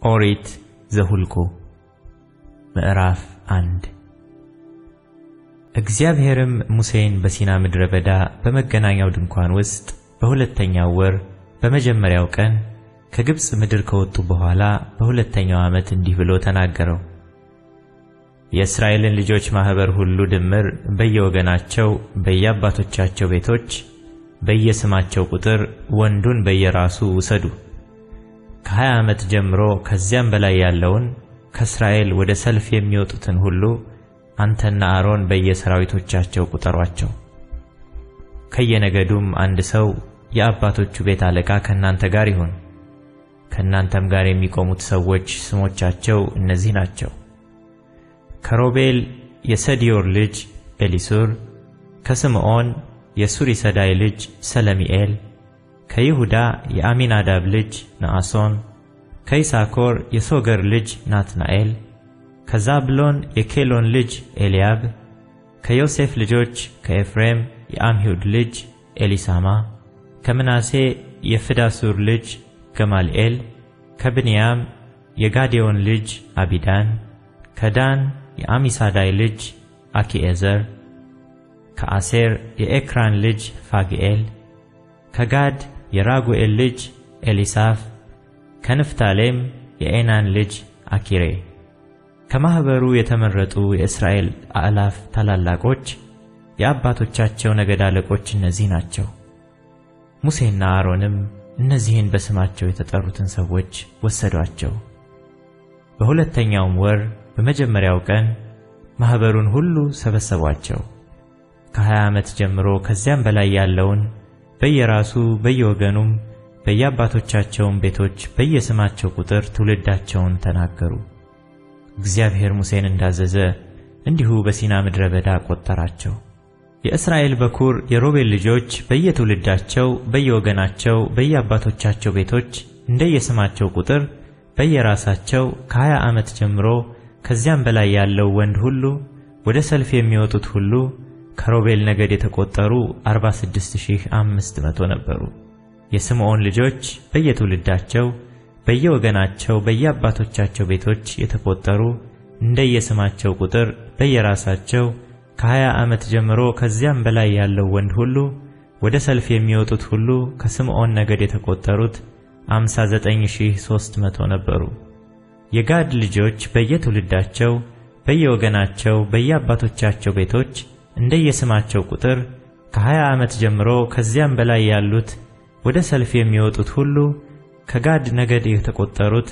ኦሪት ዘኍልቍ ምዕራፍ አንድ እግዚአብሔርም ሙሴን በሲና ምድረ በዳ በመገናኛው ድንኳን ውስጥ በሁለተኛው ወር በመጀመሪያው ቀን ከግብፅ ምድር ከወጡ በኋላ በሁለተኛው ዓመት እንዲህ ብሎ ተናገረው። የእስራኤልን ልጆች ማኅበር ሁሉ ድምር በየወገናቸው በየአባቶቻቸው ቤቶች በየስማቸው ቁጥር ወንዱን በየራሱ ውሰዱ። ከሀያ ዓመት ጀምሮ ከዚያም በላይ ያለውን ከእስራኤል ወደ ሰልፍ የሚወጡትን ሁሉ አንተና አሮን በየሰራዊቶቻቸው ቁጠሯቸው። ከየነገዱም አንድ ሰው የአባቶቹ ቤት አለቃ ከእናንተ ጋር ይሁን። ከእናንተም ጋር የሚቆሙት ሰዎች ስሞቻቸው እነዚህ ናቸው። ከሮቤል የሰዲዮር ልጅ ኤሊሱር፣ ከስምዖን የሱሪሰዳይ ልጅ ሰለሚኤል፣ ከይሁዳ የአሚናዳብ ልጅ ነአሶን፣ ከይሳኮር የሶገር ልጅ ናትናኤል፣ ከዛብሎን የኬሎን ልጅ ኤልያብ፣ ከዮሴፍ ልጆች ከኤፍሬም የአምሂውድ ልጅ ኤሊሳማ፣ ከምናሴ የፍዳሱር ልጅ ገማልኤል፣ ከብንያም የጋዴዮን ልጅ አቢዳን፣ ከዳን የአሚሳዳይ ልጅ አኪኤዘር፣ ከአሴር የኤክራን ልጅ ፋግኤል፣ ከጋድ የራጉኤል ልጅ ኤሊሳፍ፣ ከንፍታሌም የዔናን ልጅ አኪሬ። ከማኅበሩ የተመረጡ የእስራኤል አእላፍ ታላላቆች የአባቶቻቸው ነገድ አለቆች እነዚህ ናቸው። ሙሴና አሮንም እነዚህን በስማቸው የተጠሩትን ሰዎች ወሰዷቸው። በሁለተኛውም ወር በመጀመሪያው ቀን ማኅበሩን ሁሉ ሰበሰቧቸው። ከሀያ ዓመት ጀምሮ ከዚያም በላይ ያለውን በየራሱ በየወገኑም በየአባቶቻቸውም ቤቶች በየስማቸው ቁጥር ትውልዳቸውን ተናገሩ። እግዚአብሔር ሙሴን እንዳዘዘ እንዲሁ በሲና ምድረ በዳ ቆጠራቸው። የእስራኤል በኩር የሮቤል ልጆች በየትውልዳቸው በየወገናቸው በየአባቶቻቸው ቤቶች እንደየስማቸው ቁጥር በየራሳቸው ከሀያ ዓመት ጀምሮ ከዚያም በላይ ያለው ወንድ ሁሉ ወደ ሰልፍ የሚወጡት ሁሉ ከሮቤል ነገድ የተቆጠሩ 46500 ነበሩ። የስምዖን ልጆች በየትውልዳቸው በየወገናቸው በየአባቶቻቸው ቤቶች የተቆጠሩ እንደየስማቸው ቁጥር በየራሳቸው ከሀያ ዓመት ጀምሮ ከዚያም በላይ ያለው ወንድ ሁሉ ወደ ሰልፍ የሚወጡት ሁሉ ከስምዖን ነገድ የተቆጠሩት 59300 ነበሩ። የጋድ ልጆች በየትውልዳቸው በየወገናቸው በየአባቶቻቸው ቤቶች እንደየስማቸው ቁጥር ከሀያ ዓመት ጀምሮ ከዚያም በላይ ያሉት ወደ ሰልፍ የሚወጡት ሁሉ ከጋድ ነገድ የተቆጠሩት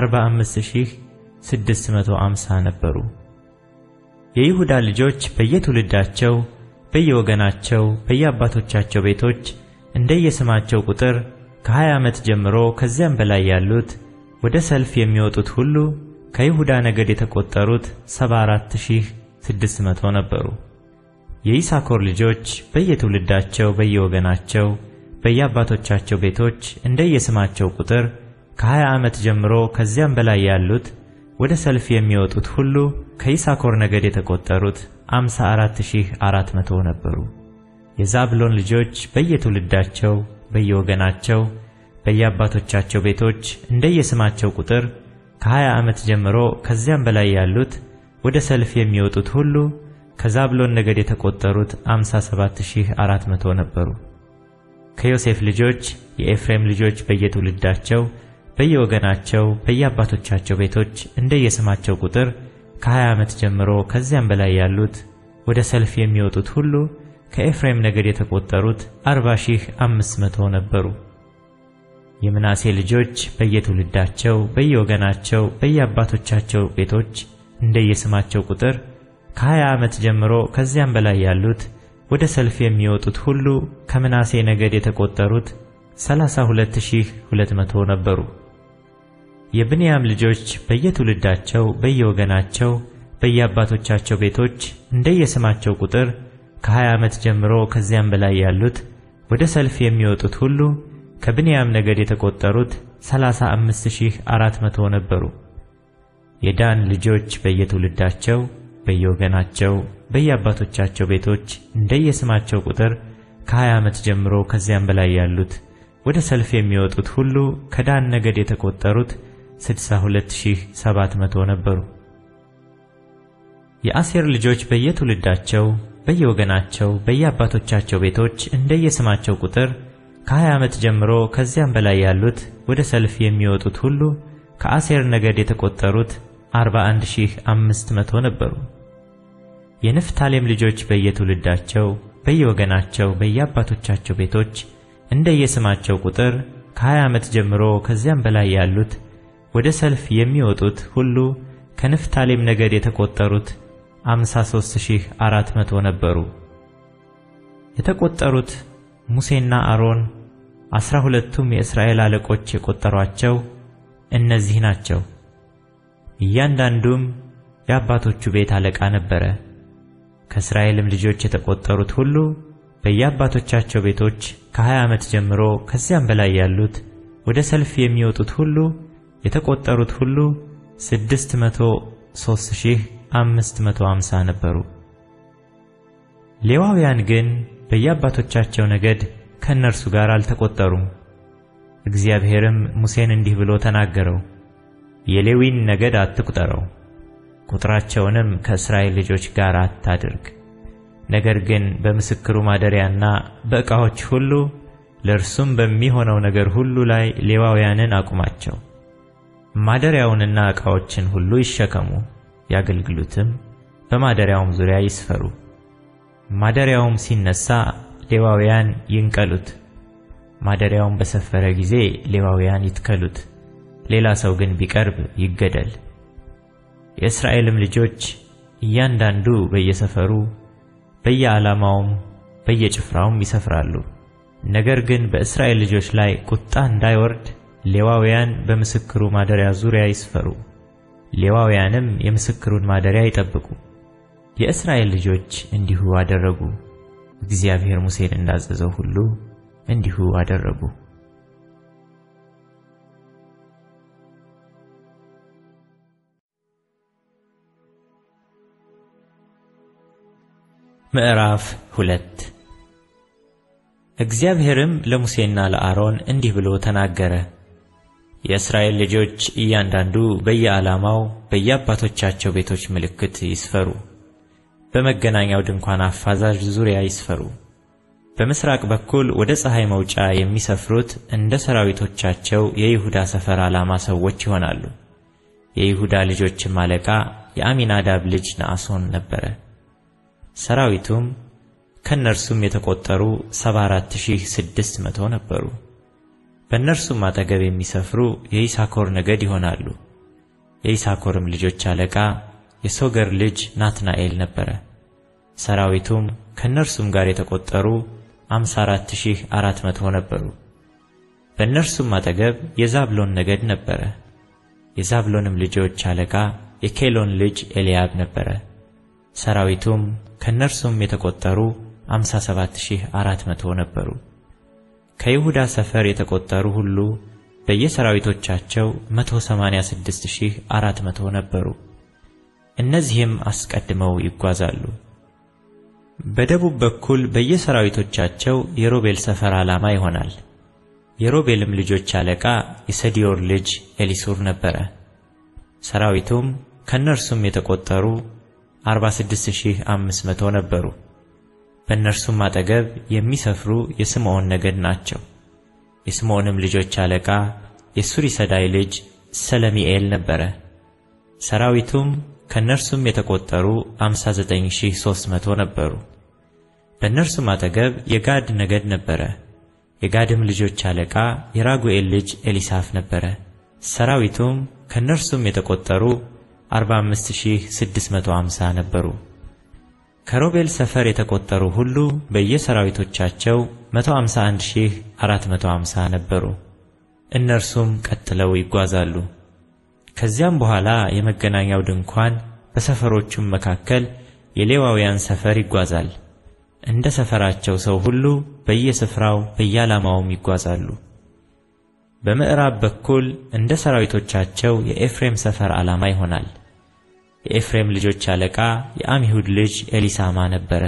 45650 ነበሩ። የይሁዳ ልጆች በየትውልዳቸው በየወገናቸው በየአባቶቻቸው ቤቶች እንደየስማቸው ቁጥር ከሀያ ዓመት ጀምሮ ከዚያም በላይ ያሉት ወደ ሰልፍ የሚወጡት ሁሉ ከይሁዳ ነገድ የተቆጠሩት 74600 ነበሩ። የይሳኮር ልጆች በየትውልዳቸው በየወገናቸው በየአባቶቻቸው ቤቶች እንደየስማቸው ቁጥር ከሀያ ዓመት ጀምሮ ከዚያም በላይ ያሉት ወደ ሰልፍ የሚወጡት ሁሉ ከይሳኮር ነገድ የተቆጠሩት 54400 ነበሩ። የዛብሎን ልጆች በየትውልዳቸው በየወገናቸው በየአባቶቻቸው ቤቶች እንደየስማቸው ቁጥር ከሀያ ዓመት ጀምሮ ከዚያም በላይ ያሉት ወደ ሰልፍ የሚወጡት ሁሉ ከዛብሎን ነገድ የተቆጠሩት 57400 ነበሩ። ከዮሴፍ ልጆች የኤፍሬም ልጆች በየትውልዳቸው በየወገናቸው በየአባቶቻቸው ቤቶች እንደየስማቸው ቁጥር ከሀያ ዓመት ጀምሮ ከዚያም በላይ ያሉት ወደ ሰልፍ የሚወጡት ሁሉ ከኤፍሬም ነገድ የተቆጠሩት 40500 ነበሩ። የምናሴ ልጆች በየትውልዳቸው በየወገናቸው በየአባቶቻቸው ቤቶች እንደየስማቸው ቁጥር ከሀያ ዓመት ጀምሮ ከዚያም በላይ ያሉት ወደ ሰልፍ የሚወጡት ሁሉ ከምናሴ ነገድ የተቆጠሩት 32200 ነበሩ። የብንያም ልጆች በየትውልዳቸው በየወገናቸው በየአባቶቻቸው ቤቶች እንደየስማቸው ቁጥር ከሀያ ዓመት ጀምሮ ከዚያም በላይ ያሉት ወደ ሰልፍ የሚወጡት ሁሉ ከብንያም ነገድ የተቆጠሩት 35400 ነበሩ። የዳን ልጆች በየትውልዳቸው በየወገናቸው በየአባቶቻቸው ቤቶች እንደየስማቸው ቁጥር ከሀያ ዓመት ጀምሮ ከዚያም በላይ ያሉት ወደ ሰልፍ የሚወጡት ሁሉ ከዳን ነገድ የተቆጠሩት 62700 ነበሩ። የአሴር ልጆች በየትውልዳቸው በየወገናቸው በየአባቶቻቸው ቤቶች እንደየስማቸው ቁጥር ከ20 ዓመት ጀምሮ ከዚያም በላይ ያሉት ወደ ሰልፍ የሚወጡት ሁሉ ከአሴር ነገድ የተቆጠሩት 41500 ነበሩ። የንፍታሌም ልጆች በየትውልዳቸው በየወገናቸው በየአባቶቻቸው ቤቶች እንደየስማቸው ቁጥር ከ20 ዓመት ጀምሮ ከዚያም በላይ ያሉት ወደ ሰልፍ የሚወጡት ሁሉ ከንፍታሌም ነገድ የተቆጠሩት 53400 ነበሩ። የተቆጠሩት ሙሴና አሮን አስራ ሁለቱም የእስራኤል አለቆች የቆጠሯቸው እነዚህ ናቸው። እያንዳንዱም የአባቶቹ ቤት አለቃ ነበረ። ከእስራኤልም ልጆች የተቆጠሩት ሁሉ በየአባቶቻቸው ቤቶች ከ20 ዓመት ጀምሮ ከዚያም በላይ ያሉት ወደ ሰልፍ የሚወጡት ሁሉ የተቆጠሩት ሁሉ 603550 ነበሩ። ሌዋውያን ግን በየአባቶቻቸው ነገድ ከእነርሱ ጋር አልተቆጠሩም። እግዚአብሔርም ሙሴን እንዲህ ብሎ ተናገረው፣ የሌዊን ነገድ አትቁጠረው፣ ቁጥራቸውንም ከእስራኤል ልጆች ጋር አታድርግ። ነገር ግን በምስክሩ ማደሪያና በዕቃዎች ሁሉ ለእርሱም በሚሆነው ነገር ሁሉ ላይ ሌዋውያንን አቁማቸው። ማደሪያውንና ዕቃዎችን ሁሉ ይሸከሙ፣ ያገልግሉትም፣ በማደሪያውም ዙሪያ ይስፈሩ። ማደሪያውም ሲነሳ ሌዋውያን ይንቀሉት። ማደሪያውን በሰፈረ ጊዜ ሌዋውያን ይትከሉት። ሌላ ሰው ግን ቢቀርብ ይገደል። የእስራኤልም ልጆች እያንዳንዱ በየሰፈሩ በየዓላማውም በየጭፍራውም ይሰፍራሉ። ነገር ግን በእስራኤል ልጆች ላይ ቁጣ እንዳይወርድ ሌዋውያን በምስክሩ ማደሪያ ዙሪያ ይስፈሩ። ሌዋውያንም የምስክሩን ማደሪያ ይጠብቁ። የእስራኤል ልጆች እንዲሁ አደረጉ። እግዚአብሔር ሙሴን እንዳዘዘው ሁሉ እንዲሁ አደረጉ። ምዕራፍ ሁለት እግዚአብሔርም ለሙሴና ለአሮን እንዲህ ብሎ ተናገረ። የእስራኤል ልጆች እያንዳንዱ በየዓላማው በየአባቶቻቸው ቤቶች ምልክት ይስፈሩ። በመገናኛው ድንኳን አፋዛዥ ዙሪያ ይስፈሩ። በምስራቅ በኩል ወደ ፀሐይ መውጫ የሚሰፍሩት እንደ ሰራዊቶቻቸው የይሁዳ ሰፈር ዓላማ ሰዎች ይሆናሉ። የይሁዳ ልጆችም አለቃ የአሚናዳብ ልጅ ነአሶን ነበረ። ሰራዊቱም ከእነርሱም የተቆጠሩ 74600 ነበሩ። በእነርሱም አጠገብ የሚሰፍሩ የይሳኮር ነገድ ይሆናሉ። የይሳኮርም ልጆች አለቃ የሶገር ልጅ ናትናኤል ነበረ። ሰራዊቱም ከእነርሱም ጋር የተቆጠሩ 54400 ነበሩ። በእነርሱም አጠገብ የዛብሎን ነገድ ነበረ። የዛብሎንም ልጆች አለቃ የኬሎን ልጅ ኤልያብ ነበረ። ሰራዊቱም ከእነርሱም የተቆጠሩ 57400 ነበሩ። ከይሁዳ ሰፈር የተቆጠሩ ሁሉ በየሰራዊቶቻቸው 186400 ነበሩ። እነዚህም አስቀድመው ይጓዛሉ። በደቡብ በኩል በየሰራዊቶቻቸው የሮቤል ሰፈር ዓላማ ይሆናል። የሮቤልም ልጆች አለቃ የሰዲዮር ልጅ ኤሊሱር ነበረ። ሰራዊቱም ከእነርሱም የተቆጠሩ 46500 ነበሩ። በእነርሱም አጠገብ የሚሰፍሩ የስምዖን ነገድ ናቸው። የስምዖንም ልጆች አለቃ የሱሪሰዳይ ልጅ ሰለሚኤል ነበረ። ሰራዊቱም ከእነርሱም የተቆጠሩ 59300 ነበሩ። በእነርሱም አጠገብ የጋድ ነገድ ነበረ። የጋድም ልጆች አለቃ የራጉኤል ልጅ ኤሊሳፍ ነበረ። ሰራዊቱም ከእነርሱም የተቆጠሩ 45650 ነበሩ። ከሮቤል ሰፈር የተቆጠሩ ሁሉ በየሰራዊቶቻቸው 151450 ነበሩ። እነርሱም ቀጥለው ይጓዛሉ። ከዚያም በኋላ የመገናኛው ድንኳን በሰፈሮቹም መካከል የሌዋውያን ሰፈር ይጓዛል። እንደ ሰፈራቸው ሰው ሁሉ በየስፍራው በየዓላማውም ይጓዛሉ። በምዕራብ በኩል እንደ ሰራዊቶቻቸው የኤፍሬም ሰፈር ዓላማ ይሆናል። የኤፍሬም ልጆች አለቃ የአሚሁድ ልጅ ኤሊሳማ ነበረ።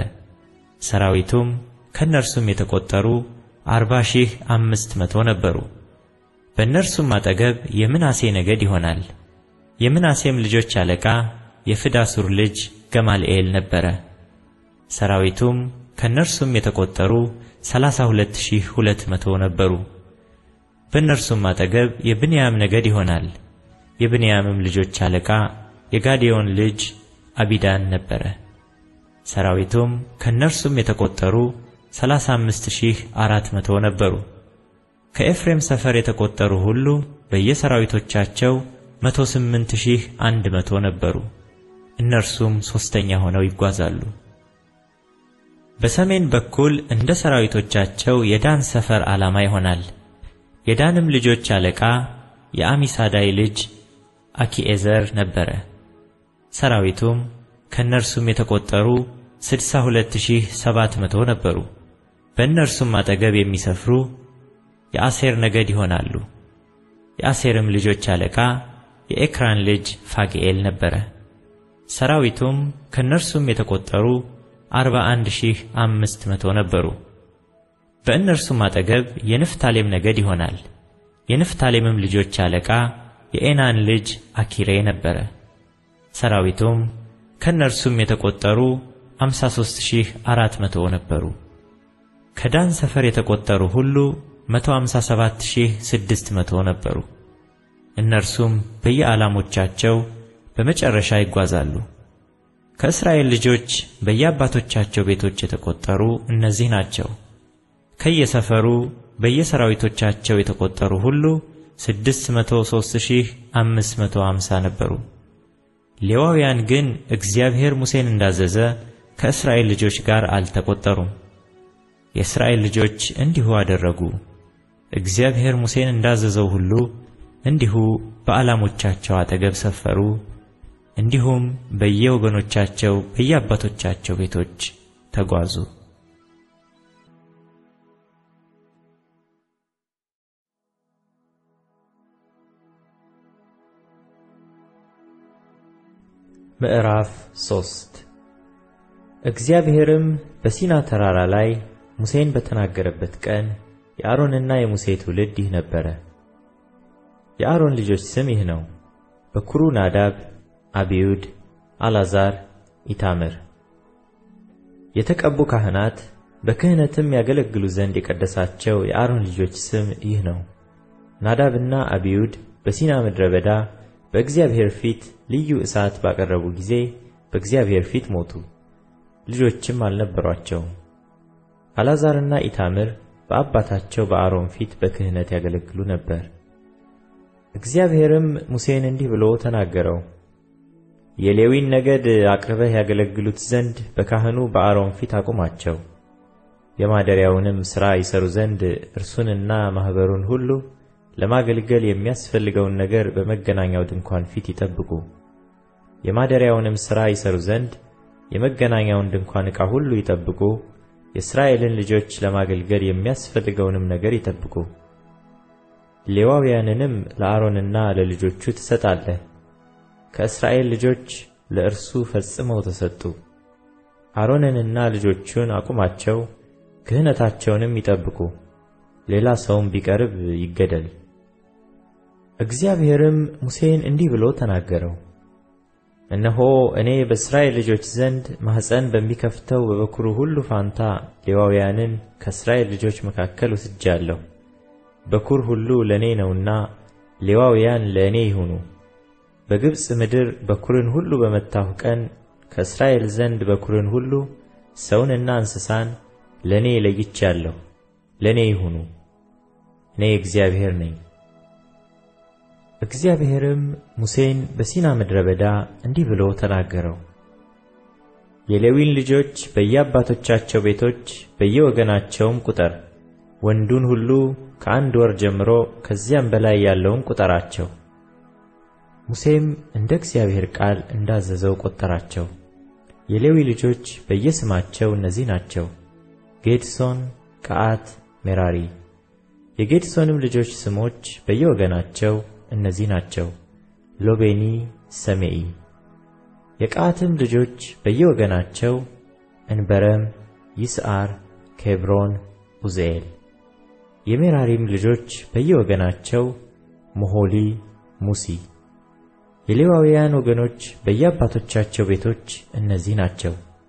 ሰራዊቱም ከእነርሱም የተቆጠሩ አርባ ሺህ አምስት መቶ ነበሩ። በእነርሱም አጠገብ የምናሴ ነገድ ይሆናል። የምናሴም ልጆች አለቃ የፍዳሱር ልጅ ገማልኤል ነበረ። ሰራዊቱም ከእነርሱም የተቆጠሩ ሠላሳ ሁለት ሺህ ሁለት መቶ ነበሩ። በእነርሱም አጠገብ የብንያም ነገድ ይሆናል። የብንያምም ልጆች አለቃ የጋዴዮን ልጅ አቢዳን ነበረ። ሰራዊቱም ከእነርሱም የተቆጠሩ ሠላሳ አምስት ሺህ አራት መቶ ነበሩ። ከኤፍሬም ሰፈር የተቆጠሩ ሁሉ በየሰራዊቶቻቸው መቶ ስምንት ሺህ አንድ መቶ ነበሩ። እነርሱም ሦስተኛ ሆነው ይጓዛሉ። በሰሜን በኩል እንደ ሰራዊቶቻቸው የዳን ሰፈር ዓላማ ይሆናል። የዳንም ልጆች አለቃ የአሚሳዳይ ልጅ አኪኤዘር ነበረ። ሰራዊቱም ከእነርሱም የተቆጠሩ ስድሳ ሁለት ሺህ ሰባት መቶ ነበሩ። በእነርሱም አጠገብ የሚሰፍሩ የአሴር ነገድ ይሆናሉ። የአሴርም ልጆች አለቃ የኤክራን ልጅ ፋግኤል ነበረ። ሰራዊቱም ከእነርሱም የተቆጠሩ አርባ አንድ ሺህ አምስት መቶ ነበሩ። በእነርሱም አጠገብ የንፍታሌም ነገድ ይሆናል። የንፍታሌምም ልጆች አለቃ የኤናን ልጅ አኪሬ ነበረ። ሰራዊቱም ከእነርሱም የተቆጠሩ አምሳ ሦስት ሺህ አራት መቶ ነበሩ። ከዳን ሰፈር የተቆጠሩ ሁሉ መቶ አምሳ ሰባት ሺህ ስድስት መቶ ነበሩ። እነርሱም በየዓላሞቻቸው በመጨረሻ ይጓዛሉ። ከእስራኤል ልጆች በየአባቶቻቸው ቤቶች የተቆጠሩ እነዚህ ናቸው። ከየሰፈሩ በየሰራዊቶቻቸው የተቆጠሩ ሁሉ ስድስት መቶ ሦስት ሺህ አምስት መቶ አምሳ ነበሩ። ሌዋውያን ግን እግዚአብሔር ሙሴን እንዳዘዘ ከእስራኤል ልጆች ጋር አልተቆጠሩም። የእስራኤል ልጆች እንዲሁ አደረጉ። እግዚአብሔር ሙሴን እንዳዘዘው ሁሉ እንዲሁ በዓላሞቻቸው አጠገብ ሰፈሩ። እንዲሁም በየወገኖቻቸው በየአባቶቻቸው ቤቶች ተጓዙ። ምዕራፍ ሶስት እግዚአብሔርም በሲና ተራራ ላይ ሙሴን በተናገረበት ቀን የአሮንና የሙሴ ትውልድ ይህ ነበረ። የአሮን ልጆች ስም ይህ ነው። በኩሩ ናዳብ፣ አብዩድ፣ አልዓዛር፣ ኢታምር። የተቀቡ ካህናት በክህነትም ያገለግሉ ዘንድ የቀደሳቸው የአሮን ልጆች ስም ይህ ነው። ናዳብና አብዩድ በሲና ምድረ በዳ በእግዚአብሔር ፊት ልዩ እሳት ባቀረቡ ጊዜ በእግዚአብሔር ፊት ሞቱ፣ ልጆችም አልነበሯቸውም። አልዓዛርና ኢታምር በአባታቸው በአሮን ፊት በክህነት ያገለግሉ ነበር። እግዚአብሔርም ሙሴን እንዲህ ብሎ ተናገረው። የሌዊን ነገድ አቅርበህ ያገለግሉት ዘንድ በካህኑ በአሮን ፊት አቁማቸው። የማደሪያውንም ሥራ ይሰሩ ዘንድ እርሱንና ማኅበሩን ሁሉ ለማገልገል የሚያስፈልገውን ነገር በመገናኛው ድንኳን ፊት ይጠብቁ። የማደሪያውንም ሥራ ይሰሩ ዘንድ የመገናኛውን ድንኳን ዕቃ ሁሉ ይጠብቁ። የእስራኤልን ልጆች ለማገልገል የሚያስፈልገውንም ነገር ይጠብቁ። ሌዋውያንንም ለአሮንና ለልጆቹ ትሰጣለህ። ከእስራኤል ልጆች ለእርሱ ፈጽመው ተሰጡ። አሮንንና ልጆቹን አቁማቸው፣ ክህነታቸውንም ይጠብቁ። ሌላ ሰውም ቢቀርብ ይገደል። እግዚአብሔርም ሙሴን እንዲህ ብሎ ተናገረው። እነሆ እኔ በእስራኤል ልጆች ዘንድ ማኅፀን በሚከፍተው በበኩሩ ሁሉ ፋንታ ሌዋውያንን ከእስራኤል ልጆች መካከል ወስጃለሁ። በኩር ሁሉ ለእኔ ነውና ሌዋውያን ለእኔ ይሁኑ። በግብፅ ምድር በኩርን ሁሉ በመታሁ ቀን ከእስራኤል ዘንድ በኩርን ሁሉ ሰውንና እንስሳን ለእኔ ለይቻለሁ፣ ለእኔ ይሁኑ። እኔ እግዚአብሔር ነኝ። እግዚአብሔርም ሙሴን በሲና ምድረ በዳ እንዲህ ብሎ ተናገረው። የሌዊን ልጆች በየአባቶቻቸው ቤቶች በየወገናቸውም ቁጠር። ወንዱን ሁሉ ከአንድ ወር ጀምሮ ከዚያም በላይ ያለውን ቁጠራቸው። ሙሴም እንደ እግዚአብሔር ቃል እንዳዘዘው ቆጠራቸው። የሌዊ ልጆች በየስማቸው እነዚህ ናቸው፦ ጌድሶን፣ ቀዓት፣ ሜራሪ። የጌድሶንም ልጆች ስሞች በየወገናቸው እነዚህ ናቸው፦ ሎቤኒ፣ ሰሜኢ። የቀዓትም ልጆች በየወገናቸው እንበረም፣ ይስዓር፣ ኬብሮን፣ ኡዝኤል። የሜራሪም ልጆች በየወገናቸው ሞሖሊ፣ ሙሲ። የሌዋውያን ወገኖች በየአባቶቻቸው ቤቶች እነዚህ ናቸው።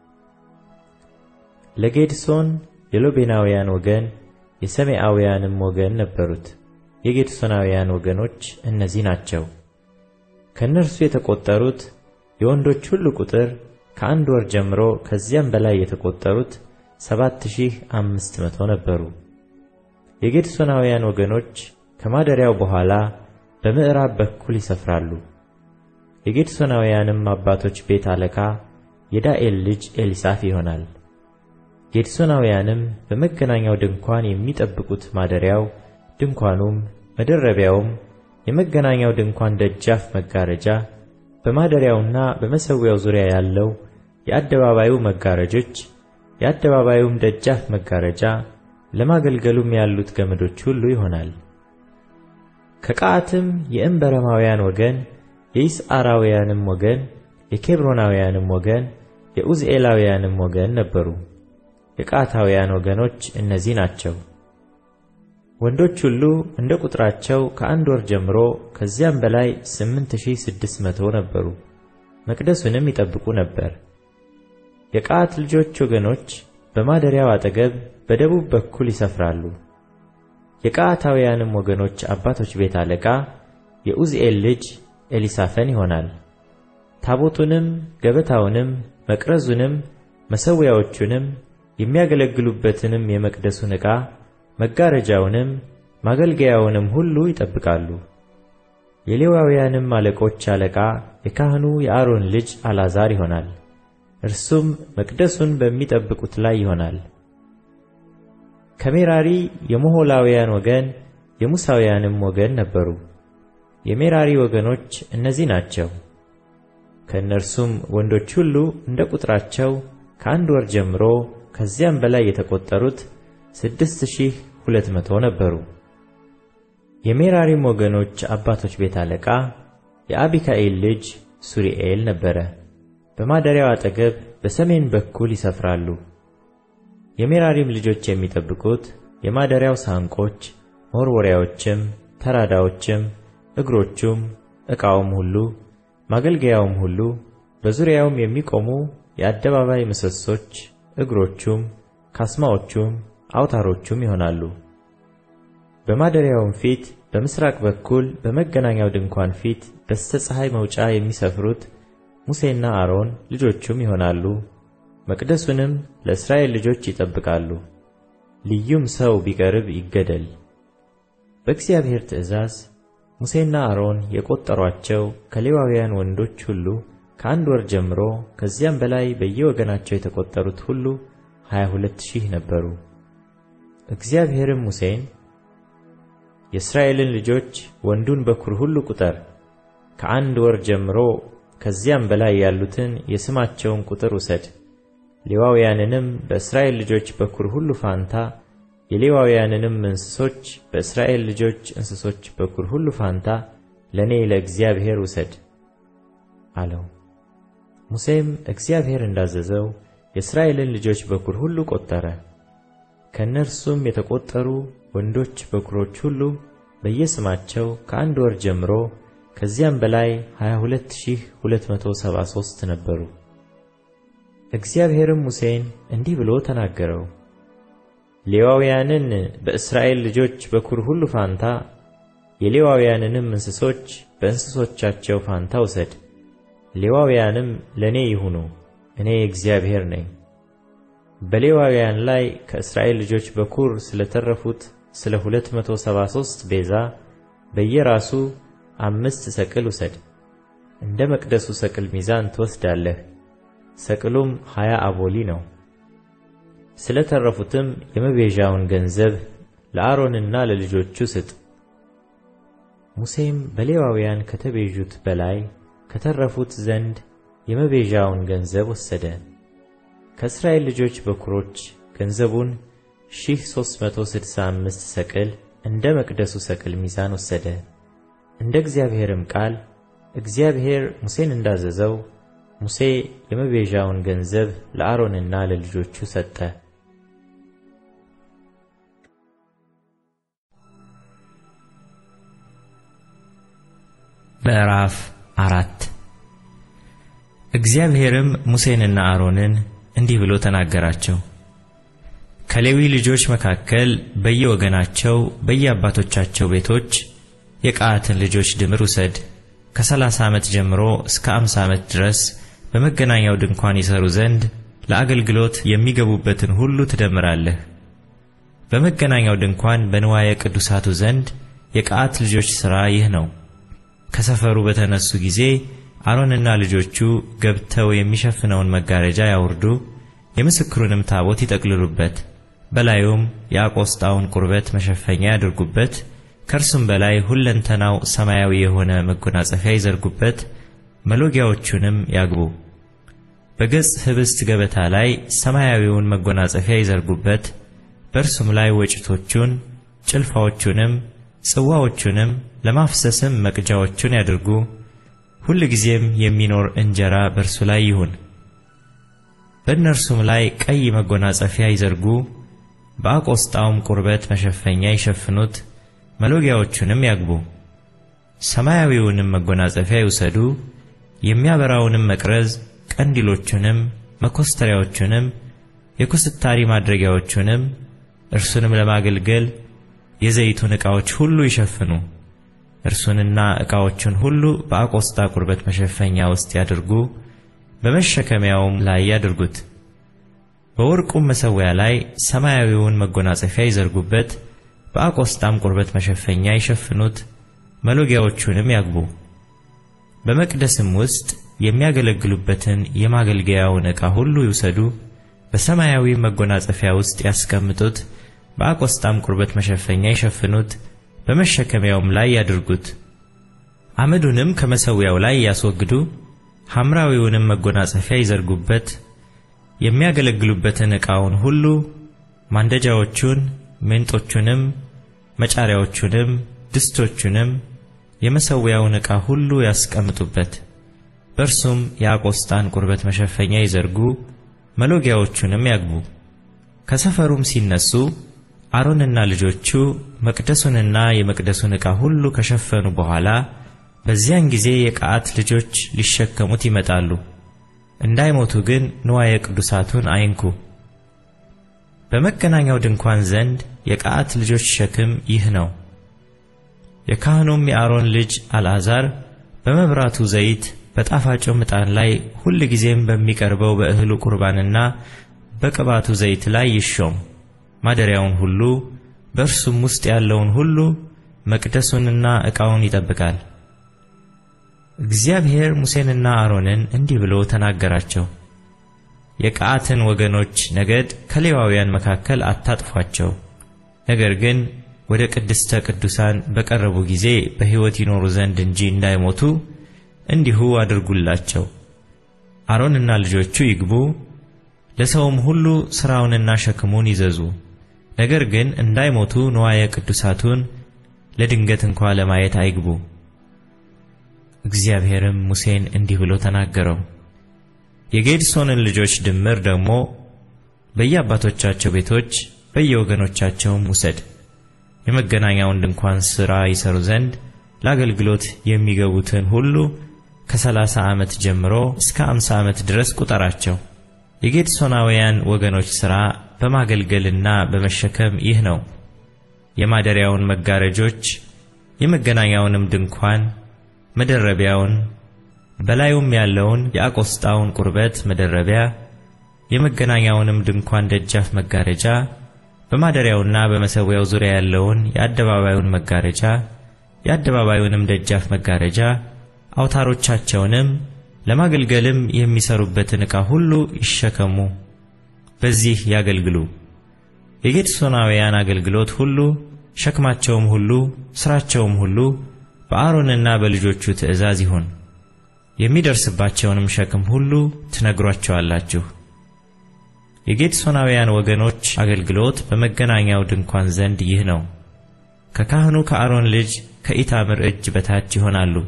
ለጌድሶን የሎቤናውያን ወገን የሰሜአውያንም ወገን ነበሩት። የጌድሶናውያን ወገኖች እነዚህ ናቸው። ከእነርሱ የተቆጠሩት የወንዶች ሁሉ ቁጥር ከአንድ ወር ጀምሮ ከዚያም በላይ የተቆጠሩት ሰባት ሺህ አምስት መቶ ነበሩ። የጌድሶናውያን ወገኖች ከማደሪያው በኋላ በምዕራብ በኩል ይሰፍራሉ። የጌድሶናውያንም አባቶች ቤት አለቃ የዳኤል ልጅ ኤሊሳፍ ይሆናል። ጌድሶናውያንም በመገናኛው ድንኳን የሚጠብቁት ማደሪያው፣ ድንኳኑም፣ መደረቢያውም፣ የመገናኛው ድንኳን ደጃፍ መጋረጃ፣ በማደሪያውና በመሠዊያው ዙሪያ ያለው የአደባባዩ መጋረጆች፣ የአደባባዩም ደጃፍ መጋረጃ፣ ለማገልገሉም ያሉት ገመዶች ሁሉ ይሆናል። ከቀዓትም የእንበረማውያን ወገን የይስዓራውያንም ወገን የኬብሮናውያንም ወገን የኡዝኤላውያንም ወገን ነበሩ። የቀዓታውያን ወገኖች እነዚህ ናቸው። ወንዶች ሁሉ እንደ ቁጥራቸው ከአንድ ወር ጀምሮ ከዚያም በላይ ስምንት ሺህ ስድስት መቶ ነበሩ። መቅደሱንም ይጠብቁ ነበር። የቀዓት ልጆች ወገኖች በማደሪያው አጠገብ በደቡብ በኩል ይሰፍራሉ። የቀዓታውያንም ወገኖች አባቶች ቤት አለቃ የኡዝኤል ልጅ ኤሊሳፈን ይሆናል። ታቦቱንም ገበታውንም መቅረዙንም መሠዊያዎቹንም የሚያገለግሉበትንም የመቅደሱን ዕቃ መጋረጃውንም ማገልገያውንም ሁሉ ይጠብቃሉ። የሌዋውያንም አለቆች አለቃ የካህኑ የአሮን ልጅ አልዓዛር ይሆናል። እርሱም መቅደሱን በሚጠብቁት ላይ ይሆናል። ከሜራሪ የሞሖላውያን ወገን የሙሳውያንም ወገን ነበሩ። የሜራሪ ወገኖች እነዚህ ናቸው። ከእነርሱም ወንዶች ሁሉ እንደ ቁጥራቸው ከአንድ ወር ጀምሮ ከዚያም በላይ የተቆጠሩት ስድስት ሺህ ሁለት መቶ ነበሩ። የሜራሪም ወገኖች አባቶች ቤት አለቃ የአቢካኤል ልጅ ሱሪኤል ነበረ። በማደሪያው አጠገብ በሰሜን በኩል ይሰፍራሉ። የሜራሪም ልጆች የሚጠብቁት የማደሪያው ሳንቆች፣ መወርወሪያዎችም፣ ተራዳዎችም፣ እግሮቹም፣ ዕቃውም ሁሉ፣ ማገልገያውም ሁሉ፣ በዙሪያውም የሚቆሙ የአደባባይ ምሰሶች፣ እግሮቹም፣ ካስማዎቹም፣ አውታሮቹም ይሆናሉ። በማደሪያውም ፊት በምስራቅ በኩል በመገናኛው ድንኳን ፊት በስተ ፀሐይ መውጫ የሚሰፍሩት ሙሴና አሮን ልጆቹም ይሆናሉ። መቅደሱንም ለእስራኤል ልጆች ይጠብቃሉ። ልዩም ሰው ቢቀርብ ይገደል። በእግዚአብሔር ትእዛዝ ሙሴና አሮን የቆጠሯቸው ከሌዋውያን ወንዶች ሁሉ ከአንድ ወር ጀምሮ ከዚያም በላይ በየወገናቸው የተቆጠሩት ሁሉ ሀያ ሁለት ሺህ ነበሩ። እግዚአብሔርም ሙሴን የእስራኤልን ልጆች ወንዱን በኵር ሁሉ ቁጠር፣ ከአንድ ወር ጀምሮ ከዚያም በላይ ያሉትን የስማቸውን ቁጥር ውሰድ። ሌዋውያንንም በእስራኤል ልጆች በኵር ሁሉ ፋንታ የሌዋውያንንም እንስሶች በእስራኤል ልጆች እንስሶች በኵር ሁሉ ፋንታ ለእኔ ለእግዚአብሔር ውሰድ አለው። ሙሴም እግዚአብሔር እንዳዘዘው የእስራኤልን ልጆች በኵር ሁሉ ቆጠረ። ከእነርሱም የተቆጠሩ ወንዶች በኵሮች ሁሉ በየስማቸው ከአንድ ወር ጀምሮ ከዚያም በላይ 22273 ነበሩ። እግዚአብሔርም ሙሴን እንዲህ ብሎ ተናገረው። ሌዋውያንን በእስራኤል ልጆች በኵር ሁሉ ፋንታ የሌዋውያንንም እንስሶች በእንስሶቻቸው ፋንታ ውሰድ። ሌዋውያንም ለእኔ ይሁኑ፣ እኔ እግዚአብሔር ነኝ። በሌዋውያን ላይ ከእስራኤል ልጆች በኵር ስለተረፉት ስለ 273 ቤዛ በየራሱ አምስት ሰቅል ውሰድ። እንደ መቅደሱ ሰቅል ሚዛን ትወስዳለህ። ሰቅሉም ሀያ አቦሊ ነው። ስለ ተረፉትም የመቤዣውን ገንዘብ ለአሮንና ለልጆቹ ስጥ። ሙሴም በሌዋውያን ከተቤዡት በላይ ከተረፉት ዘንድ የመቤዣውን ገንዘብ ወሰደ። ከእስራኤል ልጆች በኵሮች ገንዘቡን ሺህ ሦስት መቶ ስድሳ አምስት ሰቅል እንደ መቅደሱ ሰቅል ሚዛን ወሰደ። እንደ እግዚአብሔርም ቃል እግዚአብሔር ሙሴን እንዳዘዘው ሙሴ የመቤዣውን ገንዘብ ለአሮንና ለልጆቹ ሰጠ። ምዕራፍ አራት እግዚአብሔርም ሙሴንና አሮንን እንዲህ ብሎ ተናገራቸው። ከሌዊ ልጆች መካከል በየወገናቸው በየአባቶቻቸው ቤቶች የቀዓትን ልጆች ድምር ውሰድ። ከሰላሳ ዓመት ጀምሮ እስከ አምሳ ዓመት ድረስ በመገናኛው ድንኳን ይሰሩ ዘንድ ለአገልግሎት የሚገቡበትን ሁሉ ትደምራለህ። በመገናኛው ድንኳን በንዋየ ቅዱሳቱ ዘንድ የቀዓት ልጆች ሥራ ይህ ነው። ከሰፈሩ በተነሱ ጊዜ አሮንና ልጆቹ ገብተው የሚሸፍነውን መጋረጃ ያውርዱ፣ የምስክሩንም ታቦት ይጠቅልሉበት፣ በላዩም የአቆስጣውን ቁርበት መሸፈኛ ያድርጉበት፣ ከእርሱም በላይ ሁለንተናው ሰማያዊ የሆነ መጎናጸፊያ ይዘርጉበት፣ መሎጊያዎቹንም ያግቡ። በገጽ ኅብስት ገበታ ላይ ሰማያዊውን መጎናጸፊያ ይዘርጉበት፣ በእርሱም ላይ ወጭቶቹን፣ ጭልፋዎቹንም፣ ጽዋዎቹንም ለማፍሰስም መቅጃዎቹን ያድርጉ። ሁል ጊዜም የሚኖር እንጀራ በእርሱ ላይ ይሁን። በእነርሱም ላይ ቀይ መጎናጸፊያ ይዘርጉ፣ በአቆስጣውም ቁርበት መሸፈኛ ይሸፍኑት፣ መሎጊያዎቹንም ያግቡ። ሰማያዊውንም መጎናጸፊያ ይውሰዱ፣ የሚያበራውንም መቅረዝ፣ ቀንዲሎቹንም፣ መኮስተሪያዎቹንም፣ የኩስታሪ ማድረጊያዎቹንም፣ እርሱንም ለማገልገል የዘይቱን ዕቃዎች ሁሉ ይሸፍኑ። እርሱንና ዕቃዎቹን ሁሉ በአቆስጣ ቁርበት መሸፈኛ ውስጥ ያድርጉ፣ በመሸከሚያውም ላይ ያድርጉት። በወርቁም መሠዊያ ላይ ሰማያዊውን መጎናጸፊያ ይዘርጉበት፣ በአቆስጣም ቁርበት መሸፈኛ ይሸፍኑት፣ መሎጊያዎቹንም ያግቡ። በመቅደስም ውስጥ የሚያገለግሉበትን የማገልገያውን ዕቃ ሁሉ ይውሰዱ፣ በሰማያዊ መጎናጸፊያ ውስጥ ያስቀምጡት፣ በአቆስጣም ቁርበት መሸፈኛ ይሸፍኑት በመሸከሚያውም ላይ ያድርጉት። አመዱንም ከመሠዊያው ላይ ያስወግዱ፣ ሐምራዊውንም መጎናጸፊያ ይዘርጉበት። የሚያገለግሉበትን ዕቃውን ሁሉ ማንደጃዎቹን፣ ሜንጦቹንም፣ መጫሪያዎቹንም፣ ድስቶቹንም የመሠዊያውን ዕቃ ሁሉ ያስቀምጡበት። በእርሱም የአቆስጣን ቁርበት መሸፈኛ ይዘርጉ፣ መሎጊያዎቹንም ያግቡ። ከሰፈሩም ሲነሱ አሮንና ልጆቹ መቅደሱንና የመቅደሱን ዕቃ ሁሉ ከሸፈኑ በኋላ በዚያን ጊዜ የቀዓት ልጆች ሊሸከሙት ይመጣሉ። እንዳይሞቱ ግን ንዋየ ቅዱሳቱን አይንኩ። በመገናኛው ድንኳን ዘንድ የቀዓት ልጆች ሸክም ይህ ነው። የካህኑም የአሮን ልጅ አልዓዛር በመብራቱ ዘይት በጣፋጩም ዕጣን ላይ ሁል ጊዜም በሚቀርበው በእህሉ ቁርባንና በቅባቱ ዘይት ላይ ይሾም። ማደሪያውን ሁሉ በእርሱም ውስጥ ያለውን ሁሉ መቅደሱንና ዕቃውን ይጠብቃል። እግዚአብሔር ሙሴንና አሮንን እንዲህ ብሎ ተናገራቸው። የቀዓትን ወገኖች ነገድ ከሌዋውያን መካከል አታጥፏቸው። ነገር ግን ወደ ቅድስተ ቅዱሳን በቀረቡ ጊዜ በሕይወት ይኖሩ ዘንድ እንጂ እንዳይሞቱ እንዲሁ አድርጉላቸው። አሮንና ልጆቹ ይግቡ፣ ለሰውም ሁሉ ሥራውንና ሸክሙን ይዘዙ። ነገር ግን እንዳይሞቱ ንዋየ ቅዱሳቱን ለድንገት እንኳ ለማየት አይግቡ። እግዚአብሔርም ሙሴን እንዲህ ብሎ ተናገረው። የጌድሶንን ልጆች ድምር ደግሞ በየአባቶቻቸው ቤቶች በየወገኖቻቸውም ውሰድ። የመገናኛውን ድንኳን ሥራ ይሰሩ ዘንድ ለአገልግሎት የሚገቡትን ሁሉ ከሰላሳ ዓመት ጀምሮ እስከ አምሳ ዓመት ድረስ ቁጠራቸው። የጌድሶናውያን ወገኖች ሥራ በማገልገልና በመሸከም ይህ ነው። የማደሪያውን መጋረጆች፣ የመገናኛውንም ድንኳን መደረቢያውን፣ በላዩም ያለውን የአቆስጣውን ቁርበት መደረቢያ፣ የመገናኛውንም ድንኳን ደጃፍ መጋረጃ፣ በማደሪያውና በመሠዊያው ዙሪያ ያለውን የአደባባዩን መጋረጃ፣ የአደባባዩንም ደጃፍ መጋረጃ፣ አውታሮቻቸውንም ለማገልገልም የሚሰሩበትን ዕቃ ሁሉ ይሸከሙ፣ በዚህ ያገልግሉ። የጌድሶናውያን አገልግሎት ሁሉ ሸክማቸውም ሁሉ ሥራቸውም ሁሉ በአሮንና በልጆቹ ትእዛዝ ይሁን። የሚደርስባቸውንም ሸክም ሁሉ ትነግሯቸዋላችሁ። የጌድሶናውያን ወገኖች አገልግሎት በመገናኛው ድንኳን ዘንድ ይህ ነው። ከካህኑ ከአሮን ልጅ ከኢታምር እጅ በታች ይሆናሉ።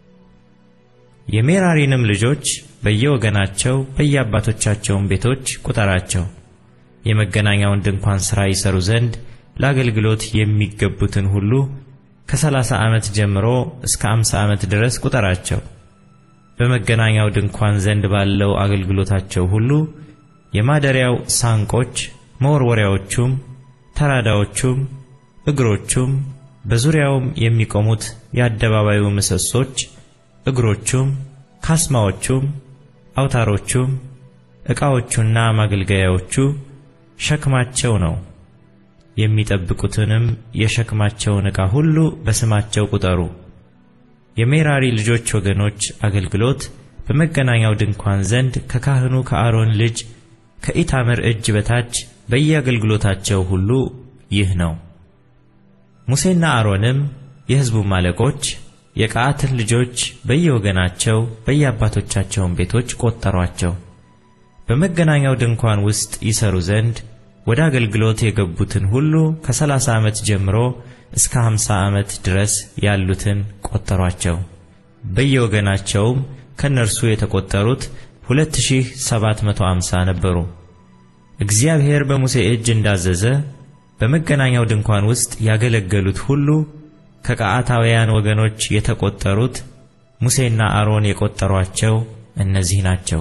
የሜራሪንም ልጆች በየወገናቸው በየአባቶቻቸውም ቤቶች ቁጠራቸው። የመገናኛውን ድንኳን ሥራ ይሰሩ ዘንድ ለአገልግሎት የሚገቡትን ሁሉ ከሰላሳ ዓመት ጀምሮ እስከ አምሳ ዓመት ድረስ ቁጠራቸው። በመገናኛው ድንኳን ዘንድ ባለው አገልግሎታቸው ሁሉ የማደሪያው ሳንቆች፣ መወርወሪያዎቹም፣ ተራዳዎቹም፣ እግሮቹም፣ በዙሪያውም የሚቆሙት የአደባባዩ ምሰሶች፣ እግሮቹም፣ ካስማዎቹም፣ አውታሮቹም፣ ዕቃዎቹና ማገልገያዎቹ ሸክማቸው ነው። የሚጠብቁትንም የሸክማቸውን ዕቃ ሁሉ በስማቸው ቁጠሩ። የሜራሪ ልጆች ወገኖች አገልግሎት በመገናኛው ድንኳን ዘንድ ከካህኑ ከአሮን ልጅ ከኢታምር እጅ በታች በየአገልግሎታቸው ሁሉ ይህ ነው። ሙሴና አሮንም የሕዝቡም አለቆች የቀዓትን ልጆች በየወገናቸው በየአባቶቻቸውን ቤቶች ቆጠሯቸው። በመገናኛው ድንኳን ውስጥ ይሰሩ ዘንድ ወደ አገልግሎት የገቡትን ሁሉ ከሰላሳ ዓመት ጀምሮ እስከ ሃምሳ ዓመት ድረስ ያሉትን ቆጠሯቸው። በየወገናቸውም ከእነርሱ የተቆጠሩት ሁለት ሺህ ሰባት መቶ አምሳ ነበሩ። እግዚአብሔር በሙሴ እጅ እንዳዘዘ በመገናኛው ድንኳን ውስጥ ያገለገሉት ሁሉ ከቀዓታውያን ወገኖች የተቆጠሩት ሙሴና አሮን የቆጠሯቸው እነዚህ ናቸው።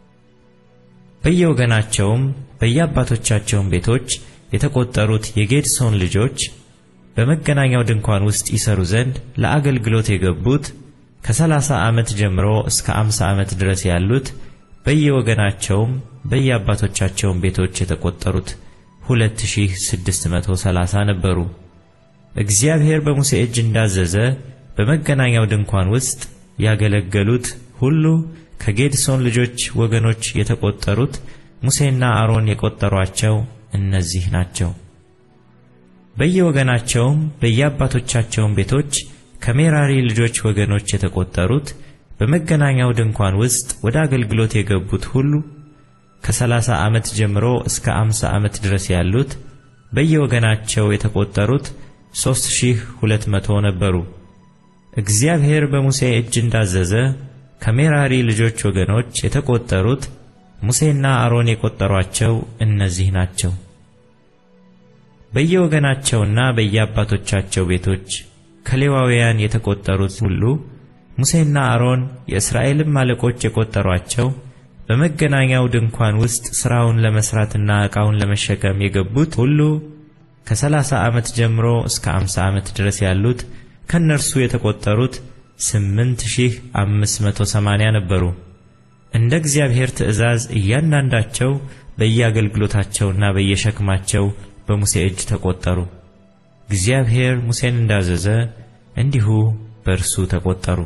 በየወገናቸውም በየአባቶቻቸውን ቤቶች የተቆጠሩት የጌድሶን ልጆች በመገናኛው ድንኳን ውስጥ ይሰሩ ዘንድ ለአገልግሎት የገቡት ከሰላሳ ዓመት ጀምሮ እስከ አምሳ ዓመት ድረስ ያሉት በየወገናቸውም በየአባቶቻቸውን ቤቶች የተቆጠሩት ሁለት ሺህ ስድስት መቶ ሰላሳ ነበሩ። እግዚአብሔር በሙሴ እጅ እንዳዘዘ በመገናኛው ድንኳን ውስጥ ያገለገሉት ሁሉ ከጌድሶን ልጆች ወገኖች የተቆጠሩት ሙሴና አሮን የቆጠሯቸው እነዚህ ናቸው። በየወገናቸውም በየአባቶቻቸውን ቤቶች ከሜራሪ ልጆች ወገኖች የተቆጠሩት በመገናኛው ድንኳን ውስጥ ወደ አገልግሎት የገቡት ሁሉ ከሰላሳ ዓመት ጀምሮ እስከ አምሳ ዓመት ድረስ ያሉት በየወገናቸው የተቆጠሩት ሦስት ሺህ ሁለት መቶ ነበሩ። እግዚአብሔር በሙሴ እጅ እንዳዘዘ ከሜራሪ ልጆች ወገኖች የተቆጠሩት ሙሴና አሮን የቆጠሯቸው እነዚህ ናቸው። በየወገናቸውና በየአባቶቻቸው ቤቶች ከሌዋውያን የተቆጠሩት ሁሉ ሙሴና አሮን የእስራኤልም አለቆች የቆጠሯቸው በመገናኛው ድንኳን ውስጥ ሥራውን ለመሥራትና ዕቃውን ለመሸከም የገቡት ሁሉ ከሰላሳ ዓመት ጀምሮ እስከ አምሳ ዓመት ድረስ ያሉት ከእነርሱ የተቆጠሩት ስምንት ሺህ አምስት መቶ ሰማንያ ነበሩ። እንደ እግዚአብሔር ትእዛዝ እያንዳንዳቸው በየአገልግሎታቸውና በየሸክማቸው በሙሴ እጅ ተቆጠሩ። እግዚአብሔር ሙሴን እንዳዘዘ እንዲሁ በእርሱ ተቆጠሩ።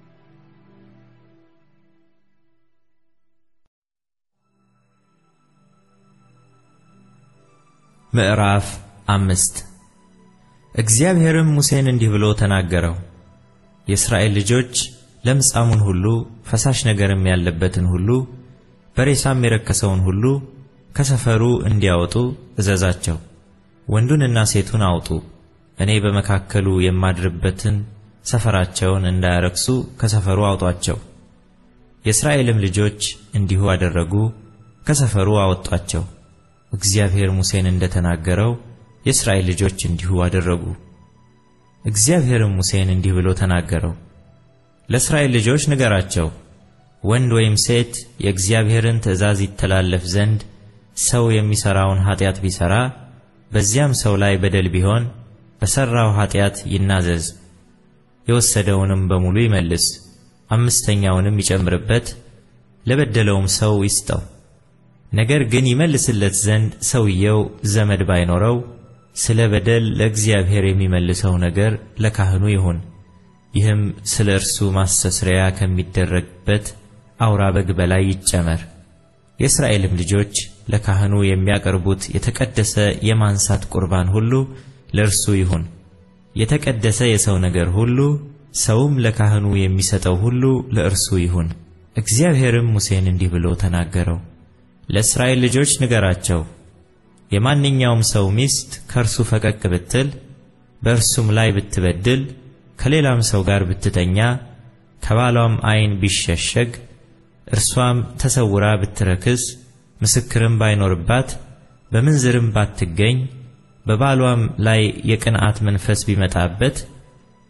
ምዕራፍ አምስት እግዚአብሔርም ሙሴን እንዲህ ብሎ ተናገረው። የእስራኤል ልጆች ለምጻሙን ሁሉ ፈሳሽ ነገርም ያለበትን ሁሉ በሬሳም የረከሰውን ሁሉ ከሰፈሩ እንዲያወጡ እዘዛቸው። ወንዱንና ሴቱን አውጡ። እኔ በመካከሉ የማድርበትን ሰፈራቸውን እንዳያረክሱ ከሰፈሩ አውጧቸው። የእስራኤልም ልጆች እንዲሁ አደረጉ፣ ከሰፈሩ አወጧቸው። እግዚአብሔር ሙሴን እንደተናገረው የእስራኤል ልጆች እንዲሁ አደረጉ። እግዚአብሔርም ሙሴን እንዲህ ብሎ ተናገረው። ለእስራኤል ልጆች ንገራቸው፣ ወንድ ወይም ሴት የእግዚአብሔርን ትእዛዝ ይተላለፍ ዘንድ ሰው የሚሠራውን ኀጢአት ቢሠራ በዚያም ሰው ላይ በደል ቢሆን በሠራው ኀጢአት ይናዘዝ፣ የወሰደውንም በሙሉ ይመልስ፣ አምስተኛውንም ይጨምርበት፣ ለበደለውም ሰው ይስጠው። ነገር ግን ይመልስለት ዘንድ ሰውየው ዘመድ ባይኖረው ስለ በደል ለእግዚአብሔር የሚመልሰው ነገር ለካህኑ ይሁን። ይህም ስለ እርሱ ማስተስረያ ከሚደረግበት አውራ በግ በላይ ይጨመር። የእስራኤልም ልጆች ለካህኑ የሚያቀርቡት የተቀደሰ የማንሳት ቁርባን ሁሉ ለእርሱ ይሁን። የተቀደሰ የሰው ነገር ሁሉ ሰውም ለካህኑ የሚሰጠው ሁሉ ለእርሱ ይሁን። እግዚአብሔርም ሙሴን እንዲህ ብሎ ተናገረው። ለእስራኤል ልጆች ንገራቸው፣ የማንኛውም ሰው ሚስት ከእርሱ ፈቀቅ ብትል፣ በእርሱም ላይ ብትበድል፣ ከሌላም ሰው ጋር ብትተኛ፣ ከባሏም ዓይን ቢሸሸግ፣ እርሷም ተሰውራ ብትረክስ፣ ምስክርም ባይኖርባት፣ በምንዝርም ባትገኝ፣ በባሏም ላይ የቅንዓት መንፈስ ቢመጣበት፣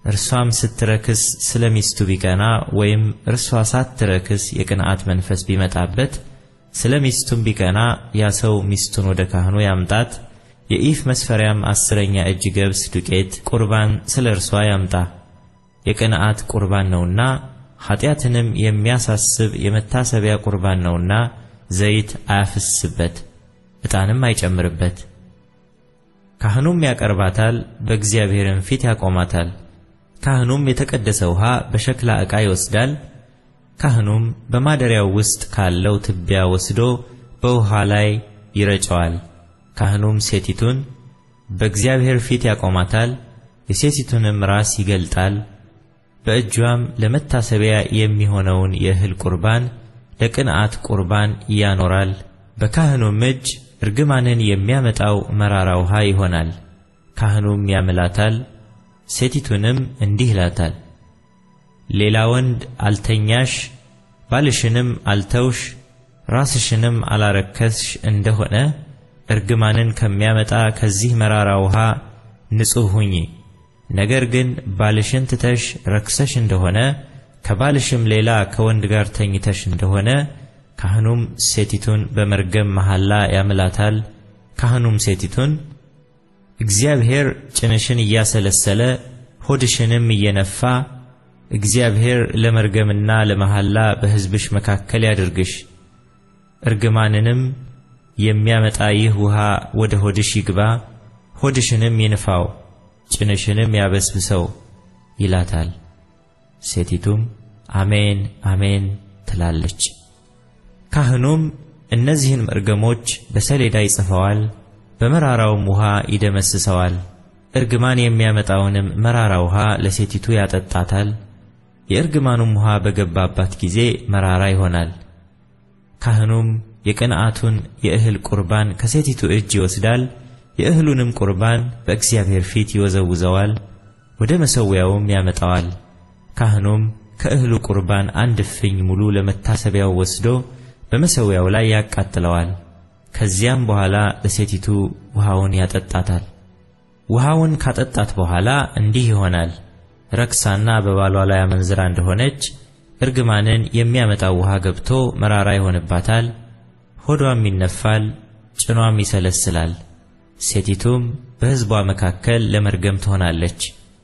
እርሷም ስትረክስ ስለ ሚስቱ ቢቀና ወይም እርሷ ሳትረክስ የቅንዓት መንፈስ ቢመጣበት ስለ ሚስቱም ቢቀና ያ ሰው ሚስቱን ወደ ካህኑ ያምጣት። የኢፍ መስፈሪያም አስረኛ እጅ ገብስ ዱቄት ቁርባን ስለ እርሷ ያምጣ። የቅንዓት ቁርባን ነውና ኃጢአትንም የሚያሳስብ የመታሰቢያ ቁርባን ነውና ዘይት አያፍስበት፣ ዕጣንም አይጨምርበት። ካህኑም ያቀርባታል፣ በእግዚአብሔርም ፊት ያቆማታል። ካህኑም የተቀደሰ ውሃ በሸክላ ዕቃ ይወስዳል። ካህኑም በማደሪያው ውስጥ ካለው ትቢያ ወስዶ በውሃ ላይ ይረጨዋል። ካህኑም ሴቲቱን በእግዚአብሔር ፊት ያቆማታል፣ የሴቲቱንም ራስ ይገልጣል። በእጇም ለመታሰቢያ የሚሆነውን የእህል ቁርባን ለቅንዓት ቁርባን ያኖራል። በካህኑም እጅ እርግማንን የሚያመጣው መራራ ውሃ ይሆናል። ካህኑም ያምላታል፣ ሴቲቱንም እንዲህ ይላታል፣ ሌላ ወንድ አልተኛሽ፣ ባልሽንም አልተውሽ፣ ራስሽንም አላረከስሽ እንደሆነ እርግማንን ከሚያመጣ ከዚህ መራራ ውሃ ንጹሕ ሁኚ። ነገር ግን ባልሽን ትተሽ ረክሰሽ እንደሆነ ከባልሽም ሌላ ከወንድ ጋር ተኝተሽ እንደሆነ ካህኑም ሴቲቱን በመርገም መሐላ ያምላታል። ካህኑም ሴቲቱን እግዚአብሔር ጭንሽን እያሰለሰለ ሆድሽንም እየነፋ እግዚአብሔር ለመርገምና ለመሐላ በሕዝብሽ መካከል ያድርግሽ፣ እርግማንንም የሚያመጣ ይህ ውሃ ወደ ሆድሽ ይግባ፣ ሆድሽንም ይንፋው፣ ጭንሽንም ያበስብሰው ይላታል። ሴቲቱም አሜን አሜን ትላለች። ካህኑም እነዚህን መርገሞች በሰሌዳ ይጽፈዋል፣ በመራራውም ውሃ ይደመስሰዋል። እርግማን የሚያመጣውንም መራራ ውሃ ለሴቲቱ ያጠጣታል። የእርግማኑም ውሃ በገባባት ጊዜ መራራ ይሆናል። ካህኑም የቅንዓቱን የእህል ቁርባን ከሴቲቱ እጅ ይወስዳል፣ የእህሉንም ቁርባን በእግዚአብሔር ፊት ይወዘውዘዋል፣ ወደ መሠዊያውም ያመጣዋል። ካህኑም ከእህሉ ቁርባን አንድ እፍኝ ሙሉ ለመታሰቢያው ወስዶ በመሠዊያው ላይ ያቃጥለዋል። ከዚያም በኋላ ለሴቲቱ ውሃውን ያጠጣታል። ውሃውን ካጠጣት በኋላ እንዲህ ይሆናል። ረክሳና በባሏ ላይ አመንዝራ እንደሆነች እርግማንን የሚያመጣው ውሃ ገብቶ መራራ ይሆንባታል። ሆዷም ይነፋል፣ ጭኗም ይሰለስላል። ሴቲቱም በሕዝቧ መካከል ለመርገም ትሆናለች።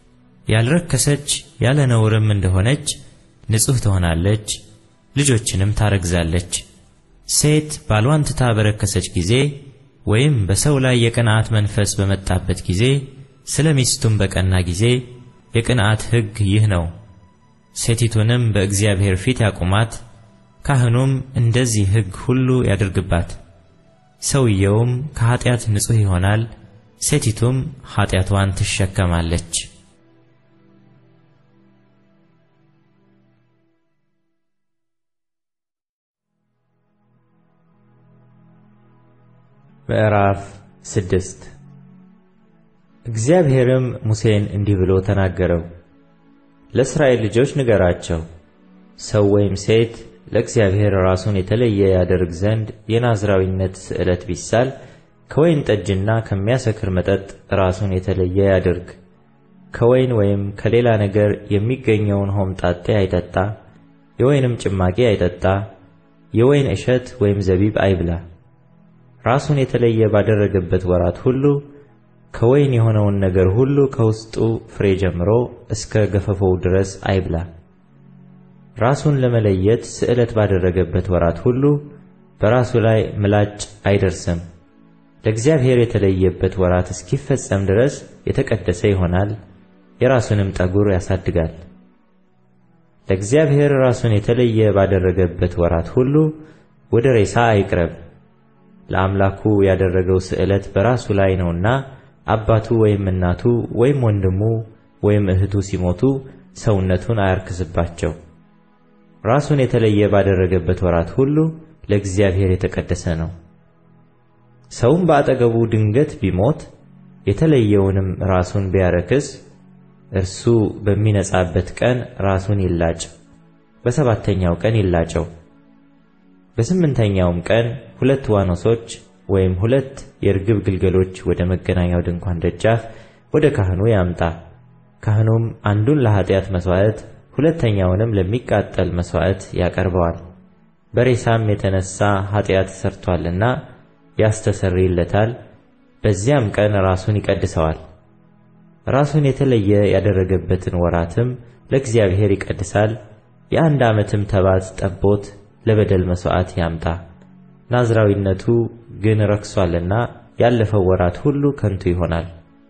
ያልረከሰች ያለ ነውርም እንደሆነች ንጹሕ ትሆናለች፣ ልጆችንም ታረግዛለች። ሴት ባሏን ትታ በረከሰች ጊዜ ወይም በሰው ላይ የቅንዓት መንፈስ በመጣበት ጊዜ ስለ ሚስቱም በቀና ጊዜ የቅንዓት ሕግ ይህ ነው። ሴቲቱንም በእግዚአብሔር ፊት ያቁማት፣ ካህኑም እንደዚህ ሕግ ሁሉ ያድርግባት። ሰውየውም ከኀጢአት ንጹሕ ይሆናል፣ ሴቲቱም ኀጢአቷን ትሸከማለች። ምዕራፍ ስድስት እግዚአብሔርም ሙሴን እንዲህ ብሎ ተናገረው። ለእስራኤል ልጆች ንገራቸው፣ ሰው ወይም ሴት ለእግዚአብሔር ራሱን የተለየ ያደርግ ዘንድ የናዝራዊነት ስዕለት ቢሳል ከወይን ጠጅና ከሚያሰክር መጠጥ ራሱን የተለየ ያድርግ። ከወይን ወይም ከሌላ ነገር የሚገኘውን ሆምጣጤ አይጠጣ፣ የወይንም ጭማቂ አይጠጣ፣ የወይን እሸት ወይም ዘቢብ አይብላ። ራሱን የተለየ ባደረገበት ወራት ሁሉ ከወይን የሆነውን ነገር ሁሉ ከውስጡ ፍሬ ጀምሮ እስከ ገፈፎው ድረስ አይብላ። ራሱን ለመለየት ስዕለት ባደረገበት ወራት ሁሉ በራሱ ላይ ምላጭ አይደርስም። ለእግዚአብሔር የተለየበት ወራት እስኪፈጸም ድረስ የተቀደሰ ይሆናል፣ የራሱንም ጠጉር ያሳድጋል። ለእግዚአብሔር ራሱን የተለየ ባደረገበት ወራት ሁሉ ወደ ሬሳ አይቅረብ። ለአምላኩ ያደረገው ስዕለት በራሱ ላይ ነውና አባቱ ወይም እናቱ ወይም ወንድሙ ወይም እህቱ ሲሞቱ ሰውነቱን አያርክስባቸው። ራሱን የተለየ ባደረገበት ወራት ሁሉ ለእግዚአብሔር የተቀደሰ ነው። ሰውም በአጠገቡ ድንገት ቢሞት የተለየውንም ራሱን ቢያረክስ እርሱ በሚነጻበት ቀን ራሱን ይላጭ፣ በሰባተኛው ቀን ይላጨው። በስምንተኛውም ቀን ሁለት ዋኖሶች ወይም ሁለት የርግብ ግልገሎች ወደ መገናኛው ድንኳን ደጃፍ ወደ ካህኑ ያምጣ። ካህኑም አንዱን ለኃጢአት መሥዋዕት ሁለተኛውንም ለሚቃጠል መሥዋዕት ያቀርበዋል። በሬሳም የተነሣ ኃጢአት ሠርቶአልና ያስተሰርይለታል። በዚያም ቀን ራሱን ይቀድሰዋል። ራሱን የተለየ ያደረገበትን ወራትም ለእግዚአብሔር ይቀድሳል። የአንድ ዓመትም ተባት ጠቦት ለበደል መሥዋዕት ያምጣ። ናዝራዊነቱ ግን ረክሷልና ያለፈው ወራት ሁሉ ከንቱ ይሆናል።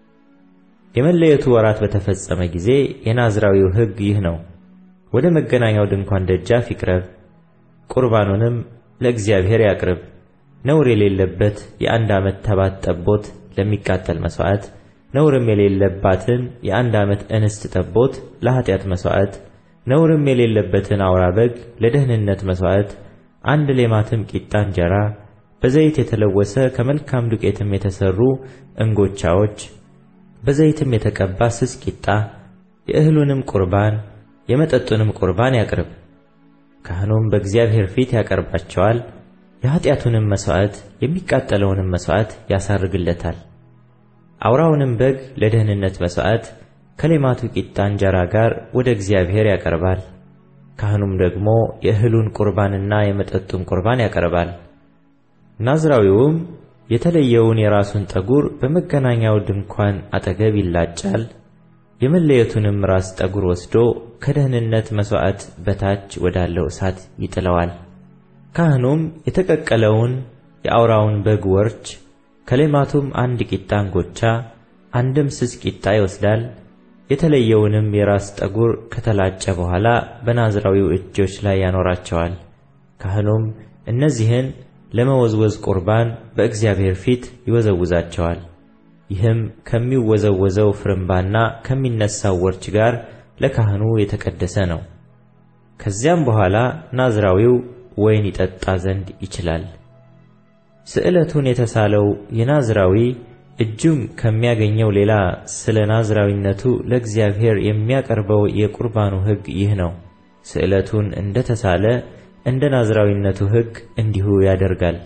የመለየቱ ወራት በተፈጸመ ጊዜ የናዝራዊው ሕግ ይህ ነው። ወደ መገናኛው ድንኳን ደጃፍ ይቅረብ፣ ቁርባኑንም ለእግዚአብሔር ያቅርብ። ነውር የሌለበት የአንድ ዓመት ተባት ጠቦት ለሚቃጠል መሥዋዕት፣ ነውርም የሌለባትን የአንድ ዓመት እንስት ጠቦት ለኃጢአት መሥዋዕት፣ ነውርም የሌለበትን አውራ በግ ለደህንነት መሥዋዕት፣ አንድ ሌማትም ቂጣ እንጀራ በዘይት የተለወሰ ከመልካም ዱቄትም የተሠሩ እንጎቻዎች በዘይትም የተቀባ ስስ ቂጣ የእህሉንም ቁርባን የመጠጡንም ቁርባን ያቅርብ። ካህኑም በእግዚአብሔር ፊት ያቀርባቸዋል። የኃጢአቱንም መሥዋዕት የሚቃጠለውንም መሥዋዕት ያሳርግለታል። አውራውንም በግ ለደህንነት መሥዋዕት ከሌማቱ ቂጣ እንጀራ ጋር ወደ እግዚአብሔር ያቀርባል። ካህኑም ደግሞ የእህሉን ቁርባንና የመጠጡን ቁርባን ያቀርባል። ናዝራዊውም የተለየውን የራሱን ጠጉር በመገናኛው ድንኳን አጠገብ ይላጫል። የመለየቱንም ራስ ጠጉር ወስዶ ከደህንነት መሥዋዕት በታች ወዳለው እሳት ይጥለዋል። ካህኑም የተቀቀለውን የአውራውን በግ ወርች ከሌማቱም አንድ ቂጣ እንጎቻ አንድም ስስ ቂጣ ይወስዳል። የተለየውንም የራስ ጠጉር ከተላጨ በኋላ በናዝራዊው እጆች ላይ ያኖራቸዋል። ካህኑም እነዚህን ለመወዝወዝ ቁርባን በእግዚአብሔር ፊት ይወዘውዛቸዋል። ይህም ከሚወዘወዘው ፍርምባና ከሚነሳው ወርች ጋር ለካህኑ የተቀደሰ ነው። ከዚያም በኋላ ናዝራዊው ወይን ይጠጣ ዘንድ ይችላል። ስዕለቱን የተሳለው የናዝራዊ እጁም ከሚያገኘው ሌላ ስለ ናዝራዊነቱ ለእግዚአብሔር የሚያቀርበው የቁርባኑ ሕግ ይህ ነው። ስዕለቱን እንደ ተሳለ እንደ ናዝራዊነቱ ሕግ እንዲሁ ያደርጋል።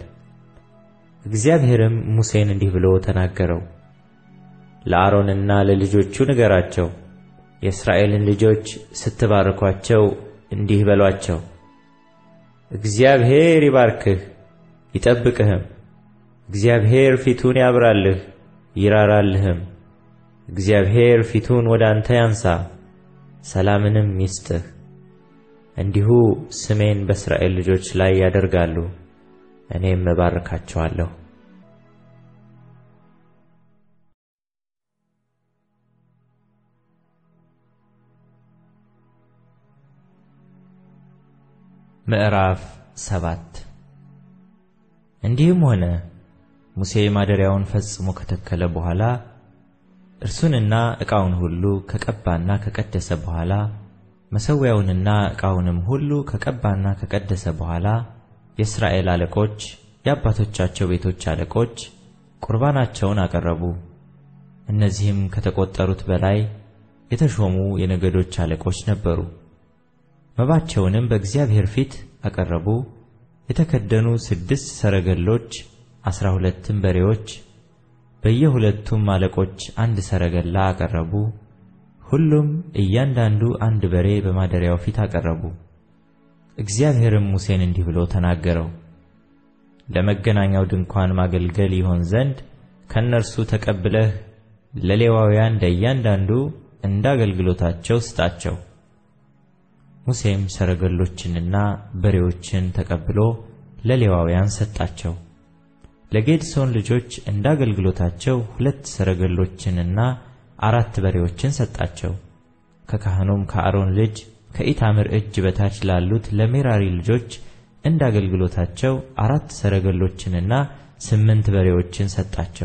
እግዚአብሔርም ሙሴን እንዲህ ብሎ ተናገረው። ለአሮንና ለልጆቹ ንገራቸው፣ የእስራኤልን ልጆች ስትባርኳቸው እንዲህ በሏቸው፣ እግዚአብሔር ይባርክህ ይጠብቅህም። እግዚአብሔር ፊቱን ያብራልህ ይራራልህም። እግዚአብሔር ፊቱን ወደ አንተ ያንሳ ሰላምንም ይስጥህ። እንዲሁ ስሜን በእስራኤል ልጆች ላይ ያደርጋሉ፣ እኔም እባርካቸዋለሁ። ምዕራፍ ሰባት እንዲህም ሆነ ሙሴ ማደሪያውን ፈጽሞ ከተከለ በኋላ እርሱንና ዕቃውን ሁሉ ከቀባና ከቀደሰ በኋላ መሠዊያውንና ዕቃውንም ሁሉ ከቀባና ከቀደሰ በኋላ የእስራኤል አለቆች የአባቶቻቸው ቤቶች አለቆች ቁርባናቸውን አቀረቡ። እነዚህም ከተቆጠሩት በላይ የተሾሙ የነገዶች አለቆች ነበሩ። መባቸውንም በእግዚአብሔር ፊት አቀረቡ። የተከደኑ ስድስት ሰረገሎች፣ አስራ ሁለትም በሬዎች፣ በየሁለቱም አለቆች አንድ ሰረገላ አቀረቡ። ሁሉም እያንዳንዱ አንድ በሬ በማደሪያው ፊት አቀረቡ። እግዚአብሔርም ሙሴን እንዲህ ብሎ ተናገረው። ለመገናኛው ድንኳን ማገልገል ይሆን ዘንድ ከእነርሱ ተቀብለህ ለሌዋውያን ለእያንዳንዱ እንደ አገልግሎታቸው ስጣቸው። ሙሴም ሰረገሎችንና በሬዎችን ተቀብሎ ለሌዋውያን ሰጣቸው። ለጌድሶን ልጆች እንደ አገልግሎታቸው ሁለት ሰረገሎችንና አራት በሬዎችን ሰጣቸው። ከካህኑም ከአሮን ልጅ ከኢታምር እጅ በታች ላሉት ለሜራሪ ልጆች እንደ አገልግሎታቸው አራት ሰረገሎችንና ስምንት በሬዎችን ሰጣቸው።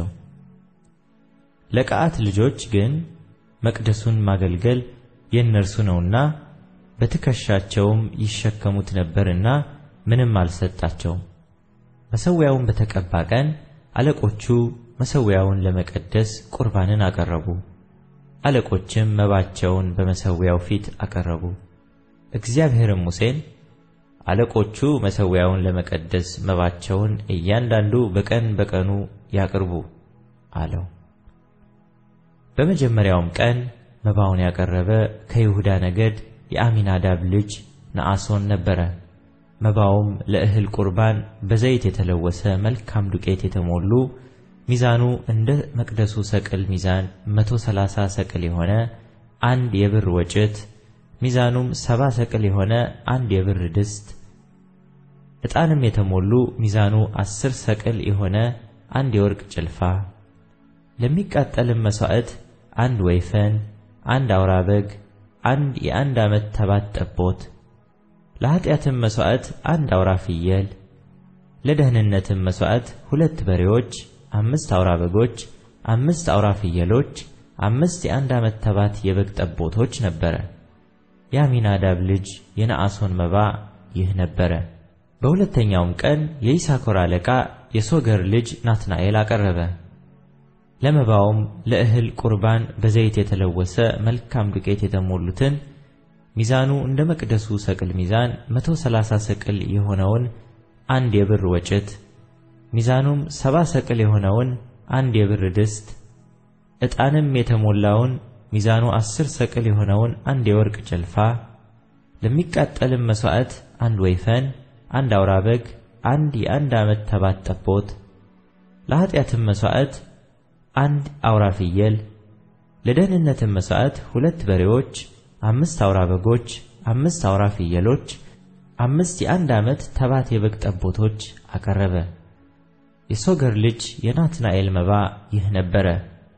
ለቀዓት ልጆች ግን መቅደሱን ማገልገል የእነርሱ ነውና በትከሻቸውም ይሸከሙት ነበርና ምንም አልሰጣቸውም። መሠዊያውን በተቀባ ቀን አለቆቹ መሠዊያውን ለመቀደስ ቁርባንን አቀረቡ። አለቆችም መባቸውን በመሠዊያው ፊት አቀረቡ። እግዚአብሔርም ሙሴን አለቆቹ መሠዊያውን ለመቀደስ መባቸውን እያንዳንዱ በቀን በቀኑ ያቅርቡ አለው። በመጀመሪያውም ቀን መባውን ያቀረበ ከይሁዳ ነገድ የአሚናዳብ ልጅ ነአሶን ነበረ። መባውም ለእህል ቁርባን በዘይት የተለወሰ መልካም ዱቄት የተሞሉ ሚዛኑ እንደ መቅደሱ ሰቅል ሚዛን መቶ ሰላሳ ሰቅል የሆነ አንድ የብር ወጭት ሚዛኑም ሰባ ሰቅል የሆነ አንድ የብር ድስት ዕጣንም የተሞሉ ሚዛኑ አስር ሰቅል የሆነ አንድ የወርቅ ጭልፋ ለሚቃጠልም መሥዋዕት አንድ ወይፈን፣ አንድ አውራ በግ፣ አንድ የአንድ ዓመት ተባት ጠቦት፣ ለኀጢአትም መሥዋዕት አንድ አውራ ፍየል፣ ለደህንነትም መሥዋዕት ሁለት በሬዎች፣ አምስት አውራ በጎች፣ አምስት አውራ ፍየሎች፣ አምስት የአንድ ዓመት ተባት የበግ ጠቦቶች ነበረ። የአሚናዳብ ልጅ የነአሶን መባ ይህ ነበረ። በሁለተኛውም ቀን የይሳኮር አለቃ የሶገር ልጅ ናትናኤል አቀረበ። ለመባውም ለእህል ቁርባን በዘይት የተለወሰ መልካም ዱቄት የተሞሉትን ሚዛኑ እንደ መቅደሱ ሰቅል ሚዛን መቶ ሰላሳ ሰቅል የሆነውን አንድ የብር ወጭት ሚዛኑም ሰባ ሰቅል የሆነውን አንድ የብር ድስት ዕጣንም የተሞላውን ሚዛኑ አስር ሰቅል የሆነውን አንድ የወርቅ ጭልፋ ለሚቃጠልም መሥዋዕት አንድ ወይፈን፣ አንድ አውራ በግ፣ አንድ የአንድ ዓመት ተባት ጠቦት ለኀጢአትም መሥዋዕት አንድ አውራ ፍየል ለደህንነትም መሥዋዕት ሁለት በሬዎች፣ አምስት አውራ በጎች፣ አምስት አውራ ፍየሎች፣ አምስት የአንድ ዓመት ተባት የበግ ጠቦቶች አቀረበ። የሶገር ልጅ የናትናኤል መባ ይህ ነበረ።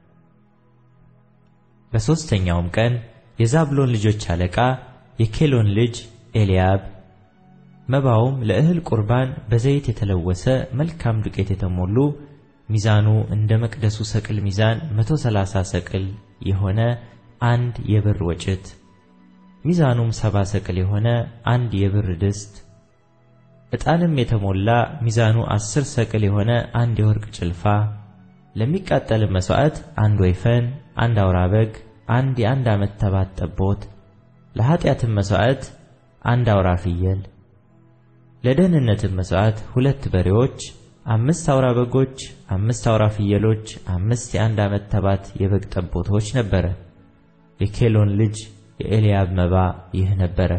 በሦስተኛውም ቀን የዛብሎን ልጆች አለቃ የኬሎን ልጅ ኤልያብ መባውም ለእህል ቁርባን በዘይት የተለወሰ መልካም ዱቄት የተሞሉ ሚዛኑ እንደ መቅደሱ ሰቅል ሚዛን መቶ ሰላሳ ሰቅል የሆነ አንድ የብር ወጭት ሚዛኑም ሰባ ሰቅል የሆነ አንድ የብር ድስት ዕጣንም የተሞላ ሚዛኑ አስር ሰቅል የሆነ አንድ የወርቅ ጭልፋ ለሚቃጠልም መሥዋዕት አንድ ወይፈን፣ አንድ አውራ በግ፣ አንድ የአንድ ዓመት ተባት ጠቦት ለኀጢአትም መሥዋዕት አንድ አውራ ፍየል ለደህንነትም መሥዋዕት ሁለት በሬዎች አምስት አውራ በጎች፣ አምስት አውራ ፍየሎች፣ አምስት የአንድ ዓመት ተባት የበግ ጠቦቶች ነበረ። የኬሎን ልጅ የኤልያብ መባ ይህ ነበረ።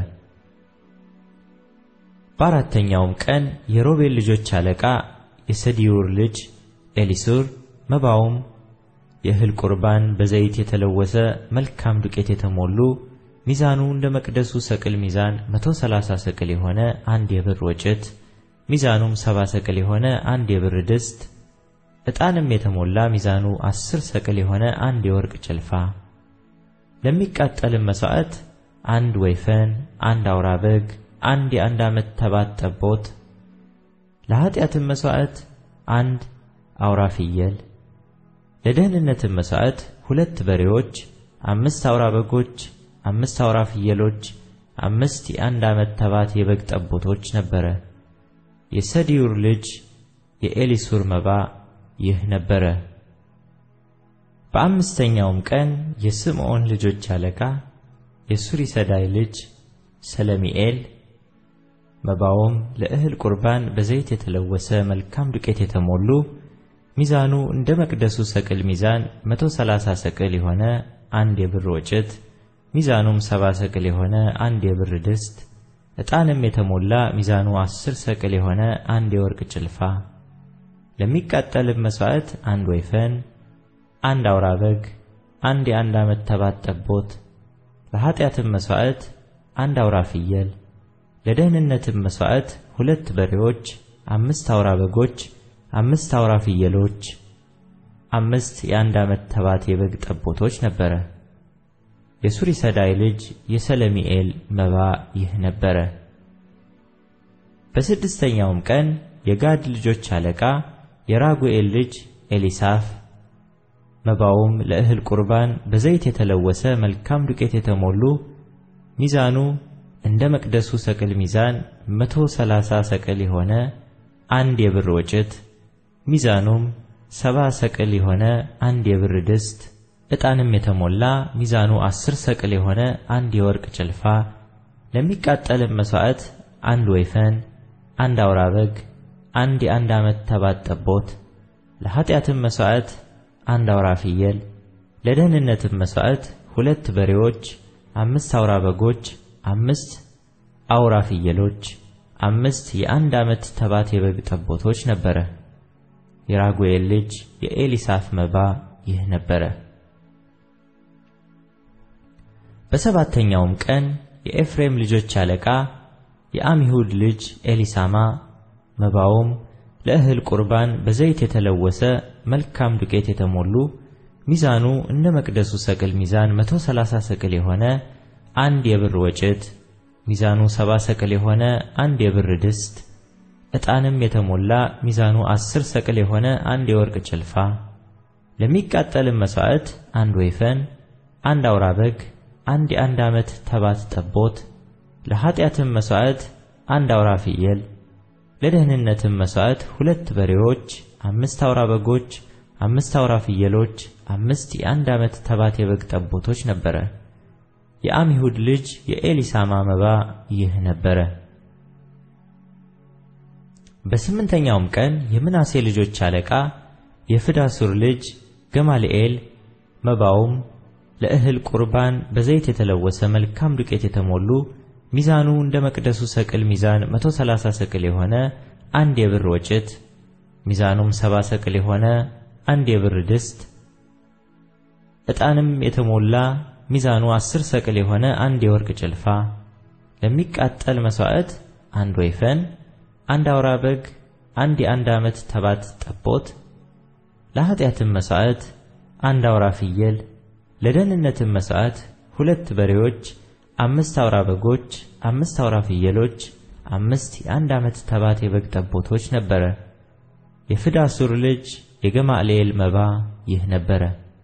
በአራተኛውም ቀን የሮቤል ልጆች አለቃ የሰዲዩር ልጅ ኤሊሱር መባውም የእህል ቁርባን በዘይት የተለወሰ መልካም ዱቄት የተሞሉ ሚዛኑ እንደ መቅደሱ ሰቅል ሚዛን መቶ ሰላሳ ሰቅል የሆነ አንድ የብር ወጭት ሚዛኑም ሰባ ሰቅል የሆነ አንድ የብር ድስት ዕጣንም የተሞላ ሚዛኑ አስር ሰቅል የሆነ አንድ የወርቅ ጭልፋ ለሚቃጠልም መሥዋዕት አንድ ወይፈን፣ አንድ አውራ በግ፣ አንድ የአንድ ዓመት ተባት ጠቦት ለኀጢአትም መሥዋዕት አንድ አውራ ፍየል ለደህንነትም መሥዋዕት ሁለት በሬዎች፣ አምስት አውራ በጎች፣ አምስት አውራ ፍየሎች፣ አምስት የአንድ ዓመት ተባት የበግ ጠቦቶች ነበረ። የሰዲዩር ልጅ የኤሊሱር መባ ይህ ነበረ። በአምስተኛውም ቀን የስምዖን ልጆች አለቃ የሱሪሰዳይ ልጅ ሰለሚኤል መባውም ለእህል ቁርባን በዘይት የተለወሰ መልካም ዱቄት የተሞሉ ሚዛኑ እንደ መቅደሱ ሰቅል ሚዛን መቶ ሰላሳ ሰቅል የሆነ አንድ የብር ወጭት ሚዛኑም ሰባ ሰቅል የሆነ አንድ የብር ድስት ዕጣንም የተሞላ ሚዛኑ አስር ሰቅል የሆነ አንድ የወርቅ ጭልፋ ለሚቃጠልም መሥዋዕት አንድ ወይፈን፣ አንድ አውራ በግ፣ አንድ የአንድ ዓመት ተባት ጠቦት ለኀጢአትም መሥዋዕት አንድ አውራ ፍየል ለደህንነትም መሥዋዕት ሁለት በሬዎች፣ አምስት አውራ በጎች፣ አምስት አውራ ፍየሎች፣ አምስት የአንድ ዓመት ተባት የበግ ጠቦቶች ነበረ። የሱሪሰዳይ ልጅ የሰለሚኤል መባ ይህ ነበረ። በስድስተኛውም ቀን የጋድ ልጆች አለቃ የራጉኤል ልጅ ኤሊሳፍ መባውም ለእህል ቁርባን በዘይት የተለወሰ መልካም ዱቄት የተሞሉ ሚዛኑ እንደ መቅደሱ ሰቅል ሚዛን መቶ ሰላሳ ሰቅል የሆነ አንድ የብር ወጭት ሚዛኑም ሰባ ሰቅል የሆነ አንድ የብር ድስት ዕጣንም የተሞላ ሚዛኑ አስር ሰቅል የሆነ አንድ የወርቅ ጭልፋ ለሚቃጠልም መሥዋዕት አንድ ወይፈን፣ አንድ አውራ በግ፣ አንድ የአንድ ዓመት ተባት ጠቦት ለኀጢአትም መሥዋዕት አንድ አውራ ፍየል ለደህንነትም መሥዋዕት ሁለት በሬዎች፣ አምስት አውራ በጎች፣ አምስት አውራ ፍየሎች፣ አምስት የአንድ ዓመት ተባት የበግ ጠቦቶች ነበረ። የራጉኤል ልጅ የኤሊሳፍ መባ ይህ ነበረ። በሰባተኛውም ቀን የኤፍሬም ልጆች አለቃ የአሚሁድ ልጅ ኤሊሳማ መባውም ለእህል ቁርባን በዘይት የተለወሰ መልካም ዱቄት የተሞሉ ሚዛኑ እንደ መቅደሱ ሰቅል ሚዛን መቶ ሰላሳ ሰቅል የሆነ አንድ የብር ወጭት ሚዛኑ ሰባ ሰቅል የሆነ አንድ የብር ድስት ዕጣንም የተሞላ ሚዛኑ አስር ሰቅል የሆነ አንድ የወርቅ ጭልፋ ለሚቃጠልም መሥዋዕት አንድ ወይፈን አንድ አውራ በግ አንድ የአንድ ዓመት ተባት ጠቦት ለኀጢአትም መሥዋዕት አንድ አውራ ፍየል ለደህንነትም መሥዋዕት ሁለት በሬዎች አምስት አውራ በጎች አምስት አውራ ፍየሎች አምስት የአንድ ዓመት ተባት የበግ ጠቦቶች ነበረ። የአሚሁድ ልጅ የኤሊሳማ መባ ይህ ነበረ። በስምንተኛውም ቀን የምናሴ ልጆች አለቃ የፍዳሱር ልጅ ገማልኤል መባውም ለእህል ቁርባን በዘይት የተለወሰ መልካም ዱቄት የተሞሉ ሚዛኑ እንደ መቅደሱ ሰቅል ሚዛን መቶ ሰላሳ ሰቅል የሆነ አንድ የብር ወጭት ሚዛኑም ሰባ ሰቅል የሆነ አንድ የብር ድስት ዕጣንም የተሞላ ሚዛኑ አስር ሰቅል የሆነ አንድ የወርቅ ጭልፋ ለሚቃጠል መሥዋዕት አንድ ወይፈን አንድ አውራ በግ አንድ የአንድ ዓመት ተባት ጠቦት ለኀጢአትም መሥዋዕት አንድ አውራ ፍየል ለደህንነትም መሥዋዕት ሁለት በሬዎች አምስት አውራ በጎች አምስት አውራ ፍየሎች አምስት የአንድ ዓመት ተባት የበግ ጠቦቶች ነበረ። የፍዳሱር ልጅ የገማልኤል መባ ይህ ነበረ።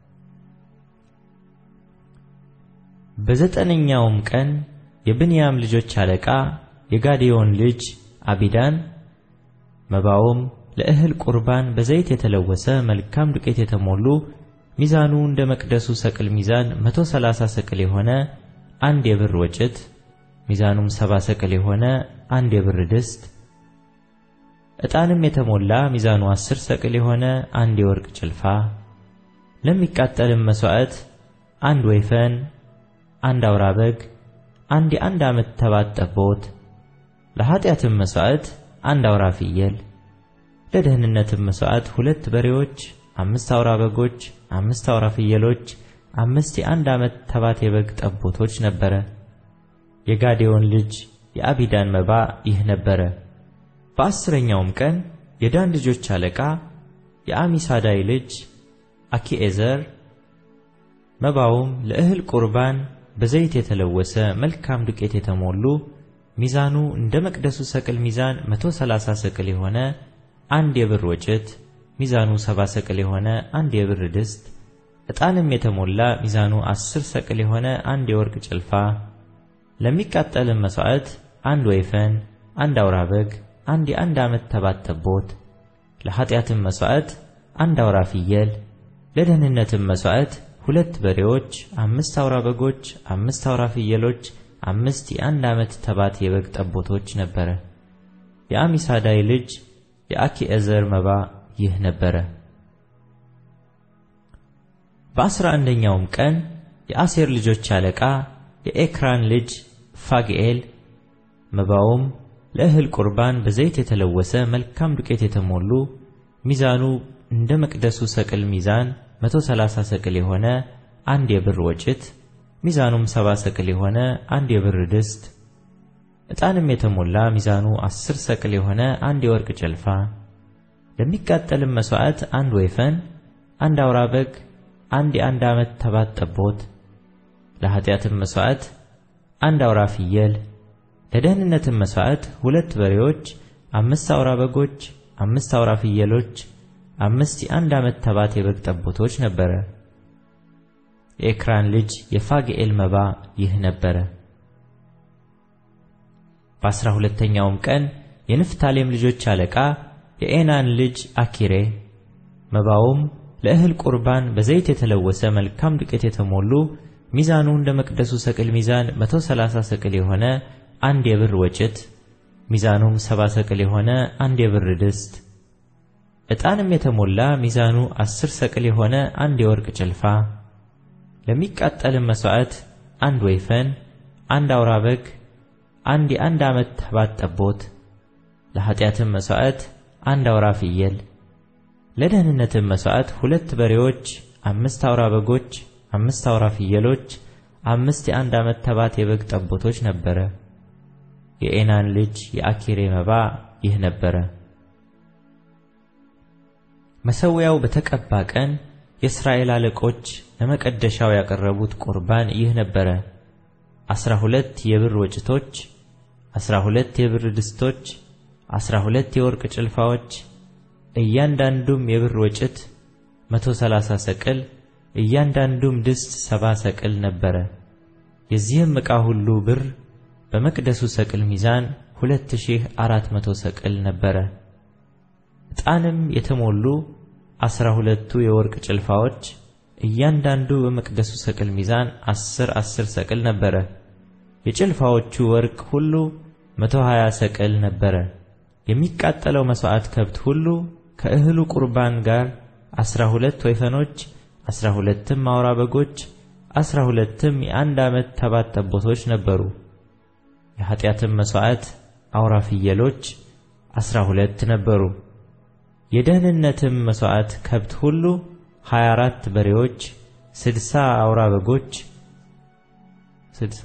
በዘጠነኛውም ቀን የብንያም ልጆች አለቃ የጋዴዮን ልጅ አቢዳን መባውም ለእህል ቁርባን በዘይት የተለወሰ መልካም ዱቄት የተሞሉ ሚዛኑ እንደ መቅደሱ ሰቅል ሚዛን መቶ ሰላሳ ሰቅል የሆነ አንድ የብር ወጭት ሚዛኑም ሰባ ሰቅል የሆነ አንድ የብር ድስት ዕጣንም የተሞላ ሚዛኑ አስር ሰቅል የሆነ አንድ የወርቅ ጭልፋ ለሚቃጠልም መሥዋዕት አንድ ወይፈን አንድ አውራ በግ አንድ የአንድ ዓመት ተባት ጠቦት ለኀጢአትም መሥዋዕት አንድ አውራ ፍየል ለደህንነትም መሥዋዕት ሁለት በሬዎች አምስት አውራ በጎች አምስት አውራ ፍየሎች አምስት የአንድ ዓመት ተባት የበግ ጠቦቶች ነበረ። የጋዴዮን ልጅ የአቢዳን መባ ይህ ነበረ። በአስረኛውም ቀን የዳን ልጆች አለቃ የአሚሳዳይ ልጅ አኪኤዘር መባውም ለእህል ቁርባን በዘይት የተለወሰ መልካም ዱቄት የተሞሉ ሚዛኑ እንደ መቅደሱ ሰቅል ሚዛን መቶ ሰላሳ ሰቅል የሆነ አንድ የብር ወጭት ሚዛኑ ሰባ ሰቅል የሆነ አንድ የብር ድስት ዕጣንም የተሞላ ሚዛኑ አስር ሰቅል የሆነ አንድ የወርቅ ጭልፋ ለሚቃጠልም መሥዋዕት አንድ ወይፈን አንድ አውራ በግ አንድ የአንድ ዓመት ተባት ጠቦት ለኀጢአትም መሥዋዕት አንድ አውራ ፍየል ለደህንነትም መሥዋዕት ሁለት በሬዎች አምስት አውራ በጎች አምስት አውራ ፍየሎች አምስት የአንድ ዓመት ተባት የበግ ጠቦቶች ነበረ። የአሚሳዳይ ልጅ የአኪኤዘር መባ ይህ ነበረ። በአስራ አንደኛውም ቀን የአሴር ልጆች አለቃ የኤክራን ልጅ ፋግኤል መባውም ለእህል ቁርባን በዘይት የተለወሰ መልካም ዱቄት የተሞሉ ሚዛኑ እንደ መቅደሱ ሰቅል ሚዛን መቶ ሰላሳ ሰቅል የሆነ አንድ የብር ወጭት ሚዛኑም ሰባ ሰቅል የሆነ አንድ የብር ድስት ዕጣንም የተሞላ ሚዛኑ አስር ሰቅል የሆነ አንድ የወርቅ ጭልፋ ለሚቃጠልም መሥዋዕት አንድ ወይፈን አንድ አውራ በግ አንድ የአንድ ዓመት ተባት ጠቦት ለኀጢአትም መሥዋዕት አንድ አውራ ፍየል ለደህንነትም መሥዋዕት ሁለት በሬዎች አምስት አውራ በጎች አምስት አውራ ፍየሎች አምስት የአንድ ዓመት ተባት የበግ ጠቦቶች ነበረ። የኤክራን ልጅ የፋግኤል መባ ይህ ነበረ። በአስራ ሁለተኛውም ቀን የንፍታሌም ልጆች አለቃ የኤናን ልጅ አኪሬ መባውም ለእህል ቁርባን በዘይት የተለወሰ መልካም ዱቄት የተሞሉ ሚዛኑ እንደ መቅደሱ ሰቅል ሚዛን መቶ ሰላሳ ሰቅል የሆነ አንድ የብር ወጭት ሚዛኑም ሰባ ሰቅል የሆነ አንድ የብር ድስት ዕጣንም የተሞላ ሚዛኑ አስር ሰቅል የሆነ አንድ የወርቅ ጭልፋ ለሚቃጠልም መሥዋዕት አንድ ወይፈን፣ አንድ አውራ በግ፣ አንድ የአንድ ዓመት ተባት ጠቦት፣ ለኃጢአትም መሥዋዕት አንድ አውራ ፍየል፣ ለደህንነትም መሥዋዕት ሁለት በሬዎች፣ አምስት አውራ በጎች፣ አምስት አውራ ፍየሎች፣ አምስት የአንድ ዓመት ተባት የበግ ጠቦቶች ነበረ። የኤናን ልጅ የአኪሬ መባ ይህ ነበረ። መሠዊያው በተቀባ ቀን የእስራኤል አለቆች ለመቀደሻው ያቀረቡት ቁርባን ይህ ነበረ። አስራ ሁለት የብር ወጭቶች፣ አስራ ሁለት የብር ድስቶች፣ አስራ ሁለት የወርቅ ጭልፋዎች፣ እያንዳንዱም የብር ወጭት መቶ ሰላሳ ሰቅል፣ እያንዳንዱም ድስት ሰባ ሰቅል ነበረ። የዚህም ዕቃ ሁሉ ብር በመቅደሱ ሰቅል ሚዛን ሁለት ሺህ አራት መቶ ሰቅል ነበረ። ዕጣንም የተሞሉ አስራ ሁለቱ የወርቅ ጭልፋዎች እያንዳንዱ በመቅደሱ ሰቅል ሚዛን አስር አስር ሰቅል ነበረ። የጭልፋዎቹ ወርቅ ሁሉ መቶ ሀያ ሰቅል ነበረ። የሚቃጠለው መሥዋዕት ከብት ሁሉ ከእህሉ ቁርባን ጋር አስራ ሁለት ወይፈኖች፣ አስራ ሁለትም አውራ በጎች፣ አስራ ሁለትም የአንድ ዓመት ተባት ጠቦቶች ነበሩ። የኃጢአትም መሥዋዕት አውራ ፍየሎች አስራ ሁለት ነበሩ። የደህንነትም መሥዋዕት ከብት ሁሉ ሀያ አራት በሬዎች፣ ስድሳ አውራ በጎች ስድሳ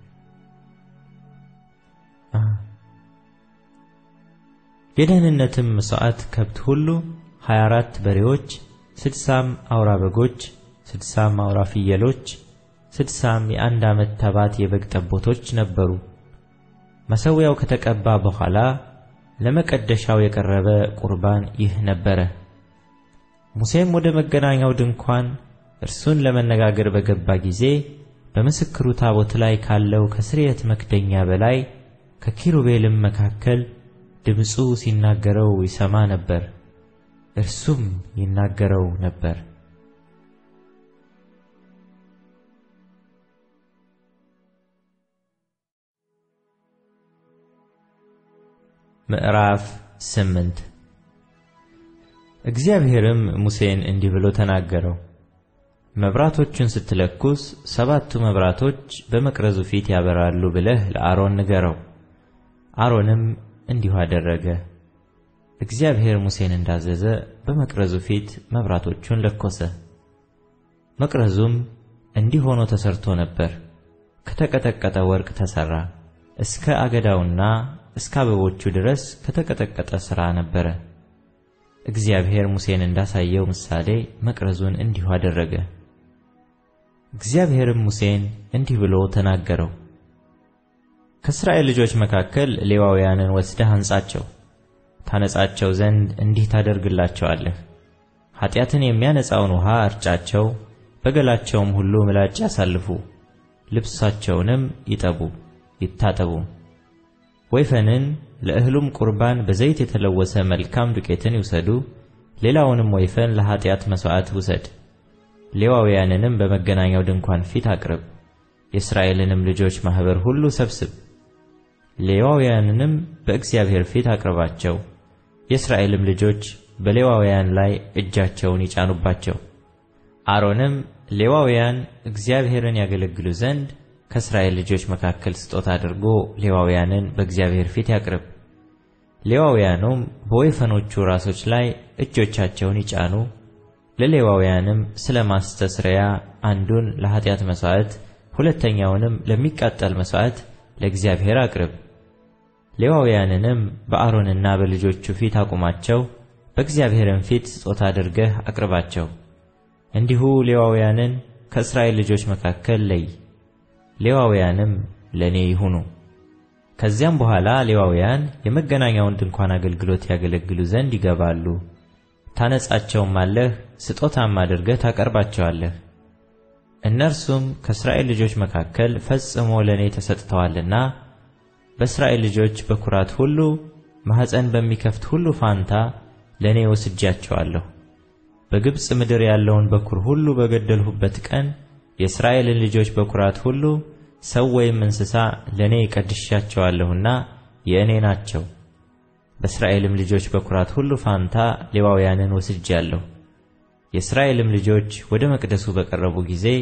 የደህንነትም መሥዋዕት ከብት ሁሉ ሀያ አራት በሬዎች፣ ስድሳም አውራ በጎች፣ ስድሳም አውራ ፍየሎች፣ ስድሳም የአንድ ዓመት ተባት የበግ ጠቦቶች ነበሩ። መሠዊያው ከተቀባ በኋላ ለመቀደሻው የቀረበ ቁርባን ይህ ነበረ። ሙሴም ወደ መገናኛው ድንኳን እርሱን ለመነጋገር በገባ ጊዜ በምስክሩ ታቦት ላይ ካለው ከስርየት መክደኛ በላይ ከኪሩቤልም መካከል ድምፁ ሲናገረው ይሰማ ነበር፣ እርሱም ይናገረው ነበር። ምዕራፍ ስምንት እግዚአብሔርም ሙሴን እንዲህ ብሎ ተናገረው። መብራቶቹን ስትለኩስ ሰባቱ መብራቶች በመቅረዙ ፊት ያበራሉ ብለህ ለአሮን ንገረው። አሮንም እንዲሁ አደረገ። እግዚአብሔር ሙሴን እንዳዘዘ በመቅረዙ ፊት መብራቶቹን ለኮሰ። መቅረዙም እንዲህ ሆኖ ተሰርቶ ነበር። ከተቀጠቀጠ ወርቅ ተሰራ። እስከ አገዳውና እስከ አበቦቹ ድረስ ከተቀጠቀጠ ሥራ ነበረ። እግዚአብሔር ሙሴን እንዳሳየው ምሳሌ መቅረዙን እንዲሁ አደረገ። እግዚአብሔርም ሙሴን እንዲህ ብሎ ተናገረው። ከእስራኤል ልጆች መካከል ሌዋውያንን ወስደህ አንጻቸው። ታነጻቸው ዘንድ እንዲህ ታደርግላቸዋለህ። ኃጢአትን የሚያነጻውን ውኃ እርጫቸው፣ በገላቸውም ሁሉ ምላጭ ያሳልፉ፣ ልብሳቸውንም ይጠቡ ይታጠቡም። ወይፈንን ለእህሉም ቁርባን በዘይት የተለወሰ መልካም ዱቄትን ይውሰዱ። ሌላውንም ወይፈን ለኃጢአት መሥዋዕት ውሰድ። ሌዋውያንንም በመገናኛው ድንኳን ፊት አቅርብ። የእስራኤልንም ልጆች ማኅበር ሁሉ ሰብስብ። ሌዋውያንንም በእግዚአብሔር ፊት አቅርባቸው። የእስራኤልም ልጆች በሌዋውያን ላይ እጃቸውን ይጫኑባቸው። አሮንም ሌዋውያን እግዚአብሔርን ያገለግሉ ዘንድ ከእስራኤል ልጆች መካከል ስጦታ አድርጎ ሌዋውያንን በእግዚአብሔር ፊት ያቅርብ። ሌዋውያኑም በወይፈኖቹ ራሶች ላይ እጆቻቸውን ይጫኑ። ለሌዋውያንም ስለ ማስተስረያ አንዱን ለኃጢአት መሥዋዕት፣ ሁለተኛውንም ለሚቃጠል መሥዋዕት ለእግዚአብሔር አቅርብ። ሌዋውያንንም በአሮንና በልጆቹ ፊት አቁማቸው፣ በእግዚአብሔርም ፊት ስጦታ አድርገህ አቅርባቸው። እንዲሁ ሌዋውያንን ከእስራኤል ልጆች መካከል ለይ። ሌዋውያንም ለእኔ ይሁኑ። ከዚያም በኋላ ሌዋውያን የመገናኛውን ድንኳን አገልግሎት ያገለግሉ ዘንድ ይገባሉ። ታነጻቸውም አለህ፣ ስጦታም አድርገህ ታቀርባቸዋለህ። እነርሱም ከእስራኤል ልጆች መካከል ፈጽሞ ለእኔ ተሰጥተዋልና በእስራኤል ልጆች በኵራት ሁሉ ማኅፀን በሚከፍት ሁሉ ፋንታ ለእኔ ወስጃቸዋለሁ። በግብፅ ምድር ያለውን በኵር ሁሉ በገደልሁበት ቀን የእስራኤልን ልጆች በኵራት ሁሉ ሰው ወይም እንስሳ ለእኔ ቀድሻቸዋለሁና የእኔ ናቸው። በእስራኤልም ልጆች በኵራት ሁሉ ፋንታ ሌዋውያንን ወስጃለሁ። የእስራኤልም ልጆች ወደ መቅደሱ በቀረቡ ጊዜ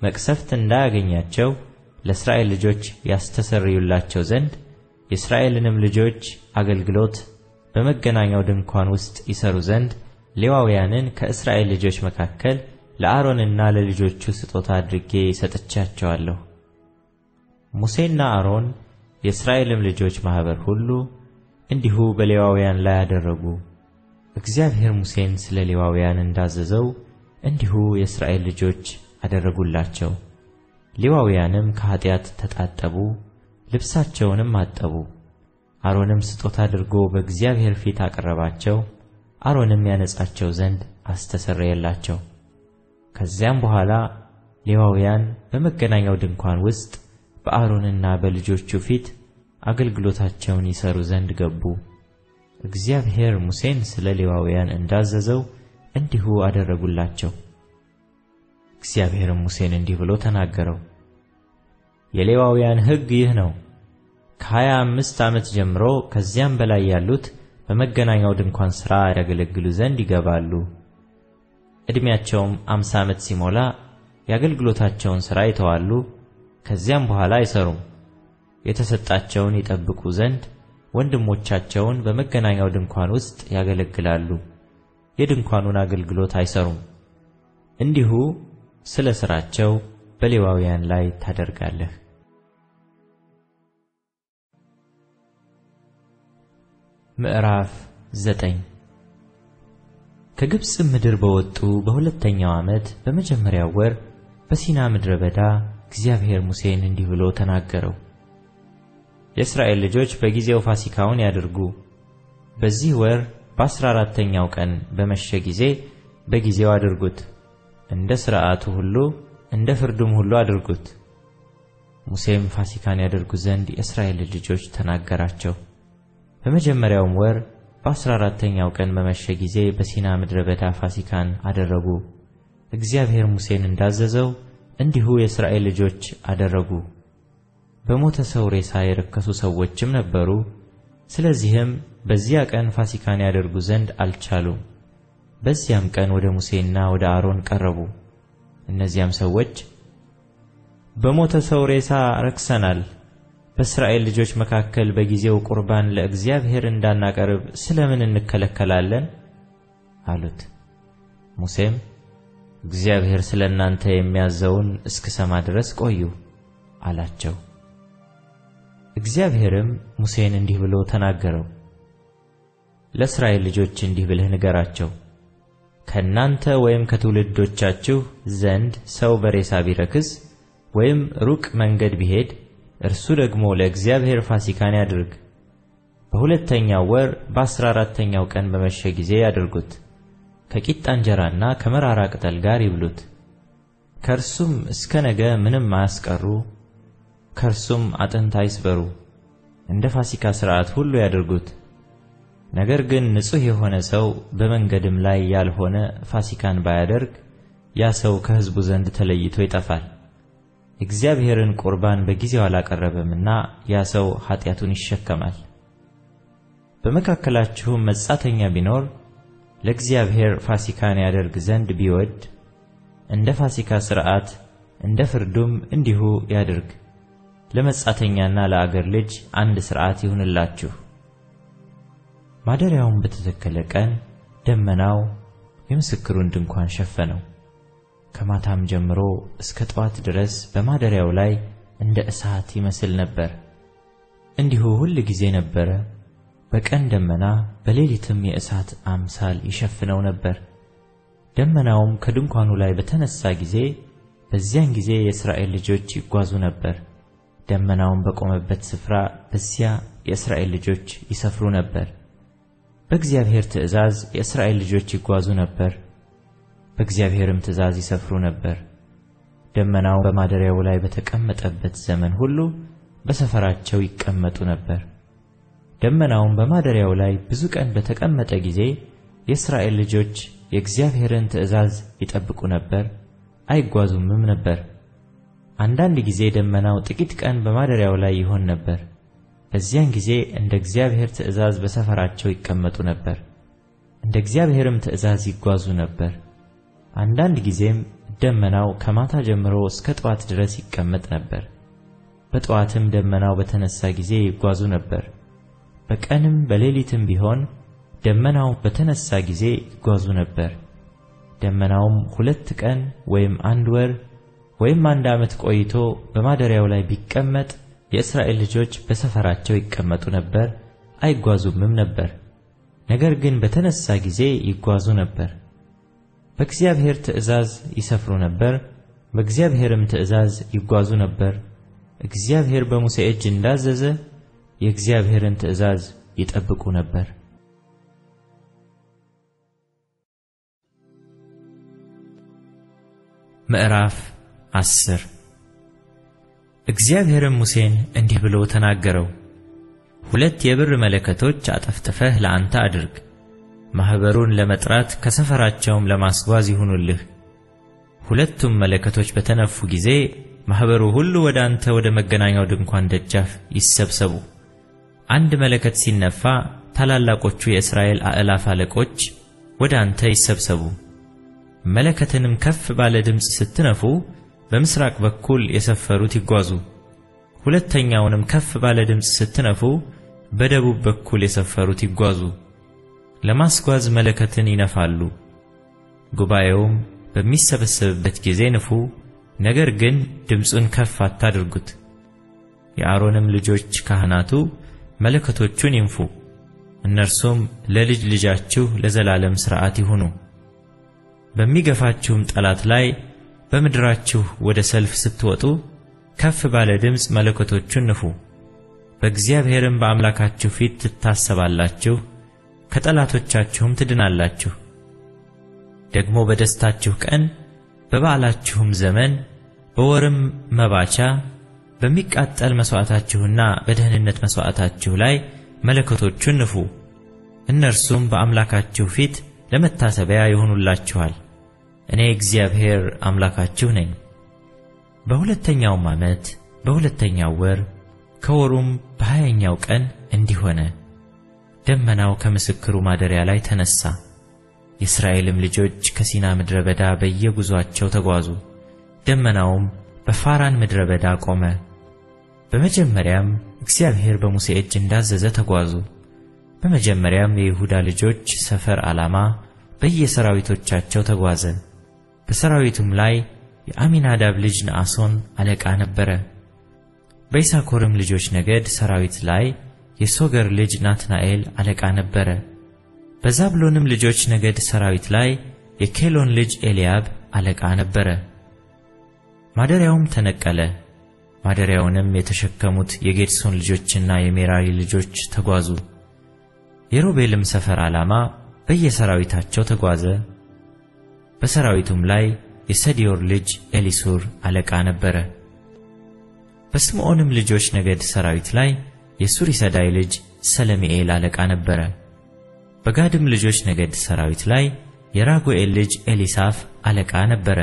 መቅሰፍት እንዳያገኛቸው ለእስራኤል ልጆች ያስተሰርዩላቸው ዘንድ የእስራኤልንም ልጆች አገልግሎት በመገናኛው ድንኳን ውስጥ ይሰሩ ዘንድ ሌዋውያንን ከእስራኤል ልጆች መካከል ለአሮንና ለልጆቹ ስጦታ አድርጌ ሰጥቻቸዋለሁ። ሙሴና አሮን የእስራኤልም ልጆች ማኅበር ሁሉ እንዲሁ በሌዋውያን ላይ አደረጉ። እግዚአብሔር ሙሴን ስለ ሌዋውያን እንዳዘዘው እንዲሁ የእስራኤል ልጆች አደረጉላቸው። ሌዋውያንም ከኀጢአት ተጣጠቡ፣ ልብሳቸውንም አጠቡ። አሮንም ስጦታ አድርጎ በእግዚአብሔር ፊት አቀረባቸው። አሮንም ያነጻቸው ዘንድ አስተሰረየላቸው። ከዚያም በኋላ ሌዋውያን በመገናኛው ድንኳን ውስጥ በአሮንና በልጆቹ ፊት አገልግሎታቸውን ይሰሩ ዘንድ ገቡ። እግዚአብሔር ሙሴን ስለ ሌዋውያን እንዳዘዘው እንዲሁ አደረጉላቸው። እግዚአብሔርም ሙሴን እንዲህ ብሎ ተናገረው። የሌዋውያን ሕግ ይህ ነው። ከሀያ አምስት ዓመት ጀምሮ ከዚያም በላይ ያሉት በመገናኛው ድንኳን ሥራ ያገለግሉ ዘንድ ይገባሉ። ዕድሜያቸውም አምሳ ዓመት ሲሞላ የአገልግሎታቸውን ሥራ ይተዋሉ። ከዚያም በኋላ አይሰሩም። የተሰጣቸውን ይጠብቁ ዘንድ ወንድሞቻቸውን በመገናኛው ድንኳን ውስጥ ያገለግላሉ። የድንኳኑን አገልግሎት አይሰሩም። እንዲሁ ስለ ሥራቸው በሌዋውያን ላይ ታደርጋለህ። ምዕራፍ ዘጠኝ ከግብፅ ምድር በወጡ በሁለተኛው ዓመት በመጀመሪያው ወር በሲና ምድረ በዳ እግዚአብሔር ሙሴን እንዲህ ብሎ ተናገረው። የእስራኤል ልጆች በጊዜው ፋሲካውን ያድርጉ። በዚህ ወር በአሥራ አራተኛው ቀን በመሸ ጊዜ በጊዜው አድርጉት። እንደ ሥርዓቱ ሁሉ እንደ ፍርዱም ሁሉ አድርጉት። ሙሴም ፋሲካን ያደርጉ ዘንድ የእስራኤል ልጆች ተናገራቸው። በመጀመሪያውም ወር በአሥራ አራተኛው ቀን በመሸ ጊዜ በሲና ምድረ በዳ ፋሲካን አደረጉ። እግዚአብሔር ሙሴን እንዳዘዘው እንዲሁ የእስራኤል ልጆች አደረጉ። በሞተ ሰው ሬሳ የረከሱ ሰዎችም ነበሩ። ስለዚህም በዚያ ቀን ፋሲካን ያደርጉ ዘንድ አልቻሉም። በዚያም ቀን ወደ ሙሴና ወደ አሮን ቀረቡ። እነዚያም ሰዎች በሞተ ሰው ሬሳ ረክሰናል፣ በእስራኤል ልጆች መካከል በጊዜው ቁርባን ለእግዚአብሔር እንዳናቀርብ ስለምን እንከለከላለን? አሉት። ሙሴም እግዚአብሔር ስለ እናንተ የሚያዘውን እስክሰማ ድረስ ቆዩ አላቸው። እግዚአብሔርም ሙሴን እንዲህ ብሎ ተናገረው። ለእስራኤል ልጆች እንዲህ ብለህ ንገራቸው ከእናንተ ወይም ከትውልዶቻችሁ ዘንድ ሰው በሬሳ ቢረክስ ወይም ሩቅ መንገድ ቢሄድ እርሱ ደግሞ ለእግዚአብሔር ፋሲካን ያድርግ። በሁለተኛው ወር በአሥራ አራተኛው ቀን በመሸ ጊዜ ያድርጉት። ከቂጣ እንጀራና ከመራራ ቅጠል ጋር ይብሉት። ከእርሱም እስከ ነገ ምንም አያስቀሩ፣ ከእርሱም አጥንት አይስበሩ። እንደ ፋሲካ ሥርዓት ሁሉ ያድርጉት። ነገር ግን ንጹሕ የሆነ ሰው በመንገድም ላይ ያልሆነ ፋሲካን ባያደርግ ያ ሰው ከሕዝቡ ዘንድ ተለይቶ ይጠፋል። እግዚአብሔርን ቁርባን በጊዜው አላቀረበምና ያ ሰው ኃጢአቱን ይሸከማል። በመካከላችሁም መጻተኛ ቢኖር ለእግዚአብሔር ፋሲካን ያደርግ ዘንድ ቢወድ እንደ ፋሲካ ሥርዓት እንደ ፍርዱም እንዲሁ ያድርግ። ለመጻተኛና ለአገር ልጅ አንድ ሥርዓት ይሁንላችሁ። ማደሪያውን በተተከለ ቀን ደመናው የምስክሩን ድንኳን ሸፈነው። ከማታም ጀምሮ እስከ ጠዋት ድረስ በማደሪያው ላይ እንደ እሳት ይመስል ነበር። እንዲሁ ሁል ጊዜ ነበረ። በቀን ደመና፣ በሌሊትም የእሳት አምሳል ይሸፍነው ነበር። ደመናውም ከድንኳኑ ላይ በተነሳ ጊዜ በዚያን ጊዜ የእስራኤል ልጆች ይጓዙ ነበር። ደመናውም በቆመበት ስፍራ በዚያ የእስራኤል ልጆች ይሰፍሩ ነበር። በእግዚአብሔር ትእዛዝ የእስራኤል ልጆች ይጓዙ ነበር፣ በእግዚአብሔርም ትእዛዝ ይሰፍሩ ነበር። ደመናው በማደሪያው ላይ በተቀመጠበት ዘመን ሁሉ በሰፈራቸው ይቀመጡ ነበር። ደመናውም በማደሪያው ላይ ብዙ ቀን በተቀመጠ ጊዜ የእስራኤል ልጆች የእግዚአብሔርን ትእዛዝ ይጠብቁ ነበር፣ አይጓዙምም ነበር። አንዳንድ ጊዜ ደመናው ጥቂት ቀን በማደሪያው ላይ ይሆን ነበር። በዚያን ጊዜ እንደ እግዚአብሔር ትእዛዝ በሰፈራቸው ይቀመጡ ነበር፣ እንደ እግዚአብሔርም ትእዛዝ ይጓዙ ነበር። አንዳንድ ጊዜም ደመናው ከማታ ጀምሮ እስከ ጠዋት ድረስ ይቀመጥ ነበር። በጠዋትም ደመናው በተነሳ ጊዜ ይጓዙ ነበር። በቀንም በሌሊትም ቢሆን ደመናው በተነሳ ጊዜ ይጓዙ ነበር። ደመናውም ሁለት ቀን ወይም አንድ ወር ወይም አንድ ዓመት ቆይቶ በማደሪያው ላይ ቢቀመጥ የእስራኤል ልጆች በሰፈራቸው ይቀመጡ ነበር፣ አይጓዙምም ነበር። ነገር ግን በተነሳ ጊዜ ይጓዙ ነበር። በእግዚአብሔር ትእዛዝ ይሰፍሩ ነበር፣ በእግዚአብሔርም ትእዛዝ ይጓዙ ነበር። እግዚአብሔር በሙሴ እጅ እንዳዘዘ የእግዚአብሔርን ትእዛዝ ይጠብቁ ነበር። ምዕራፍ አስር እግዚአብሔርም ሙሴን እንዲህ ብሎ ተናገረው። ሁለት የብር መለከቶች አጠፍጥፈህ ለአንተ አድርግ፣ ማኅበሩን ለመጥራት ከሰፈራቸውም ለማስጓዝ ይሁኑልህ። ሁለቱም መለከቶች በተነፉ ጊዜ ማኅበሩ ሁሉ ወደ አንተ ወደ መገናኛው ድንኳን ደጃፍ ይሰብሰቡ። አንድ መለከት ሲነፋ ታላላቆቹ የእስራኤል አእላፍ አለቆች ወደ አንተ ይሰብሰቡ። መለከትንም ከፍ ባለ ድምፅ ስትነፉ በምሥራቅ በኩል የሰፈሩት ይጓዙ። ሁለተኛውንም ከፍ ባለ ድምፅ ስትነፉ በደቡብ በኩል የሰፈሩት ይጓዙ። ለማስጓዝ መለከትን ይነፋሉ። ጉባኤውም በሚሰበሰብበት ጊዜ ንፉ፣ ነገር ግን ድምፁን ከፍ አታድርጉት። የአሮንም ልጆች ካህናቱ መለከቶቹን ይንፉ፣ እነርሱም ለልጅ ልጃችሁ ለዘላለም ሥርዓት ይሁኑ። በሚገፋችሁም ጠላት ላይ በምድራችሁ ወደ ሰልፍ ስትወጡ ከፍ ባለ ድምፅ መለከቶቹን ንፉ። በእግዚአብሔርም በአምላካችሁ ፊት ትታሰባላችሁ፣ ከጠላቶቻችሁም ትድናላችሁ። ደግሞ በደስታችሁ ቀን በበዓላችሁም ዘመን በወርም መባቻ በሚቃጠል መሥዋዕታችሁና በደህንነት መሥዋዕታችሁ ላይ መለከቶቹን ንፉ። እነርሱም በአምላካችሁ ፊት ለመታሰቢያ ይሆኑላችኋል። እኔ እግዚአብሔር አምላካችሁ ነኝ። በሁለተኛውም ዓመት በሁለተኛው ወር ከወሩም በሀያኛው ቀን እንዲህ ሆነ። ደመናው ከምስክሩ ማደሪያ ላይ ተነሣ። የእስራኤልም ልጆች ከሲና ምድረ በዳ በየጉዞአቸው ተጓዙ። ደመናውም በፋራን ምድረ በዳ ቆመ። በመጀመሪያም እግዚአብሔር በሙሴ እጅ እንዳዘዘ ተጓዙ። በመጀመሪያም የይሁዳ ልጆች ሰፈር ዓላማ በየሰራዊቶቻቸው ተጓዘ። በሰራዊቱም ላይ የአሚናዳብ ልጅ ነአሶን አለቃ ነበረ። በይሳኮርም ልጆች ነገድ ሰራዊት ላይ የሶገር ልጅ ናትናኤል አለቃ ነበረ። በዛብሎንም ልጆች ነገድ ሰራዊት ላይ የኬሎን ልጅ ኤልያብ አለቃ ነበረ። ማደሪያውም ተነቀለ። ማደሪያውንም የተሸከሙት የጌድሶን ልጆችና የሜራሪ ልጆች ተጓዙ። የሮቤልም ሰፈር ዓላማ በየሰራዊታቸው ተጓዘ። በሰራዊቱም ላይ የሰዲዮር ልጅ ኤሊሱር አለቃ ነበረ። በስምዖንም ልጆች ነገድ ሰራዊት ላይ የሱሪሰዳይ ልጅ ሰለሚኤል አለቃ ነበረ። በጋድም ልጆች ነገድ ሰራዊት ላይ የራጉኤል ልጅ ኤሊሳፍ አለቃ ነበረ።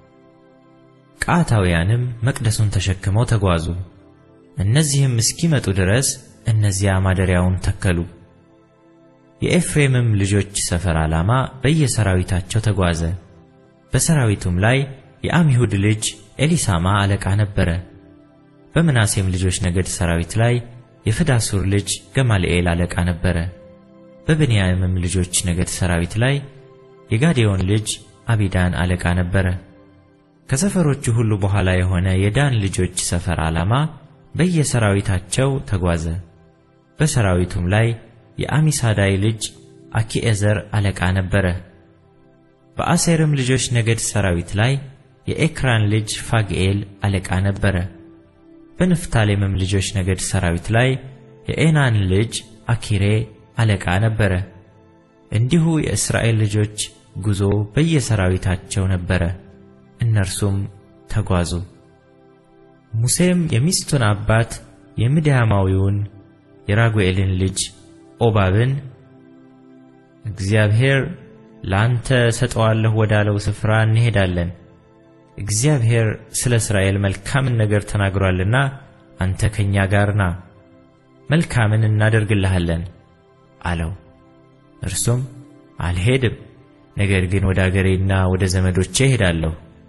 ቀዓታውያንም መቅደሱን ተሸክመው ተጓዙ። እነዚህም እስኪመጡ ድረስ እነዚያ ማደሪያውን ተከሉ። የኤፍሬምም ልጆች ሰፈር ዓላማ በየሰራዊታቸው ተጓዘ። በሰራዊቱም ላይ የአሚሁድ ልጅ ኤሊሳማ አለቃ ነበረ። በምናሴም ልጆች ነገድ ሰራዊት ላይ የፍዳሱር ልጅ ገማልኤል አለቃ ነበረ። በብንያምም ልጆች ነገድ ሰራዊት ላይ የጋዴዮን ልጅ አቢዳን አለቃ ነበረ። ከሰፈሮቹ ሁሉ በኋላ የሆነ የዳን ልጆች ሰፈር ዓላማ በየሰራዊታቸው ተጓዘ። በሰራዊቱም ላይ የአሚሳዳይ ልጅ አኪኤዘር አለቃ ነበረ። በአሴርም ልጆች ነገድ ሰራዊት ላይ የኤክራን ልጅ ፋግኤል አለቃ ነበረ። በንፍታሌምም ልጆች ነገድ ሰራዊት ላይ የኤናን ልጅ አኪሬ አለቃ ነበረ። እንዲሁ የእስራኤል ልጆች ጉዞ በየሰራዊታቸው ነበረ። እነርሱም ተጓዙ። ሙሴም የሚስቱን አባት የምድያማዊውን የራጉኤልን ልጅ ኦባብን እግዚአብሔር ለአንተ ሰጠዋለሁ ወዳለው ስፍራ እንሄዳለን፣ እግዚአብሔር ስለ እስራኤል መልካምን ነገር ተናግሯልና አንተ ከእኛ ጋር ና፣ መልካምን እናደርግልሃለን አለው። እርሱም አልሄድም፣ ነገር ግን ወደ አገሬና ወደ ዘመዶቼ እሄዳለሁ፣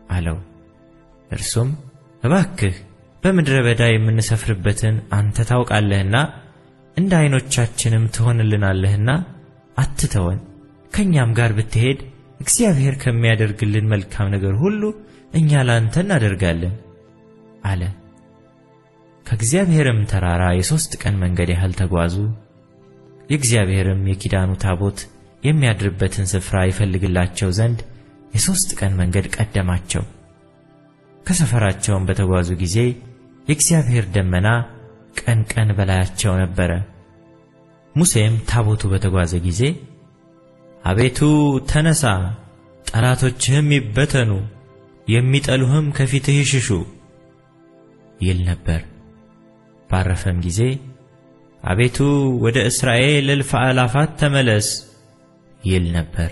አለው። እርሱም እባክህ በምድረ በዳ የምንሰፍርበትን አንተ ታውቃለህና እንደ ዐይኖቻችንም ትሆንልናለህና አትተወን፣ ከእኛም ጋር ብትሄድ እግዚአብሔር ከሚያደርግልን መልካም ነገር ሁሉ እኛ ላንተ እናደርጋለን አለ። ከእግዚአብሔርም ተራራ የሦስት ቀን መንገድ ያህል ተጓዙ። የእግዚአብሔርም የኪዳኑ ታቦት የሚያድርበትን ስፍራ ይፈልግላቸው ዘንድ የሦስት ቀን መንገድ ቀደማቸው። ከሰፈራቸውም በተጓዙ ጊዜ የእግዚአብሔር ደመና ቀን ቀን በላያቸው ነበረ። ሙሴም ታቦቱ በተጓዘ ጊዜ አቤቱ ተነሣ፣ ጠላቶችህም ይበተኑ፣ የሚጠሉህም ከፊትህ ይሽሹ ይል ነበር። ባረፈም ጊዜ አቤቱ ወደ እስራኤል እልፍ አእላፋት ተመለስ ይል ነበር።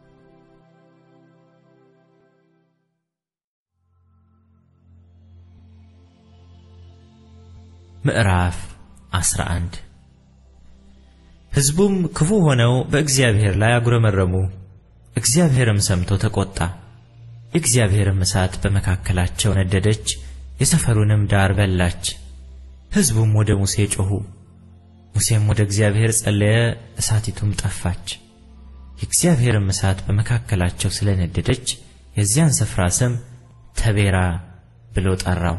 ምዕራፍ 11 ሕዝቡም ክፉ ሆነው በእግዚአብሔር ላይ አጉረመረሙ። እግዚአብሔርም ሰምቶ ተቆጣ። የእግዚአብሔርም እሳት በመካከላቸው ነደደች፣ የሰፈሩንም ዳር በላች። ሕዝቡም ወደ ሙሴ ጮኹ። ሙሴም ወደ እግዚአብሔር ጸለየ፣ እሳቲቱም ጠፋች። የእግዚአብሔርም እሳት በመካከላቸው ስለነደደች የዚያን ስፍራ ስም ተቤራ ብሎ ጠራው።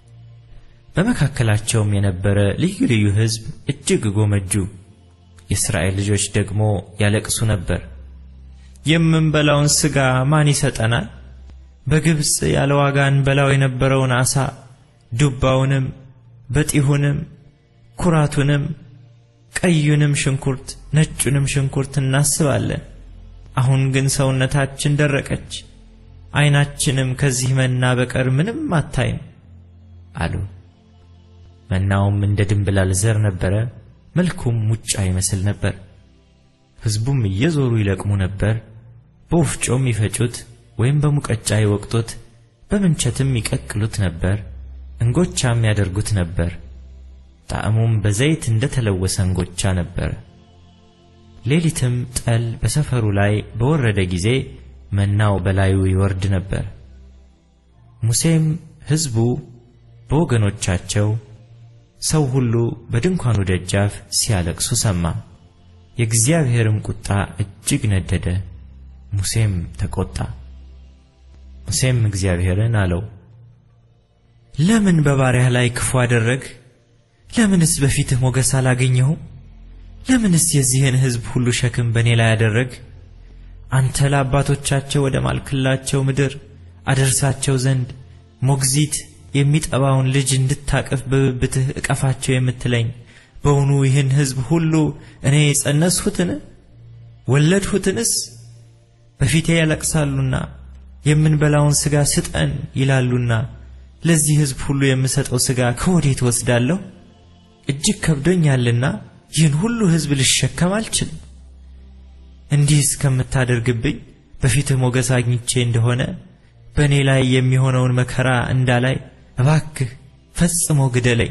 በመካከላቸውም የነበረ ልዩ ልዩ ሕዝብ እጅግ ጎመጁ። የእስራኤል ልጆች ደግሞ ያለቅሱ ነበር። የምንበላውን ሥጋ ማን ይሰጠናል? በግብፅ ያለ ዋጋ እንበላው የነበረውን ዓሣ ዱባውንም፣ በጢሁንም፣ ኩራቱንም፣ ቀዩንም ሽንኩርት፣ ነጩንም ሽንኩርት እናስባለን። አሁን ግን ሰውነታችን ደረቀች፣ ዓይናችንም ከዚህ መና በቀር ምንም አታይም አሉ። መናውም እንደ ድንብላል ዘር ነበረ፣ መልኩም ሙጫ ይመስል ነበር። ሕዝቡም እየዞሩ ይለቅሙ ነበር፣ በወፍጮም ይፈጩት ወይም በሙቀጫ ይወቅጡት፣ በምንቸትም ይቀቅሉት ነበር፣ እንጎቻም ያደርጉት ነበር። ጣዕሙም በዘይት እንደ ተለወሰ እንጎቻ ነበረ። ሌሊትም ጠል በሰፈሩ ላይ በወረደ ጊዜ መናው በላዩ ይወርድ ነበር። ሙሴም ሕዝቡ በወገኖቻቸው ሰው ሁሉ በድንኳኑ ደጃፍ ሲያለቅሱ ሰማ። የእግዚአብሔርም ቁጣ እጅግ ነደደ፣ ሙሴም ተቆጣ። ሙሴም እግዚአብሔርን አለው፣ ለምን በባሪያህ ላይ ክፉ አደረግ? ለምንስ በፊትህ ሞገስ አላገኘሁም? ለምንስ የዚህን ሕዝብ ሁሉ ሸክም በእኔ ላይ አደረግ? አንተ ለአባቶቻቸው ወደ ማልክላቸው ምድር አደርሳቸው ዘንድ ሞግዚት የሚጠባውን ልጅ እንድታቅፍ በብብትህ እቀፋቸው የምትለኝ በውኑ ይህን ሕዝብ ሁሉ እኔ የጸነስሁትን ወለድሁትንስ? በፊቴ ያለቅሳሉና የምንበላውን ሥጋ ስጠን ይላሉና ለዚህ ሕዝብ ሁሉ የምሰጠው ሥጋ ከወዴት ወስዳለሁ? እጅግ ከብዶኛልና ይህን ሁሉ ሕዝብ ልሸከም አልችልም። እንዲህ እስከምታደርግብኝ በፊትህ ሞገስ አግኝቼ እንደሆነ በእኔ ላይ የሚሆነውን መከራ እንዳላይ እባክህ ፈጽሞ ግደለኝ።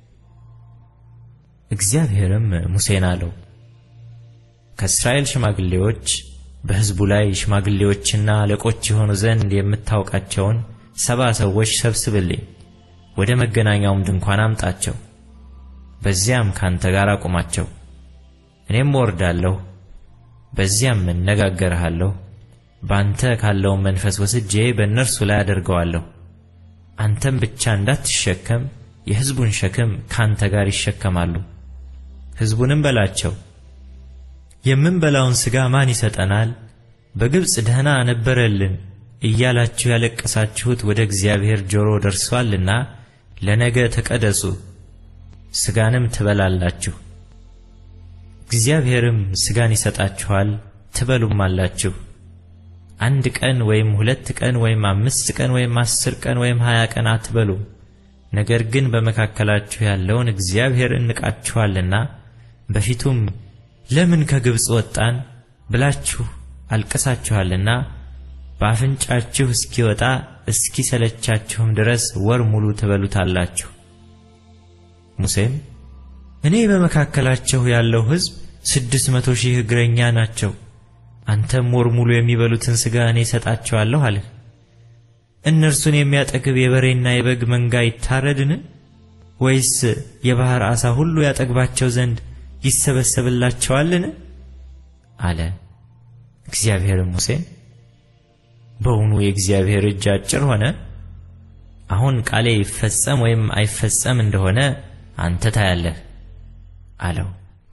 እግዚአብሔርም ሙሴን አለው፣ ከእስራኤል ሽማግሌዎች በሕዝቡ ላይ ሽማግሌዎችና አለቆች የሆኑ ዘንድ የምታውቃቸውን ሰባ ሰዎች ሰብስብልኝ፣ ወደ መገናኛውም ድንኳን አምጣቸው። በዚያም ካንተ ጋር አቁማቸው። እኔም እወርዳለሁ፣ በዚያም እነጋገርሃለሁ። በአንተ ካለውን መንፈስ ወስጄ በእነርሱ ላይ አደርገዋለሁ። አንተም ብቻ እንዳትሸከም የሕዝቡን ሸክም ካንተ ጋር ይሸከማሉ። ሕዝቡንም በላቸው የምንበላውን ሥጋ ማን ይሰጠናል? በግብፅ ደህና ነበረልን እያላችሁ ያለቀሳችሁት ወደ እግዚአብሔር ጆሮ ደርሷልና ለነገ ተቀደሱ፣ ሥጋንም ትበላላችሁ። እግዚአብሔርም ሥጋን ይሰጣችኋል ትበሉም አላችሁ። አንድ ቀን ወይም ሁለት ቀን ወይም አምስት ቀን ወይም አስር ቀን ወይም ሀያ ቀን አትበሉም። ነገር ግን በመካከላችሁ ያለውን እግዚአብሔር እንቃችኋልና በፊቱም ለምን ከግብፅ ወጣን ብላችሁ አልቅሳችኋልና በአፍንጫችሁ እስኪወጣ እስኪሰለቻችሁም ድረስ ወር ሙሉ ትበሉታላችሁ። ሙሴም እኔ በመካከላቸው ያለው ሕዝብ ስድስት መቶ ሺህ እግረኛ ናቸው፣ አንተም ወር ሙሉ የሚበሉትን ሥጋ እኔ እሰጣቸዋለሁ አልህ። እነርሱን የሚያጠግብ የበሬና የበግ መንጋ ይታረድን? ወይስ የባሕር ዓሣ ሁሉ ያጠግባቸው ዘንድ ይሰበሰብላቸዋልን? አለ። እግዚአብሔርም ሙሴን በውኑ የእግዚአብሔር እጅ አጭር ሆነ? አሁን ቃሌ ይፈጸም ወይም አይፈጸም እንደሆነ አንተ ታያለህ አለው።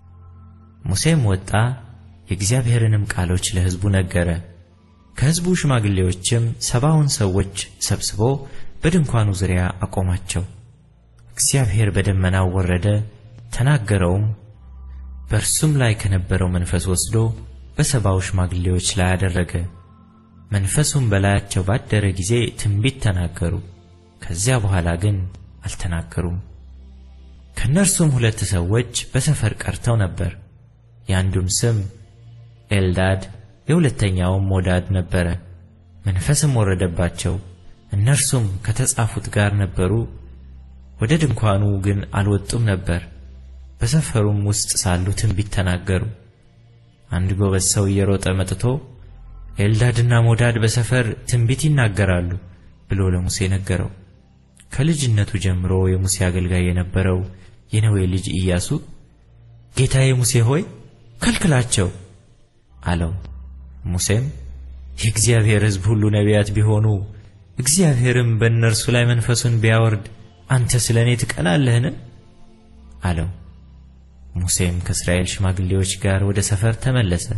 ሙሴም ወጣ፣ የእግዚአብሔርንም ቃሎች ለሕዝቡ ነገረ። ከሕዝቡ ሽማግሌዎችም ሰባውን ሰዎች ሰብስቦ በድንኳኑ ዙሪያ አቆማቸው። እግዚአብሔር በደመናው ወረደ፣ ተናገረውም። በእርሱም ላይ ከነበረው መንፈስ ወስዶ በሰባው ሽማግሌዎች ላይ አደረገ። መንፈሱም በላያቸው ባደረ ጊዜ ትንቢት ተናገሩ። ከዚያ በኋላ ግን አልተናገሩም። ከእነርሱም ሁለት ሰዎች በሰፈር ቀርተው ነበር። የአንዱም ስም ኤልዳድ የሁለተኛውም ሞዳድ ነበረ። መንፈስም ወረደባቸው፣ እነርሱም ከተጻፉት ጋር ነበሩ። ወደ ድንኳኑ ግን አልወጡም ነበር። በሰፈሩም ውስጥ ሳሉ ትንቢት ተናገሩ። አንድ ጎበዝ ሰው እየሮጠ መጥቶ ኤልዳድና ሞዳድ በሰፈር ትንቢት ይናገራሉ ብሎ ለሙሴ ነገረው። ከልጅነቱ ጀምሮ የሙሴ አገልጋይ የነበረው የነዌ ልጅ ኢያሱ ጌታዬ ሙሴ ሆይ ከልክላቸው አለው። ሙሴም የእግዚአብሔር ሕዝብ ሁሉ ነቢያት ቢሆኑ እግዚአብሔርም በእነርሱ ላይ መንፈሱን ቢያወርድ አንተ ስለ እኔ ትቀናለህን? አለው። ሙሴም ከእስራኤል ሽማግሌዎች ጋር ወደ ሰፈር ተመለሰ።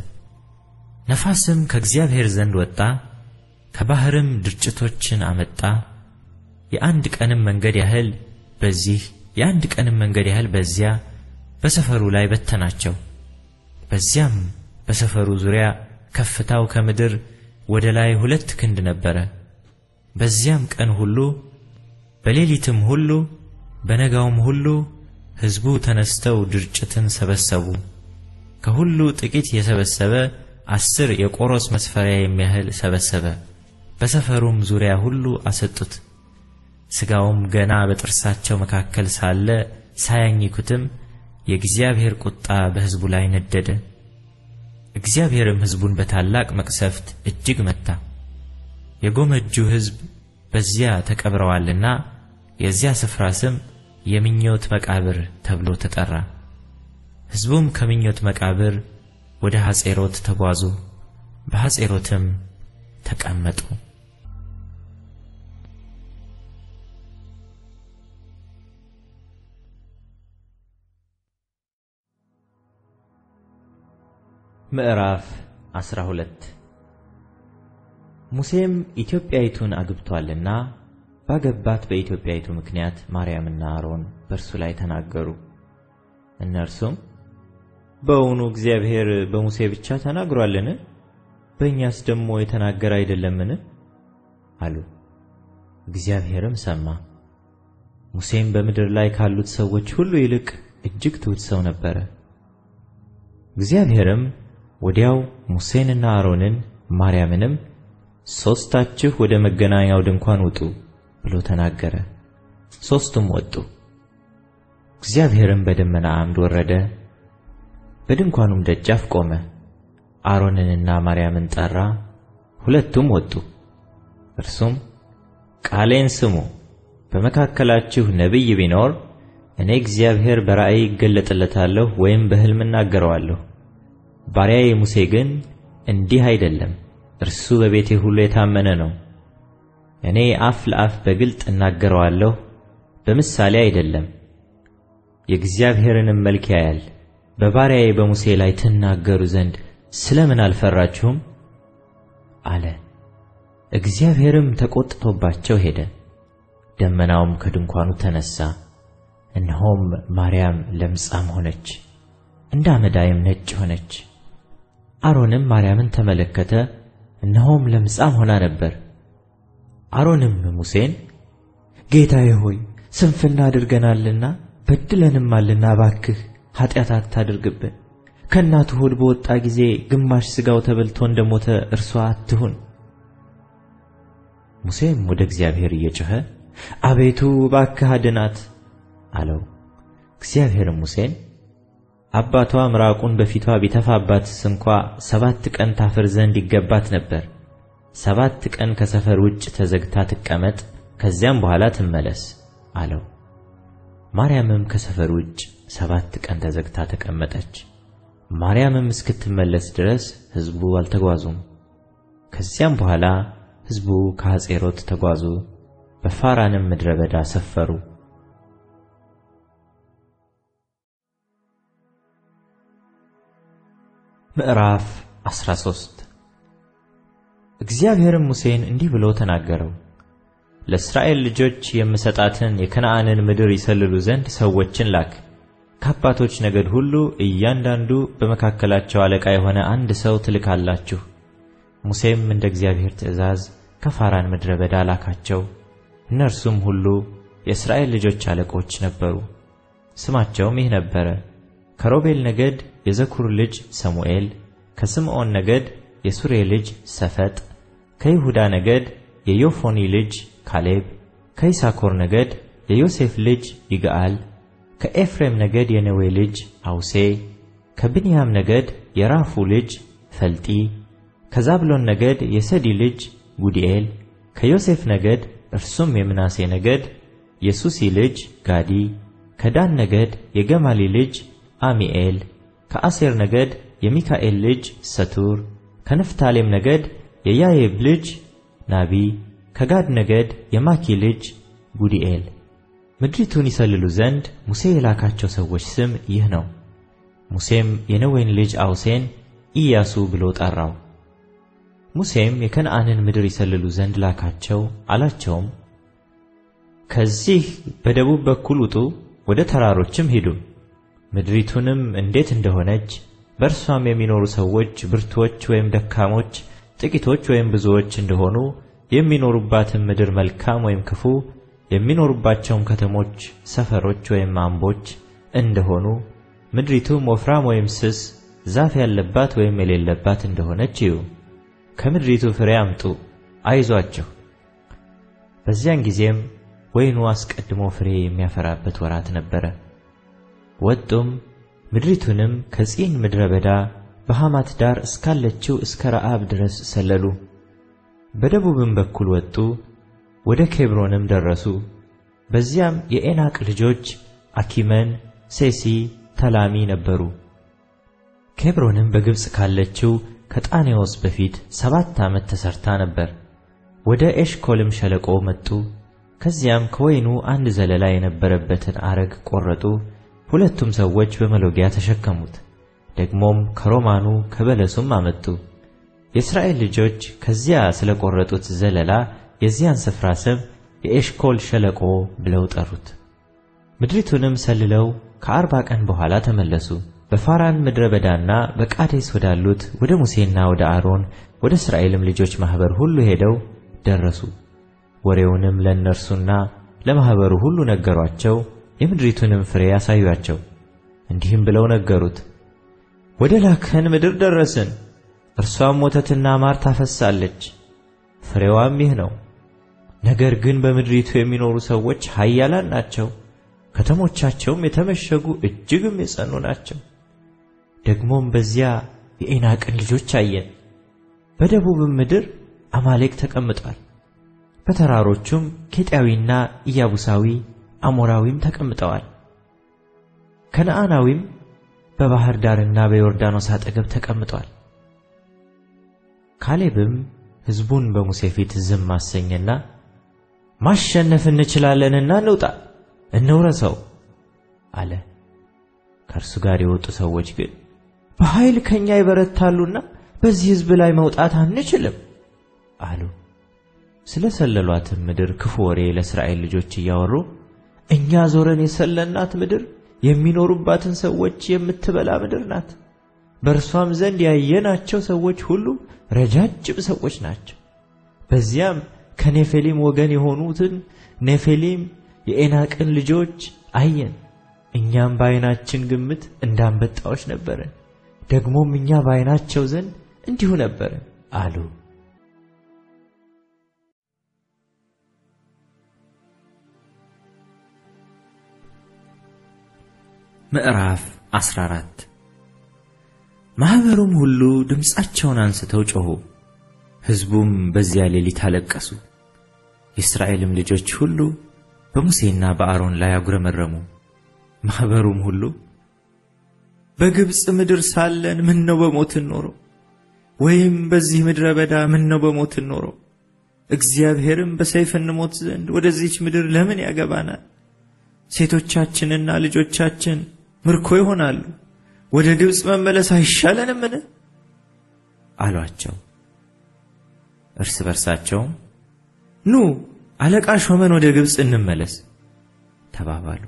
ነፋስም ከእግዚአብሔር ዘንድ ወጣ፣ ከባሕርም ድርጭቶችን አመጣ። የአንድ ቀንም መንገድ ያህል በዚህ የአንድ ቀንም መንገድ ያህል በዚያ በሰፈሩ ላይ በተናቸው። በዚያም በሰፈሩ ዙሪያ ከፍታው ከምድር ወደ ላይ ሁለት ክንድ ነበረ። በዚያም ቀን ሁሉ በሌሊትም ሁሉ በነጋውም ሁሉ ሕዝቡ ተነስተው ድርጭትን ሰበሰቡ። ከሁሉ ጥቂት የሰበሰበ አስር የቆሮስ መስፈሪያ የሚያህል ሰበሰበ። በሰፈሩም ዙሪያ ሁሉ አሰጡት። ሥጋውም ገና በጥርሳቸው መካከል ሳለ ሳያኝኩትም የእግዚአብሔር ቁጣ በሕዝቡ ላይ ነደደ። እግዚአብሔርም ሕዝቡን በታላቅ መቅሰፍት እጅግ መታ። የጎመጁ ሕዝብ በዚያ ተቀብረዋልና የዚያ ስፍራ ስም የምኞት መቃብር ተብሎ ተጠራ። ሕዝቡም ከምኞት መቃብር ወደ ሐጼሮት ተጓዙ፣ በሐጼሮትም ተቀመጡ። ምዕራፍ 12 ሙሴም ኢትዮጵያይቱን አግብቶአልና ባገባት በኢትዮጵያይቱ ምክንያት ማርያምና አሮን በእርሱ ላይ ተናገሩ። እነርሱም በእውኑ እግዚአብሔር በሙሴ ብቻ ተናግሯልን? በእኛስ ደግሞ የተናገረ አይደለምን? አሉ። እግዚአብሔርም ሰማ። ሙሴም በምድር ላይ ካሉት ሰዎች ሁሉ ይልቅ እጅግ ትሑት ሰው ነበረ። እግዚአብሔርም ወዲያው ሙሴንና አሮንን ማርያምንም ሦስታችሁ ወደ መገናኛው ድንኳን ውጡ ብሎ ተናገረ። ሦስቱም ወጡ። እግዚአብሔርም በደመና ዓምድ ወረደ፣ በድንኳኑም ደጃፍ ቆመ። አሮንንና ማርያምን ጠራ፣ ሁለቱም ወጡ። እርሱም ቃሌን ስሙ፣ በመካከላችሁ ነቢይ ቢኖር እኔ እግዚአብሔር በራእይ ይገለጥለታለሁ ወይም በሕልም እናገረዋለሁ። ባሪያዬ ሙሴ ግን እንዲህ አይደለም፣ እርሱ በቤቴ ሁሉ የታመነ ነው። እኔ አፍ ለአፍ በግልጥ እናገረዋለሁ፣ በምሳሌ አይደለም። የእግዚአብሔርንም መልክ ያያል። በባሪያዬ በሙሴ ላይ ትናገሩ ዘንድ ስለምን አልፈራችሁም? አለ። እግዚአብሔርም ተቆጥቶባቸው ሄደ። ደመናውም ከድንኳኑ ተነሣ፣ እነሆም ማርያም ለምጻም ሆነች፣ እንደ አመዳይም ነጭ ሆነች። አሮንም ማርያምን ተመለከተ፣ እነሆም ለምጻም ሆና ነበር። አሮንም ሙሴን ጌታዬ ሆይ ስንፍና አድርገናልና በድለንማልና እባክህ ኃጢአት አታድርግብን። ከእናቱ ሆድ በወጣ ጊዜ ግማሽ ሥጋው ተበልቶ እንደሞተ እርሷ አትሁን። ሙሴም ወደ እግዚአብሔር እየጮኸ አቤቱ እባክህ አድናት አለው። እግዚአብሔርም ሙሴን አባቷ ምራቁን በፊቷ ቢተፋባትስ እንኳ ሰባት ቀን ታፍር ዘንድ ይገባት ነበር። ሰባት ቀን ከሰፈር ውጭ ተዘግታ ትቀመጥ፣ ከዚያም በኋላ ትመለስ አለው። ማርያምም ከሰፈር ውጭ ሰባት ቀን ተዘግታ ተቀመጠች። ማርያምም እስክትመለስ ድረስ ሕዝቡ አልተጓዙም። ከዚያም በኋላ ሕዝቡ ከሐጼሮት ተጓዙ፣ በፋራንም ምድረ በዳ ሰፈሩ። ምዕራፍ 13 እግዚአብሔርም ሙሴን እንዲህ ብሎ ተናገረው። ለእስራኤል ልጆች የምሰጣትን የከነዓንን ምድር ይሰልሉ ዘንድ ሰዎችን ላክ። ከአባቶች ነገድ ሁሉ እያንዳንዱ በመካከላቸው አለቃ የሆነ አንድ ሰው ትልካላችሁ። ሙሴም እንደ እግዚአብሔር ትእዛዝ ከፋራን ምድረ በዳ ላካቸው። እነርሱም ሁሉ የእስራኤል ልጆች አለቆች ነበሩ። ስማቸውም ይህ ነበረ፦ ከሮቤል ነገድ የዘኩር ልጅ ሰሙኤል፣ ከስምዖን ነገድ የሱሬ ልጅ ሰፈጥ፣ ከይሁዳ ነገድ የዮፎኒ ልጅ ካሌብ፣ ከይሳኮር ነገድ የዮሴፍ ልጅ ይግአል፣ ከኤፍሬም ነገድ የነዌ ልጅ አውሴ፣ ከብንያም ነገድ የራፉ ልጅ ፈልጢ፣ ከዛብሎን ነገድ የሰዲ ልጅ ጉዲኤል፣ ከዮሴፍ ነገድ እርሱም የምናሴ ነገድ የሱሲ ልጅ ጋዲ፣ ከዳን ነገድ የገማሊ ልጅ አሚኤል፣ ከአሴር ነገድ የሚካኤል ልጅ ሰቱር፣ ከንፍታሌም ነገድ የያየብ ልጅ ናቢ፣ ከጋድ ነገድ የማኪ ልጅ ጉዲኤል። ምድሪቱን ይሰልሉ ዘንድ ሙሴ የላካቸው ሰዎች ስም ይህ ነው። ሙሴም የነዌን ልጅ አውሴን ኢያሱ ብሎ ጠራው። ሙሴም የከነዓንን ምድር ይሰልሉ ዘንድ ላካቸው፣ አላቸውም ከዚህ በደቡብ በኩል ውጡ፣ ወደ ተራሮችም ሂዱ። ምድሪቱንም እንዴት እንደሆነች በእርሷም የሚኖሩ ሰዎች ብርቱዎች ወይም ደካሞች፣ ጥቂቶች ወይም ብዙዎች እንደሆኑ የሚኖሩባትም ምድር መልካም ወይም ክፉ፣ የሚኖሩባቸውም ከተሞች፣ ሰፈሮች ወይም አምቦች እንደሆኑ፣ ምድሪቱም ወፍራም ወይም ስስ፣ ዛፍ ያለባት ወይም የሌለባት እንደሆነች እዩ። ከምድሪቱ ፍሬ አምጡ፣ አይዟችሁ። በዚያን ጊዜም ወይኑ አስቀድሞ ፍሬ የሚያፈራበት ወራት ነበረ። ወጡም ምድሪቱንም ከጺን ምድረ በዳ በሐማት ዳር እስካለችው እስከ ረአብ ድረስ ሰለሉ። በደቡብም በኩል ወጡ፣ ወደ ኬብሮንም ደረሱ። በዚያም የኤናቅ ልጆች አኪመን፣ ሴሲ፣ ተላሚ ነበሩ። ኬብሮንም በግብፅ ካለችው ከጣኔዎስ በፊት ሰባት ዓመት ተሰርታ ነበር። ወደ ኤሽኮልም ሸለቆ መጡ። ከዚያም ከወይኑ አንድ ዘለላ የነበረበትን አረግ ቆረጡ። ሁለቱም ሰዎች በመሎጊያ ተሸከሙት። ደግሞም ከሮማኑ ከበለሱም አመጡ። የእስራኤል ልጆች ከዚያ ስለ ቆረጡት ዘለላ የዚያን ስፍራ ስም የኤሽኮል ሸለቆ ብለው ጠሩት። ምድሪቱንም ሰልለው ከአርባ ቀን በኋላ ተመለሱ። በፋራን ምድረ በዳና በቃዴስ ወዳሉት ወደ ሙሴና ወደ አሮን ወደ እስራኤልም ልጆች ማኅበር ሁሉ ሄደው ደረሱ። ወሬውንም ለእነርሱና ለማኅበሩ ሁሉ ነገሯቸው። የምድሪቱንም ፍሬ ያሳዩአቸው። እንዲህም ብለው ነገሩት፣ ወደ ላከን ምድር ደረስን። እርሷም ወተትና ማር ታፈሳለች፣ ፍሬዋም ይህ ነው። ነገር ግን በምድሪቱ የሚኖሩ ሰዎች ኃያላን ናቸው፣ ከተሞቻቸውም የተመሸጉ እጅግም የጸኑ ናቸው። ደግሞም በዚያ የዔናቅን ልጆች አየን። በደቡብም ምድር አማሌቅ ተቀምጧል። በተራሮቹም ኬጢያዊና ኢያቡሳዊ አሞራዊም ተቀምጠዋል። ከነዓናዊም በባሕር ዳርና በዮርዳኖስ አጠገብ ተቀምጧል። ካሌብም ሕዝቡን በሙሴ ፊት ዝም አሰኘና ማሸነፍ እንችላለንና እንውጣ፣ እንውረሰው አለ። ከእርሱ ጋር የወጡ ሰዎች ግን በኃይል ከእኛ ይበረታሉና በዚህ ሕዝብ ላይ መውጣት አንችልም አሉ። ስለ ሰለሏትም ምድር ክፉ ወሬ ለእስራኤል ልጆች እያወሩ እኛ ዞረን የሰለናት ምድር የሚኖሩባትን ሰዎች የምትበላ ምድር ናት። በእርሷም ዘንድ ያየናቸው ሰዎች ሁሉ ረጃጅም ሰዎች ናቸው። በዚያም ከኔፌሊም ወገን የሆኑትን ኔፌሊም የዔናቅን ልጆች አየን። እኛም በዓይናችን ግምት እንደ አንበጣዎች ነበርን፣ ደግሞም እኛ በዓይናቸው ዘንድ እንዲሁ ነበርን አሉ። ምዕራፍ 14 ማኅበሩም ሁሉ ድምፃቸውን አንስተው ጮኹ። ሕዝቡም በዚያ ሌሊት አለቀሱ። የእስራኤልም ልጆች ሁሉ በሙሴና በአሮን ላይ አጉረመረሙ። ማኅበሩም ሁሉ በግብፅ ምድር ሳለን ምን ነው በሞትን ኖሮ፣ ወይም በዚህ ምድረ በዳ ምን ነው በሞትን ኖሮ፣ እግዚአብሔርም በሰይፍ እንሞት ዘንድ ወደዚች ምድር ለምን ያገባናል? ሴቶቻችንና ልጆቻችን ምርኮ ይሆናሉ። ወደ ግብፅ መመለስ አይሻለንምን? አሏቸው። እርስ በርሳቸውም ኑ አለቃ ሾመን ወደ ግብፅ እንመለስ ተባባሉ።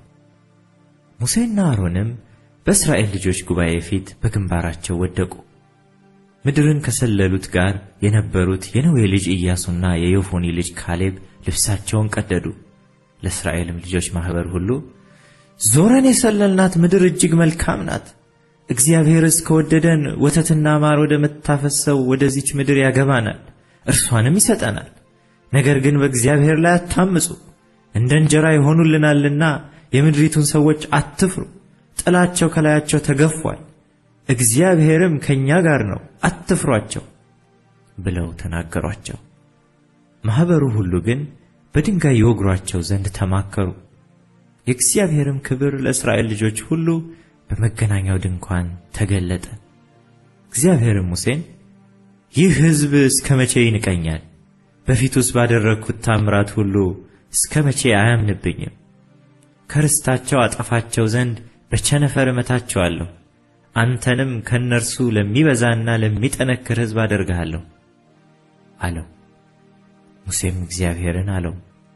ሙሴና አሮንም በእስራኤል ልጆች ጉባኤ ፊት በግንባራቸው ወደቁ። ምድርን ከሰለሉት ጋር የነበሩት የነዌ ልጅ ኢያሱና የዮፎኒ ልጅ ካሌብ ልብሳቸውን ቀደዱ። ለእስራኤልም ልጆች ማኅበር ሁሉ ዞረን የሰለልናት ምድር እጅግ መልካም ናት። እግዚአብሔርስ ከወደደን ወተትና ማር ወደምታፈሰው ወደዚች ምድር ያገባናል፣ እርሷንም ይሰጠናል። ነገር ግን በእግዚአብሔር ላይ አታምፁ፣ እንደ እንጀራ ይሆኑልናልና የምድሪቱን ሰዎች አትፍሩ። ጥላቸው ከላያቸው ተገፏል፣ እግዚአብሔርም ከእኛ ጋር ነው፣ አትፍሯቸው ብለው ተናገሯቸው። ማኅበሩ ሁሉ ግን በድንጋይ ይወግሯቸው ዘንድ ተማከሩ። የእግዚአብሔርም ክብር ለእስራኤል ልጆች ሁሉ በመገናኛው ድንኳን ተገለጠ። እግዚአብሔርም ሙሴን ይህ ሕዝብ እስከ መቼ ይንቀኛል? በፊቱስ ባደረግሁት ታምራት ሁሉ እስከ መቼ አያምንብኝም? ከርስታቸው አጠፋቸው ዘንድ በቸነፈር እመታቸዋለሁ። አንተንም ከእነርሱ ለሚበዛና ለሚጠነክር ሕዝብ አደርግሃለሁ አለው። ሙሴም እግዚአብሔርን አለው፣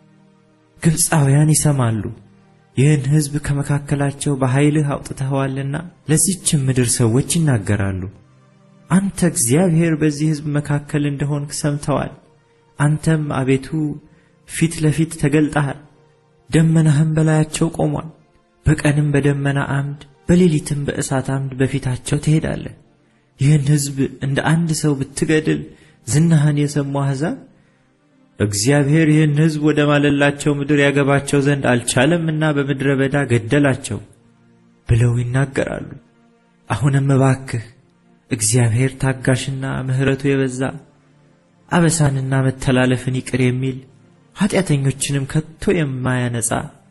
ግብፃውያን ይሰማሉ፣ ይህን ሕዝብ ከመካከላቸው በኃይልህ አውጥተኸዋልና ለዚችም ምድር ሰዎች ይናገራሉ። አንተ እግዚአብሔር በዚህ ሕዝብ መካከል እንደሆንክ ሰምተዋል። አንተም አቤቱ ፊት ለፊት ተገልጠሃል፣ ደመናህም በላያቸው ቆሟል። በቀንም በደመና አምድ በሌሊትም በእሳት አምድ በፊታቸው ትሄዳለህ። ይህን ሕዝብ እንደ አንድ ሰው ብትገድል ዝናህን የሰሙ አሕዛብ እግዚአብሔር ይህን ሕዝብ ወደ ማለላቸው ምድር ያገባቸው ዘንድ አልቻለምና በምድረ በዳ ገደላቸው ብለው ይናገራሉ። አሁንም እባክህ እግዚአብሔር ታጋሽና ምሕረቱ የበዛ አበሳንና መተላለፍን ይቅር የሚል ኀጢአተኞችንም ከቶ የማያነጻ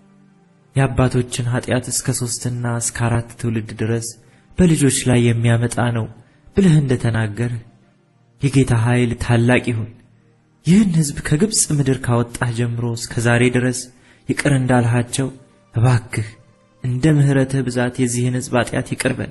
የአባቶችን ኀጢአት እስከ ሦስትና እስከ አራት ትውልድ ድረስ በልጆች ላይ የሚያመጣ ነው ብለህ እንደ ተናገርህ የጌታ ኃይል ታላቅ ይሁን። ይህን ሕዝብ ከግብፅ ምድር ካወጣህ ጀምሮ እስከ ዛሬ ድረስ ይቅር እንዳልሃቸው እባክህ እንደ ምሕረትህ ብዛት የዚህን ሕዝብ ኃጢአት ይቅር በል።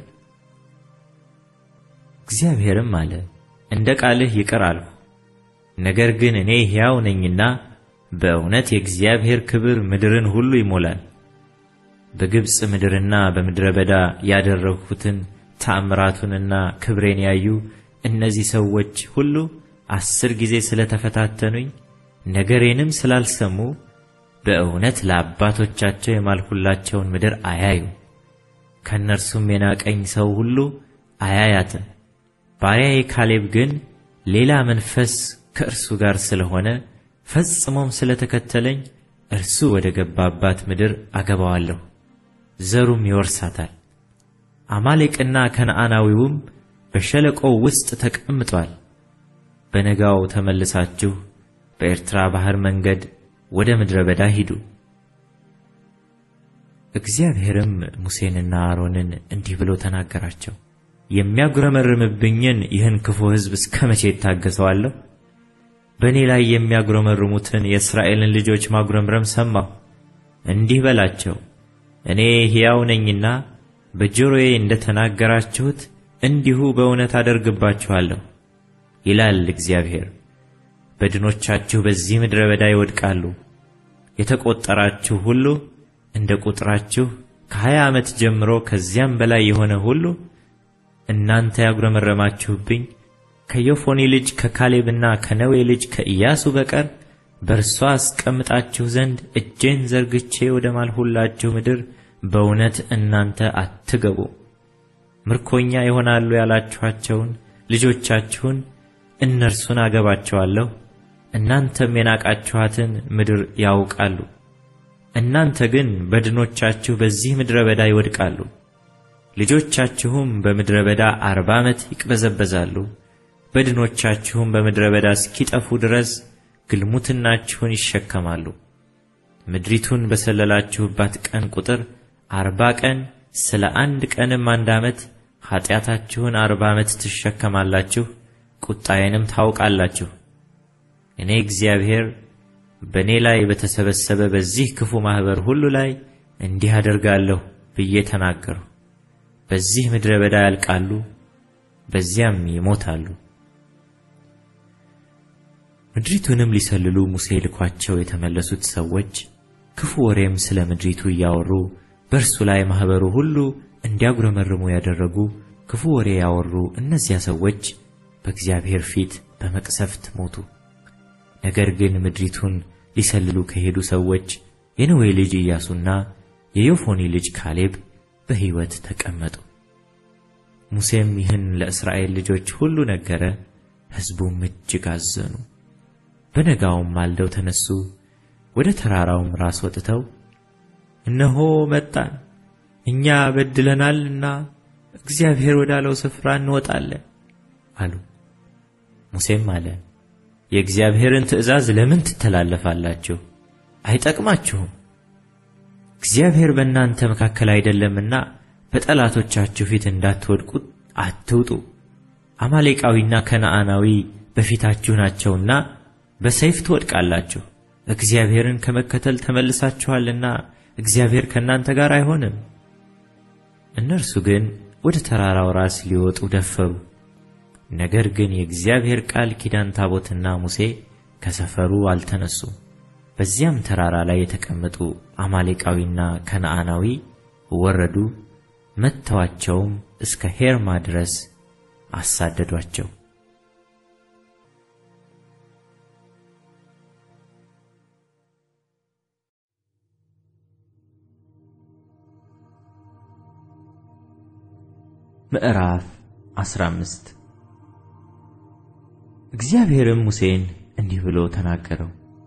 እግዚአብሔርም አለ፣ እንደ ቃልህ ይቅር አልሁ። ነገር ግን እኔ ሕያው ነኝና በእውነት የእግዚአብሔር ክብር ምድርን ሁሉ ይሞላል። በግብፅ ምድርና በምድረ በዳ ያደረግሁትን ተአምራቱንና ክብሬን ያዩ እነዚህ ሰዎች ሁሉ አስር ጊዜ ስለተፈታተኑኝ ነገሬንም ስላልሰሙ በእውነት ለአባቶቻቸው የማልሁላቸውን ምድር አያዩ። ከእነርሱም የናቀኝ ሰው ሁሉ አያያትም። ባሪያዬ ካሌብ ግን ሌላ መንፈስ ከእርሱ ጋር ስለሆነ ፈጽሞም ስለተከተለኝ እርሱ ወደ ገባባት ምድር አገባዋለሁ፣ ዘሩም ይወርሳታል። አማሌቅና ከነዓናዊውም በሸለቆው ውስጥ ተቀምጧል። በነጋው ተመልሳችሁ በኤርትራ ባሕር መንገድ ወደ ምድረ በዳ ሂዱ። እግዚአብሔርም ሙሴንና አሮንን እንዲህ ብሎ ተናገራቸው። የሚያጉረመርምብኝን ይህን ክፉ ሕዝብ እስከ መቼ እታገሰዋለሁ? በእኔ ላይ የሚያጉረመርሙትን የእስራኤልን ልጆች ማጉረምረም ሰማሁ። እንዲህ በላቸው፣ እኔ ሕያው ነኝና በጆሮዬ እንደ ተናገራችሁት እንዲሁ በእውነት አደርግባችኋለሁ ይላል እግዚአብሔር። በድኖቻችሁ በዚህ ምድረ በዳ ይወድቃሉ። የተቆጠራችሁ ሁሉ እንደ ቁጥራችሁ ከሀያ ዓመት ጀምሮ ከዚያም በላይ የሆነ ሁሉ እናንተ ያጉረመረማችሁብኝ ከዮፎኒ ልጅ ከካሌብና ከነዌ ልጅ ከኢያሱ በቀር በእርሷ አስቀምጣችሁ ዘንድ እጄን ዘርግቼ ወደ ማልሁላችሁ ምድር በእውነት እናንተ አትገቡ። ምርኮኛ ይሆናሉ ያላችኋቸውን ልጆቻችሁን እነርሱን አገባቸዋለሁ፣ እናንተም የናቃችኋትን ምድር ያውቃሉ። እናንተ ግን በድኖቻችሁ በዚህ ምድረ በዳ ይወድቃሉ። ልጆቻችሁም በምድረ በዳ አርባ ዓመት ይቅበዘበዛሉ። በድኖቻችሁም በምድረ በዳ እስኪጠፉ ድረስ ግልሙትናችሁን ይሸከማሉ። ምድሪቱን በሰለላችሁባት ቀን ቁጥር አርባ ቀን ስለ አንድ ቀንም አንድ ዓመት ኀጢአታችሁን አርባ ዓመት ትሸከማላችሁ፣ ቁጣዬንም ታውቃላችሁ። እኔ እግዚአብሔር በእኔ ላይ በተሰበሰበ በዚህ ክፉ ማኅበር ሁሉ ላይ እንዲህ አደርጋለሁ ብዬ ተናገርሁ። በዚህ ምድረ በዳ ያልቃሉ፣ በዚያም ይሞታሉ። ምድሪቱንም ሊሰልሉ ሙሴ ልኳቸው የተመለሱት ሰዎች ክፉ ወሬም ስለ ምድሪቱ እያወሩ በእርሱ ላይ ማኅበሩ ሁሉ እንዲያጉረመርሙ ያደረጉ ክፉ ወሬ ያወሩ እነዚያ ሰዎች በእግዚአብሔር ፊት በመቅሰፍት ሞቱ። ነገር ግን ምድሪቱን ሊሰልሉ ከሄዱ ሰዎች የነዌ ልጅ ኢያሱና የዮፎኒ ልጅ ካሌብ በሕይወት ተቀመጡ። ሙሴም ይህን ለእስራኤል ልጆች ሁሉ ነገረ፣ ሕዝቡም እጅግ አዘኑ። በነጋውም ማልደው ተነሱ፣ ወደ ተራራውም ራስ ወጥተው እነሆ መጣን፣ እኛ በድለናልና እግዚአብሔር ወዳለው ስፍራ እንወጣለን አሉ። ሙሴም አለ የእግዚአብሔርን ትእዛዝ ለምን ትተላለፋላችሁ? አይጠቅማችሁም። እግዚአብሔር በእናንተ መካከል አይደለምና በጠላቶቻችሁ ፊት እንዳትወድቁ አትውጡ። አማሌቃዊና ከነዓናዊ በፊታችሁ ናቸውና በሰይፍ ትወድቃላችሁ። እግዚአብሔርን ከመከተል ተመልሳችኋልና እግዚአብሔር ከእናንተ ጋር አይሆንም። እነርሱ ግን ወደ ተራራው ራስ ሊወጡ ደፈሩ። ነገር ግን የእግዚአብሔር ቃል ኪዳን ታቦትና ሙሴ ከሰፈሩ አልተነሱም። በዚያም ተራራ ላይ የተቀመጡ አማሌቃዊና ከነዓናዊ ወረዱ፣ መጥተዋቸውም እስከ ሄርማ ድረስ አሳደዷቸው። ምዕራፍ 15 እግዚአብሔርም ሙሴን እንዲህ ብሎ ተናገረው።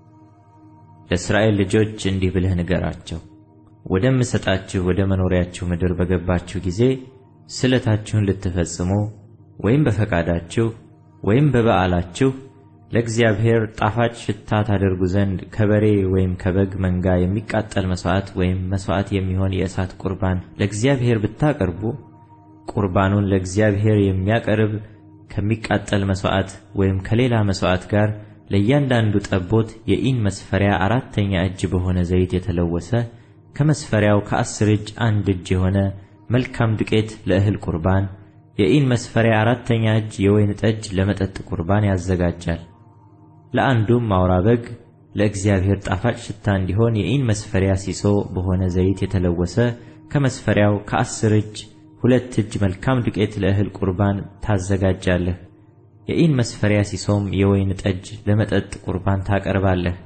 ለእስራኤል ልጆች እንዲህ ብለህ ንገራቸው፣ ወደምሰጣችሁ ወደ መኖሪያችሁ ምድር በገባችሁ ጊዜ ስለታችሁን ልትፈጽሙ ወይም በፈቃዳችሁ ወይም በበዓላችሁ ለእግዚአብሔር ጣፋጭ ሽታ ታደርጉ ዘንድ ከበሬ ወይም ከበግ መንጋ የሚቃጠል መሥዋዕት ወይም መሥዋዕት የሚሆን የእሳት ቁርባን ለእግዚአብሔር ብታቀርቡ ቁርባኑን ለእግዚአብሔር የሚያቀርብ ከሚቃጠል መሥዋዕት ወይም ከሌላ መሥዋዕት ጋር ለእያንዳንዱ ጠቦት የኢን መስፈሪያ አራተኛ እጅ በሆነ ዘይት የተለወሰ ከመስፈሪያው ከአስር እጅ አንድ እጅ የሆነ መልካም ዱቄት ለእህል ቁርባን፣ የኢን መስፈሪያ አራተኛ እጅ የወይን ጠጅ ለመጠጥ ቁርባን ያዘጋጃል። ለአንዱም አውራ በግ ለእግዚአብሔር ጣፋጭ ሽታ እንዲሆን የኢን መስፈሪያ ሲሶ በሆነ ዘይት የተለወሰ ከመስፈሪያው ከአስር እጅ ሁለት እጅ መልካም ዱቄት ለእህል ቁርባን ታዘጋጃለህ። የኢን መስፈሪያ ሲሶም የወይን ጠጅ ለመጠጥ ቁርባን ታቀርባለህ።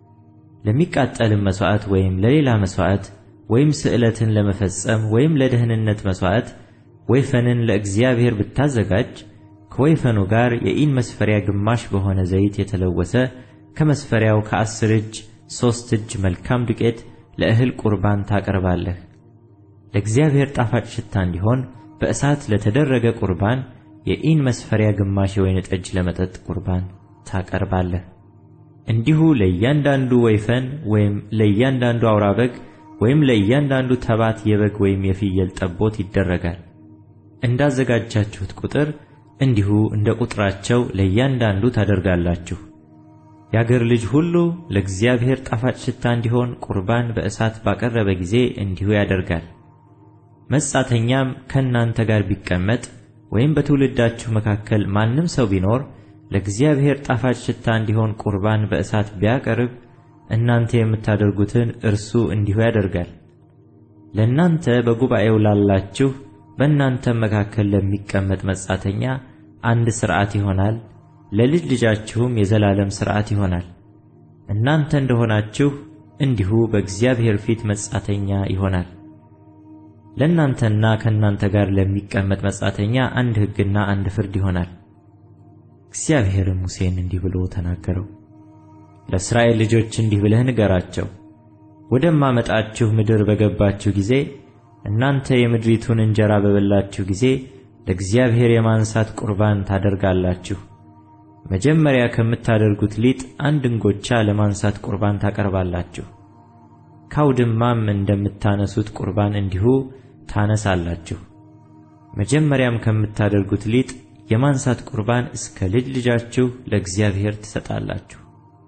ለሚቃጠልም መሥዋዕት ወይም ለሌላ መሥዋዕት ወይም ስዕለትን ለመፈጸም ወይም ለደህንነት መሥዋዕት ወይፈንን ለእግዚአብሔር ብታዘጋጅ ከወይፈኑ ጋር የኢን መስፈሪያ ግማሽ በሆነ ዘይት የተለወሰ ከመስፈሪያው ከአስር እጅ ሦስት እጅ መልካም ዱቄት ለእህል ቁርባን ታቀርባለህ። ለእግዚአብሔር ጣፋጭ ሽታ እንዲሆን በእሳት ለተደረገ ቁርባን የኢን መስፈሪያ ግማሽ የወይን ጠጅ ለመጠጥ ቁርባን ታቀርባለህ። እንዲሁ ለእያንዳንዱ ወይፈን ወይም ለእያንዳንዱ አውራ በግ ወይም ለእያንዳንዱ ተባት የበግ ወይም የፍየል ጠቦት ይደረጋል። እንዳዘጋጃችሁት ቁጥር እንዲሁ እንደ ቁጥራቸው ለእያንዳንዱ ታደርጋላችሁ። የአገር ልጅ ሁሉ ለእግዚአብሔር ጣፋጭ ሽታ እንዲሆን ቁርባን በእሳት ባቀረበ ጊዜ እንዲሁ ያደርጋል። መጻተኛም ከእናንተ ጋር ቢቀመጥ ወይም በትውልዳችሁ መካከል ማንም ሰው ቢኖር ለእግዚአብሔር ጣፋጭ ሽታ እንዲሆን ቁርባን በእሳት ቢያቀርብ እናንተ የምታደርጉትን እርሱ እንዲሁ ያደርጋል። ለእናንተ በጉባኤው ላላችሁ በእናንተም መካከል ለሚቀመጥ መጻተኛ አንድ ሥርዓት ይሆናል፣ ለልጅ ልጃችሁም የዘላለም ሥርዓት ይሆናል። እናንተ እንደሆናችሁ እንዲሁ በእግዚአብሔር ፊት መጻተኛ ይሆናል። ለእናንተና ከእናንተ ጋር ለሚቀመጥ መጻተኛ አንድ ሕግና አንድ ፍርድ ይሆናል። እግዚአብሔርም ሙሴን እንዲህ ብሎ ተናገረው። ለእስራኤል ልጆች እንዲህ ብለህ ንገራቸው፣ ወደማመጣችሁ ምድር በገባችሁ ጊዜ እናንተ የምድሪቱን እንጀራ በበላችሁ ጊዜ ለእግዚአብሔር የማንሳት ቁርባን ታደርጋላችሁ። መጀመሪያ ከምታደርጉት ሊጥ አንድ እንጎቻ ለማንሳት ቁርባን ታቀርባላችሁ። ካውድማም እንደምታነሱት ቁርባን እንዲሁ ታነሳላችሁ። መጀመሪያም ከምታደርጉት ሊጥ የማንሳት ቁርባን እስከ ልጅ ልጃችሁ ለእግዚአብሔር ትሰጣላችሁ።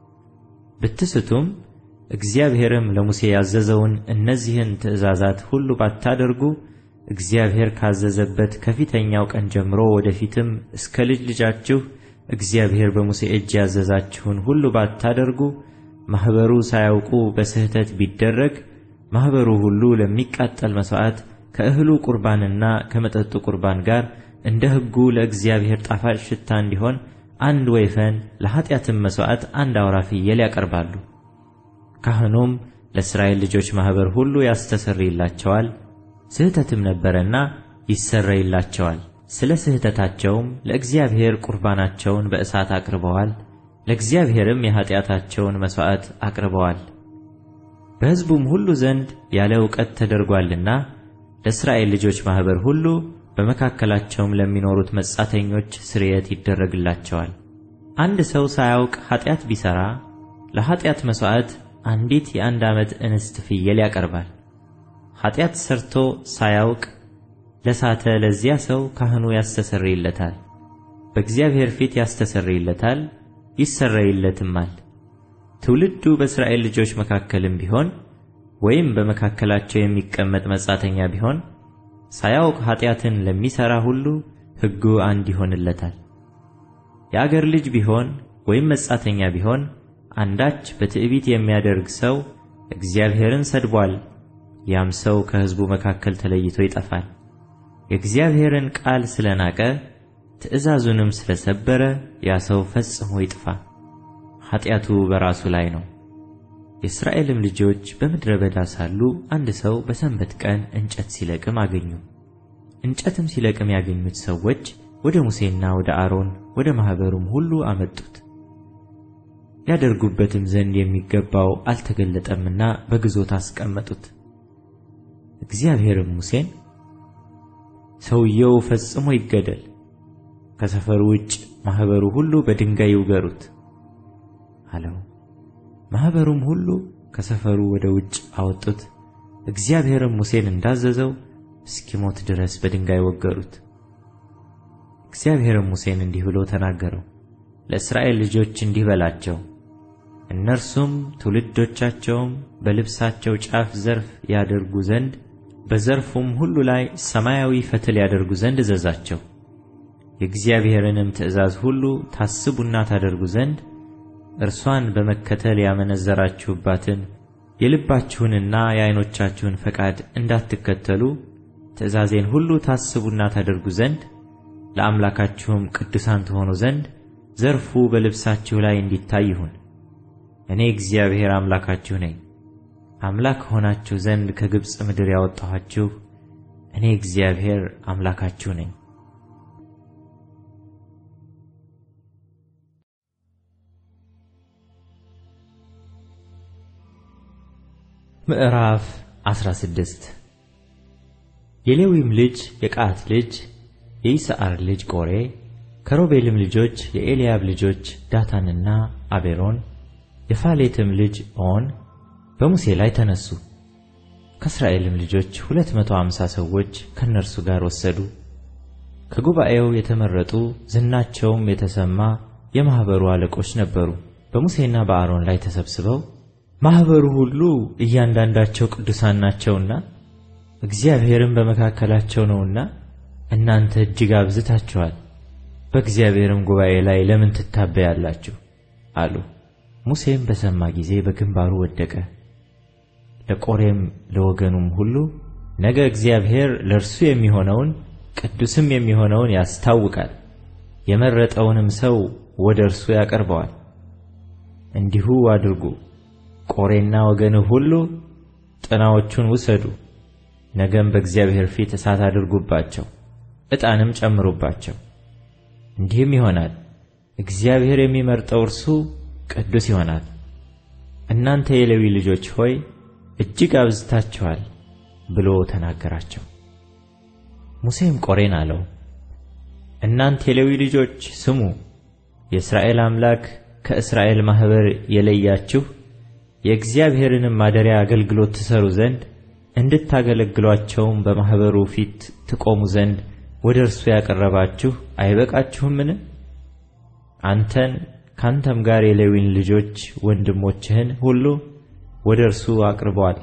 ብትስቱም እግዚአብሔርም ለሙሴ ያዘዘውን እነዚህን ትእዛዛት ሁሉ ባታደርጉ እግዚአብሔር ካዘዘበት ከፊተኛው ቀን ጀምሮ ወደፊትም እስከ ልጅ ልጃችሁ እግዚአብሔር በሙሴ እጅ ያዘዛችሁን ሁሉ ባታደርጉ ማኅበሩ ሳያውቁ በስህተት ቢደረግ ማኅበሩ ሁሉ ለሚቃጠል መሥዋዕት ከእህሉ ቁርባንና ከመጠጡ ቁርባን ጋር እንደ ሕጉ ለእግዚአብሔር ጣፋጭ ሽታ እንዲሆን አንድ ወይፈን ለኀጢአትም መሥዋዕት አንድ አውራ ፍየል ያቀርባሉ። ካህኑም ለእስራኤል ልጆች ማኅበር ሁሉ ያስተሰርይላቸዋል፣ ስህተትም ነበረና ይሰረይላቸዋል። ስለ ስህተታቸውም ለእግዚአብሔር ቁርባናቸውን በእሳት አቅርበዋል፣ ለእግዚአብሔርም የኀጢአታቸውን መሥዋዕት አቅርበዋል። በሕዝቡም ሁሉ ዘንድ ያለ ዕውቀት ተደርጓልና ለእስራኤል ልጆች ማኅበር ሁሉ በመካከላቸውም ለሚኖሩት መጻተኞች ስርየት ይደረግላቸዋል። አንድ ሰው ሳያውቅ ኀጢአት ቢሠራ ለኀጢአት መሥዋዕት አንዲት የአንድ ዓመት እንስት ፍየል ያቀርባል። ኀጢአት ሠርቶ ሳያውቅ ለሳተ ለዚያ ሰው ካህኑ ያስተሰርይለታል፣ በእግዚአብሔር ፊት ያስተሰርይለታል፣ ይሰረይለትማል። ትውልዱ በእስራኤል ልጆች መካከልም ቢሆን ወይም በመካከላቸው የሚቀመጥ መጻተኛ ቢሆን ሳያውቅ ኀጢአትን ለሚሠራ ሁሉ ሕጉ አንድ ይሆንለታል። የአገር ልጅ ቢሆን ወይም መጻተኛ ቢሆን አንዳች በትዕቢት የሚያደርግ ሰው እግዚአብሔርን ሰድቧል፣ ያም ሰው ከሕዝቡ መካከል ተለይቶ ይጠፋል። የእግዚአብሔርን ቃል ስለናቀ ትእዛዙንም ስለሰበረ ያ ሰው ፈጽሞ ይጥፋ፣ ኀጢአቱ በራሱ ላይ ነው። የእስራኤልም ልጆች በምድረ በዳ ሳሉ አንድ ሰው በሰንበት ቀን እንጨት ሲለቅም አገኙ። እንጨትም ሲለቅም ያገኙት ሰዎች ወደ ሙሴና ወደ አሮን ወደ ማኅበሩም ሁሉ አመጡት። ያደርጉበትም ዘንድ የሚገባው አልተገለጠምና በግዞት አስቀመጡት። እግዚአብሔርም ሙሴን ሰውየው ፈጽሞ ይገደል፣ ከሰፈሩ ውጭ ማኅበሩ ሁሉ በድንጋይ ይውገሩት አለው። ማኅበሩም ሁሉ ከሰፈሩ ወደ ውጭ አወጡት። እግዚአብሔርም ሙሴን እንዳዘዘው እስኪሞት ድረስ በድንጋይ ወገሩት። እግዚአብሔርም ሙሴን እንዲህ ብሎ ተናገረው፣ ለእስራኤል ልጆች እንዲህ በላቸው፣ እነርሱም ትውልዶቻቸውም በልብሳቸው ጫፍ ዘርፍ ያደርጉ ዘንድ በዘርፉም ሁሉ ላይ ሰማያዊ ፈትል ያደርጉ ዘንድ እዘዛቸው። የእግዚአብሔርንም ትእዛዝ ሁሉ ታስቡና ታደርጉ ዘንድ እርሷን በመከተል ያመነዘራችሁባትን የልባችሁንና የዓይኖቻችሁን ፈቃድ እንዳትከተሉ ትእዛዜን ሁሉ ታስቡና ታደርጉ ዘንድ ለአምላካችሁም ቅዱሳን ትሆኑ ዘንድ ዘርፉ በልብሳችሁ ላይ እንዲታይ ይሁን። እኔ እግዚአብሔር አምላካችሁ ነኝ። አምላክ ሆናችሁ ዘንድ ከግብፅ ምድር ያወጣኋችሁ እኔ እግዚአብሔር አምላካችሁ ነኝ። ምዕራፍ 16 የሌዊም ልጅ የቀዓት ልጅ የይስዓር ልጅ ቆሬ ከሮቤልም ልጆች የኤልያብ ልጆች ዳታንና አቤሮን የፋሌትም ልጅ ኦን በሙሴ ላይ ተነሱ። ከእስራኤልም ልጆች ሁለት መቶ አምሳ ሰዎች ከእነርሱ ጋር ወሰዱ። ከጉባኤው የተመረጡ ዝናቸውም የተሰማ የማኅበሩ አለቆች ነበሩ። በሙሴና በአሮን ላይ ተሰብስበው ማኅበሩ ሁሉ እያንዳንዳቸው ቅዱሳን ናቸውና እግዚአብሔርም በመካከላቸው ነውና እናንተ እጅግ አብዝታችኋል፣ በእግዚአብሔርም ጉባኤ ላይ ለምን ትታበያላችሁ? አሉ። ሙሴም በሰማ ጊዜ በግንባሩ ወደቀ። ለቆሬም ለወገኑም ሁሉ ነገ እግዚአብሔር ለእርሱ የሚሆነውን ቅዱስም የሚሆነውን ያስታውቃል፣ የመረጠውንም ሰው ወደ እርሱ ያቀርበዋል። እንዲሁ አድርጉ። ቆሬና ወገንህ ሁሉ ጥናዎቹን ውሰዱ፣ ነገም በእግዚአብሔር ፊት እሳት አድርጉባቸው፣ ዕጣንም ጨምሩባቸው። እንዲህም ይሆናል፣ እግዚአብሔር የሚመርጠው እርሱ ቅዱስ ይሆናል። እናንተ የሌዊ ልጆች ሆይ እጅግ አብዝታችኋል ብሎ ተናገራቸው። ሙሴም ቆሬን አለው፣ እናንተ የሌዊ ልጆች ስሙ፣ የእስራኤል አምላክ ከእስራኤል ማኅበር የለያችሁ የእግዚአብሔርንም ማደሪያ አገልግሎት ትሠሩ ዘንድ እንድታገለግሏቸውም በማኅበሩ ፊት ትቆሙ ዘንድ ወደ እርሱ ያቀረባችሁ አይበቃችሁምን? አንተን ካንተም ጋር የሌዊን ልጆች ወንድሞችህን ሁሉ ወደ እርሱ አቅርበዋል።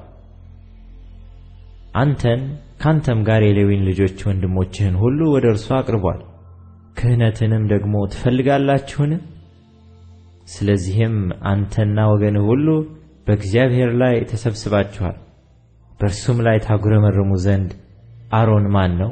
አንተን ካንተም ጋር የሌዊን ልጆች ወንድሞችህን ሁሉ ወደ እርሱ አቅርቧል። ክህነትንም ደግሞ ትፈልጋላችሁን? ስለዚህም አንተና ወገንህ ሁሉ በእግዚአብሔር ላይ ተሰብስባችኋል። በእርሱም ላይ ታጉረመርሙ ዘንድ አሮን ማን ነው?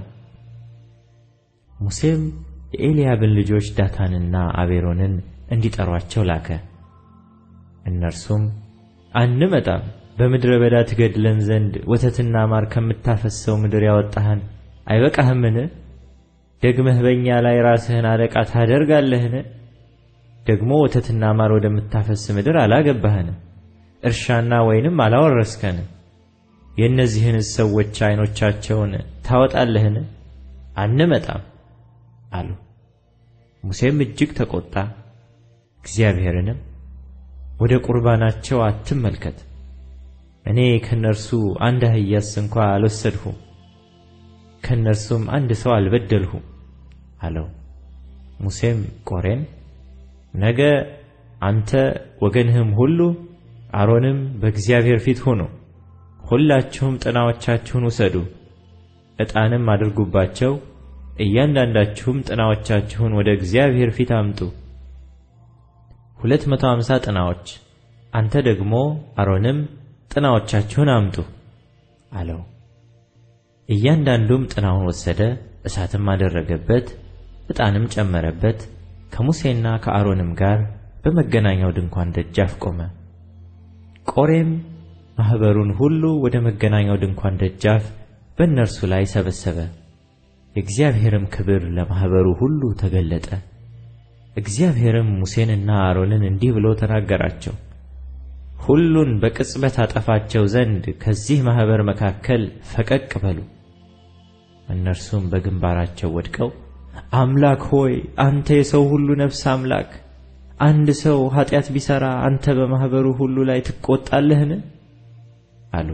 ሙሴም የኤልያብን ልጆች ዳታንና አቤሮንን እንዲጠሯቸው ላከ። እነርሱም አንመጣም፣ በምድረ በዳ ትገድለን ዘንድ ወተትና ማር ከምታፈሰው ምድር ያወጣህን አይበቃህምን? ደግመህ በእኛ ላይ ራስህን አለቃ ታደርጋለህን? ደግሞ ወተትና ማር ወደምታፈስ ምድር አላገባህንም፣ እርሻና ወይንም አላወረስከንም። የእነዚህንስ ሰዎች ዓይኖቻቸውን ታወጣለህን? አንመጣም አሉ። ሙሴም እጅግ ተቆጣ። እግዚአብሔርንም ወደ ቁርባናቸው አትመልከት፣ እኔ ከእነርሱ አንድ አህያስ እንኳ አልወሰድሁም፣ ከእነርሱም አንድ ሰው አልበደልሁም አለው። ሙሴም ቆሬን ነገ አንተ ወገንህም ሁሉ አሮንም በእግዚአብሔር ፊት ሁኑ፣ ሁላችሁም ጥናዎቻችሁን ውሰዱ፣ ዕጣንም አድርጉባቸው እያንዳንዳችሁም ጥናዎቻችሁን ወደ እግዚአብሔር ፊት አምጡ። ሁለት መቶ አምሳ ጥናዎች አንተ ደግሞ አሮንም ጥናዎቻችሁን አምጡ አለው። እያንዳንዱም ጥናውን ወሰደ፣ እሳትም አደረገበት፣ ዕጣንም ጨመረበት። ከሙሴና ከአሮንም ጋር በመገናኛው ድንኳን ደጃፍ ቆመ። ቆሬም ማኅበሩን ሁሉ ወደ መገናኛው ድንኳን ደጃፍ በእነርሱ ላይ ሰበሰበ። የእግዚአብሔርም ክብር ለማኅበሩ ሁሉ ተገለጠ። እግዚአብሔርም ሙሴንና አሮንን እንዲህ ብሎ ተናገራቸው። ሁሉን በቅጽበት አጠፋቸው ዘንድ ከዚህ ማኅበር መካከል ፈቀቅ በሉ። እነርሱም በግንባራቸው ወድቀው አምላክ ሆይ አንተ የሰው ሁሉ ነፍስ አምላክ፣ አንድ ሰው ኃጢአት ቢሠራ አንተ በማኅበሩ ሁሉ ላይ ትቈጣለህን? አሉ።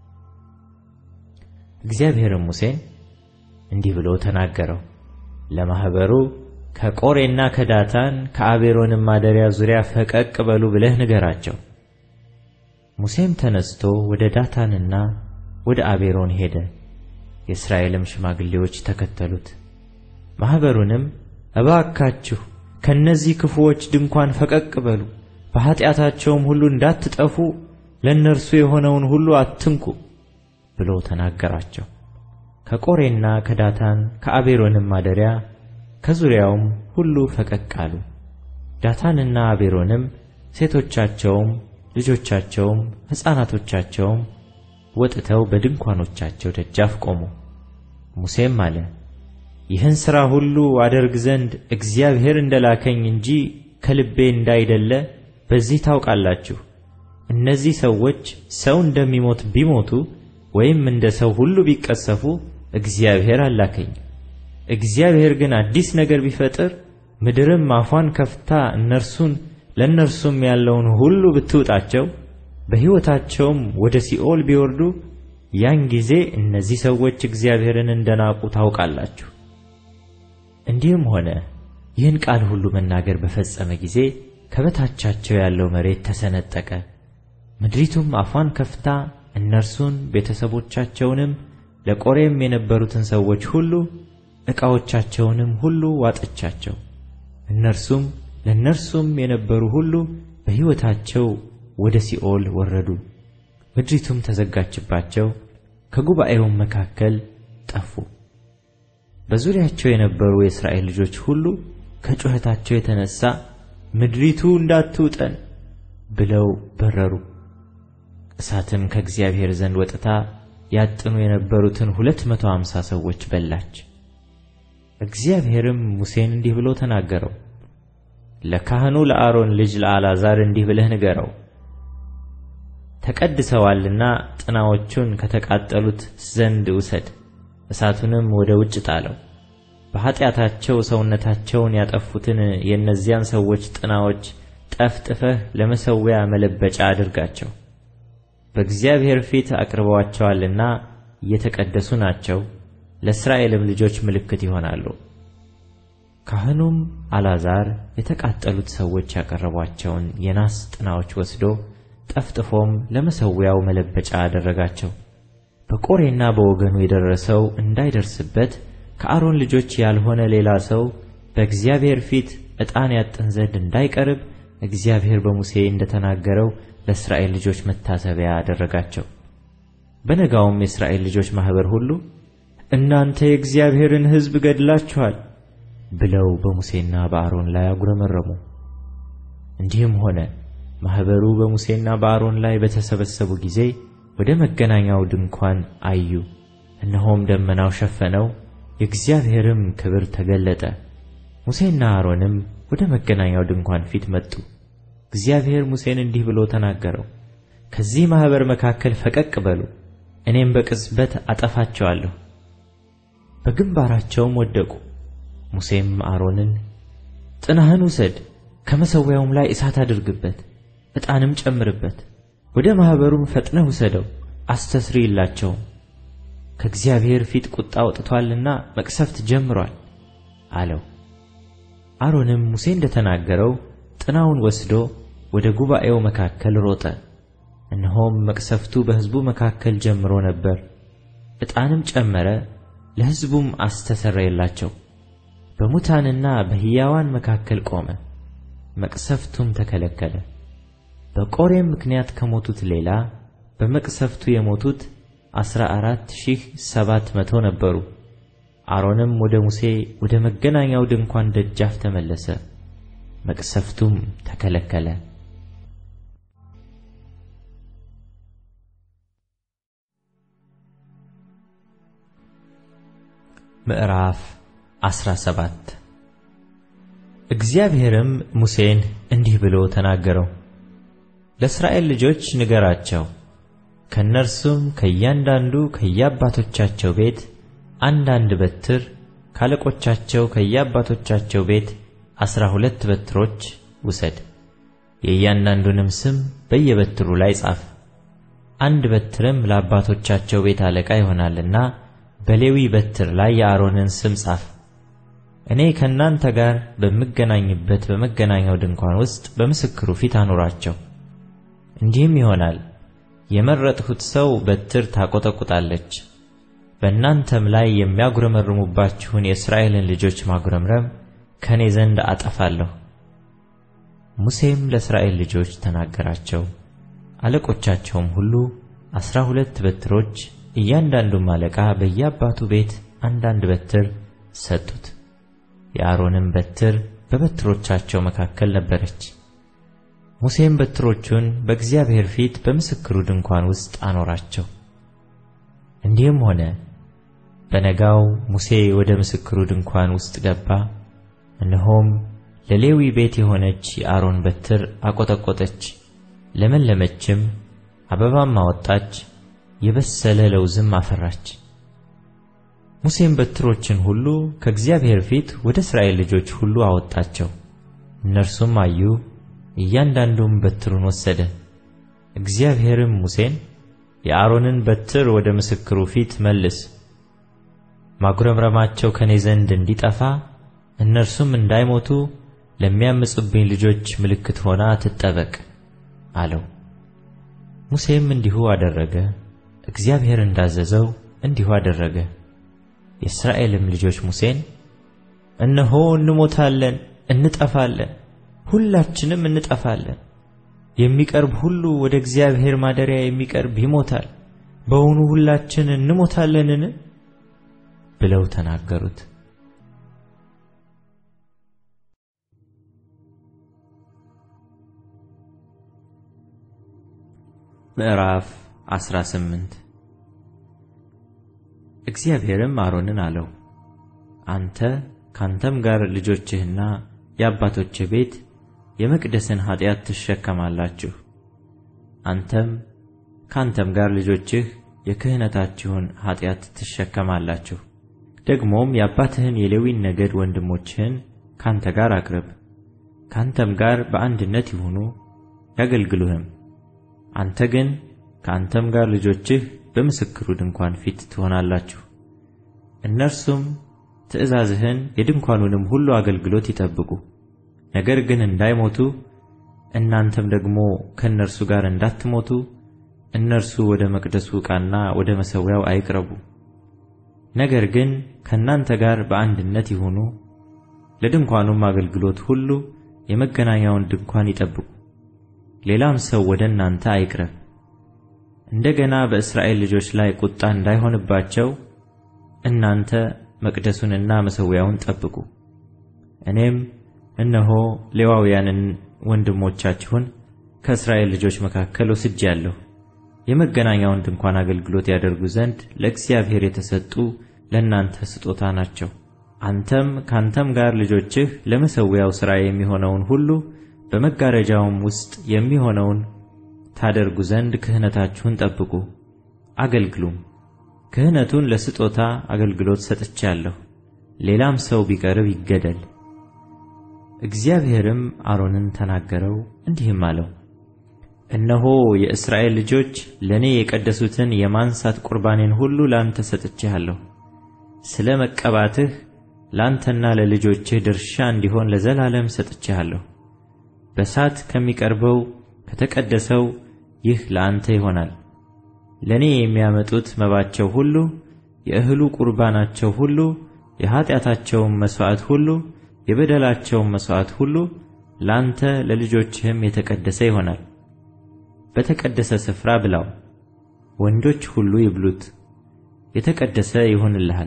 እግዚአብሔርም ሙሴን እንዲህ ብሎ ተናገረው። ለማኅበሩ ከቆሬና ከዳታን ከአቤሮንም ማደሪያ ዙሪያ ፈቀቅ በሉ ብለህ ንገራቸው። ሙሴም ተነስቶ ወደ ዳታንና ወደ አቤሮን ሄደ። የእስራኤልም ሽማግሌዎች ተከተሉት። ማኅበሩንም እባካችሁ ከእነዚህ ክፉዎች ድንኳን ፈቀቅ በሉ፣ በኀጢአታቸውም ሁሉ እንዳትጠፉ ለእነርሱ የሆነውን ሁሉ አትንኩ ብሎ ተናገራቸው። ከቆሬና ከዳታን ከአቤሮንም ማደሪያ ከዙሪያውም ሁሉ ፈቀቅ አሉ። ዳታንና አቤሮንም ሴቶቻቸውም ልጆቻቸውም ሕፃናቶቻቸውም ወጥተው በድንኳኖቻቸው ደጃፍ ቆሙ። ሙሴም አለ፣ ይህን ሥራ ሁሉ አደርግ ዘንድ እግዚአብሔር እንደ ላከኝ እንጂ ከልቤ እንዳይደለ በዚህ ታውቃላችሁ። እነዚህ ሰዎች ሰው እንደሚሞት ቢሞቱ ወይም እንደ ሰው ሁሉ ቢቀሰፉ እግዚአብሔር አላከኝ። እግዚአብሔር ግን አዲስ ነገር ቢፈጥር ምድርም አፏን ከፍታ እነርሱን ለእነርሱም ያለውን ሁሉ ብትውጣቸው በሕይወታቸውም ወደ ሲኦል ቢወርዱ ያን ጊዜ እነዚህ ሰዎች እግዚአብሔርን እንደናቁ ታውቃላችሁ። እንዲህም ሆነ ይህን ቃል ሁሉ መናገር በፈጸመ ጊዜ ከበታቻቸው ያለው መሬት ተሰነጠቀ። ምድሪቱም አፏን ከፍታ እነርሱን ቤተሰቦቻቸውንም ለቆሬም የነበሩትን ሰዎች ሁሉ ዕቃዎቻቸውንም ሁሉ ዋጠቻቸው። እነርሱም ለእነርሱም የነበሩ ሁሉ በሕይወታቸው ወደ ሲኦል ወረዱ። ምድሪቱም ተዘጋችባቸው፣ ከጉባኤውም መካከል ጠፉ። በዙሪያቸው የነበሩ የእስራኤል ልጆች ሁሉ ከጩኸታቸው የተነሣ ምድሪቱ እንዳትውጠን ብለው በረሩ። እሳትም ከእግዚአብሔር ዘንድ ወጥታ ያጥኑ የነበሩትን ሁለት መቶ አምሳ ሰዎች በላች። እግዚአብሔርም ሙሴን እንዲህ ብሎ ተናገረው። ለካህኑ ለአሮን ልጅ ለአልዓዛር እንዲህ ብለህ ንገረው፣ ተቀድሰዋልና ጥናዎቹን ከተቃጠሉት ዘንድ ውሰድ፣ እሳቱንም ወደ ውጭ ጣለው። በኀጢአታቸው ሰውነታቸውን ያጠፉትን የእነዚያን ሰዎች ጥናዎች ጠፍጥፈህ ለመሠዊያ መለበጫ አድርጋቸው። በእግዚአብሔር ፊት አቅርበዋቸዋልና እየተቀደሱ ናቸው፣ ለእስራኤልም ልጆች ምልክት ይሆናሉ። ካህኑም አልዓዛር የተቃጠሉት ሰዎች ያቀረቧቸውን የናስ ጥናዎች ወስዶ ጠፍጥፎም ለመሠዊያው መለበጫ አደረጋቸው። በቆሬና በወገኑ የደረሰው እንዳይደርስበት ከአሮን ልጆች ያልሆነ ሌላ ሰው በእግዚአብሔር ፊት ዕጣን ያጥን ዘንድ እንዳይቀርብ እግዚአብሔር በሙሴ እንደተናገረው ለእስራኤል ልጆች መታሰቢያ አደረጋቸው። በነጋውም የእስራኤል ልጆች ማኅበር ሁሉ እናንተ የእግዚአብሔርን ሕዝብ ገድላችኋል ብለው በሙሴና በአሮን ላይ አጉረመረሙ። እንዲህም ሆነ ማኅበሩ በሙሴና በአሮን ላይ በተሰበሰቡ ጊዜ ወደ መገናኛው ድንኳን አዩ፣ እነሆም ደመናው ሸፈነው፣ የእግዚአብሔርም ክብር ተገለጠ። ሙሴና አሮንም ወደ መገናኛው ድንኳን ፊት መጡ። እግዚአብሔር ሙሴን እንዲህ ብሎ ተናገረው፣ ከዚህ ማኅበር መካከል ፈቀቅ በሉ፣ እኔም በቅጽበት አጠፋቸዋለሁ። በግንባራቸውም ወደቁ። ሙሴም አሮንን ጥናህን ውሰድ፣ ከመሠዊያውም ላይ እሳት አድርግበት፣ ዕጣንም ጨምርበት፣ ወደ ማኅበሩም ፈጥነህ ውሰደው፣ አስተስርይላቸውም። ከእግዚአብሔር ፊት ቁጣ ወጥቶአልና መቅሰፍት ጀምሮአል አለው። አሮንም ሙሴ እንደ ተናገረው ጥናውን ወስዶ ወደ ጉባኤው መካከል ሮጠ። እነሆም መቅሰፍቱ በሕዝቡ መካከል ጀምሮ ነበር። ዕጣንም ጨመረ፣ ለሕዝቡም አስተሰረየላቸው። በሙታንና በሕያዋን መካከል ቆመ፣ መቅሰፍቱም ተከለከለ። በቆሬም ምክንያት ከሞቱት ሌላ በመቅሰፍቱ የሞቱት ዐሥራ አራት ሺህ ሰባት መቶ ነበሩ። አሮንም ወደ ሙሴ ወደ መገናኛው ድንኳን ደጃፍ ተመለሰ፣ መቅሰፍቱም ተከለከለ። ምዕራፍ 17 እግዚአብሔርም ሙሴን እንዲህ ብሎ ተናገረው። ለእስራኤል ልጆች ንገራቸው፣ ከእነርሱም ከእያንዳንዱ ከየአባቶቻቸው ቤት አንዳንድ በትር ካለቆቻቸው ከየአባቶቻቸው ቤት ዐሥራ ሁለት በትሮች ውሰድ። የእያንዳንዱንም ስም በየበትሩ ላይ ጻፍ። አንድ በትርም ለአባቶቻቸው ቤት አለቃ ይሆናልና በሌዊ በትር ላይ የአሮንን ስም ጻፍ። እኔ ከእናንተ ጋር በምገናኝበት በመገናኛው ድንኳን ውስጥ በምስክሩ ፊት አኑራቸው። እንዲህም ይሆናል የመረጥሁት ሰው በትር ታቈጠቁጣለች። በእናንተም ላይ የሚያጉረመርሙባችሁን የእስራኤልን ልጆች ማጉረምረም ከእኔ ዘንድ አጠፋለሁ። ሙሴም ለእስራኤል ልጆች ተናገራቸው። አለቆቻቸውም ሁሉ ዐሥራ ሁለት በትሮች እያንዳንዱም አለቃ በየአባቱ ቤት አንዳንድ በትር ሰጡት። የአሮንም በትር በበትሮቻቸው መካከል ነበረች። ሙሴም በትሮቹን በእግዚአብሔር ፊት በምስክሩ ድንኳን ውስጥ አኖራቸው። እንዲህም ሆነ በነጋው ሙሴ ወደ ምስክሩ ድንኳን ውስጥ ገባ። እነሆም ለሌዊ ቤት የሆነች የአሮን በትር አቈጠቈጠች፣ ለመለመችም፣ አበባም አወጣች፣ የበሰለ ለውዝም አፈራች። ሙሴም በትሮችን ሁሉ ከእግዚአብሔር ፊት ወደ እስራኤል ልጆች ሁሉ አወጣቸው። እነርሱም አዩ፣ እያንዳንዱም በትሩን ወሰደ። እግዚአብሔርም ሙሴን የአሮንን በትር ወደ ምስክሩ ፊት መልስ፣ ማጉረምረማቸው ከኔ ዘንድ እንዲጠፋ እነርሱም እንዳይሞቱ ለሚያምፁብኝ ልጆች ምልክት ሆና ትጠበቅ አለው። ሙሴም እንዲሁ አደረገ፣ እግዚአብሔር እንዳዘዘው እንዲሁ አደረገ። የእስራኤልም ልጆች ሙሴን እነሆ እንሞታለን፣ እንጠፋለን፣ ሁላችንም እንጠፋለን። የሚቀርብ ሁሉ ወደ እግዚአብሔር ማደሪያ የሚቀርብ ይሞታል። በውኑ ሁላችን እንሞታለንን? ብለው ተናገሩት። ምዕራፍ 18 እግዚአብሔርም አሮንን አለው፣ አንተ ካንተም ጋር ልጆችህና የአባቶችህ ቤት የመቅደስን ኃጢአት ትሸከማላችሁ። አንተም ካንተም ጋር ልጆችህ የክህነታችሁን ኃጢአት ትሸከማላችሁ። ደግሞም የአባትህን የሌዊን ነገድ ወንድሞችህን ካንተ ጋር አቅርብ፣ ካንተም ጋር በአንድነት ይሁኑ ያገልግሉህም። አንተ ግን ከአንተም ጋር ልጆችህ በምስክሩ ድንኳን ፊት ትሆናላችሁ። እነርሱም ትእዛዝህን የድንኳኑንም ሁሉ አገልግሎት ይጠብቁ። ነገር ግን እንዳይሞቱ እናንተም ደግሞ ከእነርሱ ጋር እንዳትሞቱ እነርሱ ወደ መቅደሱ ዕቃና ወደ መሠዊያው አይቅረቡ። ነገር ግን ከእናንተ ጋር በአንድነት ይሁኑ፣ ለድንኳኑም አገልግሎት ሁሉ የመገናኛውን ድንኳን ይጠብቁ። ሌላም ሰው ወደ እናንተ አይቅረብ። እንደገና በእስራኤል ልጆች ላይ ቁጣ እንዳይሆንባቸው እናንተ መቅደሱንና መሠዊያውን ጠብቁ። እኔም እነሆ ሌዋውያንን ወንድሞቻችሁን ከእስራኤል ልጆች መካከል ወስጄአለሁ የመገናኛውን ድንኳን አገልግሎት ያደርጉ ዘንድ ለእግዚአብሔር የተሰጡ ለእናንተ ስጦታ ናቸው። አንተም ካንተም ጋር ልጆችህ ለመሠዊያው ሥራ የሚሆነውን ሁሉ በመጋረጃውም ውስጥ የሚሆነውን ታደርጉ ዘንድ ክህነታችሁን ጠብቁ፣ አገልግሉም። ክህነቱን ለስጦታ አገልግሎት ሰጥቼአለሁ። ሌላም ሰው ቢቀርብ ይገደል። እግዚአብሔርም አሮንን ተናገረው እንዲህም አለው፣ እነሆ የእስራኤል ልጆች ለእኔ የቀደሱትን የማንሳት ቁርባኔን ሁሉ ላንተ ሰጥቼሃለሁ። ስለ መቀባትህ ላንተና ለልጆችህ ድርሻ እንዲሆን ለዘላለም ሰጥቼሃለሁ። በእሳት ከሚቀርበው ከተቀደሰው ይህ ለአንተ ይሆናል። ለእኔ የሚያመጡት መባቸው ሁሉ፣ የእህሉ ቁርባናቸው ሁሉ፣ የኀጢአታቸውም መሥዋዕት ሁሉ፣ የበደላቸውም መሥዋዕት ሁሉ ላንተ ለልጆችህም የተቀደሰ ይሆናል። በተቀደሰ ስፍራ ብላው፣ ወንዶች ሁሉ ይብሉት፣ የተቀደሰ ይሆንልሃል።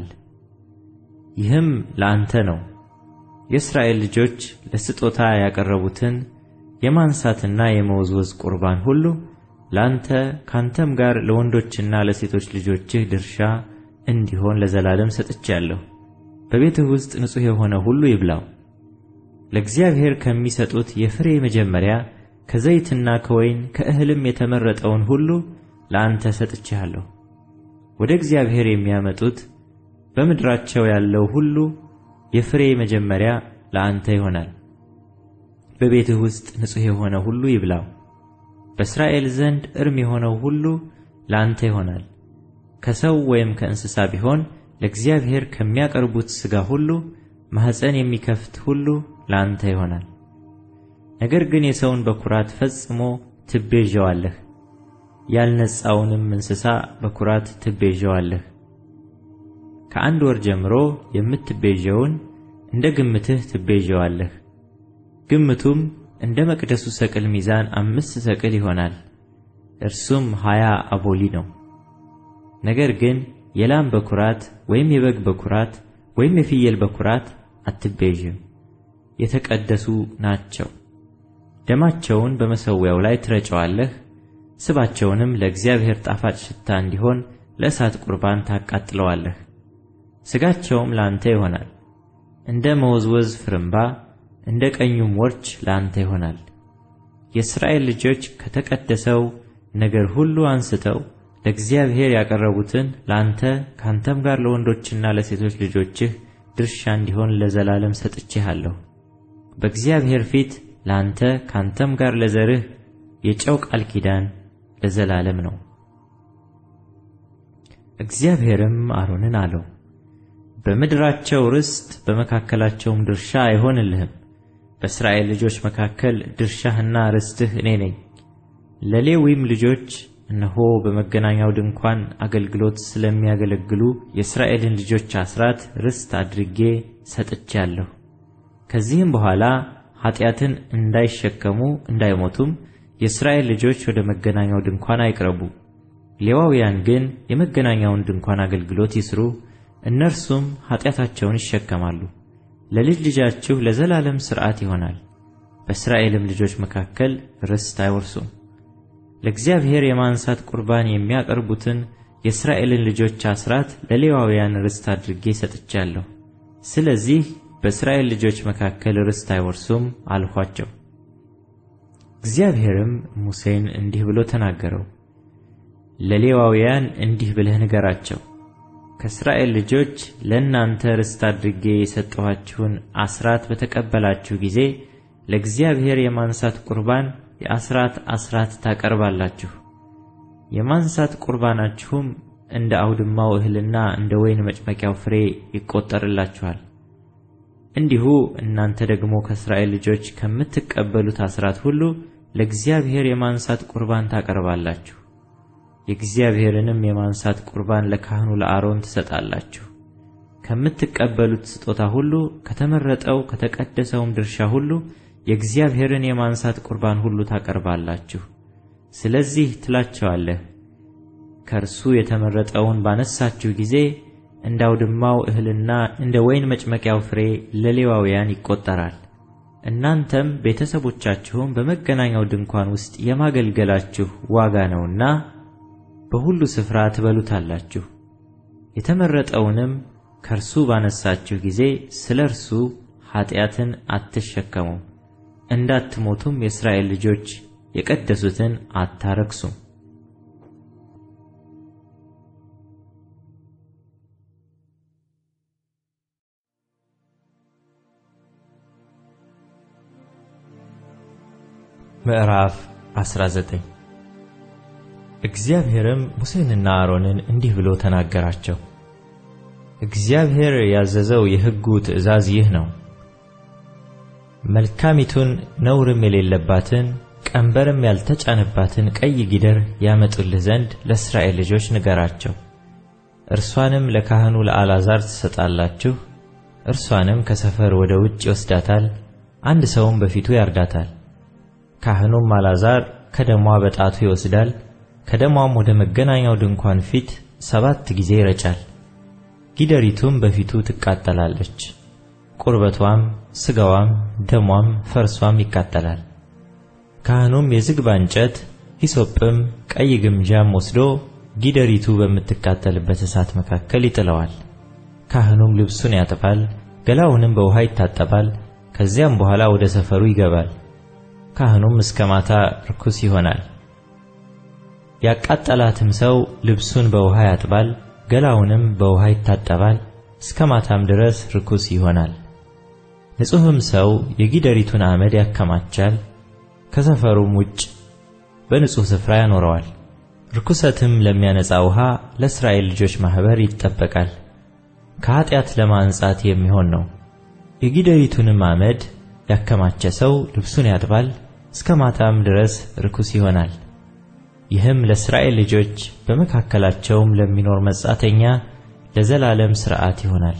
ይህም ለአንተ ነው። የእስራኤል ልጆች ለስጦታ ያቀረቡትን የማንሳትና የመወዝወዝ ቁርባን ሁሉ ላንተ ካንተም ጋር ለወንዶችና ለሴቶች ልጆችህ ድርሻ እንዲሆን ለዘላለም ሰጥቼአለሁ። በቤትህ ውስጥ ንጹሕ የሆነ ሁሉ ይብላው። ለእግዚአብሔር ከሚሰጡት የፍሬ መጀመሪያ ከዘይትና ከወይን ከእህልም የተመረጠውን ሁሉ ለአንተ ሰጥቼሃለሁ። ወደ እግዚአብሔር የሚያመጡት በምድራቸው ያለው ሁሉ የፍሬ መጀመሪያ ለአንተ ይሆናል። በቤትህ ውስጥ ንጹሕ የሆነ ሁሉ ይብላው። በእስራኤል ዘንድ እርም የሆነው ሁሉ ለአንተ ይሆናል። ከሰው ወይም ከእንስሳ ቢሆን ለእግዚአብሔር ከሚያቀርቡት ሥጋ ሁሉ ማኅፀን የሚከፍት ሁሉ ለአንተ ይሆናል። ነገር ግን የሰውን በኵራት ፈጽሞ ትቤዠዋለህ፣ ያልነጻውንም እንስሳ በኵራት ትቤዠዋለህ። ከአንድ ወር ጀምሮ የምትቤዠውን እንደ ግምትህ ትቤዠዋለህ። ግምቱም እንደ መቅደሱ ሰቅል ሚዛን አምስት ሰቅል ይሆናል፣ እርሱም ሀያ አቦሊ ነው። ነገር ግን የላም በኵራት ወይም የበግ በኵራት ወይም የፍየል በኵራት አትቤዥም፣ የተቀደሱ ናቸው። ደማቸውን በመሠዊያው ላይ ትረጨዋለህ። ስባቸውንም ለእግዚአብሔር ጣፋጭ ሽታ እንዲሆን ለእሳት ቁርባን ታቃጥለዋለህ። ሥጋቸውም ለአንተ ይሆናል፣ እንደ መወዝወዝ ፍርምባ እንደ ቀኙም ወርች ለአንተ ይሆናል። የእስራኤል ልጆች ከተቀደሰው ነገር ሁሉ አንስተው ለእግዚአብሔር ያቀረቡትን ለአንተ ካንተም ጋር ለወንዶችና ለሴቶች ልጆችህ ድርሻ እንዲሆን ለዘላለም ሰጥቼሃለሁ። በእግዚአብሔር ፊት ለአንተ ካንተም ጋር ለዘርህ የጨው ቃል ኪዳን ለዘላለም ነው። እግዚአብሔርም አሮንን አለው፣ በምድራቸው ርስት በመካከላቸውም ድርሻ አይሆንልህም። በእስራኤል ልጆች መካከል ድርሻህና ርስትህ እኔ ነኝ። ለሌዊም ልጆች እነሆ በመገናኛው ድንኳን አገልግሎት ስለሚያገለግሉ የእስራኤልን ልጆች አስራት ርስት አድርጌ ሰጥቼአለሁ። ከዚህም በኋላ ኃጢአትን እንዳይሸከሙ እንዳይሞቱም የእስራኤል ልጆች ወደ መገናኛው ድንኳን አይቅረቡ። ሌዋውያን ግን የመገናኛውን ድንኳን አገልግሎት ይስሩ፣ እነርሱም ኃጢአታቸውን ይሸከማሉ። ለልጅ ልጃችሁ ለዘላለም ሥርዓት ይሆናል። በእስራኤልም ልጆች መካከል ርስት አይወርሱም። ለእግዚአብሔር የማንሳት ቁርባን የሚያቀርቡትን የእስራኤልን ልጆች አስራት ለሌዋውያን ርስት አድርጌ ሰጥቻለሁ። ስለዚህ በእስራኤል ልጆች መካከል ርስት አይወርሱም አልኋቸው። እግዚአብሔርም ሙሴን እንዲህ ብሎ ተናገረው። ለሌዋውያን እንዲህ ብለህ ንገራቸው፣ ከእስራኤል ልጆች ለእናንተ ርስት አድርጌ የሰጠኋችሁን አስራት በተቀበላችሁ ጊዜ ለእግዚአብሔር የማንሳት ቁርባን የአስራት አስራት ታቀርባላችሁ። የማንሳት ቁርባናችሁም እንደ አውድማው እህልና እንደ ወይን መጭመቂያው ፍሬ ይቆጠርላችኋል። እንዲሁ እናንተ ደግሞ ከእስራኤል ልጆች ከምትቀበሉት አስራት ሁሉ ለእግዚአብሔር የማንሳት ቁርባን ታቀርባላችሁ። የእግዚአብሔርንም የማንሳት ቁርባን ለካህኑ ለአሮን ትሰጣላችሁ። ከምትቀበሉት ስጦታ ሁሉ ከተመረጠው ከተቀደሰውም ድርሻ ሁሉ የእግዚአብሔርን የማንሳት ቁርባን ሁሉ ታቀርባላችሁ። ስለዚህ ትላቸዋለህ፣ ከእርሱ የተመረጠውን ባነሳችሁ ጊዜ እንደ አውድማው እህልና እንደ ወይን መጭመቂያው ፍሬ ለሌዋውያን ይቆጠራል። እናንተም ቤተሰቦቻችሁም በመገናኛው ድንኳን ውስጥ የማገልገላችሁ ዋጋ ነውና በሁሉ ስፍራ ትበሉታላችሁ። የተመረጠውንም ከእርሱ ባነሳችሁ ጊዜ ስለ እርሱ ኃጢአትን አትሸከሙም፣ እንዳትሞቱም የእስራኤል ልጆች የቀደሱትን አታረክሱም። ምዕራፍ 19 እግዚአብሔርም ሙሴንና አሮንን እንዲህ ብሎ ተናገራቸው። እግዚአብሔር ያዘዘው የሕጉ ትእዛዝ ይህ ነው። መልካሚቱን ነውርም የሌለባትን ቀንበርም ያልተጫነባትን ቀይ ጊደር ያመጡልህ ዘንድ ለእስራኤል ልጆች ንገራቸው። እርሷንም ለካህኑ ለአልዓዛር ትሰጣላችሁ። እርሷንም ከሰፈር ወደ ውጭ ይወስዳታል፣ አንድ ሰውም በፊቱ ያርዳታል። ካህኑም አልዓዛር ከደሟ በጣቱ ይወስዳል፣ ከደሟም ወደ መገናኛው ድንኳን ፊት ሰባት ጊዜ ይረጫል። ጊደሪቱም በፊቱ ትቃጠላለች። ቁርበቷም፣ ሥጋዋም፣ ደሟም፣ ፈርሷም ይቃጠላል። ካህኑም የዝግባ እንጨት ሂሶጵም ቀይ ግምጃም ወስዶ ጊደሪቱ በምትቃጠልበት እሳት መካከል ይጥለዋል። ካህኑም ልብሱን ያጥባል፣ ገላውንም በውሃ ይታጠባል። ከዚያም በኋላ ወደ ሰፈሩ ይገባል። ካህኑም እስከ ማታ ርኩስ ይሆናል። ያቃጠላትም ሰው ልብሱን በውሃ ያጥባል፣ ገላውንም በውሃ ይታጠባል፣ እስከ ማታም ድረስ ርኩስ ይሆናል። ንጹሕም ሰው የጊደሪቱን አመድ ያከማቻል፣ ከሰፈሩም ውጭ በንጹሕ ስፍራ ያኖረዋል። ርኩሰትም ለሚያነጻ ውሃ ለእስራኤል ልጆች ማኅበር ይጠበቃል፣ ከኀጢአት ለማንጻት የሚሆን ነው። የጊደሪቱንም አመድ ያከማቸ ሰው ልብሱን ያጥባል፣ እስከ ማታም ድረስ ርኩስ ይሆናል። ይህም ለእስራኤል ልጆች በመካከላቸውም ለሚኖር መጻተኛ ለዘላለም ሥርዓት ይሆናል።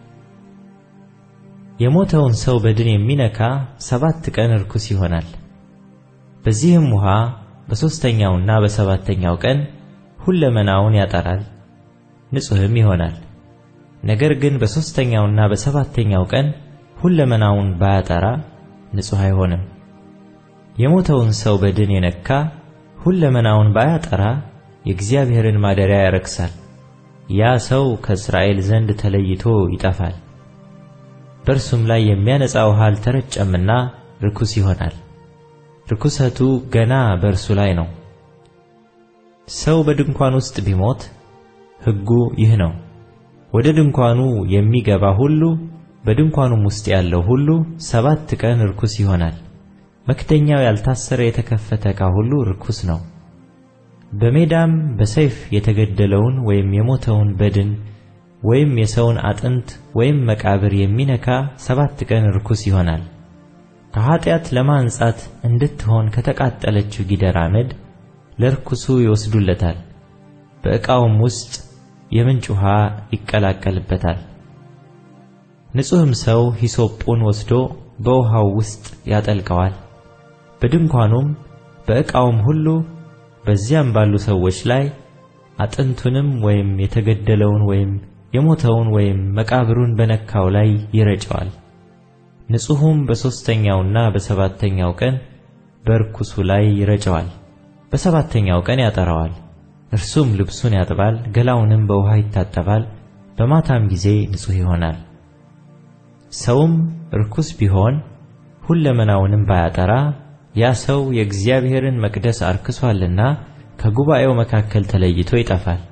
የሞተውን ሰው በድን የሚነካ ሰባት ቀን ርኩስ ይሆናል። በዚህም ውሃ በሦስተኛውና በሰባተኛው ቀን ሁለመናውን ያጠራል፣ ንጹሕም ይሆናል። ነገር ግን በሦስተኛውና በሰባተኛው ቀን ሁለመናውን ባያጠራ ንጹሕ አይሆንም። የሞተውን ሰው በድን የነካ ሁለመናውን ባያጠራ የእግዚአብሔርን ማደሪያ ያረክሳል። ያ ሰው ከእስራኤል ዘንድ ተለይቶ ይጠፋል። በእርሱም ላይ የሚያነጻ ውሃ አልተረጨምና ርኩስ ይሆናል። ርኩሰቱ ገና በእርሱ ላይ ነው። ሰው በድንኳን ውስጥ ቢሞት ሕጉ ይህ ነው። ወደ ድንኳኑ የሚገባ ሁሉ በድንኳኑም ውስጥ ያለው ሁሉ ሰባት ቀን ርኩስ ይሆናል። መክደኛው ያልታሰረ የተከፈተ ዕቃ ሁሉ ርኩስ ነው። በሜዳም በሰይፍ የተገደለውን ወይም የሞተውን በድን ወይም የሰውን አጥንት ወይም መቃብር የሚነካ ሰባት ቀን ርኩስ ይሆናል። ከኀጢአት ለማንጻት እንድትሆን ከተቃጠለችው ጊደር አመድ ለርኩሱ ይወስዱለታል። በዕቃውም ውስጥ የምንጭ ውሃ ይቀላቀልበታል። ንጹሕም ሰው ሂሶጱን ወስዶ በውሃው ውስጥ ያጠልቀዋል። በድንኳኑም በዕቃውም ሁሉ በዚያም ባሉ ሰዎች ላይ አጥንቱንም ወይም የተገደለውን ወይም የሞተውን ወይም መቃብሩን በነካው ላይ ይረጨዋል። ንጹሑም በሦስተኛውና በሰባተኛው ቀን በርኩሱ ላይ ይረጨዋል። በሰባተኛው ቀን ያጠራዋል። እርሱም ልብሱን ያጥባል፣ ገላውንም በውሃ ይታጠባል፣ በማታም ጊዜ ንጹሕ ይሆናል። ሰውም ርኩስ ቢሆን ሁለመናውንም ባያጠራ ያ ሰው የእግዚአብሔርን መቅደስ አርክሷልና ከጉባኤው መካከል ተለይቶ ይጠፋል።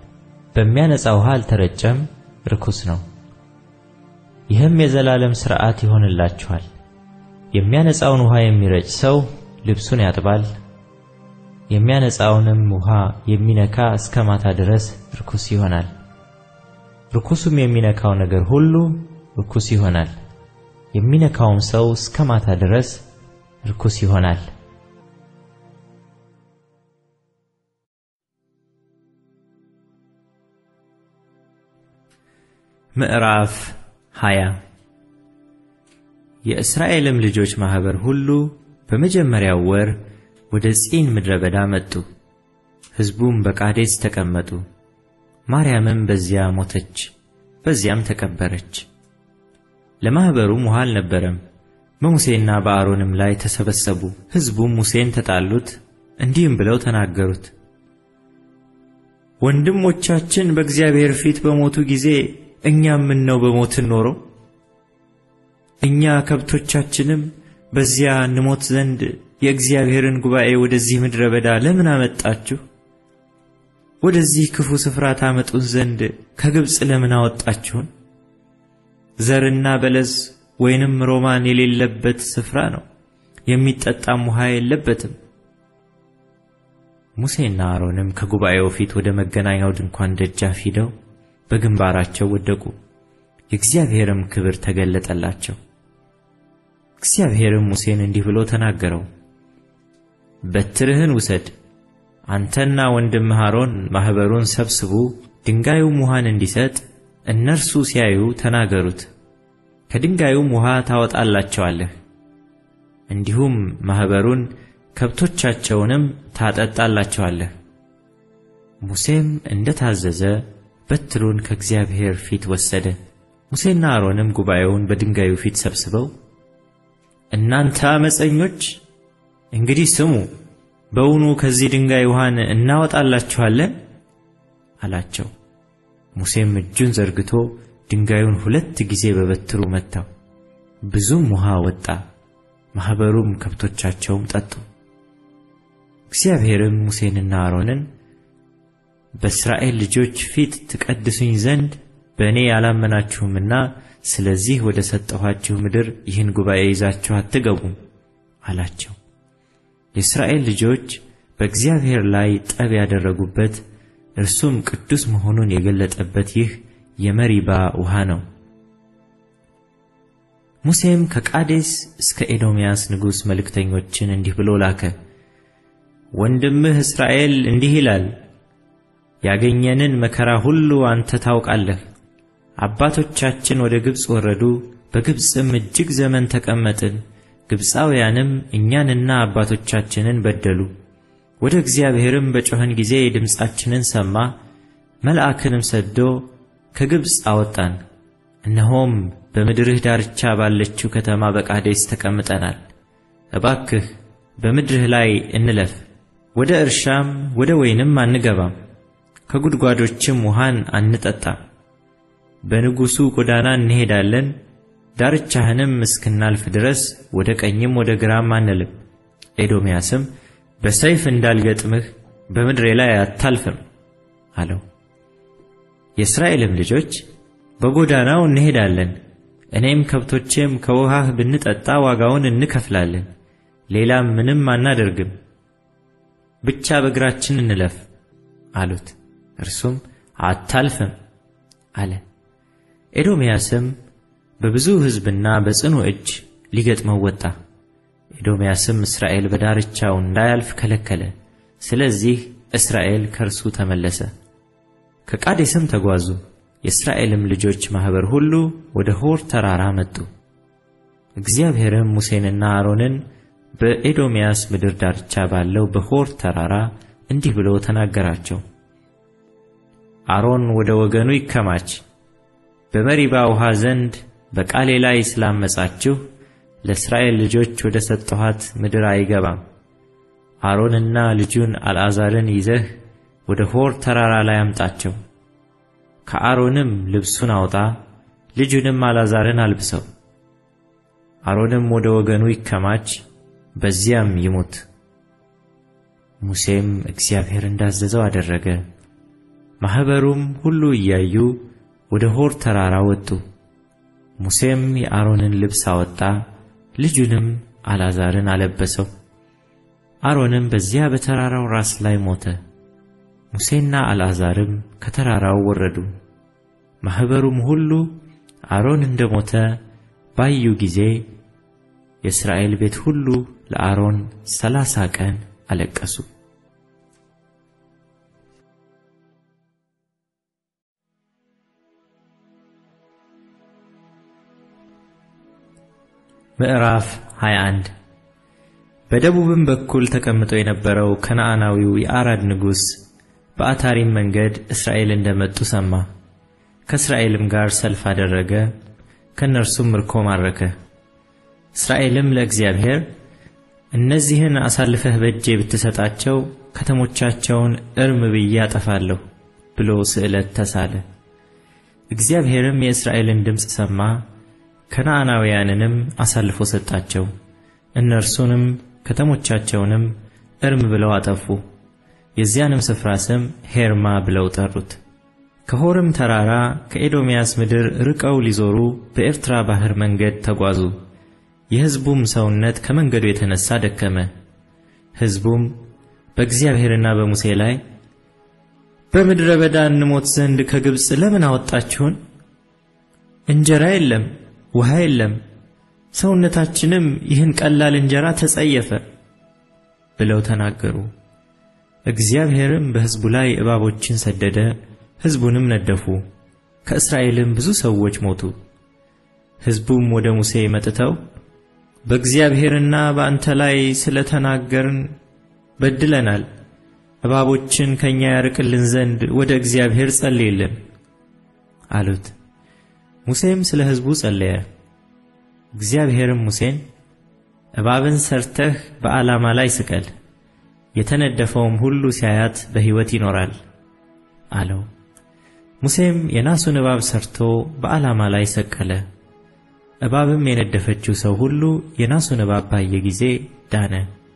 በሚያነጻ ውሃ አልተረጨም፣ ርኩስ ነው። ይህም የዘላለም ሥርዓት ይሆንላችኋል። የሚያነጻውን ውሃ የሚረጭ ሰው ልብሱን ያጥባል፣ የሚያነጻውንም ውሃ የሚነካ እስከ ማታ ድረስ ርኩስ ይሆናል። ርኩሱም የሚነካው ነገር ሁሉ ርኩስ ይሆናል። የሚነካውም ሰው እስከ ማታ ድረስ ርኩስ ይሆናል። ምዕራፍ 20 የእስራኤልም ልጆች ማኅበር ሁሉ በመጀመሪያው ወር ወደ ጺን ምድረ በዳ መጡ። ሕዝቡም በቃዴስ ተቀመጡ። ማርያምም በዚያ ሞተች፣ በዚያም ተቀበረች። ለማኅበሩም ውሃ አልነበረም። በሙሴና በአሮንም ላይ ተሰበሰቡ። ሕዝቡም ሙሴን ተጣሉት፣ እንዲህም ብለው ተናገሩት። ወንድሞቻችን በእግዚአብሔር ፊት በሞቱ ጊዜ እኛም ምነው በሞትን ኖሮ? እኛ ከብቶቻችንም በዚያ እንሞት ዘንድ የእግዚአብሔርን ጉባኤ ወደዚህ ምድረ በዳ ለምን አመጣችሁ? ወደዚህ ክፉ ስፍራ ታመጡን ዘንድ ከግብፅ ለምን አወጣችሁን? ዘርና በለስ ወይንም ሮማን የሌለበት ስፍራ ነው፣ የሚጠጣም ውሃ የለበትም። ሙሴና አሮንም ከጉባኤው ፊት ወደ መገናኛው ድንኳን ደጃፍ ሂደው በግንባራቸው ወደቁ። የእግዚአብሔርም ክብር ተገለጠላቸው። እግዚአብሔርም ሙሴን እንዲህ ብሎ ተናገረው። በትርህን ውሰድ፣ አንተና ወንድምህ አሮን ማኅበሩን ሰብስቡ፣ ድንጋዩም ውሃን እንዲሰጥ እነርሱ ሲያዩ ተናገሩት። ከድንጋዩም ውሃ ታወጣላቸዋለህ። እንዲሁም ማኅበሩን ከብቶቻቸውንም ታጠጣላቸዋለህ። ሙሴም እንደ ታዘዘ በትሩን ከእግዚአብሔር ፊት ወሰደ። ሙሴና አሮንም ጉባኤውን በድንጋዩ ፊት ሰብስበው እናንተ ዓመፀኞች እንግዲህ ስሙ፣ በውኑ ከዚህ ድንጋይ ውሃን እናወጣላችኋለን? አላቸው። ሙሴም እጁን ዘርግቶ ድንጋዩን ሁለት ጊዜ በበትሩ መታው፣ ብዙም ውሃ ወጣ። ማኅበሩም ከብቶቻቸውም ጠጡ። እግዚአብሔርም ሙሴንና አሮንን በእስራኤል ልጆች ፊት ትቀድሱኝ ዘንድ በእኔ ያላመናችሁምና ስለዚህ ወደ ሰጠኋችሁ ምድር ይህን ጉባኤ ይዛችሁ አትገቡም አላቸው። የእስራኤል ልጆች በእግዚአብሔር ላይ ጠብ ያደረጉበት እርሱም ቅዱስ መሆኑን የገለጠበት ይህ የመሪባ ውሃ ነው። ሙሴም ከቃዴስ እስከ ኤዶምያስ ንጉሥ መልእክተኞችን እንዲህ ብሎ ላከ። ወንድምህ እስራኤል እንዲህ ይላል ያገኘንን መከራ ሁሉ አንተ ታውቃለህ። አባቶቻችን ወደ ግብፅ ወረዱ፣ በግብፅም እጅግ ዘመን ተቀመጥን። ግብፃውያንም እኛንና አባቶቻችንን በደሉ። ወደ እግዚአብሔርም በጮኸን ጊዜ ድምፃችንን ሰማ፣ መልአክንም ሰዶ ከግብፅ አወጣን። እነሆም በምድርህ ዳርቻ ባለችው ከተማ በቃዴስ ተቀምጠናል። እባክህ በምድርህ ላይ እንለፍ፣ ወደ እርሻም ወደ ወይንም አንገባም ከጉድጓዶችም ውሃን አንጠጣም። በንጉሡ ጎዳና እንሄዳለን፣ ዳርቻህንም እስክናልፍ ድረስ ወደ ቀኝም ወደ ግራም አንልም። ኤዶምያስም በሰይፍ እንዳልገጥምህ በምድሬ ላይ አታልፍም አለው። የእስራኤልም ልጆች በጎዳናው እንሄዳለን፣ እኔም ከብቶቼም ከውሃህ ብንጠጣ ዋጋውን እንከፍላለን፣ ሌላም ምንም አናደርግም፣ ብቻ በእግራችን እንለፍ አሉት። እርሱም አታልፍም አለ። ኤዶምያስም በብዙ ሕዝብና በጽኑ እጅ ሊገጥመው ወጣ። ኤዶምያስም እስራኤል በዳርቻው እንዳያልፍ ከለከለ። ስለዚህ እስራኤል ከእርሱ ተመለሰ። ከቃዴስም ተጓዙ። የእስራኤልም ልጆች ማኅበር ሁሉ ወደ ሆር ተራራ መጡ። እግዚአብሔርም ሙሴንና አሮንን በኤዶምያስ ምድር ዳርቻ ባለው በሆር ተራራ እንዲህ ብሎ ተናገራቸው። አሮን ወደ ወገኑ ይከማች። በመሪባ ውሃ ዘንድ በቃሌ ላይ ስላመጻችሁ ለእስራኤል ልጆች ወደ ሰጠኋት ምድር አይገባም። አሮንና ልጁን አልዓዛርን ይዘህ ወደ ሆር ተራራ ላይ አምጣቸው። ከአሮንም ልብሱን አውጣ፣ ልጁንም አልዓዛርን አልብሰው። አሮንም ወደ ወገኑ ይከማች፣ በዚያም ይሙት። ሙሴም እግዚአብሔር እንዳዘዘው አደረገ። ማኅበሩም ሁሉ እያዩ ወደ ሆር ተራራ ወጡ። ሙሴም የአሮንን ልብስ አወጣ፣ ልጁንም አልዓዛርን አለበሰው። አሮንም በዚያ በተራራው ራስ ላይ ሞተ። ሙሴና አልዓዛርም ከተራራው ወረዱ። ማኅበሩም ሁሉ አሮን እንደ ሞተ ባዩ ጊዜ የእስራኤል ቤት ሁሉ ለአሮን ሰላሳ ቀን አለቀሱ። ምዕራፍ 21 በደቡብም በኩል ተቀምጦ የነበረው ከነዓናዊው የአራድ ንጉሥ በአታሪም መንገድ እስራኤል እንደመጡ ሰማ። ከእስራኤልም ጋር ሰልፍ አደረገ፣ ከእነርሱም ምርኮ ማረከ። እስራኤልም ለእግዚአብሔር እነዚህን አሳልፈህ በእጄ ብትሰጣቸው ከተሞቻቸውን እርም ብዬ አጠፋለሁ ብሎ ስዕለት ተሳለ። እግዚአብሔርም የእስራኤልን ድምፅ ሰማ፣ ከነዓናውያንንም አሳልፎ ሰጣቸው። እነርሱንም ከተሞቻቸውንም እርም ብለው አጠፉ። የዚያንም ስፍራ ስም ሄርማ ብለው ጠሩት። ከሆርም ተራራ ከኤዶምያስ ምድር ርቀው ሊዞሩ በኤርትራ ባሕር መንገድ ተጓዙ። የሕዝቡም ሰውነት ከመንገዱ የተነሣ ደከመ። ሕዝቡም በእግዚአብሔርና በሙሴ ላይ በምድረ በዳ እንሞት ዘንድ ከግብፅ ለምን አወጣችሁን? እንጀራ የለም፣ ውሃ የለም፣ ሰውነታችንም ይህን ቀላል እንጀራ ተጸየፈ ብለው ተናገሩ። እግዚአብሔርም በሕዝቡ ላይ እባቦችን ሰደደ፣ ሕዝቡንም ነደፉ። ከእስራኤልም ብዙ ሰዎች ሞቱ። ሕዝቡም ወደ ሙሴ መጥተው በእግዚአብሔርና በአንተ ላይ ስለ ተናገርን በድለናል፣ እባቦችን ከእኛ ያርቅልን ዘንድ ወደ እግዚአብሔር ጸልይልን አሉት። ሙሴም ስለ ሕዝቡ ጸለየ። እግዚአብሔርም ሙሴን እባብን ሰርተህ በዓላማ ላይ ስቀል፣ የተነደፈውም ሁሉ ሲያያት በሕይወት ይኖራል አለው። ሙሴም የናሱን እባብ ሰርቶ በዓላማ ላይ ሰቀለ። እባብም የነደፈችው ሰው ሁሉ የናሱን እባብ ባየ ጊዜ ዳነ።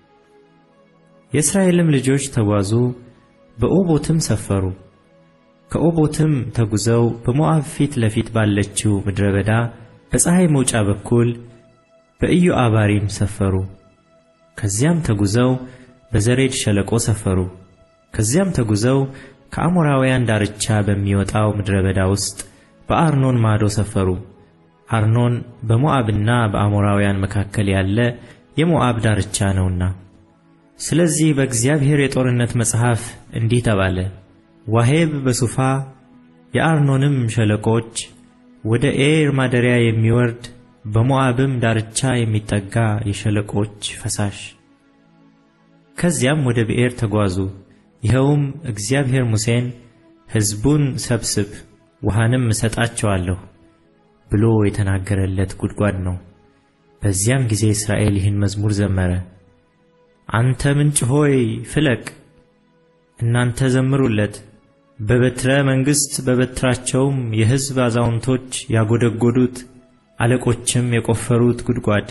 የእስራኤልም ልጆች ተጓዙ፣ በኦቦትም ሰፈሩ። ከኦቦትም ተጉዘው በሞዓብ ፊት ለፊት ባለችው ምድረ በዳ በፀሐይ መውጫ በኩል በኢዮአባሪም ሰፈሩ። ከዚያም ተጉዘው በዘሬድ ሸለቆ ሰፈሩ። ከዚያም ተጉዘው ከአሞራውያን ዳርቻ በሚወጣው ምድረ በዳ ውስጥ በአርኖን ማዶ ሰፈሩ። አርኖን በሞዓብና በአሞራውያን መካከል ያለ የሞዓብ ዳርቻ ነውና። ስለዚህ በእግዚአብሔር የጦርነት መጽሐፍ እንዲህ ተባለ፣ ዋሄብ በሱፋ የአርኖንም ሸለቆች ወደ ኤር ማደሪያ የሚወርድ በሞዓብም ዳርቻ የሚጠጋ የሸለቆች ፈሳሽ። ከዚያም ወደ ብኤር ተጓዙ። ይኸውም እግዚአብሔር ሙሴን ሕዝቡን ሰብስብ ውሃንም እሰጣቸዋለሁ ብሎ የተናገረለት ጉድጓድ ነው። በዚያም ጊዜ እስራኤል ይህን መዝሙር ዘመረ። አንተ ምንጭ ሆይ ፍለቅ፣ እናንተ ዘምሩለት። በበትረ መንግሥት በበትራቸውም የሕዝብ አዛውንቶች ያጎደጎዱት አለቆችም የቆፈሩት ጉድጓድ።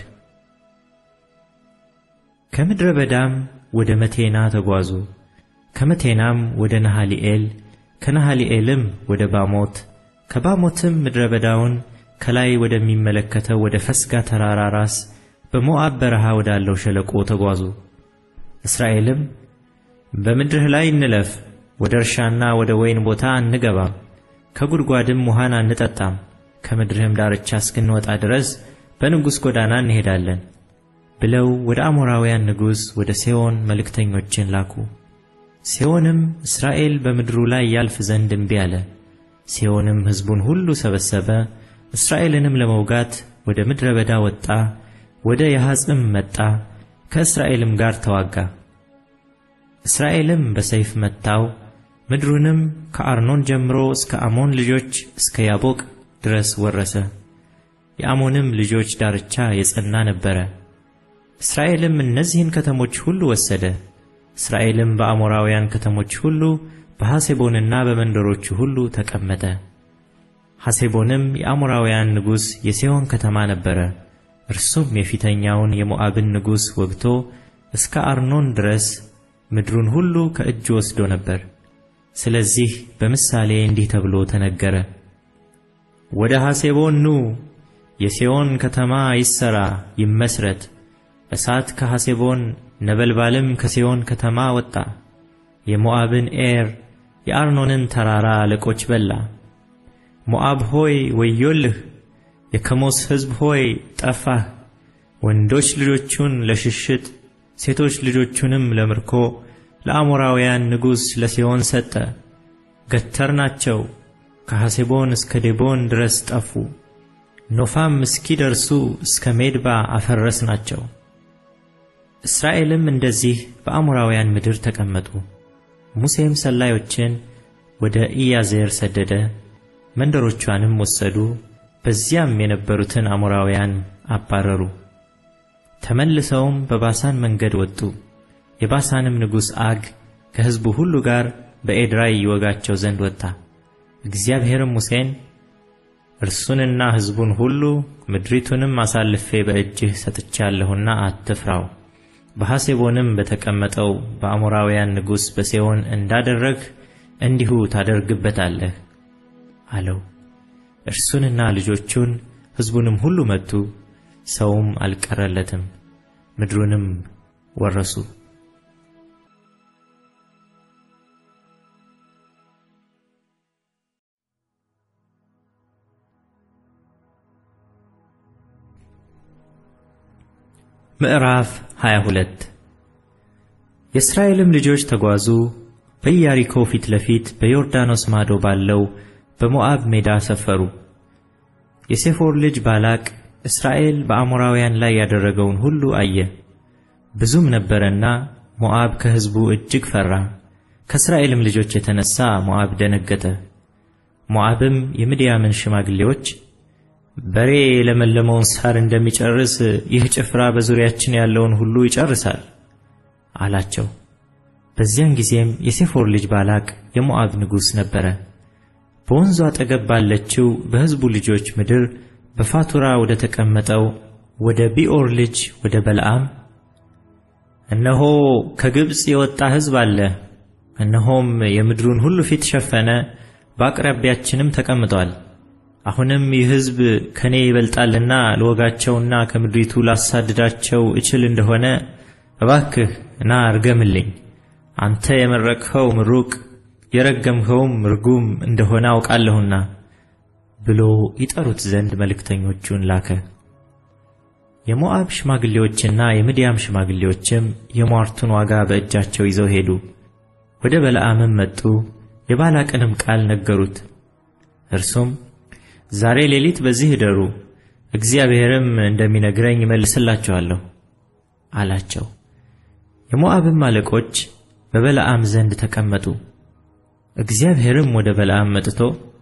ከምድረ በዳም ወደ መቴና ተጓዙ። ከመቴናም ወደ ነሃሊኤል፣ ከነሃሊኤልም ወደ ባሞት፣ ከባሞትም ምድረ በዳውን ከላይ ወደሚመለከተው ወደ ፈስጋ ተራራ ራስ በሞዓብ በረሃ ወዳለው ሸለቆ ተጓዙ። እስራኤልም በምድርህ ላይ እንለፍ፣ ወደ እርሻና ወደ ወይን ቦታ አንገባም፣ ከጉድጓድም ውሃን አንጠጣም፣ ከምድርህም ዳርቻ እስክንወጣ ድረስ በንጉሥ ጎዳና እንሄዳለን ብለው ወደ አሞራውያን ንጉሥ ወደ ሴዎን መልእክተኞችን ላኩ። ሴዎንም እስራኤል በምድሩ ላይ ያልፍ ዘንድ እምቢ አለ። ሴዎንም ሕዝቡን ሁሉ ሰበሰበ፣ እስራኤልንም ለመውጋት ወደ ምድረ በዳ ወጣ፣ ወደ ያሐጽም መጣ፣ ከእስራኤልም ጋር ተዋጋ። እስራኤልም በሰይፍ መታው፣ ምድሩንም ከአርኖን ጀምሮ እስከ አሞን ልጆች እስከ ያቦቅ ድረስ ወረሰ። የአሞንም ልጆች ዳርቻ የጸና ነበረ። እስራኤልም እነዚህን ከተሞች ሁሉ ወሰደ። እስራኤልም በአሞራውያን ከተሞች ሁሉ በሐሴቦንና በመንደሮቹ ሁሉ ተቀመጠ። ሐሴቦንም የአሞራውያን ንጉሥ የሴሆን ከተማ ነበረ። እርሱም የፊተኛውን የሞዓብን ንጉሥ ወግቶ እስከ አርኖን ድረስ ምድሩን ሁሉ ከእጁ ወስዶ ነበር። ስለዚህ በምሳሌ እንዲህ ተብሎ ተነገረ። ወደ ሐሴቦን ኑ፣ የሴዎን ከተማ ይሠራ ይመስረት። እሳት ከሐሴቦን ነበልባልም ከሴዎን ከተማ ወጣ። የሞዓብን ኤር የአርኖንን ተራራ አለቆች በላ። ሞዓብ ሆይ ወዮልህ! የከሞስ ሕዝብ ሆይ ጠፋህ! ወንዶች ልጆቹን ለሽሽት ሴቶች ልጆቹንም ለምርኮ ለአሞራውያን ንጉሥ ለሴዎን ሰጠ። ገተርናቸው፣ ከሐሴቦን እስከ ዴቦን ድረስ ጠፉ። ኖፋም እስኪደርሱ እስከ ሜድባ አፈረስናቸው። እስራኤልም እንደዚህ በአሞራውያን ምድር ተቀመጡ። ሙሴም ሰላዮችን ወደ ኢያዜር ሰደደ፣ መንደሮቿንም ወሰዱ። በዚያም የነበሩትን አሞራውያን አባረሩ። ተመልሰውም በባሳን መንገድ ወጡ። የባሳንም ንጉሥ አግ ከሕዝቡ ሁሉ ጋር በኤድራይ ይወጋቸው ዘንድ ወጣ። እግዚአብሔርም ሙሴን እርሱንና ሕዝቡን ሁሉ ምድሪቱንም አሳልፌ በእጅህ ሰጥቻለሁና አትፍራው፣ በሐሴቦንም በተቀመጠው በአሞራውያን ንጉሥ በሴዎን እንዳደረግህ እንዲሁ ታደርግበታለህ አለው። እርሱንና ልጆቹን ሕዝቡንም ሁሉ መቱ፣ ሰውም አልቀረለትም፣ ምድሩንም ወረሱ። ምዕራፍ 22 የእስራኤልም ልጆች ተጓዙ፣ በኢያሪኮ ፊት ለፊት በዮርዳኖስ ማዶ ባለው በሞዓብ ሜዳ ሰፈሩ። የሴፎር ልጅ ባላቅ እስራኤል በአሞራውያን ላይ ያደረገውን ሁሉ አየ። ብዙም ነበረና ሞዓብ ከሕዝቡ እጅግ ፈራ። ከእስራኤልም ልጆች የተነሣ ሞዓብ ደነገጠ። ሞዓብም የምድያምን ሽማግሌዎች በሬ የለመለመውን ሳር እንደሚጨርስ ይህ ጭፍራ በዙሪያችን ያለውን ሁሉ ይጨርሳል አላቸው። በዚያን ጊዜም የሴፎር ልጅ ባላቅ የሞዓብ ንጉሥ ነበረ። በወንዙ አጠገብ ባለችው በሕዝቡ ልጆች ምድር በፋቱራ ወደ ተቀመጠው ወደ ቢኦር ልጅ ወደ በለዓም እነሆ ከግብፅ የወጣ ሕዝብ አለ፣ እነሆም የምድሩን ሁሉ ፊት ሸፈነ፣ በአቅራቢያችንም ተቀምጧል። አሁንም ይህ ሕዝብ ከኔ ይበልጣልና ልወጋቸውና ከምድሪቱ ላሳድዳቸው እችል እንደሆነ እባክህ ና እርገምልኝ። አንተ የመረቅኸው ምሩቅ የረገምኸውም ርጉም እንደሆነ አውቃለሁና ብሎ ይጠሩት ዘንድ መልእክተኞቹን ላከ። የሞዓብ ሽማግሌዎችና የምድያም ሽማግሌዎችም የሟርቱን ዋጋ በእጃቸው ይዘው ሄዱ። ወደ በለዓምም መጡ፣ የባላቅንም ቃል ነገሩት። እርሱም ዛሬ ሌሊት በዚህ እደሩ፣ እግዚአብሔርም እንደሚነግረኝ እመልስላችኋለሁ አላቸው። የሞዓብም አለቆች በበለዓም ዘንድ ተቀመጡ። እግዚአብሔርም ወደ በለዓም መጥቶ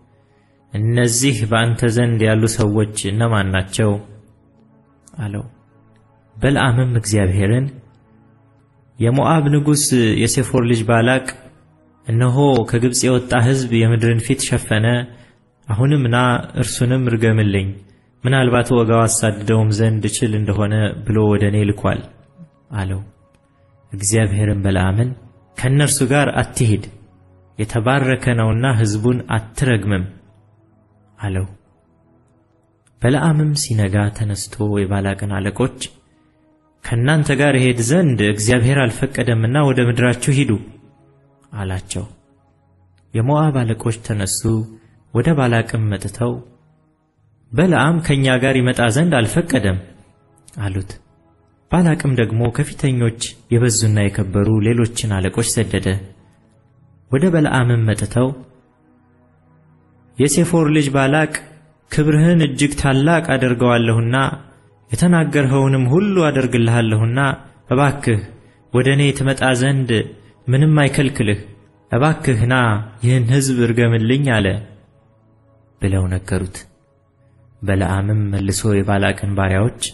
እነዚህ በአንተ ዘንድ ያሉ ሰዎች እነማን ናቸው? አለው። በለዓምም እግዚአብሔርን የሞዓብ ንጉሥ የሴፎር ልጅ ባላቅ እነሆ ከግብፅ የወጣ ሕዝብ የምድርን ፊት ሸፈነ አሁንም ና እርሱንም ርገምልኝ፣ ምናልባት ወጋው አሳድደውም ዘንድ እችል እንደሆነ ብሎ ወደ እኔ ልኳል አለው። እግዚአብሔርም በለዓምን ከእነርሱ ጋር አትሂድ፣ የተባረከ ነውና ሕዝቡን አትረግምም አለው። በለዓምም ሲነጋ ተነስቶ የባላቅን አለቆች ከእናንተ ጋር እሄድ ዘንድ እግዚአብሔር አልፈቀደምና ወደ ምድራችሁ ሂዱ አላቸው። የሞዓብ አለቆች ተነሱ፣ ወደ ባላቅም መጥተው በለዓም ከእኛ ጋር ይመጣ ዘንድ አልፈቀደም አሉት። ባላቅም ደግሞ ከፊተኞች የበዙና የከበሩ ሌሎችን አለቆች ሰደደ። ወደ በለዓምም መጥተው የሴፎር ልጅ ባላቅ ክብርህን እጅግ ታላቅ አደርገዋለሁና የተናገርኸውንም ሁሉ አደርግልሃለሁና እባክህ ወደ እኔ ትመጣ ዘንድ ምንም አይከልክልህ፣ እባክህ ና ይህን ሕዝብ እርገምልኝ አለ ብለው ነገሩት። በለዓምም መልሶ የባላቅን ባሪያዎች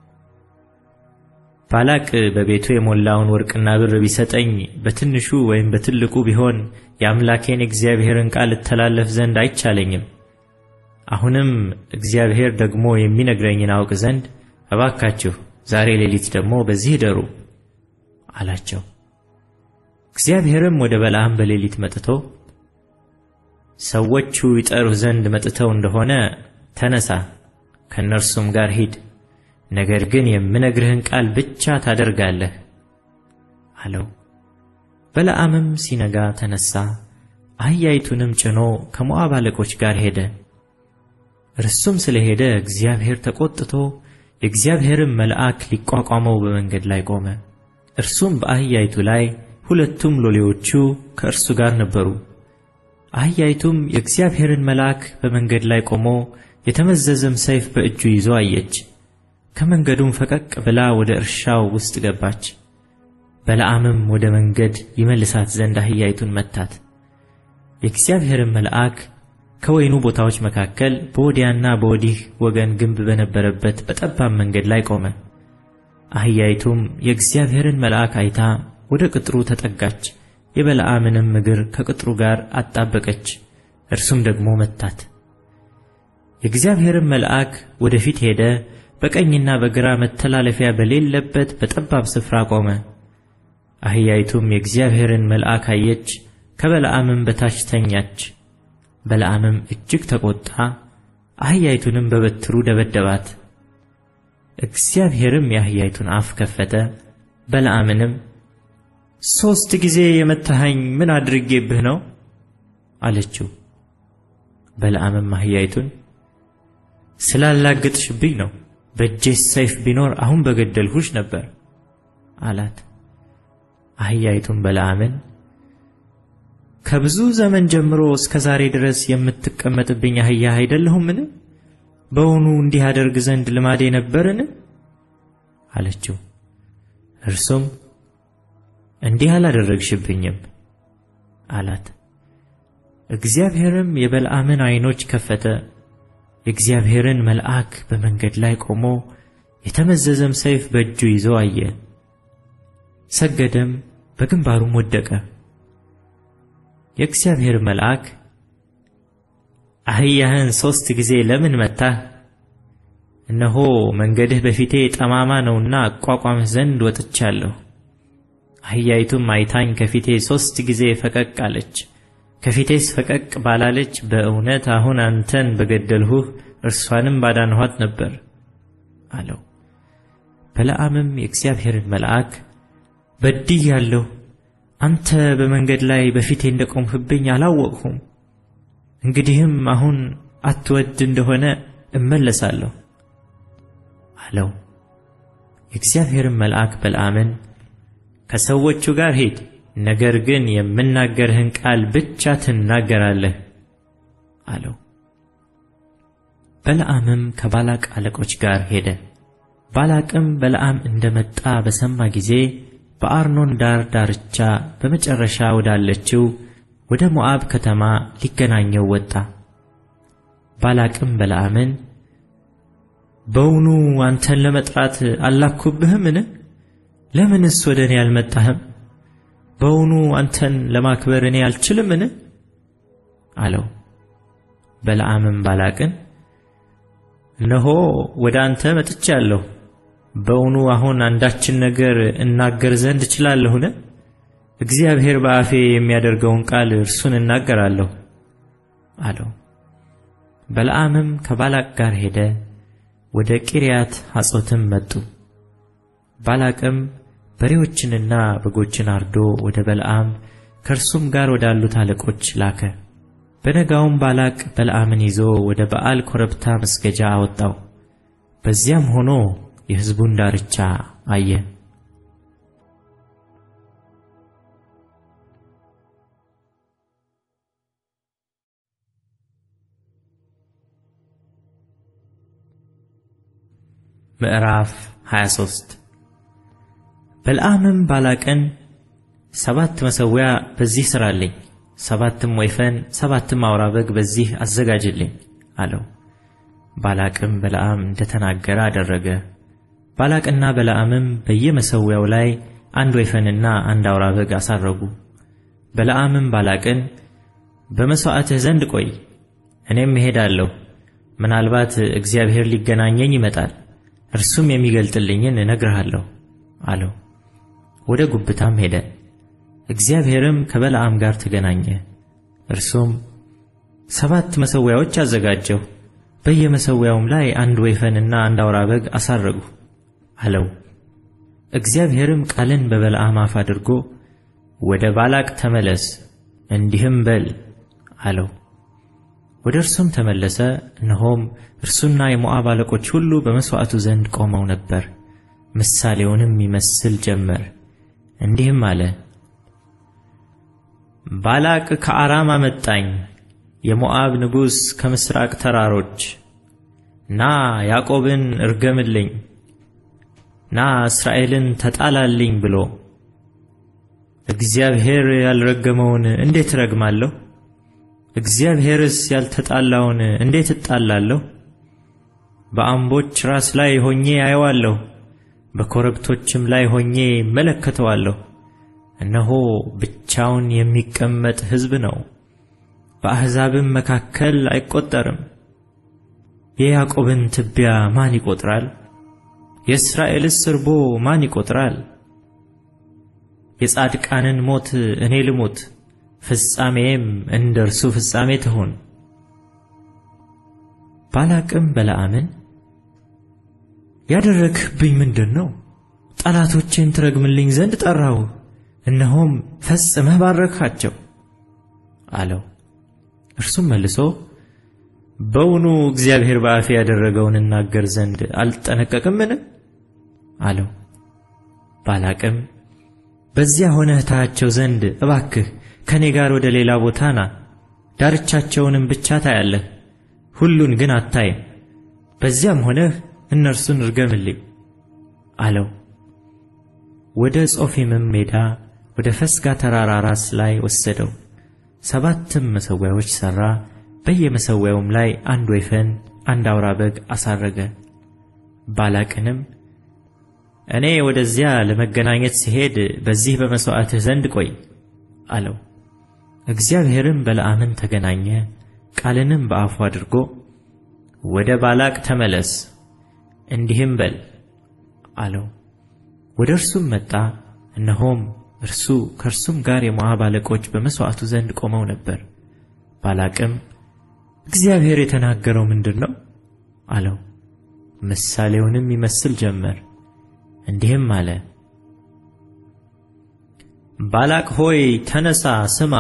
ባላቅ በቤቱ የሞላውን ወርቅና ብር ቢሰጠኝ በትንሹ ወይም በትልቁ ቢሆን የአምላኬን የእግዚአብሔርን ቃል እተላለፍ ዘንድ አይቻለኝም። አሁንም እግዚአብሔር ደግሞ የሚነግረኝን አውቅ ዘንድ እባካችሁ ዛሬ ሌሊት ደግሞ በዚህ እደሩ አላቸው። እግዚአብሔርም ወደ በለዓም በሌሊት መጥቶ ሰዎቹ ይጠሩህ ዘንድ መጥተው እንደሆነ ተነሳ፣ ከእነርሱም ጋር ሂድ፣ ነገር ግን የምነግርህን ቃል ብቻ ታደርጋለህ አለው። በለዓምም ሲነጋ ተነሳ፣ አህያይቱንም ጭኖ ከሞዓብ አለቆች ጋር ሄደ። እርሱም ስለ ሄደ እግዚአብሔር ተቆጥቶ የእግዚአብሔርን መልአክ ሊቋቋመው በመንገድ ላይ ቆመ። እርሱም በአህያይቱ ላይ ሁለቱም ሎሌዎቹ ከእርሱ ጋር ነበሩ። አህያይቱም የእግዚአብሔርን መልአክ በመንገድ ላይ ቆሞ የተመዘዘም ሰይፍ በእጁ ይዞ አየች። ከመንገዱም ፈቀቅ ብላ ወደ እርሻው ውስጥ ገባች። በለዓምም ወደ መንገድ ይመልሳት ዘንድ አህያይቱን መታት። የእግዚአብሔርን መልአክ ከወይኑ ቦታዎች መካከል በወዲያና በወዲህ ወገን ግንብ በነበረበት በጠባብ መንገድ ላይ ቆመ። አህያይቱም የእግዚአብሔርን መልአክ አይታ ወደ ቅጥሩ ተጠጋች፣ የበለዓምንም እግር ከቅጥሩ ጋር አጣበቀች፣ እርሱም ደግሞ መታት። የእግዚአብሔርን መልአክ ወደፊት ሄደ፣ በቀኝና በግራ መተላለፊያ በሌለበት በጠባብ ስፍራ ቆመ። አህያይቱም የእግዚአብሔርን መልአክ አየች፣ ከበለዓምም በታች ተኛች። በለዓምም እጅግ ተቆጣ፣ አህያይቱንም በበትሩ ደበደባት። እግዚአብሔርም የአህያይቱን አፍ ከፈተ፣ በለዓምንም ሦስት ጊዜ የመታኸኝ ምን አድርጌብህ ነው? አለችው። በለዓምም አህያይቱን ስላላገጥሽብኝ ነው፣ በእጄስ ሰይፍ ቢኖር አሁን በገደልሁሽ ነበር አላት። አህያይቱም በለዓምን ከብዙ ዘመን ጀምሮ እስከ ዛሬ ድረስ የምትቀመጥብኝ አህያ አይደለሁምን? በውኑ እንዲህ አደርግ ዘንድ ልማዴ ነበርን? አለችው። እርሱም እንዲህ አላደረግሽብኝም አላት። እግዚአብሔርም የበለዓምን ዓይኖች ከፈተ፣ የእግዚአብሔርን መልአክ በመንገድ ላይ ቆሞ የተመዘዘም ሰይፍ በእጁ ይዞ አየ። ሰገደም፣ በግንባሩም ወደቀ። የእግዚአብሔር መልአክ አህያህን ሦስት ጊዜ ለምን መታህ? እነሆ መንገድህ በፊቴ ጠማማ ነውና አቋቋምህ ዘንድ ወጥቻለሁ። አህያይቱም አይታኝ ከፊቴ ሦስት ጊዜ ፈቀቅ አለች። ከፊቴስ ፈቀቅ ባላለች በእውነት አሁን አንተን በገደልሁህ እርሷንም ባዳንኋት ነበር አለው። በለዓምም የእግዚአብሔርን መልአክ በድያለሁ፣ አንተ በመንገድ ላይ በፊቴ እንደ ቆምህብኝ አላወቅሁም። እንግዲህም አሁን አትወድ እንደሆነ እመለሳለሁ አለው። የእግዚአብሔርን መልአክ በለዓምን ከሰዎቹ ጋር ሂድ፣ ነገር ግን የምናገርህን ቃል ብቻ ትናገራለህ አለው። በለዓምም ከባላቅ አለቆች ጋር ሄደ። ባላቅም በለዓም እንደመጣ በሰማ ጊዜ በአርኖን ዳር ዳርቻ በመጨረሻ ወዳለችው ወደ ሞዓብ ከተማ ሊገናኘው ወጣ። ባላቅም በለዓምን በውኑ አንተን ለመጥራት አላኩብህምን? ለምንስ ወደ እኔ አልመጣህም? በውኑ አንተን ለማክበር እኔ አልችልምን? አለው። በለዓምም ባላቅን እነሆ ወደ አንተ መጥቻለሁ። በውኑ አሁን አንዳችን ነገር እናገር ዘንድ እችላለሁን? እግዚአብሔር በአፌ የሚያደርገውን ቃል እርሱን እናገራለሁ አለው። በለዓምም ከባላቅ ጋር ሄደ፣ ወደ ቂርያት ሐጾትም መጡ። ባላቅም በሬዎችንና በጎችን አርዶ ወደ በለዓም ከእርሱም ጋር ወዳሉት አለቆች ላከ። በነጋውም ባላቅ በለዓምን ይዞ ወደ በዓል ኮረብታ መስገጃ አወጣው። በዚያም ሆኖ የሕዝቡን ዳርቻ አየ። ምዕራፍ 23 በለዓምም ባላቅን ሰባት መሠዊያ በዚህ ሥራልኝ፣ ሰባትም ወይፈን፣ ሰባትም አውራ በግ በዚህ አዘጋጅልኝ አለው። ባላቅም በለዓም እንደ ተናገረ አደረገ። ባላቅና በለዓምም በየመሠዊያው ላይ አንድ ወይፈንና አንድ አውራ በግ አሳረጉ። በለዓምም ባላቅን በመሥዋዕትህ ዘንድ ቆይ፣ እኔም እሄዳለሁ፣ ምናልባት እግዚአብሔር ሊገናኘኝ ይመጣል እርሱም የሚገልጥልኝን እነግርሃለሁ አለው። ወደ ጉብታም ሄደ። እግዚአብሔርም ከበለዓም ጋር ተገናኘ። እርሱም ሰባት መሠዊያዎች አዘጋጀሁ፣ በየመሠዊያውም ላይ አንድ ወይፈንና አንድ አውራ በግ አሳረጉ አለው። እግዚአብሔርም ቃልን በበለዓም አፍ አድርጎ ወደ ባላቅ ተመለስ እንዲህም በል አለው። ወደ እርሱም ተመለሰ፣ እነሆም እርሱና የሞዓብ አለቆች ሁሉ በመሥዋዕቱ ዘንድ ቆመው ነበር። ምሳሌውንም ይመስል ጀመር፣ እንዲህም አለ። ባላቅ ከአራም አመጣኝ፣ የሞዓብ ንጉሥ ከምሥራቅ ተራሮች። ና ያዕቆብን እርገምልኝ፣ ና እስራኤልን ተጣላልኝ ብሎ እግዚአብሔር ያልረገመውን እንዴት እረግማለሁ? እግዚአብሔርስ ያልተጣላውን እንዴት እጣላለሁ? በአምቦች ራስ ላይ ሆኜ አየዋለሁ፣ በኮረብቶችም ላይ ሆኜ እመለከተዋለሁ። እነሆ ብቻውን የሚቀመጥ ሕዝብ ነው፣ በአሕዛብም መካከል አይቈጠርም። የያዕቆብን ትቢያ ማን ይቈጥራል? የእስራኤልስ እርቦ ማን ይቈጥራል? የጻድቃንን ሞት እኔ ልሙት፣ ፍጻሜዬም እንደ እርሱ ፍጻሜ ትሁን። ባላቅም በለዓምን ያደረግህብኝ ምንድን ነው? ጠላቶቼን ትረግምልኝ ዘንድ ጠራሁ፣ እነሆም ፈጽመህ ባረክሃቸው አለው። እርሱም መልሶ በውኑ እግዚአብሔር በአፌ ያደረገውን እናገር ዘንድ አልጠነቀቅምን? አለው። ባላቅም በዚያ ሆነህ ታያቸው ዘንድ እባክህ ከእኔ ጋር ወደ ሌላ ቦታ ና፣ ዳርቻቸውንም ብቻ ታያለህ፣ ሁሉን ግን አታይም። በዚያም ሆነህ እነርሱን እርገምልኝ አለው። ወደ ጾፊምም ሜዳ ወደ ፈስጋ ተራራ ራስ ላይ ወሰደው። ሰባትም መሠዊያዎች ሠራ፣ በየመሠዊያውም ላይ አንድ ወይፈን፣ አንድ አውራ በግ አሳረገ። ባላቅንም እኔ ወደዚያ ለመገናኘት ሲሄድ በዚህ በመሥዋዕትህ ዘንድ ቆይ አለው። እግዚአብሔርም በለዓምን ተገናኘ፣ ቃልንም በአፉ አድርጎ ወደ ባላቅ ተመለስ እንዲህም በል አለው። ወደ እርሱም መጣ፣ እነሆም እርሱ ከእርሱም ጋር የሞዓብ አለቆች በመሥዋዕቱ ዘንድ ቆመው ነበር። ባላቅም እግዚአብሔር የተናገረው ምንድር ነው አለው። ምሳሌውንም ይመስል ጀመር፣ እንዲህም አለ። ባላቅ ሆይ ተነሣ፣ ስማ፣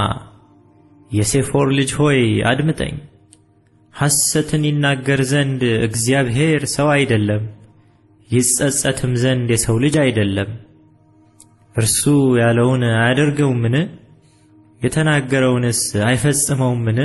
የሴፎር ልጅ ሆይ አድምጠኝ። ሐሰትን ይናገር ዘንድ እግዚአብሔር ሰው አይደለም፣ ይጸጸትም ዘንድ የሰው ልጅ አይደለም። እርሱ ያለውን አያደርገውምን? የተናገረውንስ አይፈጽመውምን?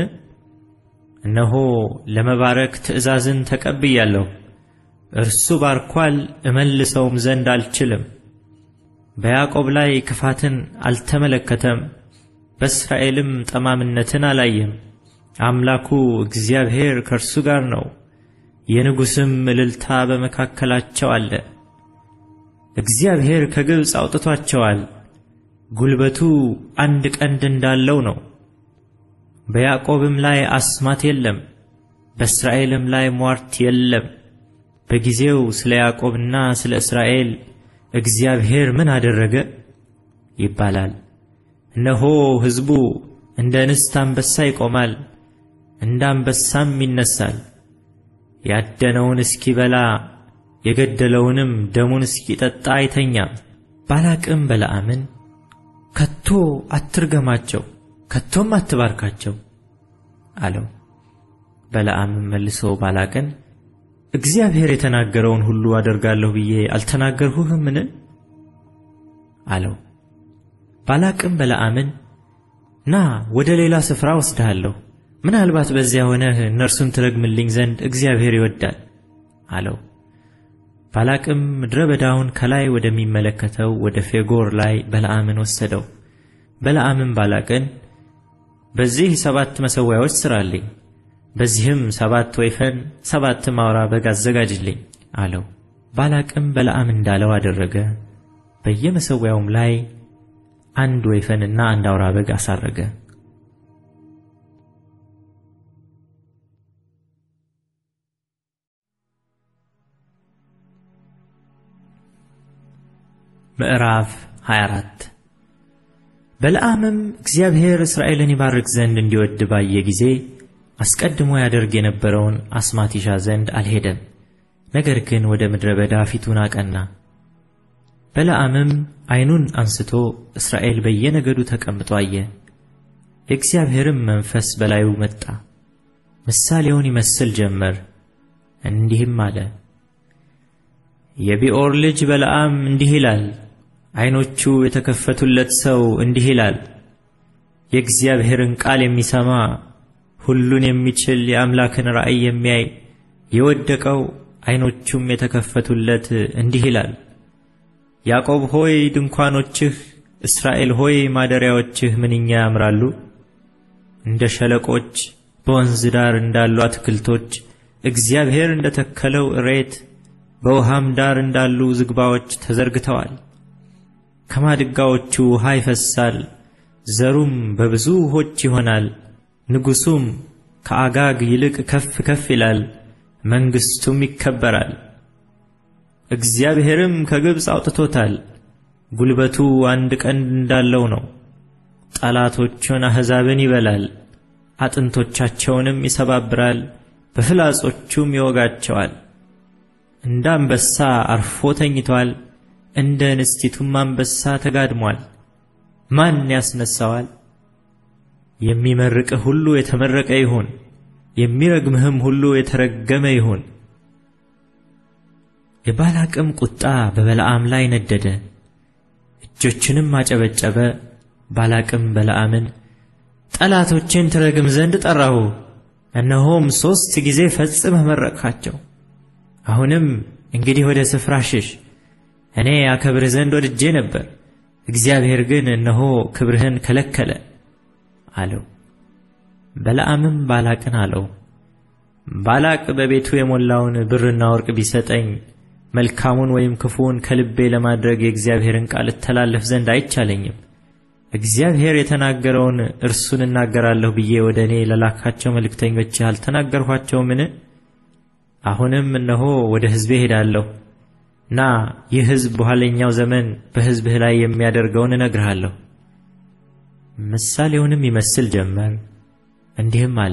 እነሆ ለመባረክ ትእዛዝን ተቀብያለሁ። እርሱ ባርኳል፣ እመልሰውም ዘንድ አልችልም። በያዕቆብ ላይ ክፋትን አልተመለከተም፣ በእስራኤልም ጠማምነትን አላየም። አምላኩ እግዚአብሔር ከእርሱ ጋር ነው፣ የንጉሥም እልልታ በመካከላቸው አለ። እግዚአብሔር ከግብፅ አውጥቷቸዋል፣ ጉልበቱ አንድ ቀንድ እንዳለው ነው። በያዕቆብም ላይ አስማት የለም፣ በእስራኤልም ላይ ሟርት የለም። በጊዜው ስለ ያዕቆብና ስለ እስራኤል እግዚአብሔር ምን አደረገ ይባላል። እነሆ ሕዝቡ እንደ እንስት አንበሳ ይቆማል፣ እንደ አንበሳም ይነሳል። ያደነውን እስኪበላ የገደለውንም ደሙን እስኪጠጣ አይተኛም። ባላቅም በለዓምን ከቶ አትርገማቸው፣ ከቶም አትባርካቸው አለው። በለዓምም መልሶ ባላቅን እግዚአብሔር የተናገረውን ሁሉ አደርጋለሁ ብዬ አልተናገርሁህምን? አለው። ባላቅም በለዓምን ና ወደ ሌላ ስፍራ ወስድሃለሁ፣ ምናልባት በዚያ ሆነህ እነርሱን ትረግምልኝ ዘንድ እግዚአብሔር ይወዳል አለው። ባላቅም ምድረ በዳውን ከላይ ወደሚመለከተው ወደ ፌጎር ላይ በለዓምን ወሰደው። በለዓምም ባላቅን በዚህ ሰባት መሠዊያዎች ሥራልኝ፣ በዚህም ሰባት ወይፈን ሰባትም አውራ በግ አዘጋጅልኝ አለው። ባላቅም በለዓም እንዳለው አደረገ። በየመሠዊያውም ላይ አንድ ወይፈንና አንድ አውራ በግ አሳረገ። ምዕራፍ 24 በለዓምም እግዚአብሔር እስራኤልን ይባርክ ዘንድ እንዲወድ ባየ ጊዜ አስቀድሞ ያደርግ የነበረውን አስማት ይሻ ዘንድ አልሄደም። ነገር ግን ወደ ምድረ በዳ ፊቱን አቀና። በለዓምም ዓይኑን አንስቶ እስራኤል በየነገዱ ተቀምጦ አየ። የእግዚአብሔርም መንፈስ በላዩ መጣ፣ ምሳሌውን ይመስል ጀመር፣ እንዲህም አለ። የቢዖር ልጅ በለዓም እንዲህ ይላል፣ ዓይኖቹ የተከፈቱለት ሰው እንዲህ ይላል። የእግዚአብሔርን ቃል የሚሰማ ሁሉን የሚችል የአምላክን ራእይ የሚያይ የወደቀው ዓይኖቹም የተከፈቱለት እንዲህ ይላል። ያዕቆብ ሆይ ድንኳኖችህ፣ እስራኤል ሆይ ማደሪያዎችህ ምንኛ ያምራሉ! እንደ ሸለቆች በወንዝ ዳር እንዳሉ አትክልቶች እግዚአብሔር እንደ ተከለው እሬት በውሃም ዳር እንዳሉ ዝግባዎች ተዘርግተዋል። ከማድጋዎቹ ውሃ ይፈሳል፣ ዘሩም በብዙ ውኆች ይሆናል። ንጉሡም ከአጋግ ይልቅ ከፍ ከፍ ይላል፣ መንግሥቱም ይከበራል። እግዚአብሔርም ከግብፅ አውጥቶታል፣ ጉልበቱ አንድ ቀንድ እንዳለው ነው። ጠላቶቹን አሕዛብን ይበላል፣ አጥንቶቻቸውንም ይሰባብራል፣ በፍላጾቹም ይወጋቸዋል። እንደ አንበሳ አርፎ ተኝቷል፣ እንደ እንስቲቱም አንበሳ ተጋድሟል። ማን ያስነሣዋል? የሚመርቅህ ሁሉ የተመረቀ ይሁን፣ የሚረግምህም ሁሉ የተረገመ ይሁን። የባላቅም ቁጣ በበለዓም ላይ ነደደ፣ እጆችንም አጨበጨበ። ባላቅም በለዓምን ጠላቶችን ትረግም ዘንድ ጠራሁ፣ እነሆም ሦስት ጊዜ ፈጽመህ መረቅሃቸው። አሁንም እንግዲህ ወደ ስፍራ ሽሽ፣ እኔ አከብርህ ዘንድ ወድጄ ነበር፣ እግዚአብሔር ግን እነሆ ክብርህን ከለከለ አለው። በለዓምም ባላቅን አለው፣ ባላቅ በቤቱ የሞላውን ብርና ወርቅ ቢሰጠኝ መልካሙን ወይም ክፉውን ከልቤ ለማድረግ የእግዚአብሔርን ቃል እተላለፍ ዘንድ አይቻለኝም። እግዚአብሔር የተናገረውን እርሱን እናገራለሁ ብዬ ወደ እኔ ለላካቸው መልእክተኞች አልተናገርኋቸውምን? አሁንም እነሆ ወደ ሕዝቤ ሄዳለሁ። ና ይህ ሕዝብ በኋለኛው ዘመን በሕዝብህ ላይ የሚያደርገውን እነግርሃለሁ። ምሳሌውንም ይመስል ጀመር፣ እንዲህም አለ።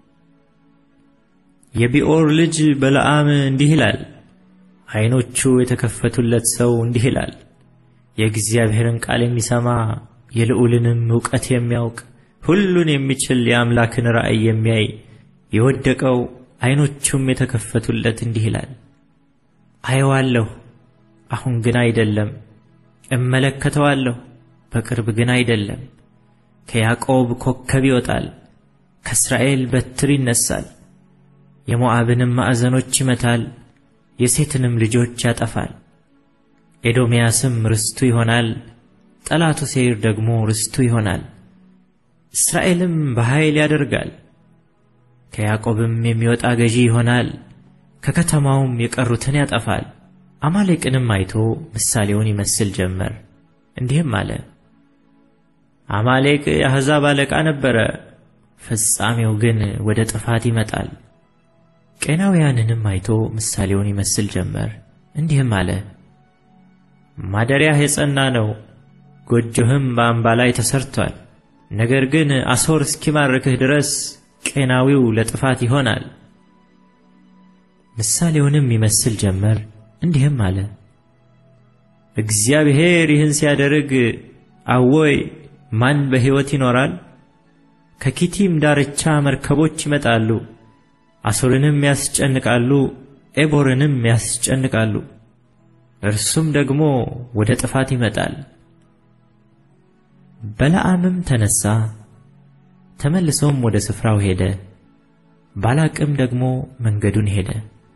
የቢዖር ልጅ በለዓም እንዲህ ይላል፣ ዓይኖቹ የተከፈቱለት ሰው እንዲህ ይላል። የእግዚአብሔርን ቃል የሚሰማ የልዑልንም ዕውቀት የሚያውቅ ሁሉን የሚችል የአምላክን ራእይ የሚያይ የወደቀው ዓይኖቹም የተከፈቱለት እንዲህ ይላል። አየዋለሁ፣ አሁን ግን አይደለም። እመለከተዋለሁ፣ በቅርብ ግን አይደለም። ከያዕቆብ ኮከብ ይወጣል፣ ከእስራኤል በትር ይነሳል። የሞዓብንም ማዕዘኖች ይመታል፣ የሴትንም ልጆች ያጠፋል። ኤዶምያስም ርስቱ ይሆናል፣ ጠላቱ ሴይር ደግሞ ርስቱ ይሆናል። እስራኤልም በኃይል ያደርጋል፣ ከያዕቆብም የሚወጣ ገዢ ይሆናል፣ ከከተማውም የቀሩትን ያጠፋል። አማሌቅንም አይቶ ምሳሌውን ይመስል ጀመር፣ እንዲህም አለ። አማሌቅ የአሕዛብ አለቃ ነበረ፣ ፍጻሜው ግን ወደ ጥፋት ይመጣል። ቄናውያንንም አይቶ ምሳሌውን ይመስል ጀመር፣ እንዲህም አለ። ማደሪያህ የጸና ነው፣ ጎጆህም በአምባ ላይ ተሰርቷል። ነገር ግን አሦር እስኪማርክህ ድረስ ቄናዊው ለጥፋት ይሆናል። ምሳሌውንም ይመስል ጀመር፣ እንዲህም አለ። እግዚአብሔር ይህን ሲያደርግ አዎይ ማን በሕይወት ይኖራል? ከኪቲም ዳርቻ መርከቦች ይመጣሉ፣ አሦርንም ያስጨንቃሉ፣ ኤቦርንም ያስጨንቃሉ። እርሱም ደግሞ ወደ ጥፋት ይመጣል። በለዓምም ተነሣ፣ ተመልሶም ወደ ስፍራው ሄደ። ባላቅም ደግሞ መንገዱን ሄደ።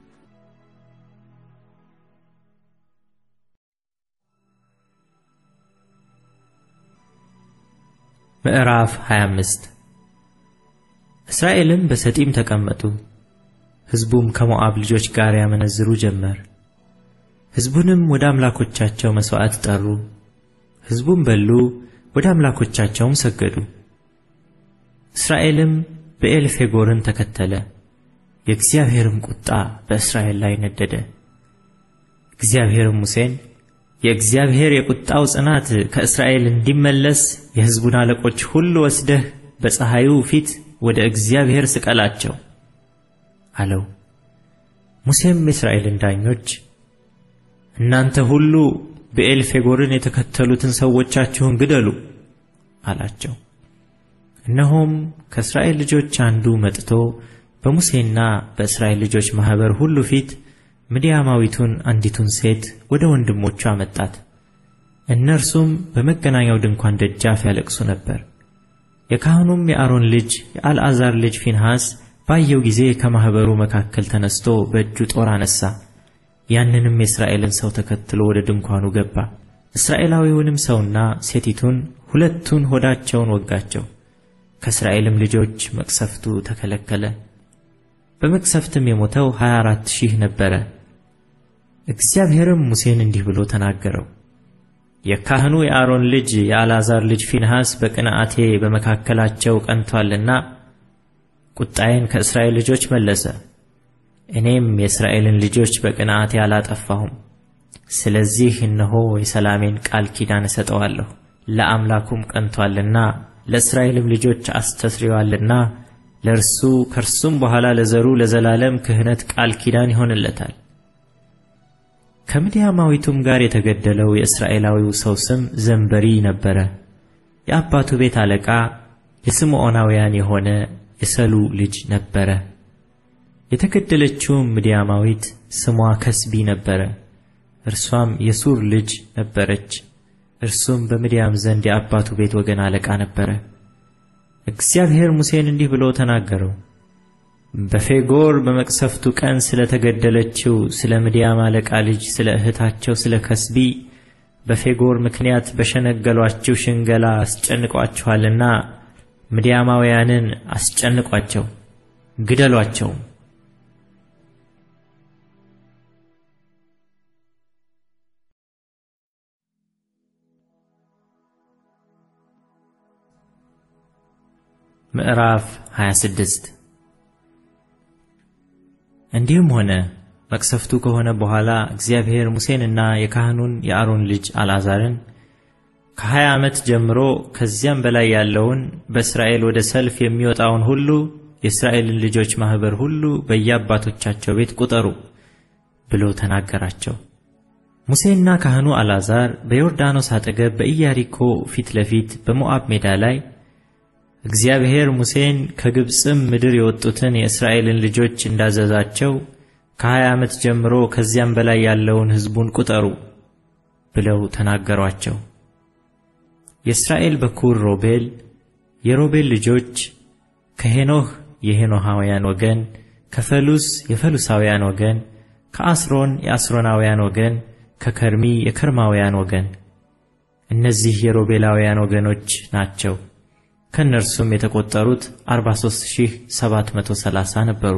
ምዕራፍ 25 እስራኤልም በሰጢም ተቀመጡ። ሕዝቡም ከሞዓብ ልጆች ጋር ያመነዝሩ ጀመር። ሕዝቡንም ወደ አምላኮቻቸው መሥዋዕት ጠሩ። ሕዝቡም በሉ፣ ወደ አምላኮቻቸውም ሰገዱ። እስራኤልም ብዔልፌጎርን ተከተለ። የእግዚአብሔርም ቁጣ በእስራኤል ላይ ነደደ። እግዚአብሔርም ሙሴን የእግዚአብሔር የቁጣው ጽናት ከእስራኤል እንዲመለስ የሕዝቡን አለቆች ሁሉ ወስደህ በፀሐዩ ፊት ወደ እግዚአብሔር ስቀላቸው አለው። ሙሴም የእስራኤልን ዳኞች እናንተ ሁሉ ብዔልፌጎርን የተከተሉትን ሰዎቻችሁን ግደሉ አላቸው። እነሆም ከእስራኤል ልጆች አንዱ መጥቶ በሙሴና በእስራኤል ልጆች ማኅበር ሁሉ ፊት ምድያማዊቱን አንዲቱን ሴት ወደ ወንድሞቹ አመጣት። እነርሱም በመገናኛው ድንኳን ደጃፍ ያለቅሱ ነበር። የካህኑም የአሮን ልጅ የአልዓዛር ልጅ ፊንሐስ ባየው ጊዜ ከማኅበሩ መካከል ተነስቶ በእጁ ጦር አነሣ። ያንንም የእስራኤልን ሰው ተከትሎ ወደ ድንኳኑ ገባ። እስራኤላዊውንም ሰውና ሴቲቱን ሁለቱን ሆዳቸውን ወጋቸው። ከእስራኤልም ልጆች መቅሰፍቱ ተከለከለ። በመቅሰፍትም የሞተው ሀያ አራት ሺህ ነበረ። እግዚአብሔርም ሙሴን እንዲህ ብሎ ተናገረው። የካህኑ የአሮን ልጅ የአልዓዛር ልጅ ፊንሐስ በቅንዓቴ በመካከላቸው ቀንቶአልና ቁጣዬን ከእስራኤል ልጆች መለሰ። እኔም የእስራኤልን ልጆች በቅንዓቴ አላጠፋሁም። ስለዚህ እነሆ የሰላሜን ቃል ኪዳን እሰጠዋለሁ። ለአምላኩም ቀንቶአልና ለእስራኤልም ልጆች አስተስሪዋልና ለእርሱ ከእርሱም በኋላ ለዘሩ ለዘላለም ክህነት ቃል ኪዳን ይሆንለታል። ከምድያማዊቱም ጋር የተገደለው የእስራኤላዊው ሰው ስም ዘንበሪ ነበረ። የአባቱ ቤት አለቃ የስምዖናውያን የሆነ የሰሉ ልጅ ነበረ። የተገደለችውም ምድያማዊት ስሟ ከስቢ ነበረ። እርሷም የሱር ልጅ ነበረች። እርሱም በምድያም ዘንድ የአባቱ ቤት ወገን አለቃ ነበረ። እግዚአብሔር ሙሴን እንዲህ ብሎ ተናገረው። በፌጎር በመቅሰፍቱ ቀን ስለ ተገደለችው ስለ ምድያም አለቃ ልጅ ስለ እህታቸው ስለ ከስቢ በፌጎር ምክንያት በሸነገሏችሁ ሽንገላ አስጨንቋችኋልና ምድያማውያንን አስጨንቋቸው፣ ግደሏቸውም። ምዕራፍ 26 እንዲህም ሆነ መቅሰፍቱ ከሆነ በኋላ እግዚአብሔር ሙሴንና የካህኑን የአሮን ልጅ አልዓዛርን ከሀያ ዓመት ጀምሮ ከዚያም በላይ ያለውን በእስራኤል ወደ ሰልፍ የሚወጣውን ሁሉ የእስራኤልን ልጆች ማኅበር ሁሉ በየአባቶቻቸው ቤት ቁጠሩ ብሎ ተናገራቸው። ሙሴና ካህኑ አልዓዛር በዮርዳኖስ አጠገብ በኢያሪኮ ፊት ለፊት በሞዓብ ሜዳ ላይ እግዚአብሔር ሙሴን ከግብፅም ምድር የወጡትን የእስራኤልን ልጆች እንዳዘዛቸው ከሀያ ዓመት ጀምሮ ከዚያም በላይ ያለውን ሕዝቡን ቁጠሩ ብለው ተናገሯቸው። የእስራኤል በኩር ሮቤል፣ የሮቤል ልጆች ከሄኖህ የሄኖሃውያን ወገን፣ ከፈሉስ የፈሉሳውያን ወገን፣ ከአስሮን የአስሮናውያን ወገን፣ ከከርሚ የከርማውያን ወገን። እነዚህ የሮቤላውያን ወገኖች ናቸው። ከእነርሱም የተቆጠሩት 43730 ነበሩ።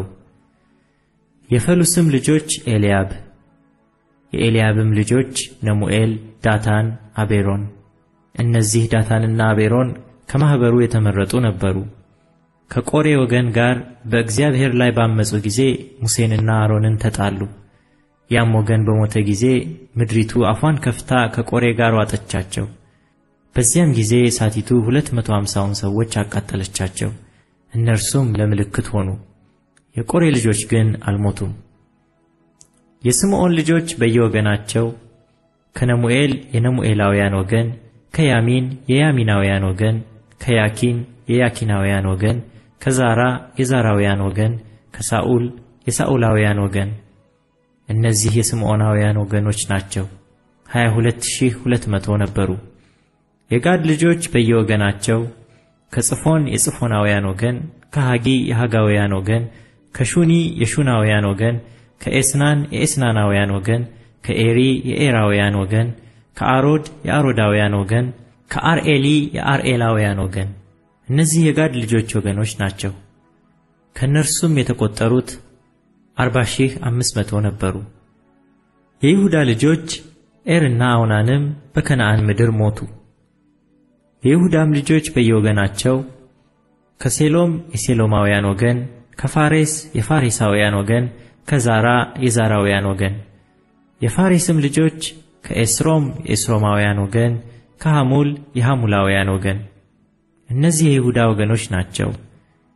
የፈሉስም ልጆች ኤልያብ፣ የኤልያብም ልጆች ነሙኤል፣ ዳታን፣ አቤሮን። እነዚህ ዳታንና አቤሮን ከማኅበሩ የተመረጡ ነበሩ። ከቆሬ ወገን ጋር በእግዚአብሔር ላይ ባመፁ ጊዜ ሙሴንና አሮንን ተጣሉ። ያም ወገን በሞተ ጊዜ ምድሪቱ አፏን ከፍታ ከቆሬ ጋር ዋጠቻቸው። በዚያም ጊዜ እሳቲቱ ሁለት መቶ አምሳውን ሰዎች አቃጠለቻቸው። እነርሱም ለምልክት ሆኑ። የቆሬ ልጆች ግን አልሞቱም። የስምዖን ልጆች በየወገናቸው ከነሙኤል የነሙኤላውያን ወገን፣ ከያሚን የያሚናውያን ወገን፣ ከያኪን የያኪናውያን ወገን፣ ከዛራ የዛራውያን ወገን፣ ከሳኡል የሳኡላውያን ወገን። እነዚህ የስምዖናውያን ወገኖች ናቸው። ሀያ ሁለት ሺህ ሁለት መቶ ነበሩ። የጋድ ልጆች በየወገናቸው ከጽፎን የጽፎናውያን ወገን፣ ከሃጊ የሃጋውያን ወገን፣ ከሹኒ የሹናውያን ወገን፣ ከኤስናን የኤስናናውያን ወገን፣ ከኤሪ የኤራውያን ወገን፣ ከአሮድ የአሮዳውያን ወገን፣ ከአርኤሊ የአርኤላውያን ወገን። እነዚህ የጋድ ልጆች ወገኖች ናቸው። ከእነርሱም የተቆጠሩት አርባ ሺህ አምስት መቶ ነበሩ። የይሁዳ ልጆች ኤርና አውናንም በከነዓን ምድር ሞቱ። የይሁዳም ልጆች በየወገናቸው ከሴሎም የሴሎማውያን ወገን፣ ከፋሬስ የፋሬሳውያን ወገን፣ ከዛራ የዛራውያን ወገን። የፋሬስም ልጆች ከኤስሮም የኤስሮማውያን ወገን፣ ከሐሙል የሐሙላውያን ወገን። እነዚህ የይሁዳ ወገኖች ናቸው።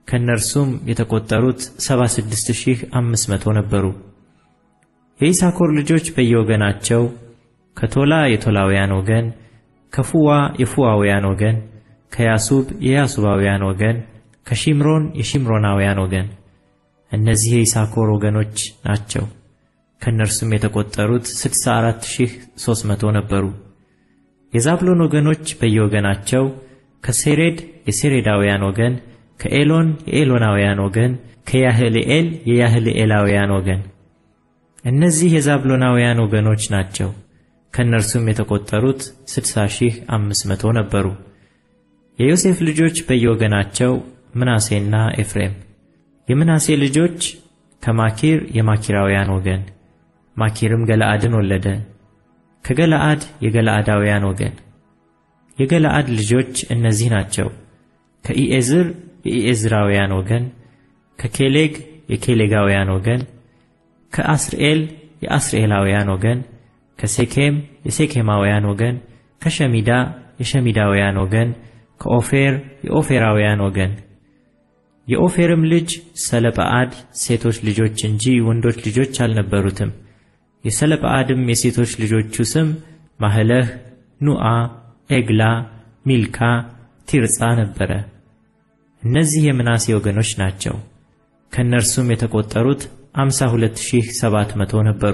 ከእነርሱም የተቆጠሩት 76500 ነበሩ። የይሳኮር ልጆች በየወገናቸው ከቶላ የቶላውያን ወገን፣ ከፉዋ የፉዋውያን ወገን፣ ከያሱብ የያሱባውያን ወገን፣ ከሺምሮን የሺምሮናውያን ወገን። እነዚህ የይሳኮር ወገኖች ናቸው። ከእነርሱም የተቆጠሩት 64300 ነበሩ። የዛብሎን ወገኖች በየወገናቸው ከሴሬድ የሴሬዳውያን ወገን፣ ከኤሎን የኤሎናውያን ወገን፣ ከያህልኤል የያህልኤላውያን ወገን። እነዚህ የዛብሎናውያን ወገኖች ናቸው። ከእነርሱም የተቆጠሩት 60500 ነበሩ። የዮሴፍ ልጆች በየወገናቸው ምናሴና ኤፍሬም። የምናሴ ልጆች ከማኪር የማኪራውያን ወገን፣ ማኪርም ገለአድን ወለደ። ከገለአድ የገለአዳውያን ወገን። የገለአድ ልጆች እነዚህ ናቸው። ከኢኤዝር የኢኤዝራውያን ወገን፣ ከኬሌግ የኬሌጋውያን ወገን፣ ከአስርኤል የአስርኤላውያን ወገን፣ ከሴኬም የሴኬማውያን ወገን፣ ከሸሚዳ የሸሚዳውያን ወገን፣ ከኦፌር የኦፌራውያን ወገን። የኦፌርም ልጅ ሰለጰዓድ ሴቶች ልጆች እንጂ ወንዶች ልጆች አልነበሩትም። የሰለጰዓድም የሴቶች ልጆቹ ስም ማህለህ፣ ኑአ፣ ኤግላ፣ ሚልካ፣ ቲርጻ ነበረ። እነዚህ የምናሴ ወገኖች ናቸው። ከእነርሱም የተቆጠሩት 52700 ነበሩ።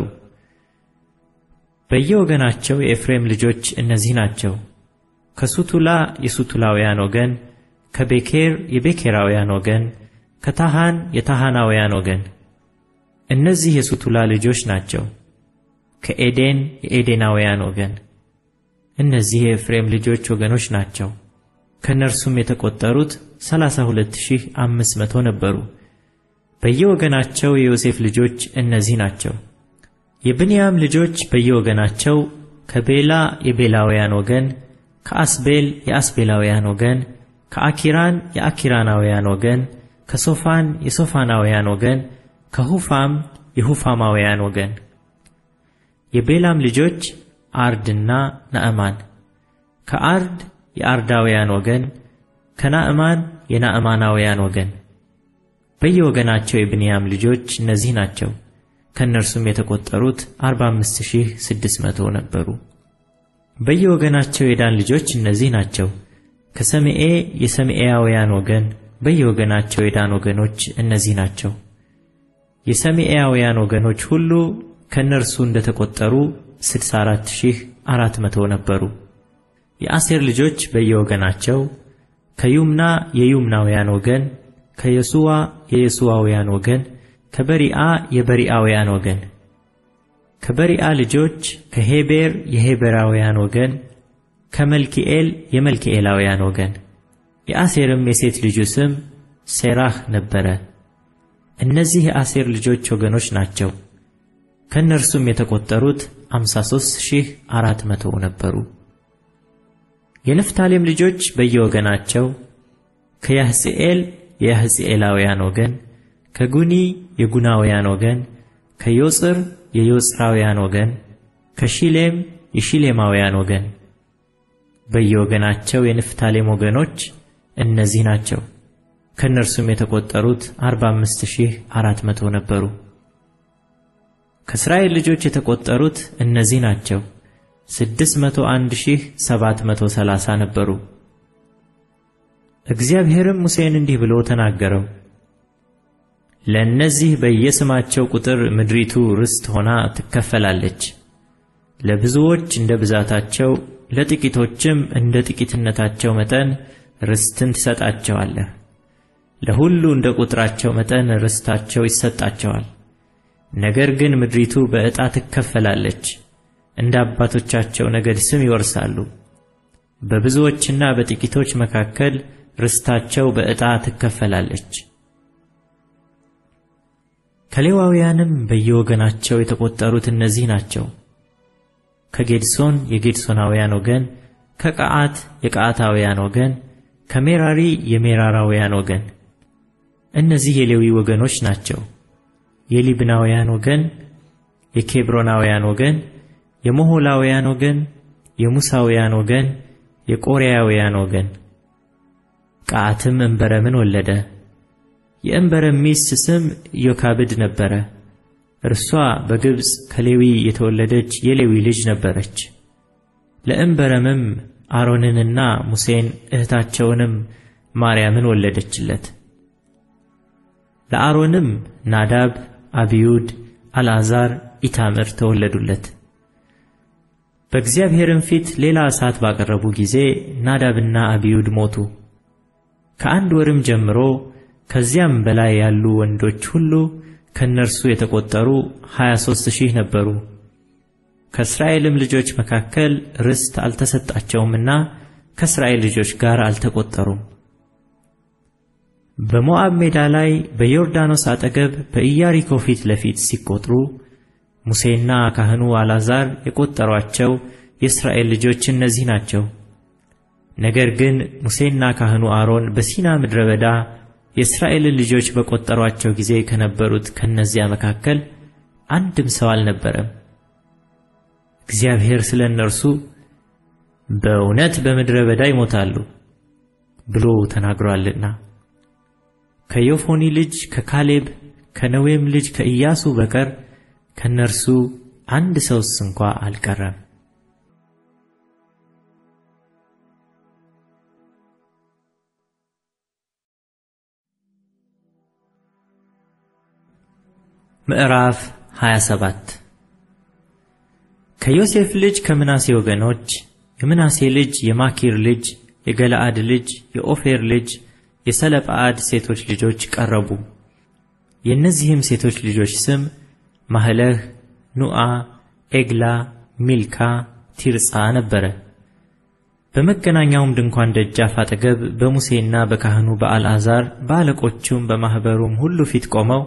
በየወገናቸው የኤፍሬም ልጆች እነዚህ ናቸው። ከሱቱላ የሱቱላውያን ወገን፣ ከቤኬር የቤኬራውያን ወገን፣ ከታሃን የታሃናውያን ወገን። እነዚህ የሱቱላ ልጆች ናቸው። ከኤዴን የኤዴናውያን ወገን። እነዚህ የኤፍሬም ልጆች ወገኖች ናቸው። ከእነርሱም የተቆጠሩት 32500 ነበሩ። በየወገናቸው የዮሴፍ ልጆች እነዚህ ናቸው። የብንያም ልጆች በየወገናቸው ከቤላ የቤላውያን ወገን፣ ከአስቤል የአስቤላውያን ወገን፣ ከአኪራን የአኪራናውያን ወገን፣ ከሶፋን የሶፋናውያን ወገን፣ ከሁፋም የሁፋማውያን ወገን። የቤላም ልጆች አርድና ናዕማን። ከአርድ የአርዳውያን ወገን፣ ከናዕማን የናዕማናውያን ወገን። በየወገናቸው የብንያም ልጆች እነዚህ ናቸው። ከእነርሱም የተቆጠሩት 45600 ነበሩ። በየወገናቸው የዳን ልጆች እነዚህ ናቸው። ከሰምኤ የሰምኤያውያን ወገን በየወገናቸው የዳን ወገኖች እነዚህ ናቸው። የሰምኤያውያን ወገኖች ሁሉ ከእነርሱ እንደተቆጠሩ 64400 ነበሩ። የአሴር ልጆች በየወገናቸው ከዩምና የዩምናውያን ወገን፣ ከየሱዋ የየሱዋውያን ወገን፣ ከበሪአ የበሪአውያን ወገን። ከበሪአ ልጆች ከሄቤር የሄቤራውያን ወገን፣ ከመልኪኤል የመልኪኤላውያን ወገን። የአሴርም የሴት ልጁ ስም ሴራህ ነበረ። እነዚህ የአሴር ልጆች ወገኖች ናቸው። ከእነርሱም የተቆጠሩት 53400 ነበሩ። የንፍታሌም ልጆች በየወገናቸው ከያሕጽኤል የያሕጽኤላውያን ወገን፣ ከጉኒ የጉናውያን ወገን፣ ከዮጽር የዮጽራውያን ወገን፣ ከሺሌም የሺሌማውያን ወገን። በየወገናቸው የንፍታሌም ወገኖች እነዚህ ናቸው። ከእነርሱም የተቆጠሩት 45400 ነበሩ። ከእስራኤል ልጆች የተቆጠሩት እነዚህ ናቸው። 601730 ነበሩ። እግዚአብሔርም ሙሴን እንዲህ ብሎ ተናገረው። ለእነዚህ በየስማቸው ቁጥር ምድሪቱ ርስት ሆና ትከፈላለች። ለብዙዎች እንደ ብዛታቸው፣ ለጥቂቶችም እንደ ጥቂትነታቸው መጠን ርስትን ትሰጣቸዋለህ። ለሁሉ እንደ ቁጥራቸው መጠን ርስታቸው ይሰጣቸዋል። ነገር ግን ምድሪቱ በዕጣ ትከፈላለች። እንደ አባቶቻቸው ነገድ ስም ይወርሳሉ። በብዙዎችና በጥቂቶች መካከል ርስታቸው በዕጣ ትከፈላለች። ከሌዋውያንም በየወገናቸው የተቆጠሩት እነዚህ ናቸው። ከጌድሶን የጌድሶናውያን ወገን፣ ከቀዓት የቀዓታውያን ወገን፣ ከሜራሪ የሜራራውያን ወገን። እነዚህ የሌዊ ወገኖች ናቸው። የሊብናውያን ወገን፣ የኬብሮናውያን ወገን፣ የሞሖላውያን ወገን፣ የሙሳውያን ወገን፣ የቆሬያውያን ወገን። ቀዓትም እንበረምን ወለደ። የእንበረም ሚስት ስም ዮካብድ ነበረ። እርሷ በግብፅ ከሌዊ የተወለደች የሌዊ ልጅ ነበረች። ለእንበረምም አሮንንና ሙሴን እህታቸውንም ማርያምን ወለደችለት። ለአሮንም ናዳብ፣ አብዩድ፣ አልዓዛር፣ ኢታምር ተወለዱለት። በእግዚአብሔርም ፊት ሌላ እሳት ባቀረቡ ጊዜ ናዳብና አብዩድ ሞቱ። ከአንድ ወርም ጀምሮ ከዚያም በላይ ያሉ ወንዶች ሁሉ ከእነርሱ የተቆጠሩ ሀያ ሦስት ሺህ ነበሩ። ከእስራኤልም ልጆች መካከል ርስት አልተሰጣቸውምና ከእስራኤል ልጆች ጋር አልተቆጠሩም። በሞዓብ ሜዳ ላይ በዮርዳኖስ አጠገብ በኢያሪኮ ፊት ለፊት ሲቆጥሩ ሙሴና ካህኑ አልዓዛር የቆጠሯቸው የእስራኤል ልጆች እነዚህ ናቸው። ነገር ግን ሙሴና ካህኑ አሮን በሲና ምድረ በዳ የእስራኤልን ልጆች በቆጠሯቸው ጊዜ ከነበሩት ከነዚያ መካከል አንድም ሰው አልነበረም። እግዚአብሔር ስለ እነርሱ በእውነት በምድረ በዳ ይሞታሉ ብሎ ተናግሯልና። ከዮፎኒ ልጅ ከካሌብ ከነዌም ልጅ ከኢያሱ በቀር ከእነርሱ አንድ ሰውስ እንኳ አልቀረም። ምዕራፍ 27 ከዮሴፍ ልጅ ከምናሴ ወገኖች የምናሴ ልጅ የማኪር ልጅ የገለአድ ልጅ የኦፌር ልጅ የሰለጳአድ ሴቶች ልጆች ቀረቡ። የእነዚህም ሴቶች ልጆች ስም ማህለህ፣ ኑአ፣ ኤግላ፣ ሚልካ፣ ቲርጻ ነበረ። በመገናኛውም ድንኳን ደጃፍ አጠገብ በሙሴና በካህኑ በአልዓዛር በአለቆቹም በማኅበሩም ሁሉ ፊት ቆመው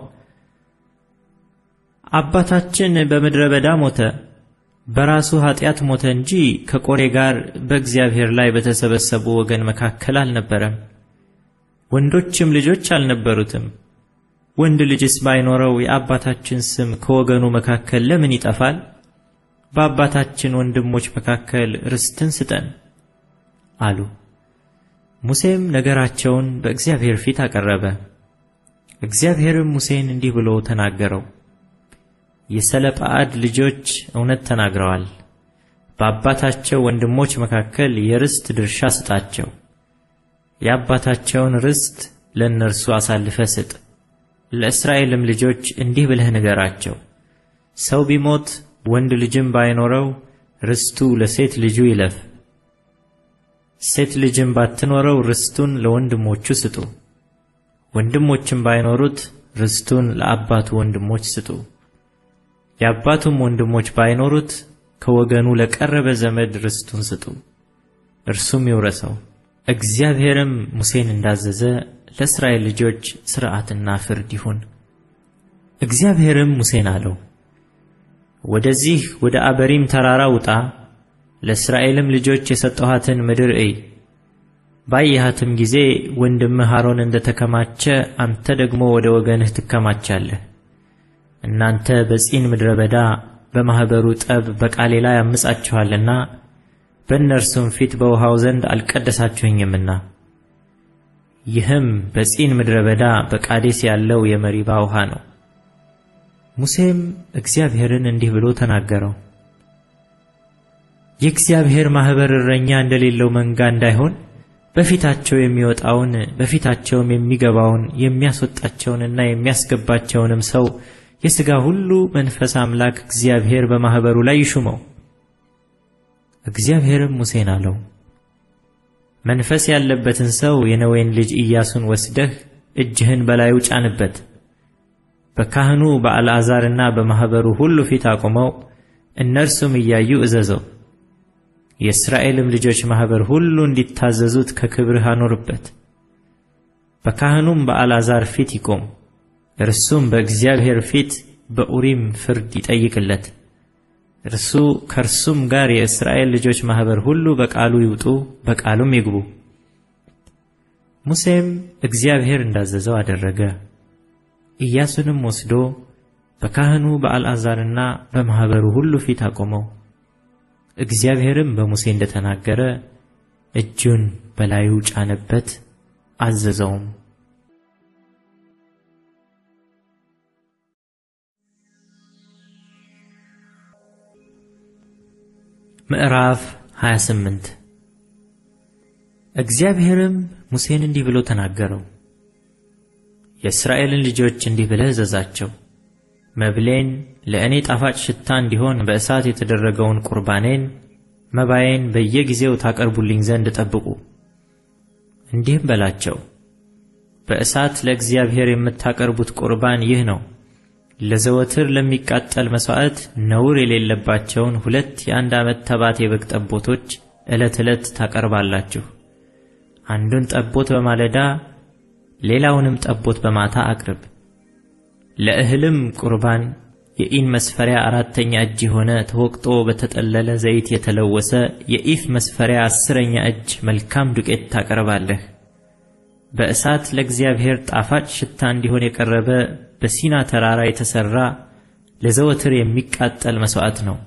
አባታችን በምድረ በዳ ሞተ፣ በራሱ ኃጢአት ሞተ እንጂ ከቆሬ ጋር በእግዚአብሔር ላይ በተሰበሰቡ ወገን መካከል አልነበረም። ወንዶችም ልጆች አልነበሩትም። ወንድ ልጅስ ባይኖረው የአባታችን ስም ከወገኑ መካከል ለምን ይጠፋል? በአባታችን ወንድሞች መካከል ርስትን ስጠን አሉ። ሙሴም ነገራቸውን በእግዚአብሔር ፊት አቀረበ። እግዚአብሔርም ሙሴን እንዲህ ብሎ ተናገረው። የሰለጳአድ ልጆች እውነት ተናግረዋል። በአባታቸው ወንድሞች መካከል የርስት ድርሻ ስጣቸው። የአባታቸውን ርስት ለእነርሱ አሳልፈ ስጥ። ለእስራኤልም ልጆች እንዲህ ብለህ ንገራቸው፣ ሰው ቢሞት ወንድ ልጅም ባይኖረው ርስቱ ለሴት ልጁ ይለፍ። ሴት ልጅም ባትኖረው ርስቱን ለወንድሞቹ ስጡ። ወንድሞችም ባይኖሩት ርስቱን ለአባቱ ወንድሞች ስጡ። የአባቱም ወንድሞች ባይኖሩት ከወገኑ ለቀረበ ዘመድ ርስቱን ስጡ፣ እርሱም ይውረሰው። እግዚአብሔርም ሙሴን እንዳዘዘ ለእስራኤል ልጆች ሥርዓትና ፍርድ ይሁን። እግዚአብሔርም ሙሴን አለው፣ ወደዚህ ወደ አበሪም ተራራ ውጣ፣ ለእስራኤልም ልጆች የሰጠኋትን ምድር እይ። ባየሃትም ጊዜ ወንድምህ አሮን እንደ ተከማቸ አንተ ደግሞ ወደ ወገንህ ትከማቻለህ። እናንተ በጺን ምድረ በዳ በማኅበሩ ጠብ በቃሌ ላይ አምጻችኋልና በእነርሱም ፊት በውሃው ዘንድ አልቀደሳችሁኝምና። ይህም በጺን ምድረ በዳ በቃዴስ ያለው የመሪባ ውሃ ነው። ሙሴም እግዚአብሔርን እንዲህ ብሎ ተናገረው። የእግዚአብሔር ማኅበር እረኛ እንደሌለው መንጋ እንዳይሆን በፊታቸው የሚወጣውን በፊታቸውም የሚገባውን የሚያስወጣቸውንና የሚያስገባቸውንም ሰው የሥጋ ሁሉ መንፈስ አምላክ እግዚአብሔር በማኅበሩ ላይ ይሹመው። እግዚአብሔርም ሙሴን አለው፣ መንፈስ ያለበትን ሰው የነዌን ልጅ ኢያሱን ወስደህ እጅህን በላዩ ጫንበት፣ በካህኑ በአልዓዛርና በማኅበሩ ሁሉ ፊት አቁመው፣ እነርሱም እያዩ እዘዘው። የእስራኤልም ልጆች ማኅበር ሁሉ እንዲታዘዙት ከክብርህ አኖርበት። በካህኑም በአልዓዛር ፊት ይቆም። እርሱም በእግዚአብሔር ፊት በኡሪም ፍርድ ይጠይቅለት። እርሱ ከእርሱም ጋር የእስራኤል ልጆች ማኅበር ሁሉ በቃሉ ይውጡ፣ በቃሉም ይግቡ። ሙሴም እግዚአብሔር እንዳዘዘው አደረገ። ኢያሱንም ወስዶ በካህኑ በአልዓዛርና በማኅበሩ ሁሉ ፊት አቆመው። እግዚአብሔርም በሙሴ እንደተናገረ እጁን በላዩ ጫነበት፣ አዘዘውም። ምዕራፍ 28 እግዚአብሔርም ሙሴን እንዲህ ብሎ ተናገረው። የእስራኤልን ልጆች እንዲህ ብለህ እዘዛቸው፣ መብሌን ለእኔ ጣፋጭ ሽታ እንዲሆን በእሳት የተደረገውን ቁርባኔን መባዬን በየጊዜው ታቀርቡልኝ ዘንድ ጠብቁ። እንዲህም በላቸው፣ በእሳት ለእግዚአብሔር የምታቀርቡት ቁርባን ይህ ነው። ለዘወትር ለሚቃጠል መሥዋዕት ነውር የሌለባቸውን ሁለት የአንድ ዓመት ተባት የበግ ጠቦቶች ዕለት ዕለት ታቀርባላችሁ። አንዱን ጠቦት በማለዳ ሌላውንም ጠቦት በማታ አቅርብ። ለእህልም ቁርባን የኢን መስፈሪያ አራተኛ እጅ የሆነ ተወቅጦ በተጠለለ ዘይት የተለወሰ የኢፍ መስፈሪያ አስረኛ እጅ መልካም ዱቄት ታቀርባለህ። በእሳት ለእግዚአብሔር ጣፋጭ ሽታ እንዲሆን የቀረበ በሲና ተራራ የተሠራ ለዘወትር የሚቃጠል መሥዋዕት ነው።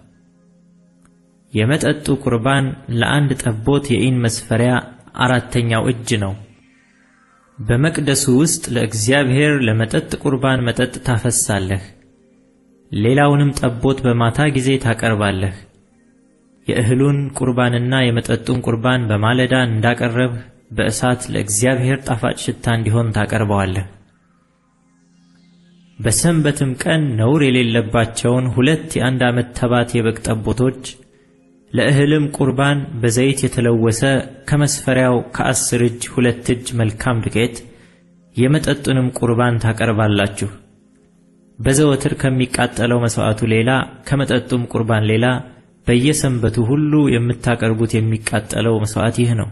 የመጠጡ ቁርባን ለአንድ ጠቦት የኢን መስፈሪያ አራተኛው እጅ ነው። በመቅደሱ ውስጥ ለእግዚአብሔር ለመጠጥ ቁርባን መጠጥ ታፈሳለህ። ሌላውንም ጠቦት በማታ ጊዜ ታቀርባለህ። የእህሉን ቁርባንና የመጠጡን ቁርባን በማለዳ እንዳቀረብህ በእሳት ለእግዚአብሔር ጣፋጭ ሽታ እንዲሆን ታቀርበዋለህ። በሰንበትም ቀን ነውር የሌለባቸውን ሁለት የአንድ ዓመት ተባት የበግ ጠቦቶች ለእህልም ቁርባን በዘይት የተለወሰ ከመስፈሪያው ከአስር እጅ ሁለት እጅ መልካም ዱቄት የመጠጡንም ቁርባን ታቀርባላችሁ። በዘወትር ከሚቃጠለው መሥዋዕቱ ሌላ ከመጠጡም ቁርባን ሌላ በየሰንበቱ ሁሉ የምታቀርቡት የሚቃጠለው መሥዋዕት ይህ ነው።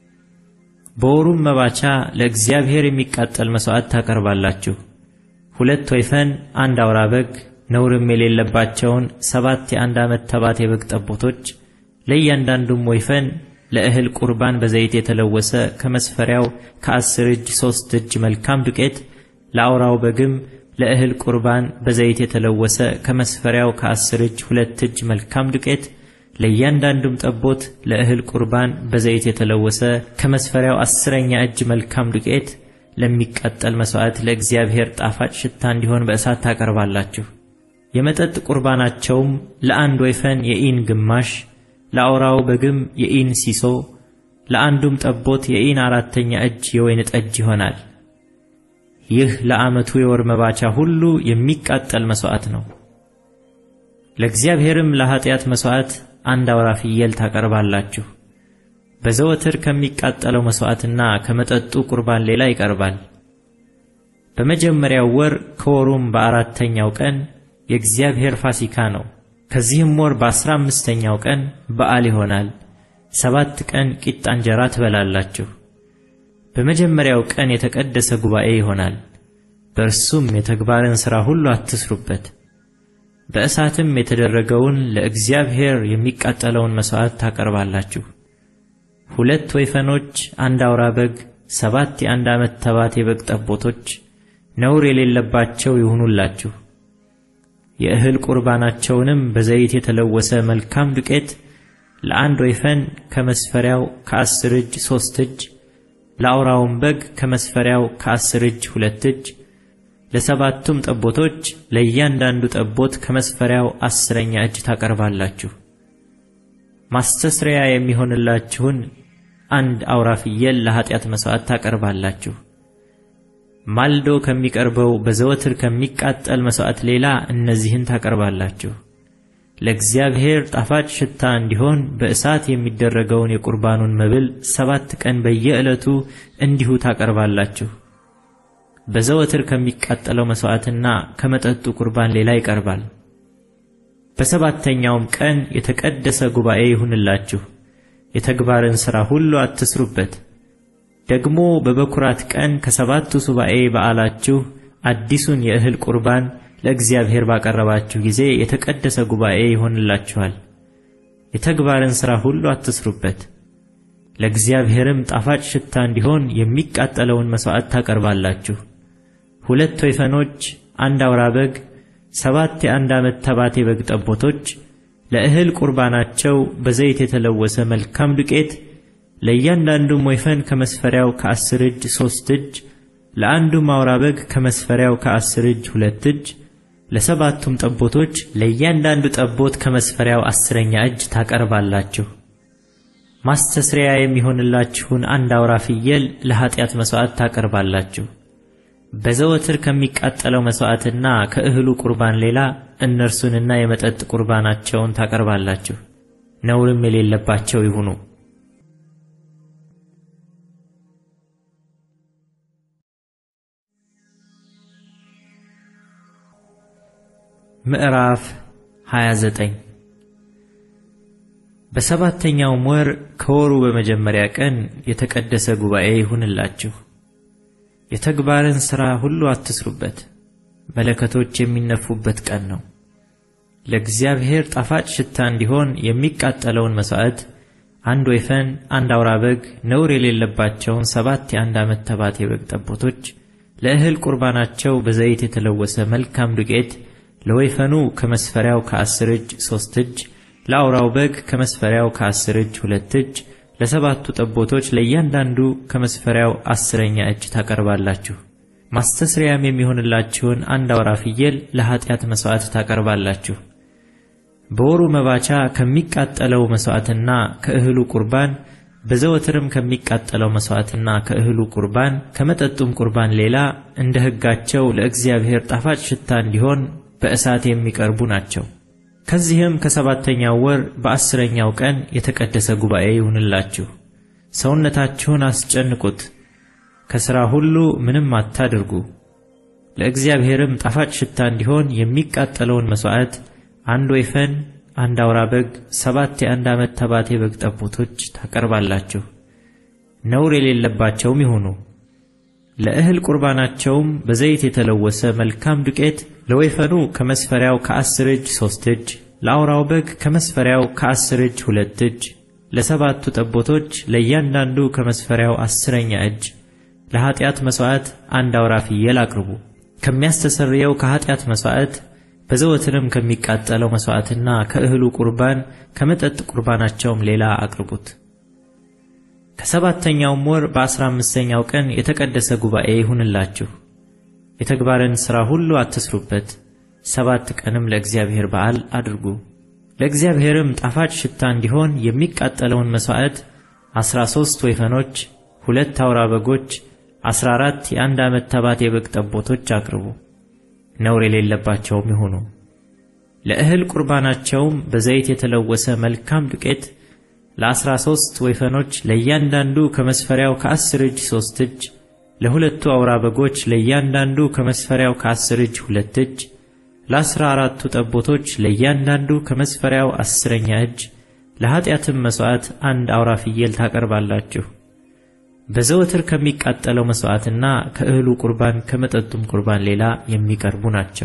በወሩም መባቻ ለእግዚአብሔር የሚቃጠል መሥዋዕት ታቀርባላችሁ። ሁለት ወይፈን፣ አንድ አውራ በግ፣ ነውርም የሌለባቸውን ሰባት የአንድ ዓመት ተባት የበግ ጠቦቶች ለእያንዳንዱም ወይፈን ለእህል ቁርባን በዘይት የተለወሰ ከመስፈሪያው ከአስር እጅ ሦስት እጅ መልካም ዱቄት ለአውራው በግም ለእህል ቁርባን በዘይት የተለወሰ ከመስፈሪያው ከአስር እጅ ሁለት እጅ መልካም ዱቄት ለእያንዳንዱም ጠቦት ለእህል ቁርባን በዘይት የተለወሰ ከመስፈሪያው አስረኛ እጅ መልካም ዱቄት ለሚቃጠል መሥዋዕት ለእግዚአብሔር ጣፋጭ ሽታ እንዲሆን በእሳት ታቀርባላችሁ። የመጠጥ ቁርባናቸውም ለአንድ ወይፈን የኢን ግማሽ፣ ለአውራው በግም የኢን ሲሶ፣ ለአንዱም ጠቦት የኢን አራተኛ እጅ የወይን ጠጅ ይሆናል። ይህ ለዓመቱ የወር መባቻ ሁሉ የሚቃጠል መሥዋዕት ነው። ለእግዚአብሔርም ለኀጢአት መሥዋዕት አንድ አውራ ፍየል ታቀርባላችሁ። በዘወትር ከሚቃጠለው መሥዋዕትና ከመጠጡ ቁርባን ሌላ ይቀርባል። በመጀመሪያው ወር ከወሩም በአራተኛው ቀን የእግዚአብሔር ፋሲካ ነው። ከዚህም ወር በአስራ አምስተኛው ቀን በዓል ይሆናል። ሰባት ቀን ቂጣ እንጀራ ትበላላችሁ። በመጀመሪያው ቀን የተቀደሰ ጉባኤ ይሆናል። በእርሱም የተግባርን ሥራ ሁሉ አትስሩበት። በእሳትም የተደረገውን ለእግዚአብሔር የሚቃጠለውን መሥዋዕት ታቀርባላችሁ። ሁለት ወይፈኖች፣ አንድ አውራ በግ፣ ሰባት የአንድ ዓመት ተባት የበግ ጠቦቶች ነውር የሌለባቸው ይሁኑላችሁ። የእህል ቁርባናቸውንም በዘይት የተለወሰ መልካም ዱቄት ለአንድ ወይፈን ከመስፈሪያው ከአስር እጅ ሦስት እጅ ለአውራውም በግ ከመስፈሪያው ከአስር እጅ ሁለት እጅ ለሰባቱም ጠቦቶች ለእያንዳንዱ ጠቦት ከመስፈሪያው አስረኛ እጅ ታቀርባላችሁ። ማስተስረያ የሚሆንላችሁን አንድ አውራ ፍየል ለኀጢአት መሥዋዕት ታቀርባላችሁ። ማልዶ ከሚቀርበው በዘወትር ከሚቃጠል መሥዋዕት ሌላ እነዚህን ታቀርባላችሁ። ለእግዚአብሔር ጣፋጭ ሽታ እንዲሆን በእሳት የሚደረገውን የቁርባኑን መብል ሰባት ቀን በየዕለቱ እንዲሁ ታቀርባላችሁ። በዘወትር ከሚቃጠለው መሥዋዕትና ከመጠጡ ቁርባን ሌላ ይቀርባል። በሰባተኛውም ቀን የተቀደሰ ጉባኤ ይሁንላችሁ፣ የተግባርን ሥራ ሁሉ አትስሩበት። ደግሞ በበኩራት ቀን ከሰባቱ ሱባኤ በዓላችሁ አዲሱን የእህል ቁርባን ለእግዚአብሔር ባቀረባችሁ ጊዜ የተቀደሰ ጉባኤ ይሆንላችኋል። የተግባርን ሥራ ሁሉ አትስሩበት። ለእግዚአብሔርም ጣፋጭ ሽታ እንዲሆን የሚቃጠለውን መሥዋዕት ታቀርባላችሁ። ሁለት ወይፈኖች፣ አንድ አውራ በግ፣ ሰባት የአንድ ዓመት ተባት የበግ ጠቦቶች ለእህል ቁርባናቸው በዘይት የተለወሰ መልካም ዱቄት ለእያንዳንዱም ወይፈን ከመስፈሪያው ከአስር እጅ ሦስት እጅ ለአንዱም አውራ በግ ከመስፈሪያው ከአስር እጅ ሁለት እጅ ለሰባቱም ጠቦቶች ለእያንዳንዱ ጠቦት ከመስፈሪያው አስረኛ እጅ ታቀርባላችሁ። ማስተስሪያ የሚሆንላችሁን አንድ አውራ ፍየል ለኀጢአት መሥዋዕት ታቀርባላችሁ። በዘወትር ከሚቃጠለው መሥዋዕትና ከእህሉ ቁርባን ሌላ እነርሱንና የመጠጥ ቁርባናቸውን ታቀርባላችሁ። ነውርም የሌለባቸው ይሁኑ። ምዕራፍ 29 በሰባተኛውም ወር ከወሩ በመጀመሪያ ቀን የተቀደሰ ጉባኤ ይሁንላችሁ። የተግባርን ሥራ ሁሉ አትስሩበት፣ መለከቶች የሚነፉበት ቀን ነው። ለእግዚአብሔር ጣፋጭ ሽታ እንዲሆን የሚቃጠለውን መሥዋዕት አንድ ወይፈን፣ አንድ አውራ በግ፣ ነውር የሌለባቸውን ሰባት የአንድ ዓመት ተባት የበግ ጠቦቶች፣ ለእህል ቁርባናቸው በዘይት የተለወሰ መልካም ዱቄት ለወይፈኑ ከመስፈሪያው ከአስር እጅ ሦስት እጅ ለአውራው በግ ከመስፈሪያው ከአስር እጅ ሁለት እጅ ለሰባቱ ጠቦቶች ለእያንዳንዱ ከመስፈሪያው አስረኛ እጅ ታቀርባላችሁ። ማስተስሪያም የሚሆንላችሁን አንድ አውራ ፍየል ለኀጢአት መሥዋዕት ታቀርባላችሁ። በወሩ መባቻ ከሚቃጠለው መሥዋዕትና ከእህሉ ቁርባን በዘወትርም ከሚቃጠለው መሥዋዕትና ከእህሉ ቁርባን ከመጠጡም ቁርባን ሌላ እንደ ሕጋቸው ለእግዚአብሔር ጣፋጭ ሽታ እንዲሆን በእሳት የሚቀርቡ ናቸው። ከዚህም ከሰባተኛው ወር በአስረኛው ቀን የተቀደሰ ጉባኤ ይሁንላችሁ። ሰውነታችሁን አስጨንቁት፣ ከሥራ ሁሉ ምንም አታድርጉ። ለእግዚአብሔርም ጣፋጭ ሽታ እንዲሆን የሚቃጠለውን መሥዋዕት አንድ ወይፈን፣ አንድ አውራ በግ፣ ሰባት የአንድ ዓመት ተባት የበግ ጠቦቶች ታቀርባላችሁ። ነውር የሌለባቸውም ይሁኑ። ለእህል ቁርባናቸውም በዘይት የተለወሰ መልካም ዱቄት ለወይፈኑ ከመስፈሪያው ከአስር እጅ ሦስት እጅ ለአውራው በግ ከመስፈሪያው ከአስር እጅ ሁለት እጅ ለሰባቱ ጠቦቶች ለእያንዳንዱ ከመስፈሪያው አስረኛ እጅ ለኀጢአት መሥዋዕት አንድ አውራ ፍየል አቅርቡ። ከሚያስተሰርየው ከኀጢአት መሥዋዕት በዘወትርም ከሚቃጠለው መሥዋዕትና ከእህሉ ቁርባን ከመጠጥ ቁርባናቸውም ሌላ አቅርቡት። ከሰባተኛውም ወር በአሥራ አምስተኛው ቀን የተቀደሰ ጉባኤ ይሁንላችሁ። የተግባርን ሥራ ሁሉ አትስሩበት። ሰባት ቀንም ለእግዚአብሔር በዓል አድርጉ። ለእግዚአብሔርም ጣፋጭ ሽታ እንዲሆን የሚቃጠለውን መሥዋዕት ዐሥራ ሦስት ወይፈኖች፣ ሁለት አውራ በጎች፣ ዐሥራ አራት የአንድ ዓመት ተባት የበግ ጠቦቶች አቅርቡ። ነውር የሌለባቸውም ይሁኑ። ለእህል ቁርባናቸውም በዘይት የተለወሰ መልካም ዱቄት ለዐሥራ ሦስት ወይፈኖች ለእያንዳንዱ ከመስፈሪያው ከአስር እጅ ሦስት እጅ ለሁለቱ አውራ በጎች ለእያንዳንዱ ከመስፈሪያው ከአስር እጅ ሁለት እጅ ለአሥራ አራቱ ጠቦቶች ለእያንዳንዱ ከመስፈሪያው አስረኛ እጅ ለኀጢአትም መሥዋዕት አንድ አውራ ፍየል ታቀርባላችሁ። በዘወትር ከሚቃጠለው መሥዋዕትና ከእህሉ ቁርባን ከመጠጡም ቁርባን ሌላ የሚቀርቡ ናቸው።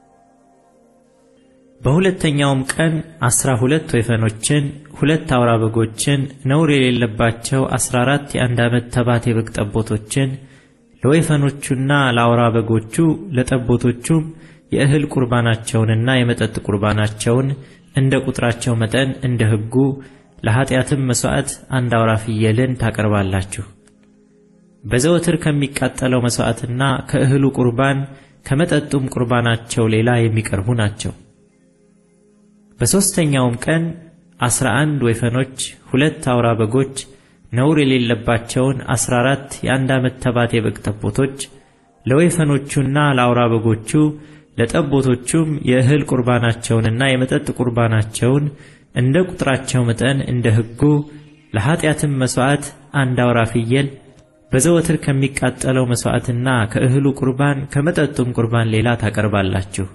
በሁለተኛውም ቀን ዐሥራ ሁለት ወይፈኖችን ሁለት አውራ በጎችን ነውር የሌለባቸው ዐሥራ አራት የአንድ ዓመት ተባት የበግ ጠቦቶችን ለወይፈኖቹና ለአውራ በጎቹ ለጠቦቶቹም የእህል ቁርባናቸውንና የመጠጥ ቁርባናቸውን እንደ ቁጥራቸው መጠን እንደ ሕጉ ለኀጢአትም መሥዋዕት አንድ አውራ ፍየልን ታቀርባላችሁ። በዘወትር ከሚቃጠለው መሥዋዕትና ከእህሉ ቁርባን ከመጠጡም ቁርባናቸው ሌላ የሚቀርቡ ናቸው። በሦስተኛውም ቀን ዐሥራ አንድ ወይፈኖች ሁለት አውራ በጎች ነውር የሌለባቸውን ዐሥራ አራት የአንድ ዓመት ተባት የበግ ጠቦቶች ለወይፈኖቹና ለአውራ በጎቹ ለጠቦቶቹም የእህል ቁርባናቸውንና የመጠጥ ቁርባናቸውን እንደ ቁጥራቸው መጠን እንደ ሕጉ ለኀጢአትም መሥዋዕት አንድ አውራ ፍየል በዘወትር ከሚቃጠለው መሥዋዕትና ከእህሉ ቁርባን ከመጠጡም ቁርባን ሌላ ታቀርባላችሁ።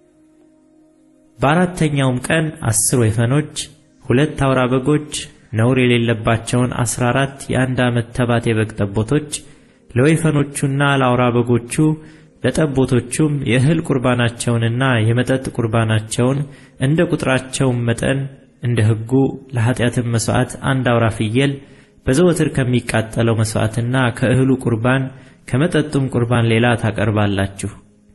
በአራተኛውም ቀን አስር ወይፈኖች ሁለት አውራ በጎች ነውር የሌለባቸውን ዐሥራ አራት የአንድ ዓመት ተባት የበግ ጠቦቶች ለወይፈኖቹና ለአውራ በጎቹ ለጠቦቶቹም የእህል ቁርባናቸውንና የመጠጥ ቁርባናቸውን እንደ ቁጥራቸውም መጠን እንደ ሕጉ ለኀጢአትም መሥዋዕት አንድ አውራ ፍየል በዘወትር ከሚቃጠለው መሥዋዕትና ከእህሉ ቁርባን ከመጠጡም ቁርባን ሌላ ታቀርባላችሁ።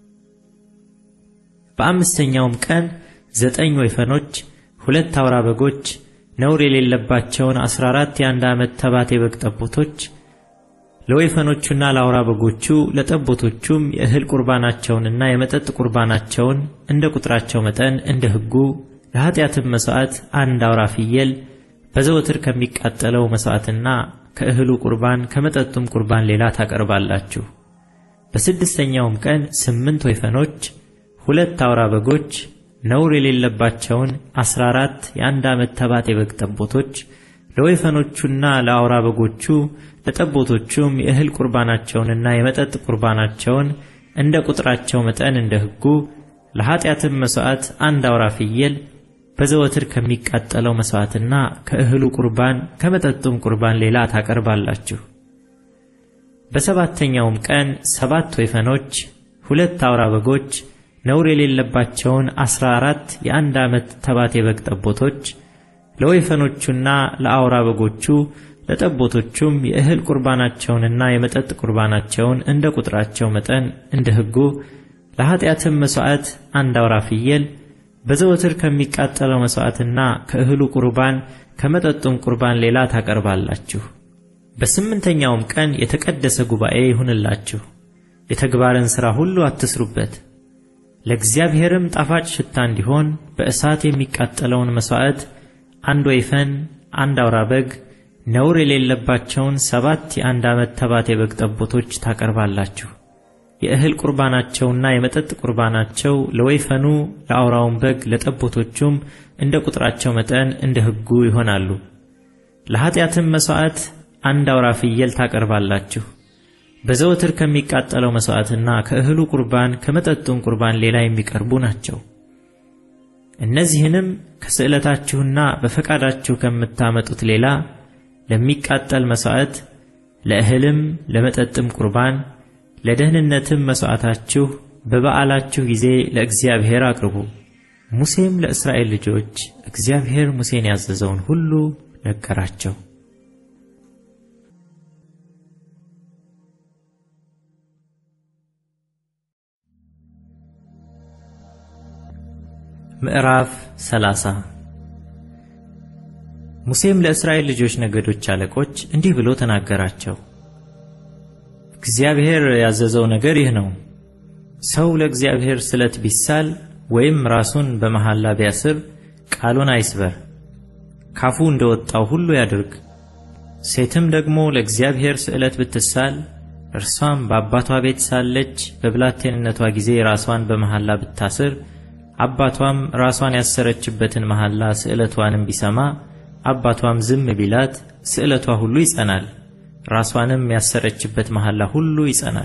በአምስተኛውም ቀን ዘጠኝ ወይፈኖች ሁለት አውራ በጎች ነውር የሌለባቸውን ዐሥራ አራት የአንድ ዓመት ተባት የበግ ጠቦቶች ለወይፈኖቹና ለአውራ በጎቹ ለጠቦቶቹም የእህል ቁርባናቸውንና የመጠጥ ቁርባናቸውን እንደ ቁጥራቸው መጠን እንደ ሕጉ ለኀጢአትም መሥዋዕት አንድ አውራ ፍየል በዘወትር ከሚቃጠለው መሥዋዕትና ከእህሉ ቁርባን ከመጠጡም ቁርባን ሌላ ታቀርባላችሁ። በስድስተኛውም ቀን ስምንት ወይፈኖች፣ ሁለት አውራ በጎች፣ ነውር የሌለባቸውን አስራ አራት የአንድ ዓመት ተባት የበግ ጠቦቶች ለወይፈኖቹና ለአውራ በጎቹ ለጠቦቶቹም የእህል ቁርባናቸውንና የመጠጥ ቁርባናቸውን እንደ ቁጥራቸው መጠን እንደ ሕጉ ለኀጢአትም መሥዋዕት አንድ አውራ ፍየል በዘወትር ከሚቃጠለው መሥዋዕትና ከእህሉ ቁርባን ከመጠጡም ቁርባን ሌላ ታቀርባላችሁ። በሰባተኛውም ቀን ሰባት ወይፈኖች፣ ሁለት አውራ በጎች፣ ነውር የሌለባቸውን አስራ አራት የአንድ ዓመት ተባት የበግ ጠቦቶች ለወይፈኖቹና ለአውራ በጎቹ ለጠቦቶቹም የእህል ቁርባናቸውንና የመጠጥ ቁርባናቸውን እንደ ቁጥራቸው መጠን እንደ ሕጉ ለኀጢአትም መሥዋዕት አንድ አውራ ፍየል በዘወትር ከሚቃጠለው መሥዋዕትና ከእህሉ ቁርባን ከመጠጡም ቁርባን ሌላ ታቀርባላችሁ። በስምንተኛውም ቀን የተቀደሰ ጉባኤ ይሁንላችሁ። የተግባርን ሥራ ሁሉ አትስሩበት። ለእግዚአብሔርም ጣፋጭ ሽታ እንዲሆን በእሳት የሚቃጠለውን መሥዋዕት አንድ ወይፈን፣ አንድ አውራ በግ፣ ነውር የሌለባቸውን ሰባት የአንድ ዓመት ተባት የበግ ጠቦቶች ታቀርባላችሁ። የእህል ቁርባናቸውና የመጠጥ ቁርባናቸው ለወይፈኑ፣ ለአውራውን በግ፣ ለጠቦቶቹም እንደ ቁጥራቸው መጠን እንደ ሕጉ ይሆናሉ። ለኀጢአትም መሥዋዕት አንድ አውራ ፍየል ታቀርባላችሁ። በዘወትር ከሚቃጠለው መሥዋዕትና ከእህሉ ቁርባን ከመጠጡም ቁርባን ሌላ የሚቀርቡ ናቸው። እነዚህንም ከስዕለታችሁና በፈቃዳችሁ ከምታመጡት ሌላ ለሚቃጠል መሥዋዕት፣ ለእህልም ለመጠጥም ቁርባን፣ ለደህንነትም መሥዋዕታችሁ በበዓላችሁ ጊዜ ለእግዚአብሔር አቅርቡ። ሙሴም ለእስራኤል ልጆች እግዚአብሔር ሙሴን ያዘዘውን ሁሉ ነገራቸው። ምዕራፍ 30 ሙሴም ለእስራኤል ልጆች ነገዶች አለቆች እንዲህ ብሎ ተናገራቸው። እግዚአብሔር ያዘዘው ነገር ይህ ነው። ሰው ለእግዚአብሔር ስለት ቢሳል ወይም ራሱን በመሐላ ቢያስር ቃሉን አይስበር፣ ካፉ እንደወጣው ሁሉ ያድርግ። ሴትም ደግሞ ለእግዚአብሔር ስዕለት ብትሳል እርሷም በአባቷ ቤት ሳለች በብላቴንነቷ ጊዜ ራሷን በመሐላ ብታስር አባቷም ራሷን ያሰረችበትን መሐላ ስዕለቷንም ቢሰማ አባቷም ዝም ቢላት ስዕለቷ ሁሉ ይጸናል፣ ራሷንም ያሰረችበት መሐላ ሁሉ ይጸናል።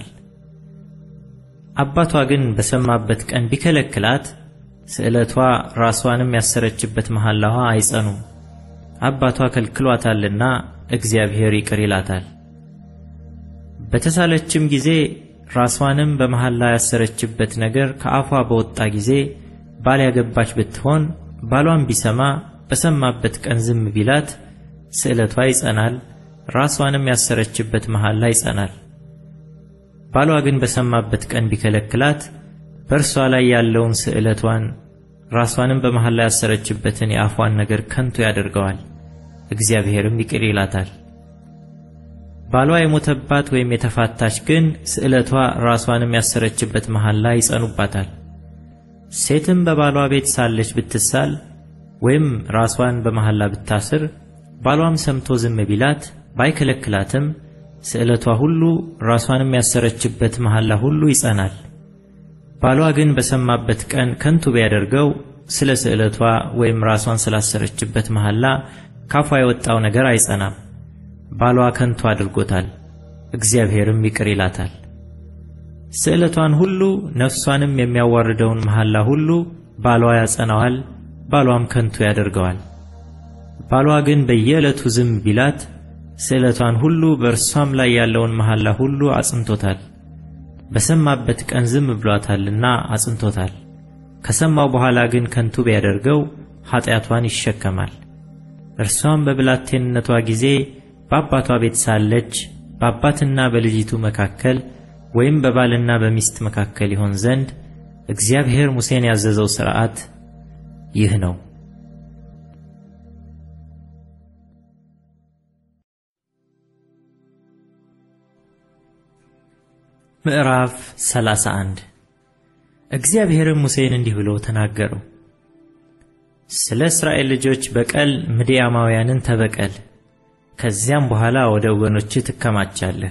አባቷ ግን በሰማበት ቀን ቢከለክላት ስዕለቷ ራሷንም ያሰረችበት መሐላዋ አይጸኑም። አባቷ ከልክሏታልና እግዚአብሔር ይቅር ይላታል። በተሳለችም ጊዜ ራሷንም በመሐላ ያሰረችበት ነገር ከአፏ በወጣ ጊዜ ባል ያገባች ብትሆን ባሏን ቢሰማ በሰማበት ቀን ዝም ቢላት ስዕለቷ ይጸናል፣ ራሷንም ያሰረችበት መሐላ ይጸናል። ባሏ ግን በሰማበት ቀን ቢከለክላት በእርሷ ላይ ያለውን ስዕለቷን ራሷንም በመሐላ ያሰረችበትን የአፏን ነገር ከንቱ ያደርገዋል፣ እግዚአብሔርም ይቅር ይላታል። ባሏ የሞተባት ወይም የተፋታች ግን ስዕለቷ ራሷንም ያሰረችበት መሐላ ይጸኑባታል። ሴትም በባሏ ቤት ሳለች ብትሳል ወይም ራሷን በመሐላ ብታስር ባሏም ሰምቶ ዝም ቢላት ባይከለክላትም ስዕለቷ ሁሉ ራሷንም ያሰረችበት መሐላ ሁሉ ይጸናል። ባሏ ግን በሰማበት ቀን ከንቱ ቢያደርገው ስለ ስዕለቷ ወይም ራሷን ስላሰረችበት መሐላ ካፏ የወጣው ነገር አይጸናም። ባሏ ከንቱ አድርጎታል፣ እግዚአብሔርም ይቅር ይላታል። ስዕለቷን ሁሉ ነፍሷንም የሚያዋርደውን መሐላ ሁሉ ባሏ ያጸናዋል፣ ባሏም ከንቱ ያደርገዋል። ባሏ ግን በየዕለቱ ዝም ቢላት ስዕለቷን ሁሉ በእርሷም ላይ ያለውን መሐላ ሁሉ አጽንቶታል። በሰማበት ቀን ዝም ብሏታልና አጽንቶታል። ከሰማው በኋላ ግን ከንቱ ቢያደርገው ኀጢአቷን ይሸከማል። እርሷም በብላቴንነቷ ጊዜ በአባቷ ቤት ሳለች በአባትና በልጅቱ መካከል ወይም በባልና በሚስት መካከል ይሆን ዘንድ እግዚአብሔር ሙሴን ያዘዘው ሥርዓት ይህ ነው። ምዕራፍ 31 እግዚአብሔርም ሙሴን እንዲህ ብሎ ተናገረው። ስለ እስራኤል ልጆች በቀል ምድያማውያንን ተበቀል፣ ከዚያም በኋላ ወደ ወገኖችህ ትከማቻለህ።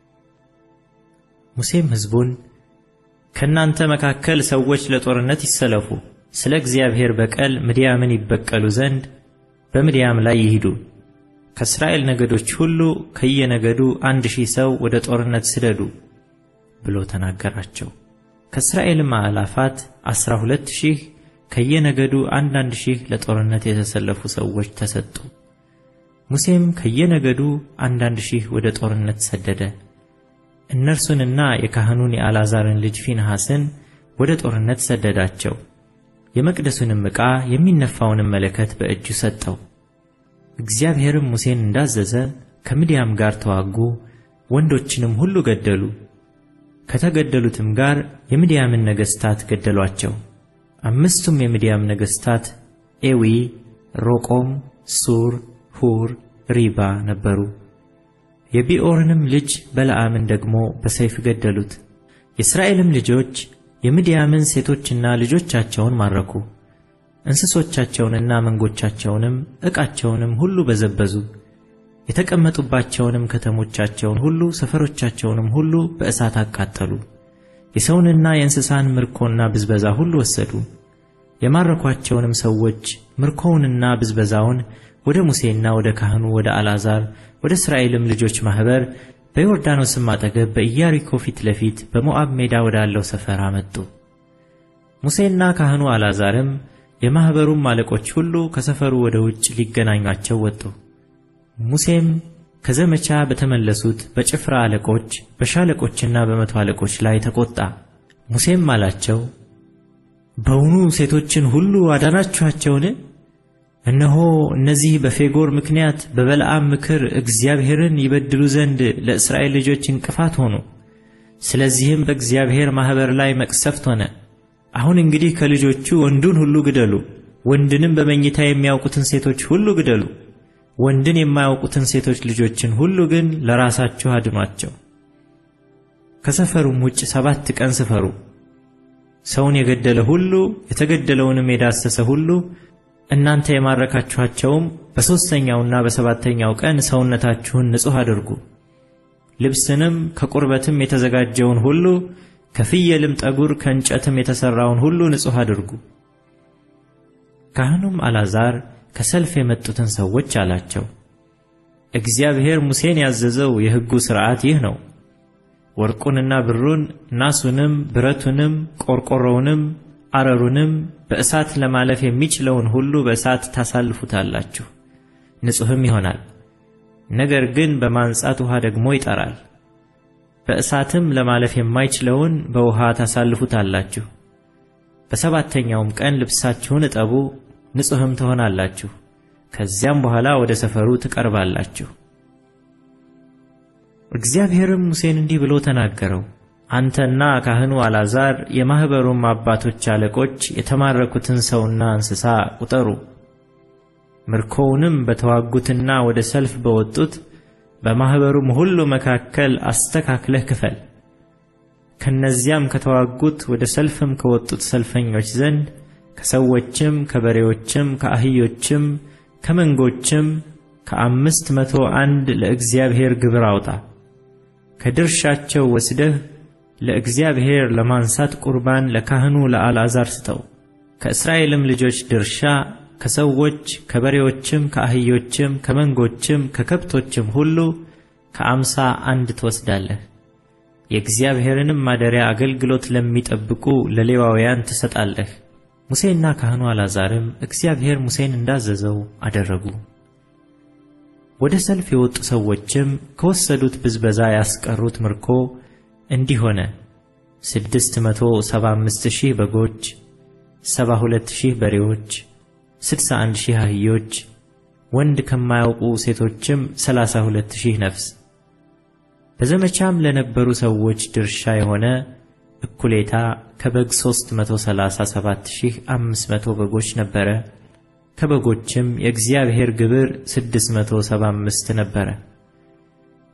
ሙሴም ሕዝቡን ከእናንተ መካከል ሰዎች ለጦርነት ይሰለፉ፣ ስለ እግዚአብሔር በቀል ምድያምን ይበቀሉ ዘንድ በምድያም ላይ ይሂዱ። ከእስራኤል ነገዶች ሁሉ ከየነገዱ አንድ ሺህ ሰው ወደ ጦርነት ስደዱ ብሎ ተናገራቸው። ከእስራኤልም አእላፋት ዐሥራ ሁለት ሺህ ከየነገዱ አንዳንድ ሺህ ለጦርነት የተሰለፉ ሰዎች ተሰጡ። ሙሴም ከየነገዱ አንዳንድ ሺህ ወደ ጦርነት ሰደደ። እነርሱንና የካህኑን የአልዓዛርን ልጅ ፊንሐስን ወደ ጦርነት ሰደዳቸው። የመቅደሱንም ዕቃ የሚነፋውንም መለከት በእጁ ሰጠው። እግዚአብሔርም ሙሴን እንዳዘዘ ከምድያም ጋር ተዋጉ፣ ወንዶችንም ሁሉ ገደሉ። ከተገደሉትም ጋር የምድያምን ነገሥታት ገደሏቸው። አምስቱም የምድያም ነገሥታት ኤዊ፣ ሮቆም፣ ሱር፣ ሁር፣ ሪባ ነበሩ። የቢዖርንም ልጅ በለዓምን ደግሞ በሰይፍ ገደሉት። የእስራኤልም ልጆች የምድያምን ሴቶችና ልጆቻቸውን ማረኩ። እንስሶቻቸውንና መንጎቻቸውንም ዕቃቸውንም ሁሉ በዘበዙ። የተቀመጡባቸውንም ከተሞቻቸውን ሁሉ ሰፈሮቻቸውንም ሁሉ በእሳት አቃጠሉ። የሰውንና የእንስሳን ምርኮና ብዝበዛ ሁሉ ወሰዱ። የማረኳቸውንም ሰዎች ምርኮውንና ብዝበዛውን ወደ ሙሴና ወደ ካህኑ ወደ አልዓዛር ወደ እስራኤልም ልጆች ማኅበር በዮርዳኖስም አጠገብ በኢያሪኮ ፊት ለፊት በሞዓብ ሜዳ ወዳለው ሰፈር አመጡ። ሙሴና ካህኑ አልዓዛርም የማኅበሩም አለቆች ሁሉ ከሰፈሩ ወደ ውጭ ሊገናኟቸው ወጡ። ሙሴም ከዘመቻ በተመለሱት በጭፍራ አለቆች በሻለቆችና በመቶ አለቆች ላይ ተቆጣ። ሙሴም አላቸው፣ በውኑ ሴቶችን ሁሉ አዳናችኋቸውን? እነሆ እነዚህ በፌጎር ምክንያት በበለዓም ምክር እግዚአብሔርን ይበድሉ ዘንድ ለእስራኤል ልጆች እንቅፋት ሆኑ። ስለዚህም በእግዚአብሔር ማኅበር ላይ መቅሰፍት ሆነ። አሁን እንግዲህ ከልጆቹ ወንዱን ሁሉ ግደሉ፣ ወንድንም በመኝታ የሚያውቁትን ሴቶች ሁሉ ግደሉ። ወንድን የማያውቁትን ሴቶች ልጆችን ሁሉ ግን ለራሳችሁ አድኗቸው። ከሰፈሩም ውጭ ሰባት ቀን ስፈሩ። ሰውን የገደለ ሁሉ የተገደለውንም የዳሰሰ ሁሉ እናንተ የማረካችኋቸውም በሦስተኛውና በሰባተኛው ቀን ሰውነታችሁን ንጹሕ አድርጉ። ልብስንም ከቁርበትም የተዘጋጀውን ሁሉ ከፍየልም ጠጉር ከእንጨትም የተሠራውን ሁሉ ንጹሕ አድርጉ። ካህኑም አልዓዛር ከሰልፍ የመጡትን ሰዎች አላቸው፣ እግዚአብሔር ሙሴን ያዘዘው የሕጉ ሥርዓት ይህ ነው። ወርቁንና ብሩን፣ ናሱንም፣ ብረቱንም፣ ቆርቆሮውንም፣ አረሩንም በእሳት ለማለፍ የሚችለውን ሁሉ በእሳት ታሳልፉታላችሁ፣ ንጹሕም ይሆናል። ነገር ግን በማንጻት ውኃ ደግሞ ይጠራል። በእሳትም ለማለፍ የማይችለውን በውኃ ታሳልፉታላችሁ። በሰባተኛውም ቀን ልብሳችሁን እጠቡ፣ ንጹሕም ትሆናላችሁ። ከዚያም በኋላ ወደ ሰፈሩ ትቀርባላችሁ። እግዚአብሔርም ሙሴን እንዲህ ብሎ ተናገረው። አንተና ካህኑ አልዓዛር የማኅበሩም አባቶች አለቆች የተማረኩትን ሰውና እንስሳ ቁጠሩ። ምርኮውንም በተዋጉትና ወደ ሰልፍ በወጡት በማኅበሩም ሁሉ መካከል አስተካክለህ ክፈል። ከነዚያም ከተዋጉት ወደ ሰልፍም ከወጡት ሰልፈኞች ዘንድ ከሰዎችም ከበሬዎችም ከአህዮችም ከመንጎችም ከአምስት መቶ አንድ ለእግዚአብሔር ግብር አውጣ። ከድርሻቸው ወስደህ ለእግዚአብሔር ለማንሳት ቁርባን ለካህኑ ለአልዓዛር ስጠው። ከእስራኤልም ልጆች ድርሻ ከሰዎች ከበሬዎችም ከአህዮችም ከመንጎችም ከከብቶችም ሁሉ ከአምሳ አንድ ትወስዳለህ። የእግዚአብሔርንም ማደሪያ አገልግሎት ለሚጠብቁ ለሌዋውያን ትሰጣለህ። ሙሴና ካህኑ አልዓዛርም እግዚአብሔር ሙሴን እንዳዘዘው አደረጉ። ወደ ሰልፍ የወጡ ሰዎችም ከወሰዱት ብዝበዛ ያስቀሩት ምርኮ እንዲህ ሆነ። ስድስት መቶ ሰባ አምስት ሺህ በጎች፣ ሰባ ሁለት ሺህ በሬዎች፣ ስድሳ አንድ ሺህ አህዮች፣ ወንድ ከማያውቁ ሴቶችም ሰላሳ ሁለት ሺህ ነፍስ። በዘመቻም ለነበሩ ሰዎች ድርሻ የሆነ እኩሌታ ከበግ ሦስት መቶ ሰላሳ ሰባት ሺህ አምስት መቶ በጎች ነበረ። ከበጎችም የእግዚአብሔር ግብር ስድስት መቶ ሰባ አምስት ነበረ።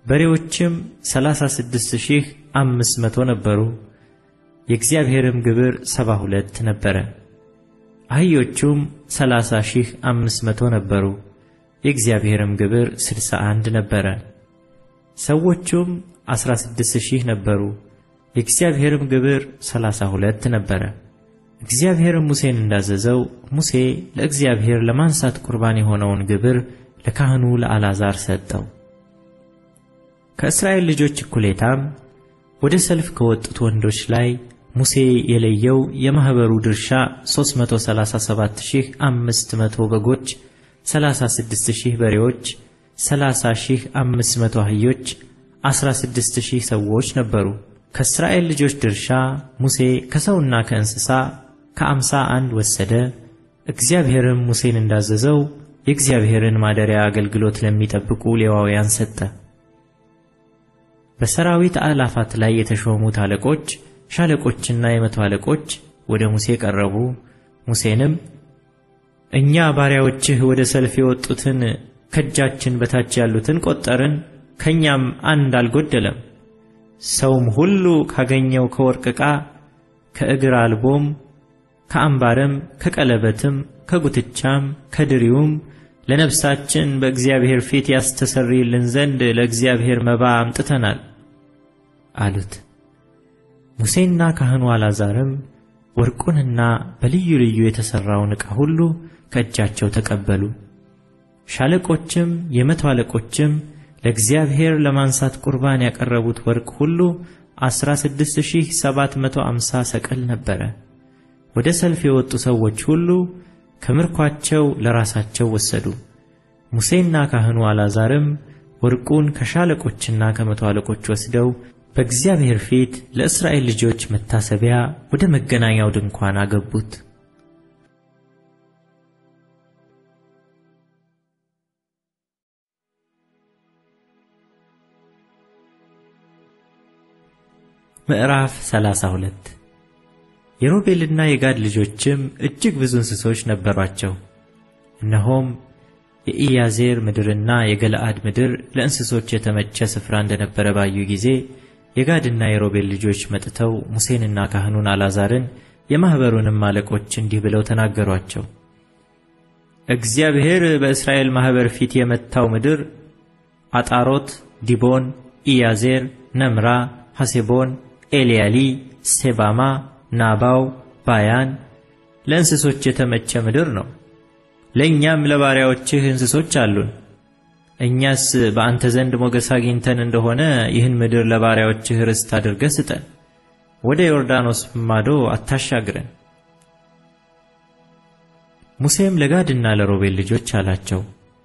በሬዎችም ሠላሳ ስድስት ሺህ አምስት መቶ ነበሩ። የእግዚአብሔርም ግብር ሰባ ሁለት ነበረ። አህዮቹም ሠላሳ ሺህ አምስት መቶ ነበሩ። የእግዚአብሔርም ግብር ስድሳ አንድ ነበረ። ሰዎቹም አሥራ ስድስት ሺህ ነበሩ። የእግዚአብሔርም ግብር ሠላሳ ሁለት ነበረ። እግዚአብሔርም ሙሴን እንዳዘዘው ሙሴ ለእግዚአብሔር ለማንሳት ቁርባን የሆነውን ግብር ለካህኑ ለአልዓዛር ሰጠው። ከእስራኤል ልጆች እኩሌታም ወደ ሰልፍ ከወጡት ወንዶች ላይ ሙሴ የለየው የማኅበሩ ድርሻ 337500 በጎች፣ 36000 በሬዎች፣ 30500 አህዮች፣ 16000 ሰዎች ነበሩ። ከእስራኤል ልጆች ድርሻ ሙሴ ከሰውና ከእንስሳ ከአምሳ አንድ ወሰደ። እግዚአብሔርም ሙሴን እንዳዘዘው የእግዚአብሔርን ማደሪያ አገልግሎት ለሚጠብቁ ሌዋውያን ሰጠ። በሰራዊት አእላፋት ላይ የተሾሙት አለቆች ሻለቆችና የመቶ አለቆች ወደ ሙሴ ቀረቡ። ሙሴንም እኛ ባሪያዎችህ ወደ ሰልፍ የወጡትን ከእጃችን በታች ያሉትን ቆጠርን፣ ከእኛም አንድ አልጎደለም። ሰውም ሁሉ ካገኘው ከወርቅ ዕቃ ከእግር አልቦም ከአምባርም ከቀለበትም ከጉትቻም ከድሪውም ለነፍሳችን በእግዚአብሔር ፊት ያስተሰርይልን ዘንድ ለእግዚአብሔር መባ አምጥተናል አሉት። ሙሴና ካህኑ አልዓዛርም ወርቁንና በልዩ ልዩ የተሠራውን ዕቃ ሁሉ ከእጃቸው ተቀበሉ። ሻለቆችም የመቶ አለቆችም ለእግዚአብሔር ለማንሳት ቁርባን ያቀረቡት ወርቅ ሁሉ 16750 ሰቀል ነበረ። ወደ ሰልፍ የወጡ ሰዎች ሁሉ ከምርኳቸው ለራሳቸው ወሰዱ። ሙሴና ካህኑ አልዓዛርም ወርቁን ከሻለቆችና ከመቶ አለቆች ወስደው በእግዚአብሔር ፊት ለእስራኤል ልጆች መታሰቢያ ወደ መገናኛው ድንኳን አገቡት። ምዕራፍ 32 የሮቤልና የጋድ ልጆችም እጅግ ብዙ እንስሶች ነበሯቸው። እነሆም የኢያዜር ምድርና የገለአድ ምድር ለእንስሶች የተመቸ ስፍራ እንደነበረ ባዩ ጊዜ የጋድና የሮቤል ልጆች መጥተው ሙሴንና ካህኑን አልዓዛርን የማኅበሩንም አለቆች እንዲህ ብለው ተናገሯቸው። እግዚአብሔር በእስራኤል ማኅበር ፊት የመታው ምድር አጣሮት፣ ዲቦን፣ ኢያዜር፣ ነምራ፣ ሐሴቦን፣ ኤልያሊ፣ ሴባማ፣ ናባው፣ ባያን ለእንስሶች የተመቸ ምድር ነው። ለእኛም ለባሪያዎችህ እንስሶች አሉን። እኛስ በአንተ ዘንድ ሞገስ አግኝተን እንደሆነ ይህን ምድር ለባሪያዎችህ ርስት አድርገህ ስጠን፣ ወደ ዮርዳኖስ ማዶ አታሻግረን። ሙሴም ለጋድና ለሮቤል ልጆች አላቸው፣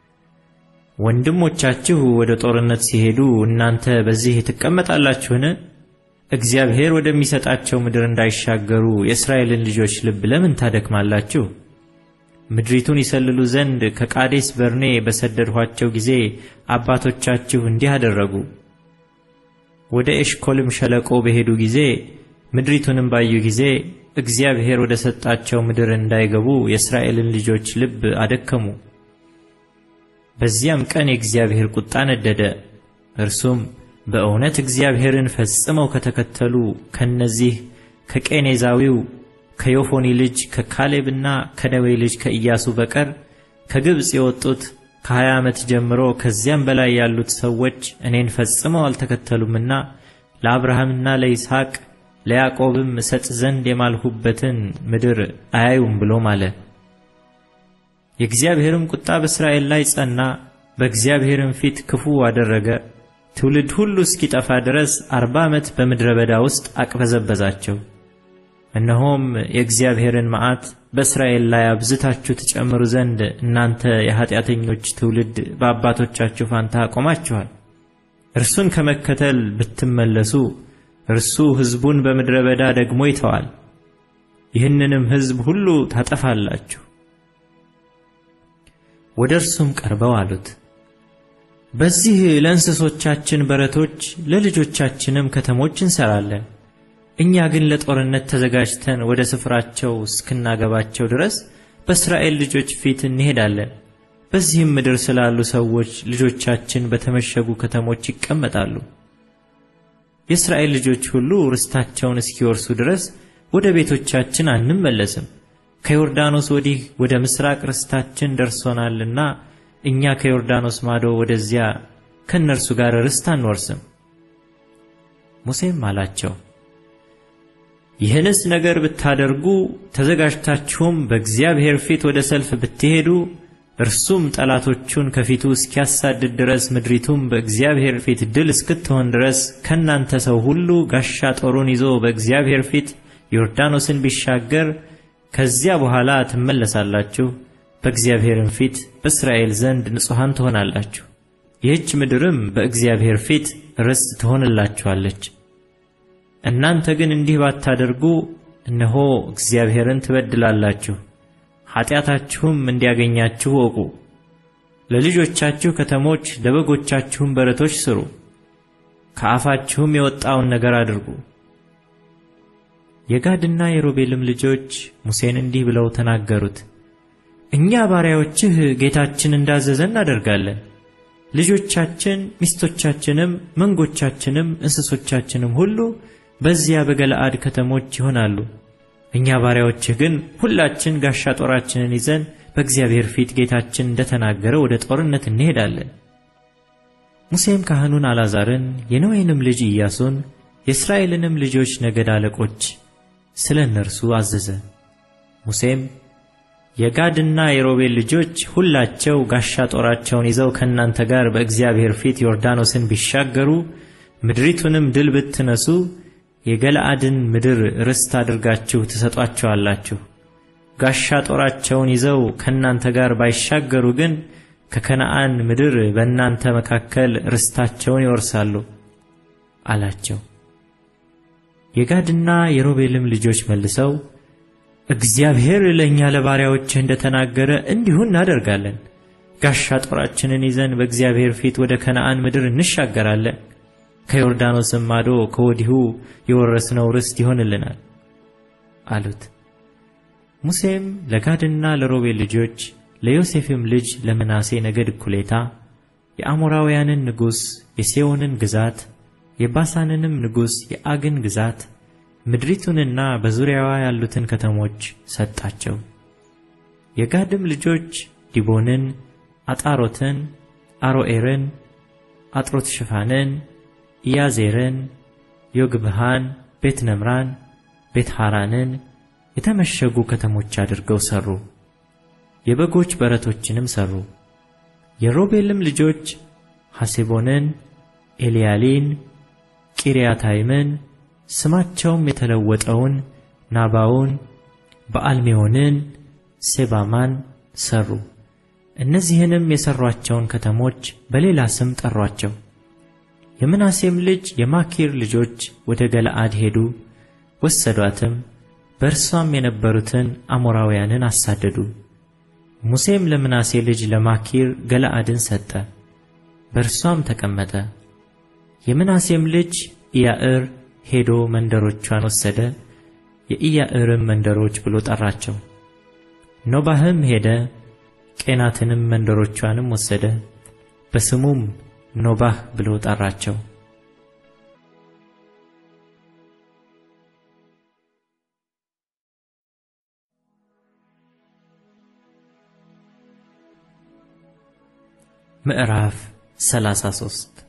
ወንድሞቻችሁ ወደ ጦርነት ሲሄዱ እናንተ በዚህ ትቀመጣላችሁን? እግዚአብሔር ወደሚሰጣቸው ምድር እንዳይሻገሩ የእስራኤልን ልጆች ልብ ለምን ታደክማላችሁ? ምድሪቱን ይሰልሉ ዘንድ ከቃዴስ በርኔ በሰደድኋቸው ጊዜ አባቶቻችሁ እንዲህ አደረጉ። ወደ ኤሽኮልም ሸለቆ በሄዱ ጊዜ ምድሪቱንም ባዩ ጊዜ እግዚአብሔር ወደ ሰጣቸው ምድር እንዳይገቡ የእስራኤልን ልጆች ልብ አደከሙ። በዚያም ቀን የእግዚአብሔር ቁጣ ነደደ። እርሱም በእውነት እግዚአብሔርን ፈጽመው ከተከተሉ ከነዚህ ከቄኔዛዊው ከዮፎኒ ልጅ ከካሌብና ከነዌ ልጅ ከኢያሱ በቀር ከግብፅ የወጡት ከሀያ ዓመት ጀምሮ ከዚያም በላይ ያሉት ሰዎች እኔን ፈጽመው አልተከተሉምና ለአብርሃምና ለይስሐቅ ለያዕቆብም እሰጥ ዘንድ የማልሁበትን ምድር አያዩም ብሎ ማለ። የእግዚአብሔርም ቁጣ በእስራኤል ላይ ጸና፣ በእግዚአብሔርም ፊት ክፉ አደረገ። ትውልድ ሁሉ እስኪጠፋ ድረስ አርባ ዓመት በምድረ በዳ ውስጥ አቅበዘበዛቸው። እነሆም የእግዚአብሔርን መዓት በእስራኤል ላይ አብዝታችሁ ትጨምሩ ዘንድ እናንተ የኀጢአተኞች ትውልድ በአባቶቻችሁ ፋንታ አቆማችኋል። እርሱን ከመከተል ብትመለሱ እርሱ ሕዝቡን በምድረ በዳ ደግሞ ይተዋል፣ ይህንንም ሕዝብ ሁሉ ታጠፋላችሁ። ወደ እርሱም ቀርበው አሉት፣ በዚህ ለእንስሶቻችን በረቶች ለልጆቻችንም ከተሞች እንሰራለን። እኛ ግን ለጦርነት ተዘጋጅተን ወደ ስፍራቸው እስክናገባቸው ድረስ በእስራኤል ልጆች ፊት እንሄዳለን። በዚህም ምድር ስላሉ ሰዎች ልጆቻችን በተመሸጉ ከተሞች ይቀመጣሉ። የእስራኤል ልጆች ሁሉ ርስታቸውን እስኪወርሱ ድረስ ወደ ቤቶቻችን አንመለስም። ከዮርዳኖስ ወዲህ ወደ ምስራቅ ርስታችን ደርሶናልና እኛ ከዮርዳኖስ ማዶ ወደዚያ ከእነርሱ ጋር ርስት አንወርስም። ሙሴም አላቸው፣ ይህንስ ነገር ብታደርጉ ተዘጋጅታችሁም በእግዚአብሔር ፊት ወደ ሰልፍ ብትሄዱ እርሱም ጠላቶቹን ከፊቱ እስኪያሳድድ ድረስ ምድሪቱም በእግዚአብሔር ፊት ድል እስክትሆን ድረስ ከእናንተ ሰው ሁሉ ጋሻ ጦሩን ይዞ በእግዚአብሔር ፊት ዮርዳኖስን ቢሻገር ከዚያ በኋላ ትመለሳላችሁ፣ በእግዚአብሔርም ፊት በእስራኤል ዘንድ ንጹሐን ትሆናላችሁ። ይህች ምድርም በእግዚአብሔር ፊት ርስት ትሆንላችኋለች። እናንተ ግን እንዲህ ባታደርጉ እነሆ እግዚአብሔርን ትበድላላችሁ፣ ኃጢአታችሁም እንዲያገኛችሁ እወቁ። ለልጆቻችሁ ከተሞች ለበጎቻችሁም በረቶች ስሩ፣ ከአፋችሁም የወጣውን ነገር አድርጉ። የጋድና የሮቤልም ልጆች ሙሴን እንዲህ ብለው ተናገሩት፣ እኛ ባሪያዎችህ ጌታችን እንዳዘዘ እናደርጋለን። ልጆቻችን፣ ሚስቶቻችንም፣ መንጎቻችንም፣ እንስሶቻችንም ሁሉ በዚያ በገለአድ ከተሞች ይሆናሉ። እኛ ባሪያዎችህ ግን ሁላችን ጋሻ ጦራችንን ይዘን በእግዚአብሔር ፊት ጌታችን እንደተናገረ ወደ ጦርነት እንሄዳለን። ሙሴም ካህኑን አልዓዛርን የነዌንም ልጅ ኢያሱን የእስራኤልንም ልጆች ነገድ አለቆች ስለ እነርሱ አዘዘ። ሙሴም የጋድና የሮቤል ልጆች ሁላቸው ጋሻ ጦራቸውን ይዘው ከእናንተ ጋር በእግዚአብሔር ፊት ዮርዳኖስን ቢሻገሩ ምድሪቱንም ድል ብትነሱ የገለአድን ምድር ርስት አድርጋችሁ ትሰጧቸዋላችሁ። ጋሻ ጦራቸውን ይዘው ከእናንተ ጋር ባይሻገሩ ግን ከከነዓን ምድር በእናንተ መካከል ርስታቸውን ይወርሳሉ አላቸው። የጋድና የሮቤልም ልጆች መልሰው እግዚአብሔር ለእኛ ለባሪያዎችህ እንደተናገረ እንዲሁ እናደርጋለን። ጋሻ ጦራችንን ይዘን በእግዚአብሔር ፊት ወደ ከነዓን ምድር እንሻገራለን። ከዮርዳኖስም ማዶ ከወዲሁ የወረስነው ርስት ይሆንልናል አሉት። ሙሴም ለጋድና ለሮቤል ልጆች ለዮሴፍም ልጅ ለምናሴ ነገድ እኩሌታ የአሞራውያንን ንጉሥ የሴዎንን ግዛት የባሳንንም ንጉሥ የአግን ግዛት ምድሪቱንና በዙሪያዋ ያሉትን ከተሞች ሰጣቸው። የጋድም ልጆች ዲቦንን፣ አጣሮትን፣ አሮኤርን፣ አጥሮት ሽፋንን፣ ኢያዜርን፣ ዮግብሃን፣ ቤት ነምራን፣ ቤት ሐራንን የተመሸጉ ከተሞች አድርገው ሠሩ። የበጎች በረቶችንም ሠሩ። የሮቤልም ልጆች ሐሴቦንን፣ ኤልያሊን፣ ቂርያታይምን ስማቸውም የተለወጠውን ናባውን፣ በአልሜዎንን፣ ሴባማን ሠሩ። እነዚህንም የሠሯቸውን ከተሞች በሌላ ስም ጠሯቸው። የምናሴም ልጅ የማኪር ልጆች ወደ ገለአድ ሄዱ፣ ወሰዷትም፣ በእርሷም የነበሩትን አሞራውያንን አሳደዱ። ሙሴም ለምናሴ ልጅ ለማኪር ገለአድን ሰጠ፣ በእርሷም ተቀመጠ። የምናሴም ልጅ ኢያዕር ሄዶ መንደሮቿን ወሰደ፣ የኢያዕርም መንደሮች ብሎ ጠራቸው። ኖባህም ሄደ፣ ቄናትንም መንደሮቿንም ወሰደ፣ በስሙም ኖባህ ብሎ ጠራቸው። ምዕራፍ 33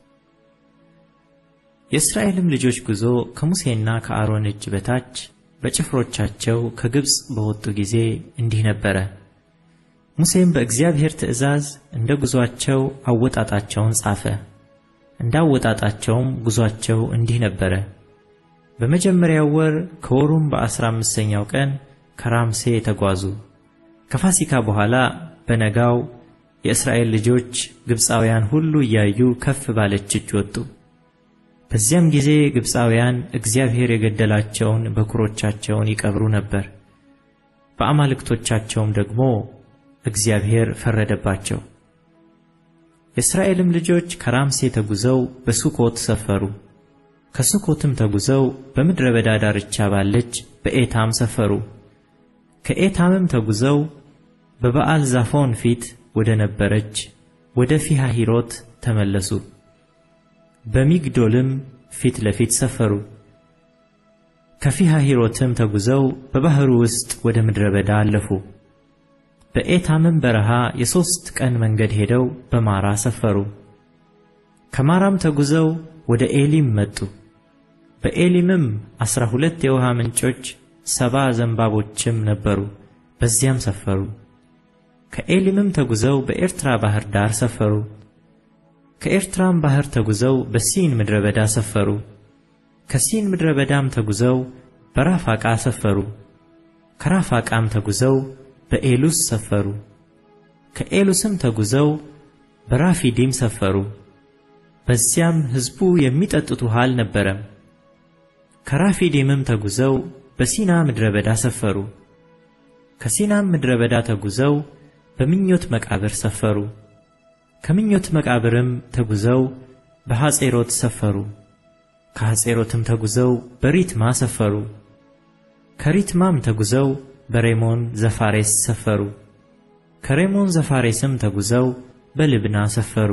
የእስራኤልም ልጆች ጉዞ ከሙሴና ከአሮን እጅ በታች በጭፍሮቻቸው ከግብፅ በወጡ ጊዜ እንዲህ ነበረ። ሙሴም በእግዚአብሔር ትእዛዝ እንደ ጉዞአቸው አወጣጣቸውን ጻፈ። እንደ አወጣጣቸውም ጉዞአቸው እንዲህ ነበረ። በመጀመሪያው ወር ከወሩም በአስራ አምስተኛው ቀን ከራምሴ ተጓዙ። ከፋሲካ በኋላ በነጋው የእስራኤል ልጆች ግብፃውያን ሁሉ እያዩ ከፍ ባለች እጅ ወጡ። በዚያም ጊዜ ግብፃውያን እግዚአብሔር የገደላቸውን በኵሮቻቸውን ይቀብሩ ነበር። በአማልክቶቻቸውም ደግሞ እግዚአብሔር ፈረደባቸው። የእስራኤልም ልጆች ከራምሴ ተጉዘው በሱኮት ሰፈሩ። ከሱኮትም ተጉዘው በምድረ በዳ ዳርቻ ባለች በኤታም ሰፈሩ። ከኤታምም ተጉዘው በበዓል ዛፎን ፊት ወደ ነበረች ወደ ፊሃሂሮት ተመለሱ። በሚግዶልም ፊት ለፊት ሰፈሩ። ከፊሃሂሮትም ተጉዘው በባሕሩ ውስጥ ወደ ምድረ በዳ አለፉ። በኤታምም በረሃ የሦስት ቀን መንገድ ሄደው በማራ ሰፈሩ። ከማራም ተጉዘው ወደ ኤሊም መጡ። በኤሊምም ዐሥራ ሁለት የውሃ ምንጮች ሰባ ዘንባቦችም ነበሩ፣ በዚያም ሰፈሩ። ከኤሊምም ተጉዘው በኤርትራ ባሕር ዳር ሰፈሩ። ከኤርትራም ባሕር ተጉዘው በሲን ምድረ በዳ ሰፈሩ። ከሲን ምድረ በዳም ተጉዘው በራፋቃ ሰፈሩ። ከራፋቃም ተጉዘው በኤሉስ ሰፈሩ። ከኤሉስም ተጉዘው በራፊዲም ሰፈሩ። በዚያም ሕዝቡ የሚጠጡት ውሃ አልነበረም። ከራፊዲምም ተጉዘው በሲና ምድረ በዳ ሰፈሩ። ከሲናም ምድረ በዳ ተጉዘው በምኞት መቃብር ሰፈሩ። ከምኞት መቃብርም ተጉዘው በሐጼሮት ሰፈሩ። ከሐጼሮትም ተጉዘው በሪትማ ሰፈሩ። ከሪትማም ተጉዘው በሬሞን ዘፋሬስ ሰፈሩ። ከሬሞን ዘፋሬስም ተጉዘው በልብና ሰፈሩ።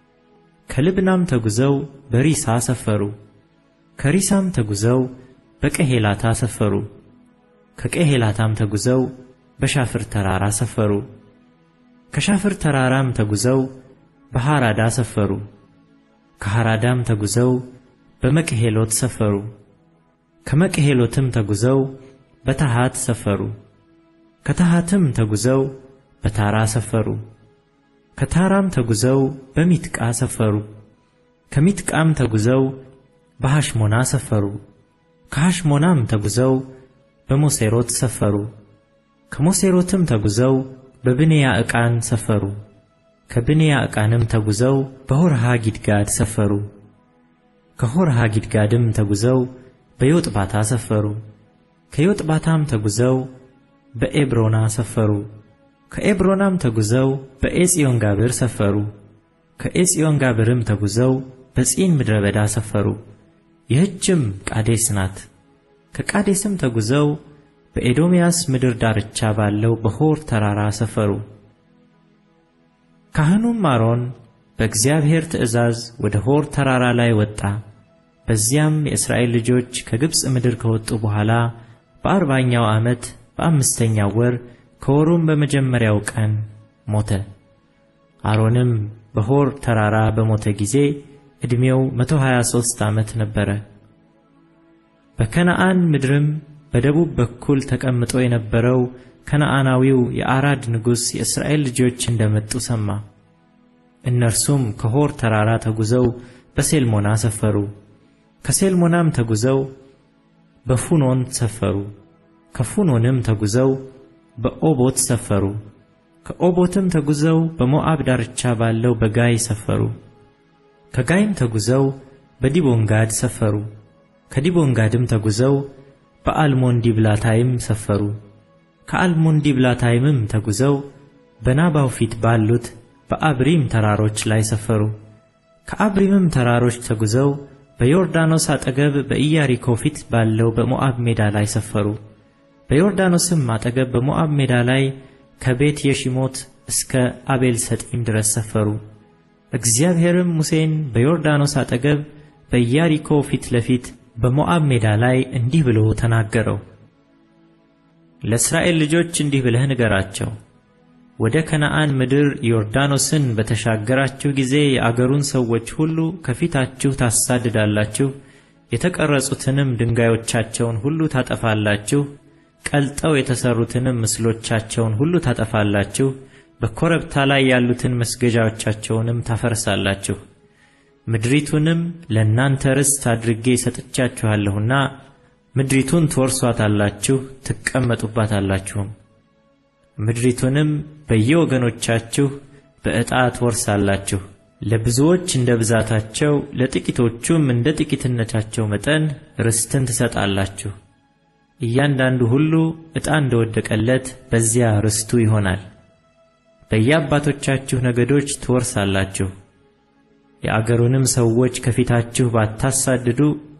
ከልብናም ተጉዘው በሪሳ ሰፈሩ። ከሪሳም ተጉዘው በቀሄላታ ሰፈሩ። ከቀሄላታም ተጉዘው በሻፍር ተራራ ሰፈሩ። ከሻፍር ተራራም ተጉዘው በሐራዳ ሰፈሩ። ከሐራዳም ተጉዘው በመቅሄሎት ሰፈሩ። ከመቅሄሎትም ተጉዘው በታሃት ሰፈሩ። ከታሃትም ተጉዘው በታራ ሰፈሩ። ከታራም ተጉዘው በሚትቃ ሰፈሩ። ከሚትቃም ተጉዘው በሐሽሞና ሰፈሩ። ከሐሽሞናም ተጉዘው በሞሴሮት ሰፈሩ። ከሞሴሮትም ተጉዘው በብንያ ዕቃን ሰፈሩ። ከብንያ ዕቃንም ተጉዘው በሆርሃ ጊድጋድ ሰፈሩ። ከሆርሃ ጊድጋድም ተጉዘው በዮጥባታ ሰፈሩ። ከዮጥባታም ተጉዘው በኤብሮና ሰፈሩ። ከኤብሮናም ተጉዘው በኤጽዮን ጋብር ሰፈሩ። ከኤጽዮን ጋብርም ተጉዘው በጺን ምድረ በዳ ሰፈሩ። ይህችም ቃዴስ ናት። ከቃዴስም ተጉዘው በኤዶምያስ ምድር ዳርቻ ባለው በሆር ተራራ ሰፈሩ። ካህኑም አሮን በእግዚአብሔር ትእዛዝ ወደ ሆር ተራራ ላይ ወጣ። በዚያም የእስራኤል ልጆች ከግብፅ ምድር ከወጡ በኋላ በአርባኛው ዓመት በአምስተኛው ወር ከወሩም በመጀመሪያው ቀን ሞተ። አሮንም በሆር ተራራ በሞተ ጊዜ ዕድሜው መቶ ሀያ ሦስት ዓመት ነበረ። በከነዓን ምድርም በደቡብ በኩል ተቀምጦ የነበረው ከነዓናዊው የአራድ ንጉሥ የእስራኤል ልጆች እንደመጡ ሰማ። እነርሱም ከሆር ተራራ ተጉዘው በሴልሞና ሰፈሩ። ከሴልሞናም ተጉዘው በፉኖን ሰፈሩ። ከፉኖንም ተጉዘው በኦቦት ሰፈሩ። ከኦቦትም ተጉዘው በሞዓብ ዳርቻ ባለው በጋይ ሰፈሩ። ከጋይም ተጉዘው በዲቦንጋድ ሰፈሩ። ከዲቦንጋድም ተጉዘው በአልሞን ዲብላታይም ሰፈሩ። ከአልሞን ዲብላታይምም ተጉዘው በናባው ፊት ባሉት በአብሪም ተራሮች ላይ ሰፈሩ። ከአብሪምም ተራሮች ተጉዘው በዮርዳኖስ አጠገብ በኢያሪኮ ፊት ባለው በሞዓብ ሜዳ ላይ ሰፈሩ። በዮርዳኖስም አጠገብ በሞዓብ ሜዳ ላይ ከቤት የሺሞት እስከ አቤል ሰጢም ድረስ ሰፈሩ። እግዚአብሔርም ሙሴን በዮርዳኖስ አጠገብ በኢያሪኮ ፊት ለፊት በሞዓብ ሜዳ ላይ እንዲህ ብሎ ተናገረው። ለእስራኤል ልጆች እንዲህ ብለህ ንገራቸው፣ ወደ ከነዓን ምድር ዮርዳኖስን በተሻገራችሁ ጊዜ የአገሩን ሰዎች ሁሉ ከፊታችሁ ታሳድዳላችሁ፣ የተቀረጹትንም ድንጋዮቻቸውን ሁሉ ታጠፋላችሁ፣ ቀልጠው የተሠሩትንም ምስሎቻቸውን ሁሉ ታጠፋላችሁ፣ በኮረብታ ላይ ያሉትን መስገጃዎቻቸውንም ታፈርሳላችሁ። ምድሪቱንም ለእናንተ ርስት አድርጌ ሰጥቻችኋለሁና ምድሪቱን ትወርሷታላችሁ፣ ትቀመጡባታላችሁም። ምድሪቱንም በየወገኖቻችሁ በዕጣ ትወርሳላችሁ። ለብዙዎች እንደ ብዛታቸው፣ ለጥቂቶቹም እንደ ጥቂትነታቸው መጠን ርስትን ትሰጣላችሁ። እያንዳንዱ ሁሉ ዕጣ እንደወደቀለት በዚያ ርስቱ ይሆናል። በየአባቶቻችሁ ነገዶች ትወርሳላችሁ። የአገሩንም ሰዎች ከፊታችሁ ባታሳድዱ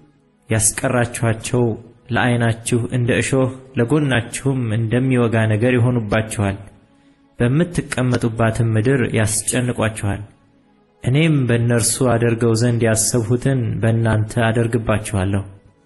ያስቀራችኋቸው ለዓይናችሁ እንደ እሾህ ለጎናችሁም እንደሚወጋ ነገር ይሆኑባችኋል። በምትቀመጡባትም ምድር ያስጨንቋችኋል። እኔም በእነርሱ አደርገው ዘንድ ያሰብሁትን በእናንተ አደርግባችኋለሁ።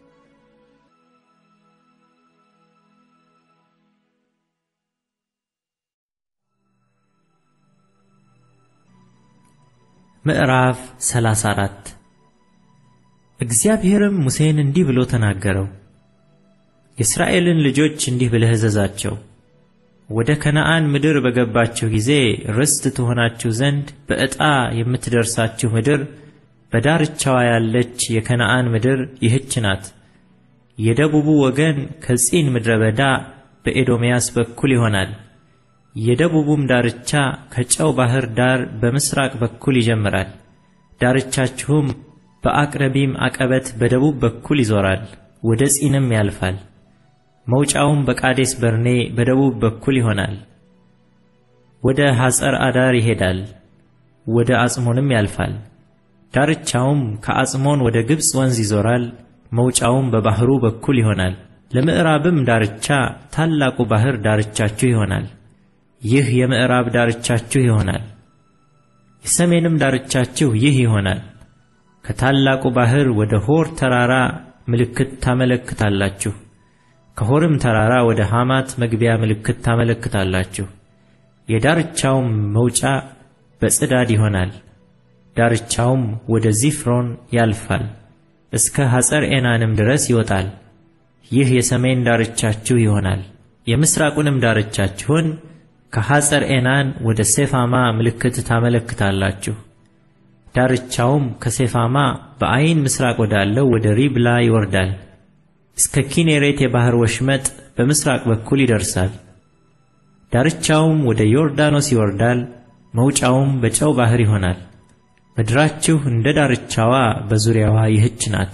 ምዕራፍ 34 እግዚአብሔርም ሙሴን እንዲህ ብሎ ተናገረው። የእስራኤልን ልጆች እንዲህ ብለህ እዘዛቸው ወደ ከነዓን ምድር በገባችሁ ጊዜ ርስት ትሆናችሁ ዘንድ በዕጣ የምትደርሳችሁ ምድር በዳርቻዋ ያለች የከነዓን ምድር ይህች ናት። የደቡቡ ወገን ከጺን ምድረ በዳ በኤዶምያስ በኩል ይሆናል። የደቡቡም ዳርቻ ከጨው ባሕር ዳር በምሥራቅ በኩል ይጀምራል። ዳርቻችሁም በአቅረቢም አቀበት በደቡብ በኩል ይዞራል፣ ወደ ጺንም ያልፋል። መውጫውም በቃዴስ በርኔ በደቡብ በኩል ይሆናል። ወደ ሐጸር አዳር ይሄዳል፣ ወደ አጽሞንም ያልፋል። ዳርቻውም ከአጽሞን ወደ ግብፅ ወንዝ ይዞራል፣ መውጫውም በባሕሩ በኩል ይሆናል። ለምዕራብም ዳርቻ ታላቁ ባሕር ዳርቻችሁ ይሆናል። ይህ የምዕራብ ዳርቻችሁ ይሆናል። የሰሜንም ዳርቻችሁ ይህ ይሆናል። ከታላቁ ባሕር ወደ ሆር ተራራ ምልክት ታመለክታላችሁ። ከሆርም ተራራ ወደ ሐማት መግቢያ ምልክት ታመለክታላችሁ። የዳርቻውም መውጫ በጽዳድ ይሆናል። ዳርቻውም ወደ ዚፍሮን ያልፋል፣ እስከ ሐጸር ኤናንም ድረስ ይወጣል። ይህ የሰሜን ዳርቻችሁ ይሆናል። የምሥራቁንም ዳርቻችሁን ከሐጸር ኤናን ወደ ሴፋማ ምልክት ታመለክታላችሁ። ዳርቻውም ከሴፋማ በአይን ምሥራቅ ወዳለው ወደ ሪብላ ይወርዳል። እስከ ኪኔሬት የባሕር ወሽመጥ በምሥራቅ በኩል ይደርሳል። ዳርቻውም ወደ ዮርዳኖስ ይወርዳል። መውጫውም በጨው ባሕር ይሆናል። ምድራችሁ እንደ ዳርቻዋ በዙሪያዋ ይህች ናት።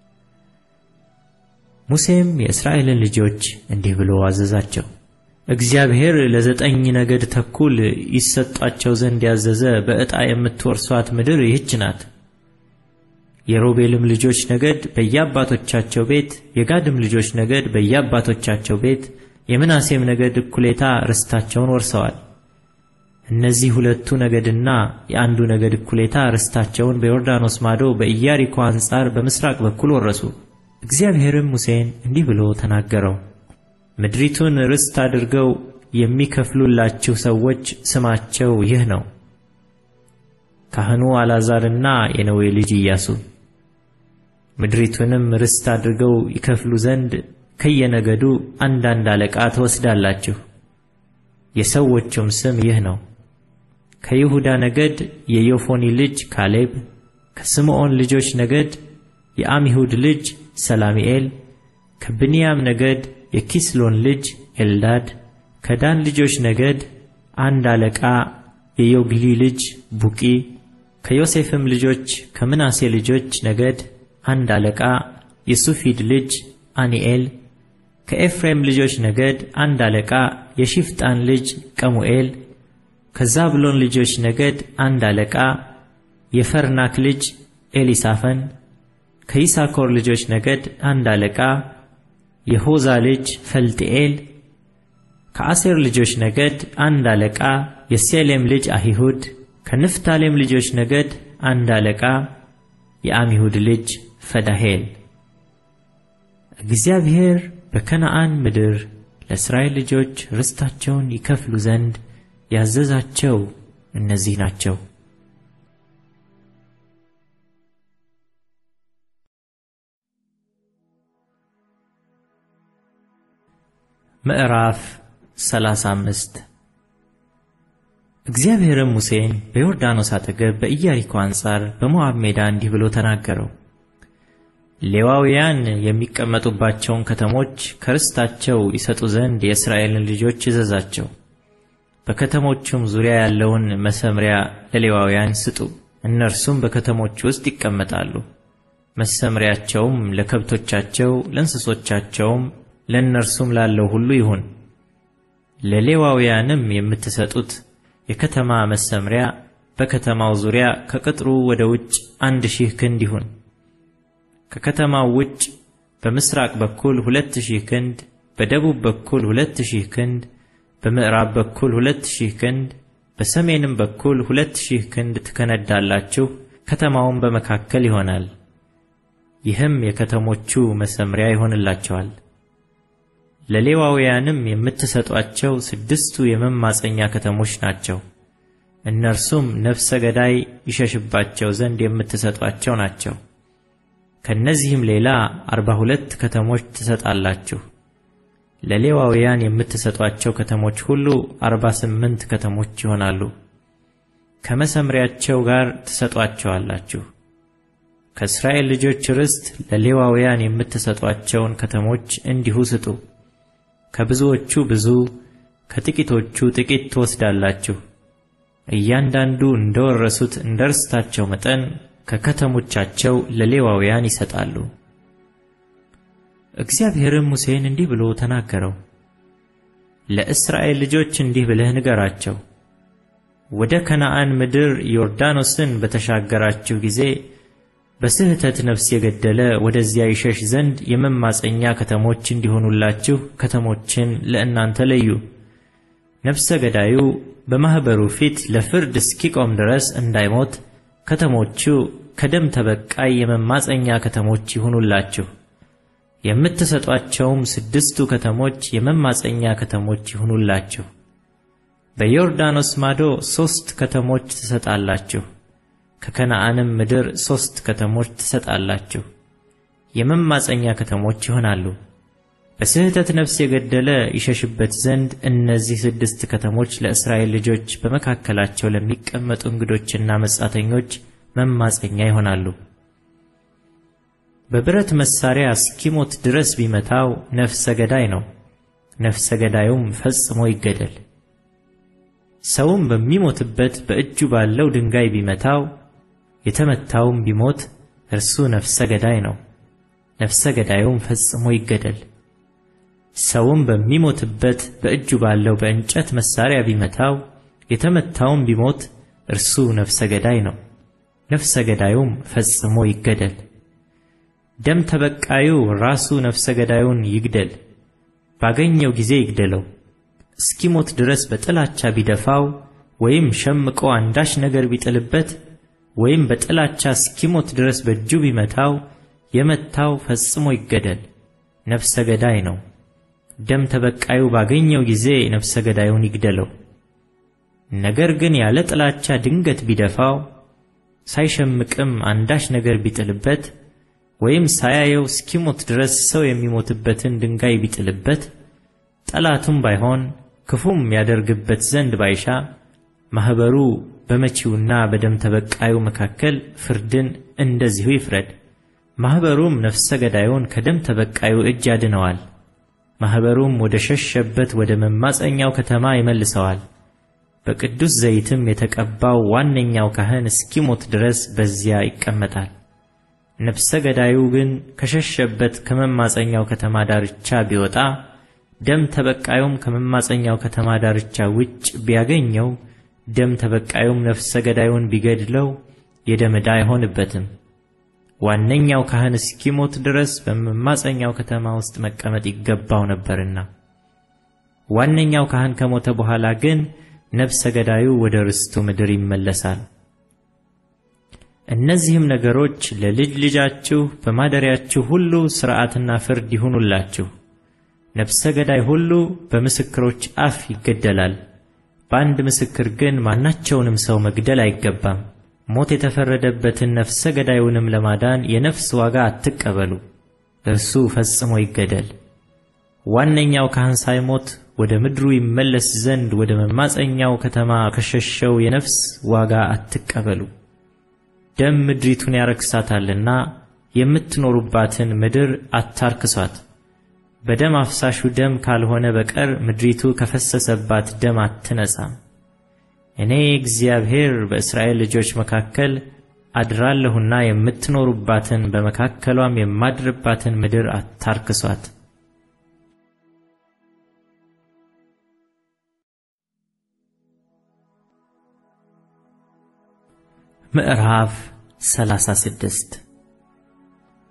ሙሴም የእስራኤልን ልጆች እንዲህ ብሎ አዘዛቸው። እግዚአብሔር ለዘጠኝ ነገድ ተኩል ይሰጣቸው ዘንድ ያዘዘ በዕጣ የምትወርሷት ምድር ይህች ናት። የሮቤልም ልጆች ነገድ በየአባቶቻቸው ቤት፣ የጋድም ልጆች ነገድ በየአባቶቻቸው ቤት፣ የምናሴም ነገድ እኩሌታ ርስታቸውን ወርሰዋል። እነዚህ ሁለቱ ነገድና የአንዱ ነገድ እኩሌታ ርስታቸውን በዮርዳኖስ ማዶ በኢያሪኮ አንጻር በምሥራቅ በኩል ወረሱ። እግዚአብሔርም ሙሴን እንዲህ ብሎ ተናገረው። ምድሪቱን ርስት አድርገው የሚከፍሉላችሁ ሰዎች ስማቸው ይህ ነው፣ ካህኑ አልዓዛርና የነዌ ልጅ ኢያሱ። ምድሪቱንም ርስት አድርገው ይከፍሉ ዘንድ ከየነገዱ አንዳንድ አለቃ ትወስዳላችሁ። የሰዎቹም ስም ይህ ነው። ከይሁዳ ነገድ የዮፎኒ ልጅ ካሌብ፣ ከስምዖን ልጆች ነገድ የአሚሁድ ልጅ ሰላሚኤል፣ ከብንያም ነገድ የኪስሎን ልጅ ኤልዳድ፣ ከዳን ልጆች ነገድ አንድ አለቃ የዮግሊ ልጅ ቡቂ፣ ከዮሴፍም ልጆች ከምናሴ ልጆች ነገድ አንድ አለቃ የሱፊድ ልጅ አኒኤል፣ ከኤፍሬም ልጆች ነገድ አንድ አለቃ የሺፍጣን ልጅ ቀሙኤል፣ ከዛብሎን ልጆች ነገድ አንድ አለቃ የፈርናክ ልጅ ኤሊሳፈን፣ ከይሳኮር ልጆች ነገድ አንድ አለቃ የሆዛ ልጅ ፈልጢኤል፣ ከአሴር ልጆች ነገድ አንድ አለቃ የሴሌም ልጅ አሂሁድ፣ ከንፍታሌም ልጆች ነገድ አንድ አለቃ የአሚሁድ ልጅ ፈዳሄል። እግዚአብሔር በከነዓን ምድር ለእስራኤል ልጆች ርስታቸውን ይከፍሉ ዘንድ ያዘዛቸው እነዚህ ናቸው። ምዕራፍ 35 እግዚአብሔርም ሙሴን በዮርዳኖስ አጠገብ በኢያሪኮ አንጻር በሞዓብ ሜዳ እንዲህ ብሎ ተናገረው። ሌዋውያን የሚቀመጡባቸውን ከተሞች ከርስታቸው ይሰጡ ዘንድ የእስራኤልን ልጆች እዘዛቸው። በከተሞቹም ዙሪያ ያለውን መሰምሪያ ለሌዋውያን ስጡ። እነርሱም በከተሞች ውስጥ ይቀመጣሉ። መሰምሪያቸውም ለከብቶቻቸው፣ ለእንስሶቻቸውም ለእነርሱም ላለው ሁሉ ይሁን። ለሌዋውያንም የምትሰጡት የከተማ መሰምሪያ በከተማው ዙሪያ ከቅጥሩ ወደ ውጭ አንድ ሺህ ክንድ ይሁን። ከከተማው ውጭ በምስራቅ በኩል ሁለት ሺህ ክንድ፣ በደቡብ በኩል ሁለት ሺህ ክንድ፣ በምዕራብ በኩል ሁለት ሺህ ክንድ በሰሜንም በኩል ሁለት ሺህ ክንድ ትከነዳላችሁ። ከተማውም በመካከል ይሆናል። ይህም የከተሞቹ መሰምሪያ ይሆንላቸዋል። ለሌዋውያንም የምትሰጧቸው ስድስቱ የመማፀኛ ከተሞች ናቸው። እነርሱም ነፍሰ ገዳይ ይሸሽባቸው ዘንድ የምትሰጧቸው ናቸው። ከእነዚህም ሌላ አርባ ሁለት ከተሞች ትሰጣላችሁ። ለሌዋውያን የምትሰጧቸው ከተሞች ሁሉ አርባ ስምንት ከተሞች ይሆናሉ። ከመሰምሪያቸው ጋር ትሰጧቸዋላችሁ። ከእስራኤል ልጆች ርስት ለሌዋውያን የምትሰጧቸውን ከተሞች እንዲሁ ስጡ። ከብዙዎቹ ብዙ ከጥቂቶቹ ጥቂት ትወስዳላችሁ። እያንዳንዱ እንደወረሱት እንደ ርስታቸው መጠን ከከተሞቻቸው ለሌዋውያን ይሰጣሉ። እግዚአብሔርም ሙሴን እንዲህ ብሎ ተናገረው። ለእስራኤል ልጆች እንዲህ ብለህ ንገራቸው፣ ወደ ከነዓን ምድር ዮርዳኖስን በተሻገራችሁ ጊዜ በስህተት ነፍስ የገደለ ወደዚያ ይሸሽ ዘንድ የመማፀኛ ከተሞች እንዲሆኑላችሁ ከተሞችን ለእናንተ ለዩ። ነፍሰ ገዳዩ በማኅበሩ ፊት ለፍርድ እስኪቆም ድረስ እንዳይሞት ከተሞቹ ከደም ተበቃይ የመማፀኛ ከተሞች ይሁኑላችሁ። የምትሰጧቸውም ስድስቱ ከተሞች የመማፀኛ ከተሞች ይሁኑላችሁ። በዮርዳኖስ ማዶ ሦስት ከተሞች ትሰጣላችሁ። ከከነዓንም ምድር ሦስት ከተሞች ትሰጣላችሁ። የመማፀኛ ከተሞች ይሆናሉ። በስህተት ነፍስ የገደለ ይሸሽበት ዘንድ እነዚህ ስድስት ከተሞች ለእስራኤል ልጆች በመካከላቸው ለሚቀመጡ እንግዶችና መጻተኞች መማፀኛ ይሆናሉ። በብረት መሳሪያ እስኪሞት ድረስ ቢመታው ነፍሰ ገዳይ ነው፣ ነፍሰ ገዳዩም ፈጽሞ ይገደል። ሰውም በሚሞትበት በእጁ ባለው ድንጋይ ቢመታው የተመታውም ቢሞት እርሱ ነፍሰ ገዳይ ነው፣ ነፍሰ ገዳዩም ፈጽሞ ይገደል። ሰውም በሚሞትበት በእጁ ባለው በእንጨት መሳሪያ ቢመታው የተመታውም ቢሞት እርሱ ነፍሰ ገዳይ ነው፣ ነፍሰ ገዳዩም ፈጽሞ ይገደል። ደም ተበቃዩ ራሱ ነፍሰ ገዳዩን ይግደል፣ ባገኘው ጊዜ ይግደለው። እስኪሞት ድረስ በጥላቻ ቢደፋው ወይም ሸምቆ አንዳች ነገር ቢጥልበት ወይም በጥላቻ እስኪሞት ድረስ በእጁ ቢመታው የመታው ፈጽሞ ይገደል፣ ነፍሰ ገዳይ ነው። ደም ተበቃዩ ባገኘው ጊዜ ነፍሰ ገዳዩን ይግደለው። ነገር ግን ያለ ጥላቻ ድንገት ቢደፋው ሳይሸምቅም አንዳች ነገር ቢጥልበት ወይም ሳያየው እስኪሞት ድረስ ሰው የሚሞትበትን ድንጋይ ቢጥልበት ጠላቱም ባይሆን ክፉም ያደርግበት ዘንድ ባይሻ ማኅበሩ በመቺውና በደም ተበቃዩ መካከል ፍርድን እንደዚሁ ይፍረድ። ማኅበሩም ነፍሰ ገዳዩን ከደም ተበቃዩ እጅ ያድነዋል። ማኅበሩም ወደ ሸሸበት ወደ መማፀኛው ከተማ ይመልሰዋል። በቅዱስ ዘይትም የተቀባው ዋነኛው ካህን እስኪሞት ድረስ በዚያ ይቀመጣል። ነፍሰ ገዳዩ ግን ከሸሸበት ከመማፀኛው ከተማ ዳርቻ ቢወጣ ደም ተበቃዩም ከመማፀኛው ከተማ ዳርቻ ውጭ ቢያገኘው ደም ተበቃዩም ነፍሰ ገዳዩን ቢገድለው የደም ዕዳ አይሆንበትም። ዋነኛው ካህን እስኪሞት ድረስ በመማፀኛው ከተማ ውስጥ መቀመጥ ይገባው ነበርና። ዋነኛው ካህን ከሞተ በኋላ ግን ነፍሰ ገዳዩ ወደ ርስቱ ምድር ይመለሳል። እነዚህም ነገሮች ለልጅ ልጃችሁ በማደሪያችሁ ሁሉ ሥርዓትና ፍርድ ይሁኑላችሁ። ነፍሰ ገዳይ ሁሉ በምስክሮች አፍ ይገደላል። በአንድ ምስክር ግን ማናቸውንም ሰው መግደል አይገባም። ሞት የተፈረደበትን ነፍሰ ገዳዩንም ለማዳን የነፍስ ዋጋ አትቀበሉ፣ እርሱ ፈጽሞ ይገደል። ዋነኛው ካህን ሳይሞት ወደ ምድሩ ይመለስ ዘንድ ወደ መማፀኛው ከተማ ከሸሸው የነፍስ ዋጋ አትቀበሉ። ደም ምድሪቱን ያረክሳታልና የምትኖሩባትን ምድር አታርክሷት። በደም አፍሳሹ ደም ካልሆነ በቀር ምድሪቱ ከፈሰሰባት ደም አትነጻም። እኔ እግዚአብሔር በእስራኤል ልጆች መካከል አድራለሁና የምትኖሩባትን በመካከሏም የማድርባትን ምድር አታርክሷት። ምዕራፍ 36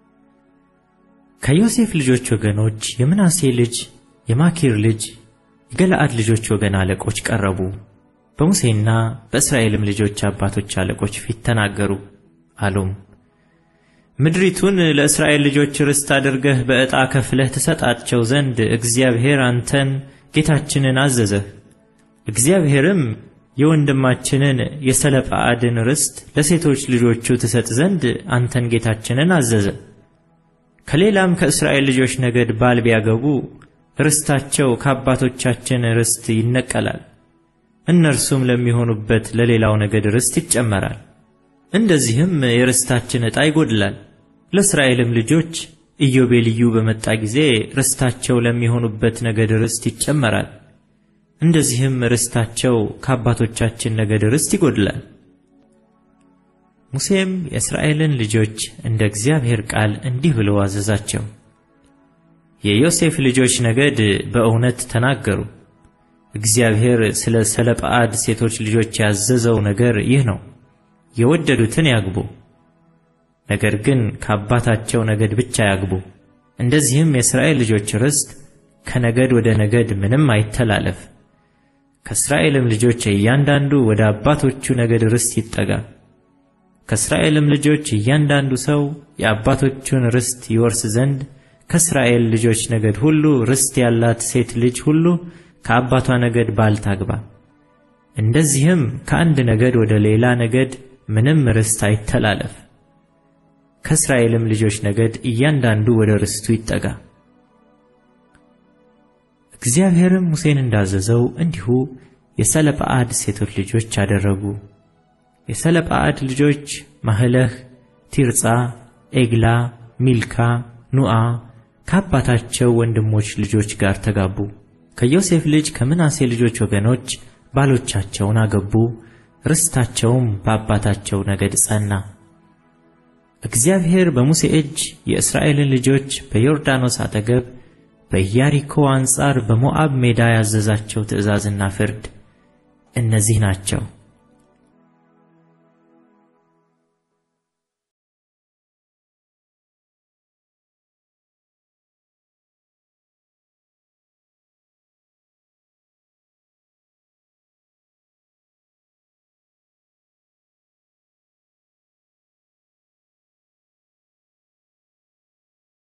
ከዮሴፍ ልጆች ወገኖች የምናሴ ልጅ የማኪር ልጅ የገለዓድ ልጆች ወገን አለቆች ቀረቡ፣ በሙሴና በእስራኤልም ልጆች አባቶች አለቆች ፊት ተናገሩ። አሉም ምድሪቱን ለእስራኤል ልጆች ርስት አድርገህ በዕጣ ከፍለህ ትሰጣቸው ዘንድ እግዚአብሔር አንተን ጌታችንን አዘዘህ። እግዚአብሔርም የወንድማችንን የሰለጰዓድን ርስት ለሴቶች ልጆቹ ትሰጥ ዘንድ አንተን ጌታችንን አዘዘ። ከሌላም ከእስራኤል ልጆች ነገድ ባል ቢያገቡ ርስታቸው ከአባቶቻችን ርስት ይነቀላል፣ እነርሱም ለሚሆኑበት ለሌላው ነገድ ርስት ይጨመራል። እንደዚህም የርስታችን ዕጣ ይጎድላል። ለእስራኤልም ልጆች ኢዮቤልዩ በመጣ ጊዜ ርስታቸው ለሚሆኑበት ነገድ ርስት ይጨመራል። እንደዚህም ርስታቸው ከአባቶቻችን ነገድ ርስት ይጎድላል። ሙሴም የእስራኤልን ልጆች እንደ እግዚአብሔር ቃል እንዲህ ብሎ አዘዛቸው። የዮሴፍ ልጆች ነገድ በእውነት ተናገሩ። እግዚአብሔር ስለ ሰለጰዓድ ሴቶች ልጆች ያዘዘው ነገር ይህ ነው፣ የወደዱትን ያግቡ፣ ነገር ግን ከአባታቸው ነገድ ብቻ ያግቡ። እንደዚህም የእስራኤል ልጆች ርስት ከነገድ ወደ ነገድ ምንም አይተላለፍ። ከእስራኤልም ልጆች እያንዳንዱ ወደ አባቶቹ ነገድ ርስት ይጠጋ። ከእስራኤልም ልጆች እያንዳንዱ ሰው የአባቶቹን ርስት ይወርስ ዘንድ ከእስራኤል ልጆች ነገድ ሁሉ ርስት ያላት ሴት ልጅ ሁሉ ከአባቷ ነገድ ባል ታግባ። እንደዚህም ከአንድ ነገድ ወደ ሌላ ነገድ ምንም ርስት አይተላለፍ። ከእስራኤልም ልጆች ነገድ እያንዳንዱ ወደ ርስቱ ይጠጋ። እግዚአብሔርም ሙሴን እንዳዘዘው እንዲሁ የሰለጰዓድ ሴቶች ልጆች አደረጉ። የሰለጰዓድ ልጆች ማህለህ፣ ቲርጻ፣ ኤግላ፣ ሚልካ፣ ኑዓ ከአባታቸው ወንድሞች ልጆች ጋር ተጋቡ። ከዮሴፍ ልጅ ከምናሴ ልጆች ወገኖች ባሎቻቸውን አገቡ። ርስታቸውም በአባታቸው ነገድ ጸና። እግዚአብሔር በሙሴ እጅ የእስራኤልን ልጆች በዮርዳኖስ አጠገብ በኢያሪኮ አንጻር በሞዓብ ሜዳ ያዘዛቸው ትእዛዝና ፍርድ እነዚህ ናቸው።